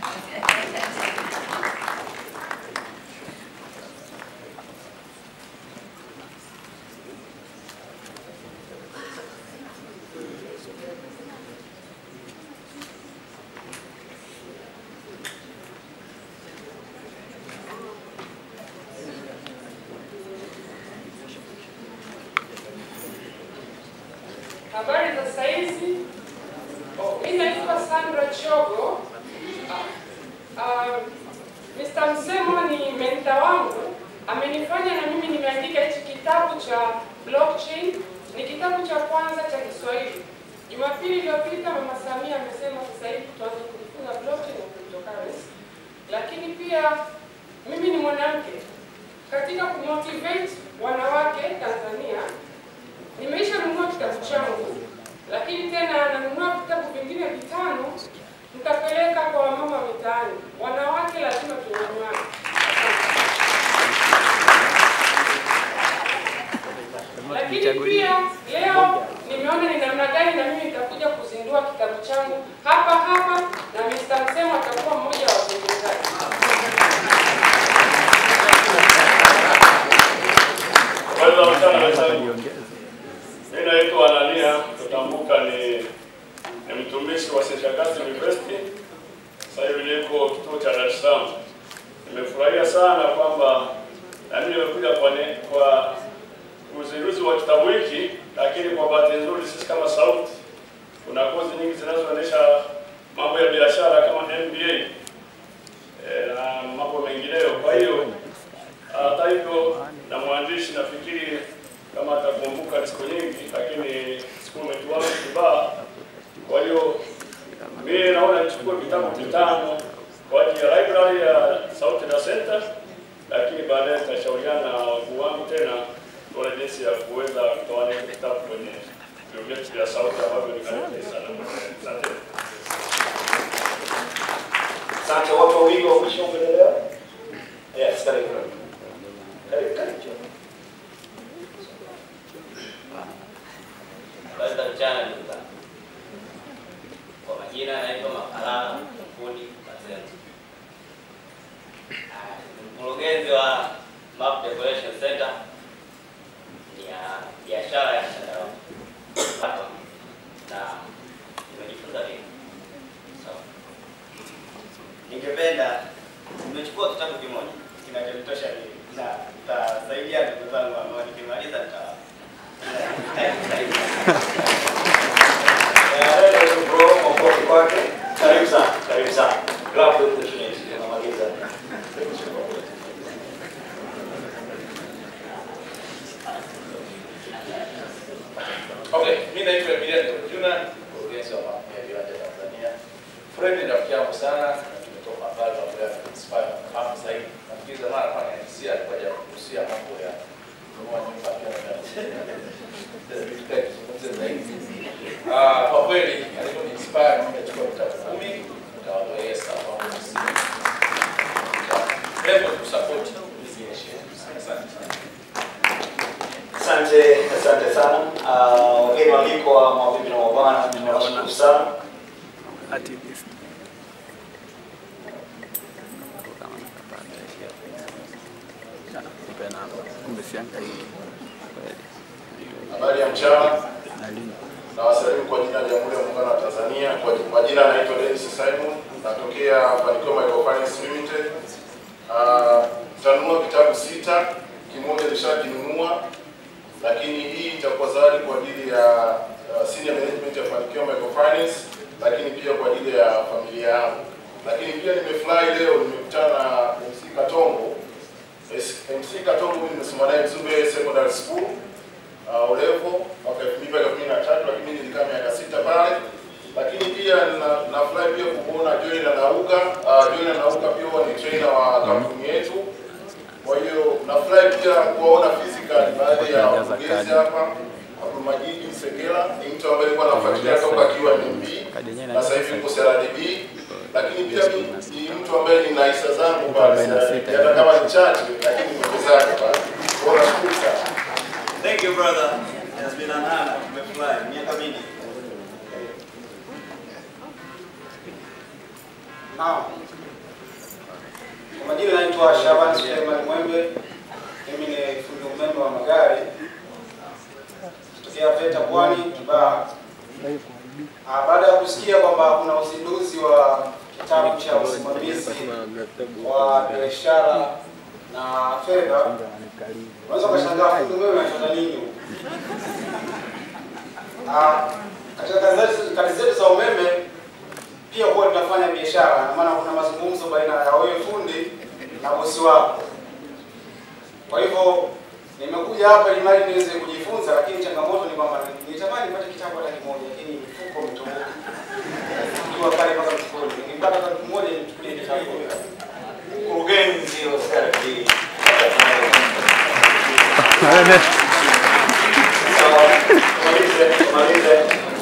S12: Habari za saizi. Oh, mimi naitwa Sandra Chogo. Uh, Mr. Msemo ni mentor wangu, amenifanya na mimi nimeandika hichi kitabu cha blockchain. Ni kitabu cha kwanza cha Kiswahili. Jumapili iliyopita Mama Samia amesema sasa hivi tuanze kujifunza blockchain na cryptocurrency. Lakini pia mimi ni mwanamke katika kumotivate wanawake Tanzania nimeisha nunua kitabu changu, lakini tena nanunua vitabu vingine vitano nitapeleka kwa wamama mitaani. Wanawake lazima tunyanywane. Lakini pia leo nimeona ni namna gani na mimi nitakuja kuzindua kitabu changu hapa hapa, na Mr. Msemo atakuwa mmoja wa wazinduzaji.
S23: Habari za mchana wenzangu. Mimi naitwa Anania Tutambuka, ni ni mtumishi wa Seshakati University. Sasa hivi niko kituo cha Dar es Salaam. Nimefurahia sana kwamba na mimi nimekuja kwa ne- kwa uzinduzi wa kitabu hiki, lakini kwa bahati nzuri sisi kama sauti kuna kozi nyingi zinazoonyesha mambo ya biashara kama MBA eh, na mambo mengineyo. Kwa hiyo hata hivyo na mwandishi nafikiri kama atakumbuka ni siku nyingi, lakini siku umetuana kibaa. Kwa hiyo mimi naona nichukue vitabu vitano kwa ajili ya library ya Sauti na Center, lakini baadaye nitashauriana na wakuu wangu tena tuone jinsi ya kuweza kutoana hivi vitabu kwenye vyuo vyetu vya sauti ambavyo ni karibu sana. Asante.
S5: Asante. Watu wawili wa mwisho upendeleo? Yes, karibu. Karibu, karibu.
S7: Fred ni rafiki yangu sana, tumetoka mbali pamoja na inspire hapo zaidi. Nafikiri zamani alikuwa ananisia alikuwa hajagusia mambo ya kununua nyumba pia na Ah, kwa kweli alikuwa ni inspire mimi nachukua vitabu kumi nikawaambia yes sawa Hebu tusupport hizi initiatives. Asante sana.
S5: Asante, asante sana. Ah, Wageni waalikwa, mabibi na mabwana, tunawashukuru sana.
S22: Activist. Nipe namba. Kumbe siangaiki. Kweli.
S13: Habari ya mchana. Na wasalimu kwa jina la Jamhuri ya Muungano wa Tanzania. Kwa, kwa jina naitwa Dennis Simon, natokea Fanikio Microfinance Limited. Uh, tanunua vitabu sita, kimoja nishakinunua, lakini hii itakuwa zawadi kwa ajili ya uh, senior management ya Fanikio Microfinance, lakini pia kwa ajili ya familia yangu. Lakini pia nimefurahi leo nimekutana na MC Katongo. MC Katongo mimi nimesoma naye Mzumbe Secondary School uh, ulevo mwaka elfu mbili mpaka elfu mbili na tatu lakini mimi nilikaa miaka sita pale lakini pia na- nafurahi pia kumwona Joel Anauka. Uh, Joel Anauka pia huwa ni trainer wa kampuni yetu. Kwa hiyo nafurahi pia kuwaona physical baadhi ya wakurugenzi hapa. Abdulmajid Sekela ni mtu ambaye alikuwa anafuatilia toka akiwa MB na sasa hivi yuko CRDB, lakini pia mimi ni mtu ambaye nina hisa zangu pale CRDB, hata kama ni chache, lakini nimewezaje pale. Kwa hiyo nashukuru sana.
S1: Thank you brother. It has been an honor. Tumefurahi miaka mingi.
S16: Naam. Kwa majina naitwa Shaban Suleiman Mwembe. Mimi ni fundi umeme wa magari. Kutokea VETA Pwani, Kibaha. Ah, baada ya kusikia kwamba kuna uzinduzi wa kitabu cha usimamizi wa biashara na fedha, unaweza ukashangaa fundi umeme anafanya nini huko? Ah, katika kazi zetu- kazi zetu za umeme pia huwa tunafanya biashara, na maana kuna mazungumzo baina ya wewe fundi na bosi wako. Kwa hivyo nimekuja hapa ili mradi niweze kujifunza, lakini changamoto ni kwamba nitamani nipate kitabu hata kimoja, lakini mfuko umetoboka. Nikiwa pale mpaka mfukoni, nikipata hata kimoja nichukulie kitabu.
S5: Mkurugenzi wa CRDB. Sawa, tumalize, tumalize.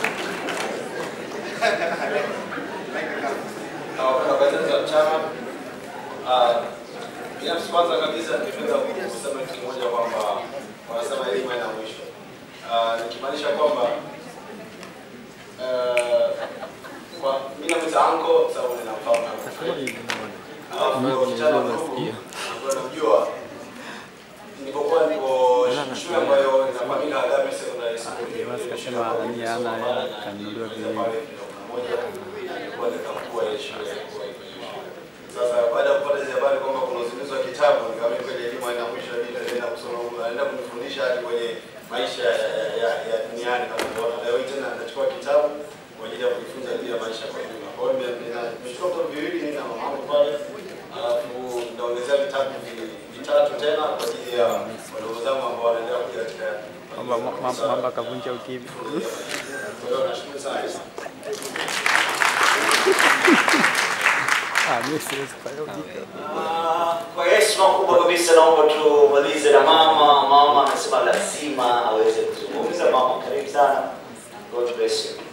S16: na wafanyakazi wa chama. Ah, Binafsi kwanza kabisa ningependa kusema kitu kimoja kwamba wanasema elimu haina mwisho, Ah, nikimaanisha kwamba eh, kwa mimi namwita anko sababu ninamfahamu kama Fred. Alafu kijana mdogo ambaye namjua nilipokuwa niko shule ambayo inafahamika Agape Secondary School.
S22: Basi kasema nani ana hela kanunuliwa viwili.
S16: Alikuwa ni mkuu wa ile shule. Sasa baada ya kupata hizo habari kwamba kuna uzinduzi wa kitabu, nikaamini kweli elimu haina mwisho, mimi nitaenda kusoma, naenda kunifundisha hadi kwenye maisha ya, ya, ya duniani kama unavyoona. Leo hii tena nitachukua kitabu kwa ajili ya kujifunza juu ya maisha kwa jumla. Kwa hiyo nime- nina- nimechukua vitabu viwili mimi na mamangu pale, alafu nitaongezea vitabu vi- vitatu tena kwa ajili ya wadogo zangu ambao wanaendelea kuja katika
S22: Mamba mamba- mamba akavunja ukimya.
S16: kwa hiyo nashukuru sana.
S22: Ah, mimi siwezi kufanya ujinga.
S5: Ah, Kwa heshima kubwa kabisa naomba tumalize na mama. Mama amesema lazima aweze kuzungumza. Mama, karibu sana. God bless you.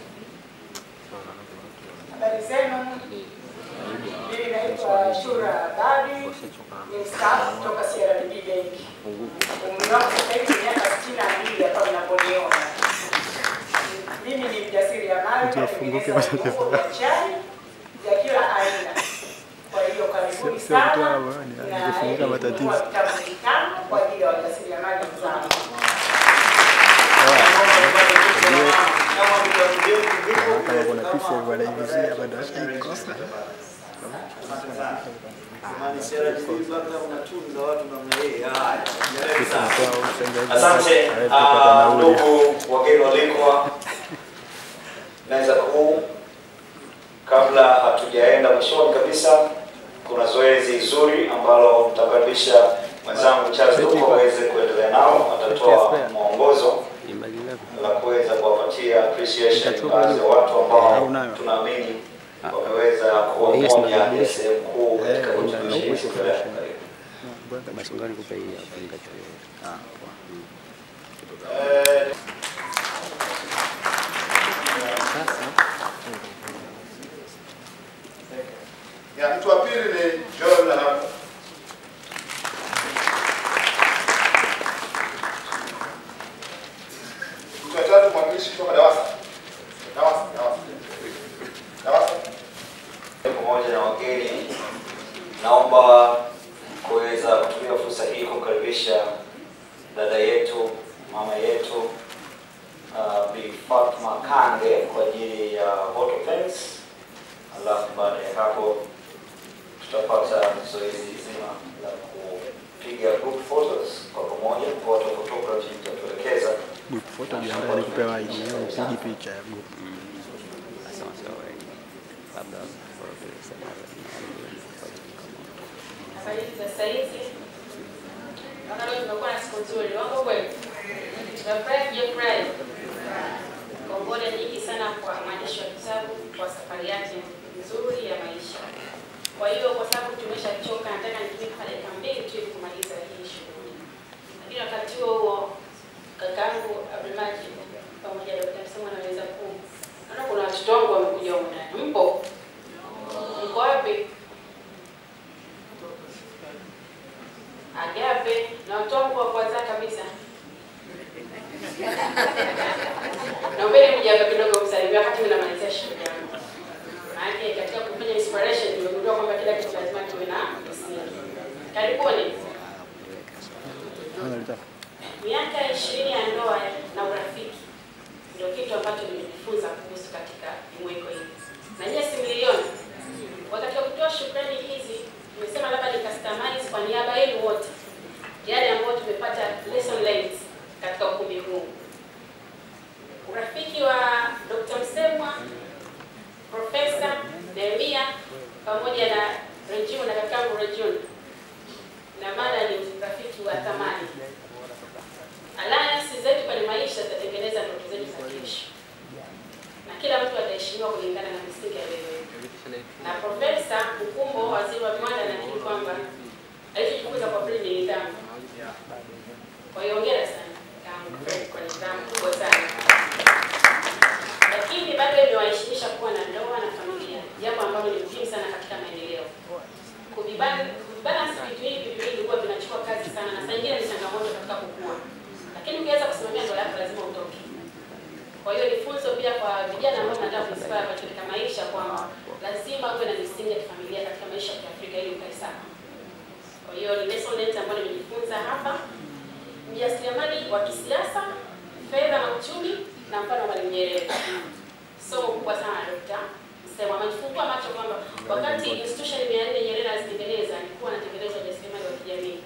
S24: Habari zenu, mimi naitwa Shura Badi, ni mstaafu kutoka CRDB Bank. Umri wangu sasa hivi ni miaka sitini na mbili hapa mnaponiona. Mimi ni mjasiriamali,
S22: Tufunguke
S24: natengeneza
S22: matatizo.
S24: viungo vya chai vya kila aina. Kwa hiyo karibuni
S22: Sio- sio mtu
S24: sana
S22: hawa, ni
S24: na
S22: anajifunza matatizo.
S24: kununua vitabu vitano kwa ajili ya wajasiriamali wenzangu.
S22: Kama kuna pisi hivi wanaivizia bado washaikosa.
S1: Jamani, CRDB mpaka unatunza watu namna hii. Haya.
S22: Pisi mtoa usengaji.
S5: Asante
S22: Hawezi kupata
S5: ah,
S22: nauli.
S5: ndugu wageni walikwa, naweza kuu, kabla hatujaenda mwishoni kabisa, kuna zoezi zuri ambalo mtakaribisha mwenzangu Charles Duko aweze kuendelea nao, atatoa mwongozo la kuweza kuwapatia appreciation baadhi ya watu ambao tunaamini wameweza kuwa
S22: Hii
S5: moja ya
S22: tunabadilisha.
S5: sehemu kuu katika
S22: Eh,
S5: utumishi
S22: ndio,
S5: wetu.
S22: ndio. Basi ngoja nikupe hii hapo nikachukue.
S5: Eh,
S9: Ya, mtu wa pili ni John hapa. Mtu wa tatu mwakilishi kutoka DAWASA. DAWASA, DAWASA. DAWASA.
S5: pamoja na wageni, naomba kuweza kutumia fursa hii kumkaribisha dada yetu, mama yetu uh, Bi Fatma Kange kwa ajili ya vote of thanks, alafu baada ya hapo tutapata zoezi zima la kupiga group photos kwa pamoja. Vote of photography itatuelekeza
S22: Group photo jiandae nikupe waidi, leo upigi picha ya group.
S20: Sawa sawa. Labda kwa vile sema
S6: Habari za sasa hivi. Naona leo tumekuwa na siku nzuri. Wako kweli? Tunafurahi kujifurahi. Kongole nyingi sana kwa mwandishi wa kitabu kwa safari yake nzuri ya maisha. Kwa hiyo kwa sababu tumeshachoka, nataka nitumie kama dakika mbili tu ili kumaliza hii shughuli. Lakini wakati huo huo kakaangu Abdulmaji pamoja na Dr. Msemo anaweza ku naona kuna watoto wangu wamekuja huko ndani. Mpo? Mko wapi? Agape na watoto wangu wa kwanza kabisa. Naombeni mje hapa kidogo msalimia wakati mimi namalizia shughuli yangu. Maana katika kufanya inspiration nimegundua kwamba kila kitu lazima kiwe na msingi. Karibuni. Miaka ishirini ya ndoa na urafiki ndio kitu ambacho nimejifunza kuhusu katika jumuiko hili, na nyie si mliona wakati wa kutoa shukrani hizi, nimesema labda ni customize kwa niaba yenu wote yale ambayo tumepata lesson learned katika ukumbi huu. Urafiki wa Dr. Msemwa, Profesa Nehemia pamoja na Rejun na kakangu Rejun, na maana ni urafiki wa thamani. Alliance zetu kwenye maisha zitatengeneza ndoto zetu za kesho, na kila mtu ataheshimiwa kulingana na misingi aliyoiweka. Na Profesa Mkumbo, waziri wa viwanda, nakiri kwamba alichojifunza kwa kweli ni nidhamu. Kwa hiyo hongera sana kakaangu Fred kwa nidhamu kubwa sana, lakini bado imewaheshimisha kuwa na ndoa na familia, jambo ambalo ni muhimu sana katika maendeleo. Kuviban- Kuvibalance vitu hivi viwili huwa vinachukua kazi sana, na saa nyingine ni changamoto katika kukua, lakini ukiweza kusimamia ndoa yako lazima utoke. Kwa hiyo ni funzo pia kwa vijana ambao tunataka kuinspire katika maisha kwamba lazima uwe na misingi ya kifamilia katika maisha ya Kiafrika ili ukae sawa. Kwa hiyo ni lesson learned ambayo nimejifunza hapa, mjasiriamali wa kisiasa, fedha na uchumi, na mfano wa Mwalimu Nyerere. Somo kubwa sana Dr. Msemo amejifungua macho kwamba wakati institution mia nne Nyerere azitengeneza alikuwa anatengeneza ujasiriamali wa kijamii.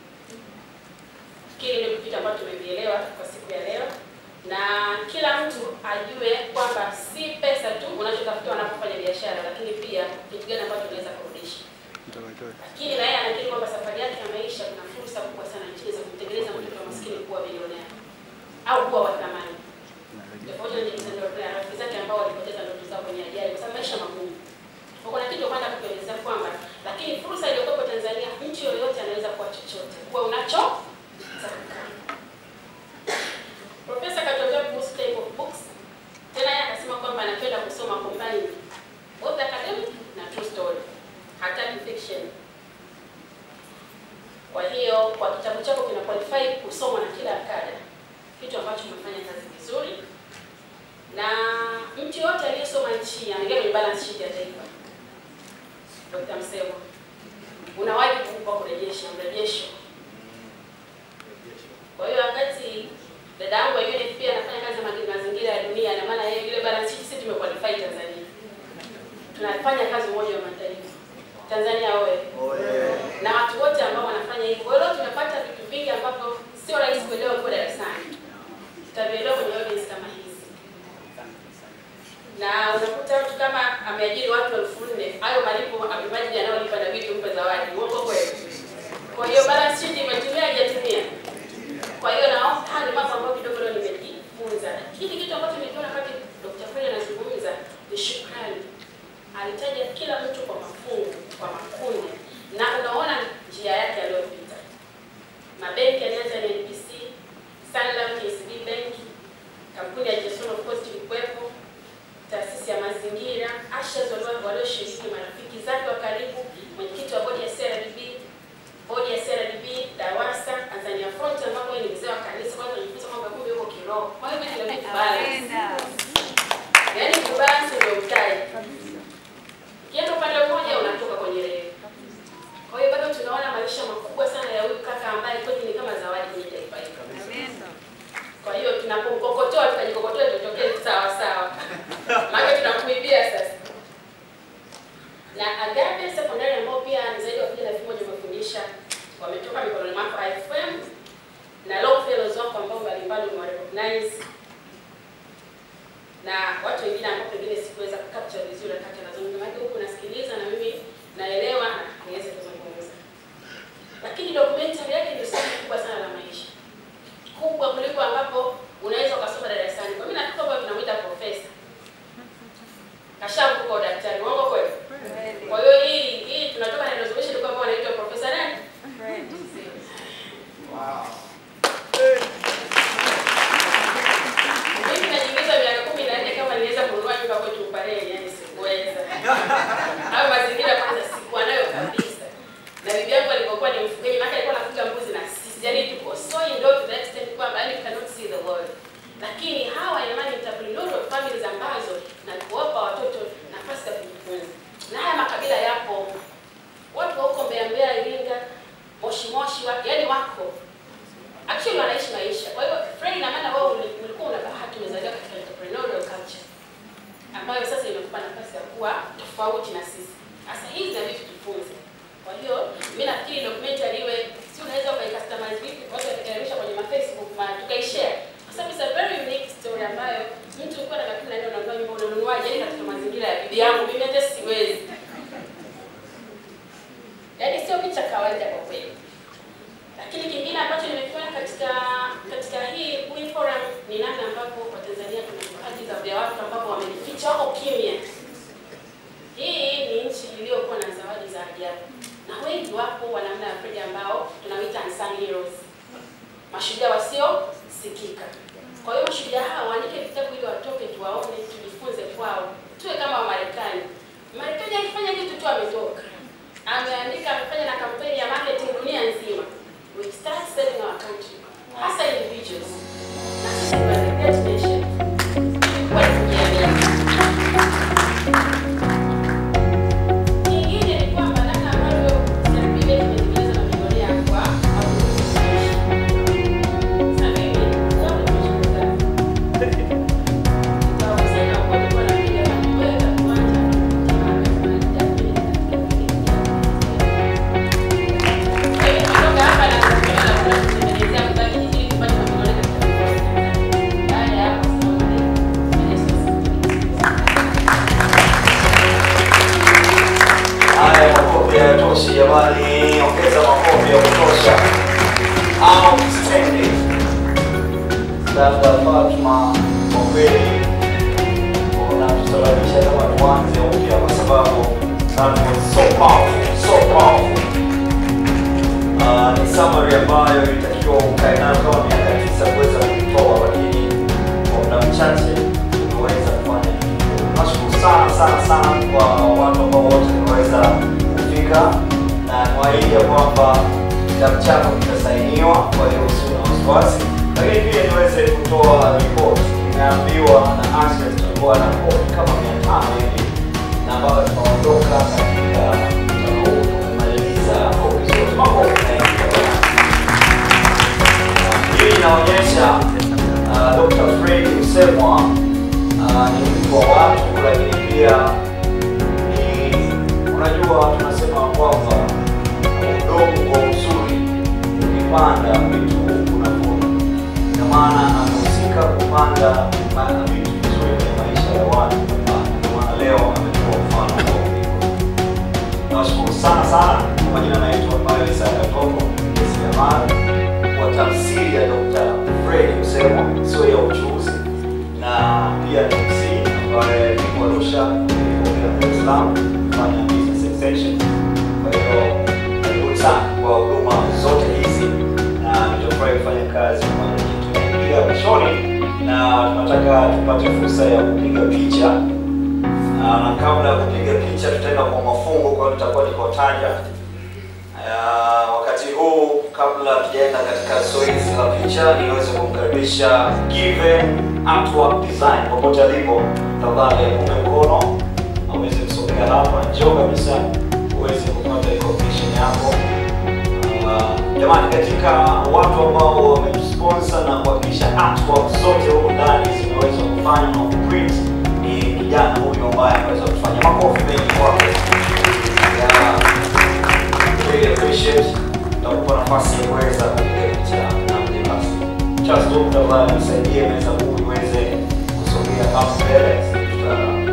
S6: Fikiri ndio vitu ambavyo tumevielewa kwa siku ya leo, na kila mtu ajue kwamba si pesa tu unachotafuta unapofanya biashara, lakini pia kitu gani ambacho unaweza kurudisha. Lakini na yeye anakiri kwamba safari yake ya maisha kuna fursa kubwa sana nchini za kumtengeneza mtoto wa maskini kuwa bilionea au kuwa wa thamani, tofauti na jinsi na rafiki zake ambao walipoteza ndoto zao kwenye ajali, kwa sababu maisha magumu. Kwa kuna kitu kwenda kuelezea kwamba, lakini fursa iliyokuwepo Tanzania, mtu yoyote anaweza kuwa chochote, kuwa unacho taka. Profesa katuambia kuhusu type of books. Tena yeye akasema kwamba anapenda kusoma combine both academic na true story, hataki fiction. Kwa hiyo kwa kitabu chako kina qualify kusomwa na kila kada, kitu ambacho umefanya kazi vizuri, na mtu yote aliyesoma nchi anaingia kwenye balance sheet ya taifa. Dr. Msemo, una wajibu wa kurejesha mrejesho. Kwa hiyo wakati dada yangu wa UNFP pia anafanya kazi ya ma- mazingira ya dunia, na maana yeye ile balance sheet sisi tumequalify Tanzania, tunafanya kazi Umoja wa Mataifa Tanzania oye na watu wote ambao wanafanya hivyo. Kwa hiyo leo tumepata vitu vingi ambavyo sio rahisi kuelewa kwa darasani, tutavielewa kwenye audience kama hizi, na unakuta mtu kama ameajiri watu elfu nne hayo malipo amebaji anayolipa na vitu mpe zawadi, uongo kweli? Kwa hiyo balance sheet imetumia haijatumia? Kwa hiyo naomba haya ni mambo ambayo kidogo leo nimejifunza, lakini kitu ambacho nikiona wakati Dr. Fred anazungumza ni shukrani. alitaja kila mtu kwa mafungu, kwa makundi, na unaona njia yake aliyopita. Mabenki alianza na NBC, Sanlam, KCB Bank, kampuni ya Jason of course ilikuwepo, taasisi ya mazingira, Ashes walio- walioshiriki, marafiki zake wa karibu, mwenyekiti wa bodi ya CRDB, bodi ya CRDB, DAWASA, Tanzania Front ambapo yeye ni mzee wa kanisa, kwa hiyo tunajifunza kwamba kumbe yuko kiroho. Kwa hiyo vitu vinabidi kubalance. Yaani kubalance ndio mtaji. Ukienda upande mmoja unatoka kwenye reli. Kwa hiyo bado tunaona maisha makubwa sana ya huyu kaka ambaye kwetu ni kama zawadi kwenye taifa hili. Kwa hiyo tunapomkokotoa tukajikokotoa tutokee sawa sawa. Maana tunakuibia sasa. Na Agape Secondary ambao pia ni zaidi ya vijana elfu moja wamefundisha wametoka mikononi mwako IFM na Longfellows wako ambao mbalimbali umewarecognize na watu wengine ambao pengine sikuweza kucapture vizuri wakati anazungumza, maana huku nasikiliza na mimi naelewa na niweze kuzungumza. Lakini documentary yake ni somo kubwa sana la maisha, kubwa kuliko ambapo unaweza ukasoma darasani. Kwa mimi nafikiri kwamba tunamwita profesa kashavuka udaktari, uongo kweli? Kwa hiyo hii hii tunatoka na resolution kwamba wanaitwa profesa nani? Mimi najiuliza miaka kumi na nne kama niweza kununua nyumba kwetu Upareni, yani sikuweza. Hayo mazingira kwanza sikuwa nayo kabisa. Na bibi yangu alipokuwa ni mfugaji, maana alikuwa anafuga mbuzi na sisi. Yaani tuko so indoor to the extent kwamba yani cannot see the world. Lakini hawa jamani entrepreneurial families ambazo na kuwapa watoto nafasi ya kujifunza. Na haya makabila yapo. Watu wa huko Mbeya Mbeya, Iringa, Moshi Moshi, wa- yaani wako actually wanaishi maisha. Kwa hiyo Fred, ina maana wewe uli- ulikuwa una bahati umezaliwa katika entrepreneurial culture ambayo sasa imekupa nafasi ya kuwa tofauti na sisi. Sasa hizi na vitu tujifunze. Kwa hiyo mimi nafikiri documentary iwe si unaweza ukaicustomize vipi watu wakakaribisha kwenye ma Facebook ma tukaishare. Kwa sababu it's a very unique story ambayo mtu ulikuwa na miaka 14 unanunua nyumba unanunuaje yani katika mazingira ya bibi yangu mimi hata siwezi. Yaani sio picha kawaida kwa kweli. Lakini kingine ambacho nimekiona katika katika hii Win Forum ni namna ambavyo Watanzania tuna vipaji za vya watu ambao wamejificha wako kimya. Hii ni nchi iliyokuwa na zawadi za ajabu, na wengi wapo wa namna ya Fred ambao tunawaita unsung heroes, mashujaa wasiosikika. Kwa hiyo mashujaa hawa waandike vitabu ili watoke, tuwaone, tujifunze kwao, tuwe kama Wamarekani. Marekani akifanya kitu tu ametoka, ameandika, amefanya na kampeni ya marketing dunia nzima. We start serving our country, hasa individuals. Na sisi we are the great nation. Kwa kujiamini. Kingine ni kwamba namna ambavyo serikali imetekeleza mamilioni ya kwa Sasa mimi, zote tunashukuru. Nitawakusanya kwa kuwa na piga na kuweka kiwanja kutoka hapa na kutoka na kutengenezea mbaki ili tupate mamilioni katika baada ya hapo
S5: Haya, makofi hayatoshi jamani, ongeza makofi ya kutosha. Outstanding. Dada Fatma, kwa kweli unatusababisha kama tuanze upya, kwa sababu that was so powerful, so powerful. Uh, ni summary ambayo ilitakiwa ukae nayo kama miaka tisa kuweza kuitoa, lakini kwa muda mchache tumeweza kufanya hivyo. Nashukuru sana sana sana kwa watu ambao wote tumeweza kufika na niwaahidi ya kwamba kitabu chako kitasainiwa, kwa hiyo usiwe na wasiwasi, lakini pia niweze kutoa ripoti. Nimeambiwa na Ashes tulikuwa na kopi kama mia tano hivi na mpaka tunaondoka katika mkutano huu tumemaliza kopi zote. Makofi mengi jamani. Hii inaonyesha uh, Dr. Fred Msemwa uh, ni mtu wa watu, lakini pia ni unajua, tunasema kwamba udongo uzuri ukipanda vitu unavuna. Ina maana amehusika kupanda ma- vitu vizuri kwenye maisha ya watu, na ndio maana leo ametoa mfano wa upendo. Nawashukuru sana sana. Kwa majina naitwa Maelisa Katoko Jamani, kwa tafsiri ya Dr. Fred Msemwa, sio ya uchuuzi, na pia ni MC ambaye niko Arusha, nilipokea ya Dar es Salaam kufanya business extension. Kwa hiyo karibuni sana kwa huduma zote hizi, na nitafurahi kufanya kazi pamoja nanyi. Tunaingia mwishoni na tunataka tupate fursa ya kupiga picha na kabla ya kupiga picha tutaenda kwa mafungo, kwa hiyo tutakuwa nikotaja Uh, wakati huu kabla tujaenda katika zoezi la picha, niweze kumkaribisha Given Artwork Design popote alipo, tafadhali apunge mkono aweze kusogea hapa, njoo kabisa uweze kupata recognition yako. Uh, jamani, katika watu ambao wamesponsor na kuhakikisha artwork zote huko ndani zimeweza kufanywa na kuprint ni kijana huyu ambaye ameweza kufanya makofi mengi kwake. Yeah really appreciate nakupa nafasi ya kuweza kupiga picha na mgeni rasmi. Charles tu tafadhali nisaidie meza huu iweze kusogea hapo mbele. Tuta-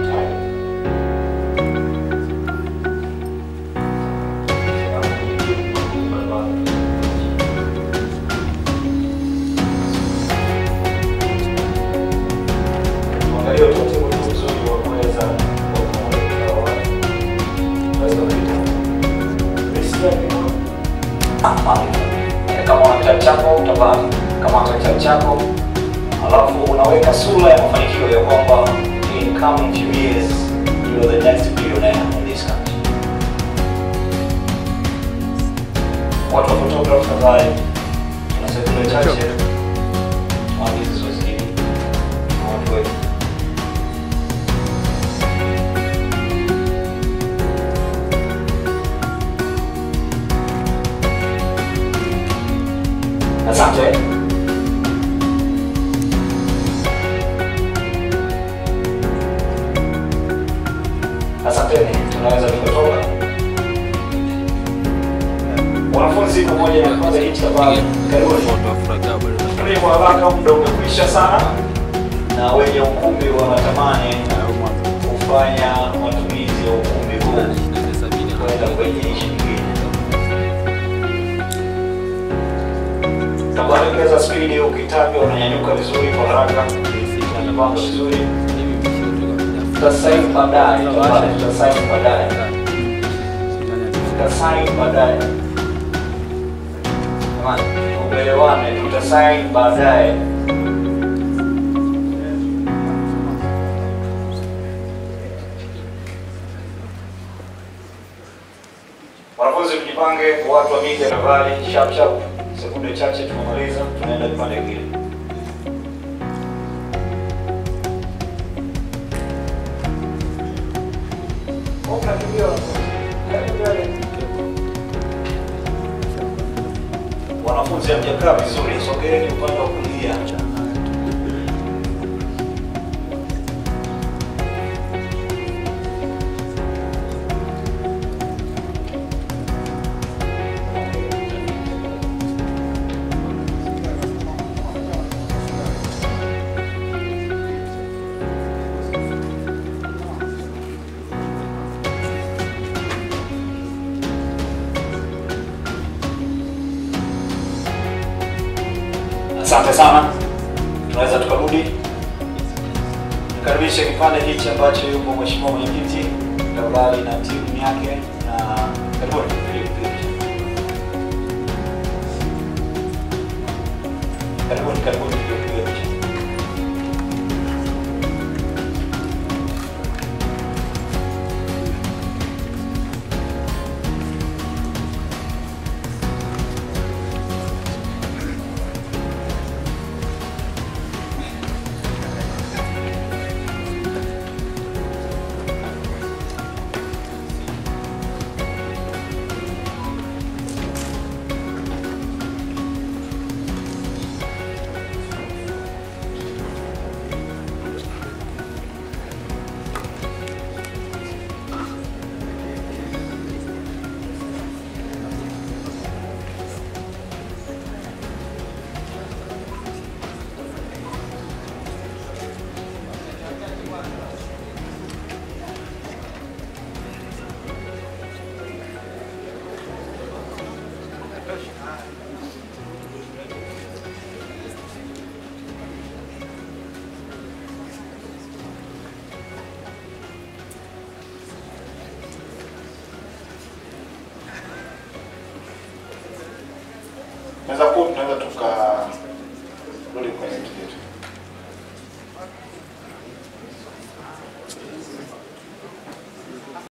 S5: Tuangalie utaratibu tu mzuri wa kuweza kuwakumbuka watu. Tunaweza kuita kama una kitabu chako utapata, kama una kitabu chako alafu unaweka sura ya mafanikio ya kwamba in coming few years you are the next billionaire in this country. Watu wa photography tafadhali, tuna sekunde chache tuanze zoezi hili na watu wetu. Asante. Asanteni, tunaweza tukatoka. Wanafunzi pamoja na kwanza hichi tafadhali, karibuni. Tuni kwa haraka, muda umekwisha sana, na wenye ukumbi wanatamani kufanya matumizi ya ukumbi huu kwenda kwenye nchi nyingine. Ongeza spidi, ukitajwa unanyanyuka vizuri kwa haraka, unapanga vizuri. Tutasaini baadaye, tafadhali, tutasaini baadaye, tutasaini baadaye. Jamani, uelewane, tutasaini baadaye. Wanafunzi tujipange, watu wa media tafadhali, sharp sharp, sekunde chache tumemaliza, tunaenda kipande kingine. Wanafunzi hamjakaa vizuri, sogeeni upande wa kulia. Asante sana, tunaweza tukarudi. Nikaribishe kipande hichi ambacho yupo mheshimiwa mwenyekiti Gavali na timu yake, na karibuni. Karibuni, karibuni tupige picha.
S13: Meza kuu tunaweza tukarudi kwenye vitu vyetu.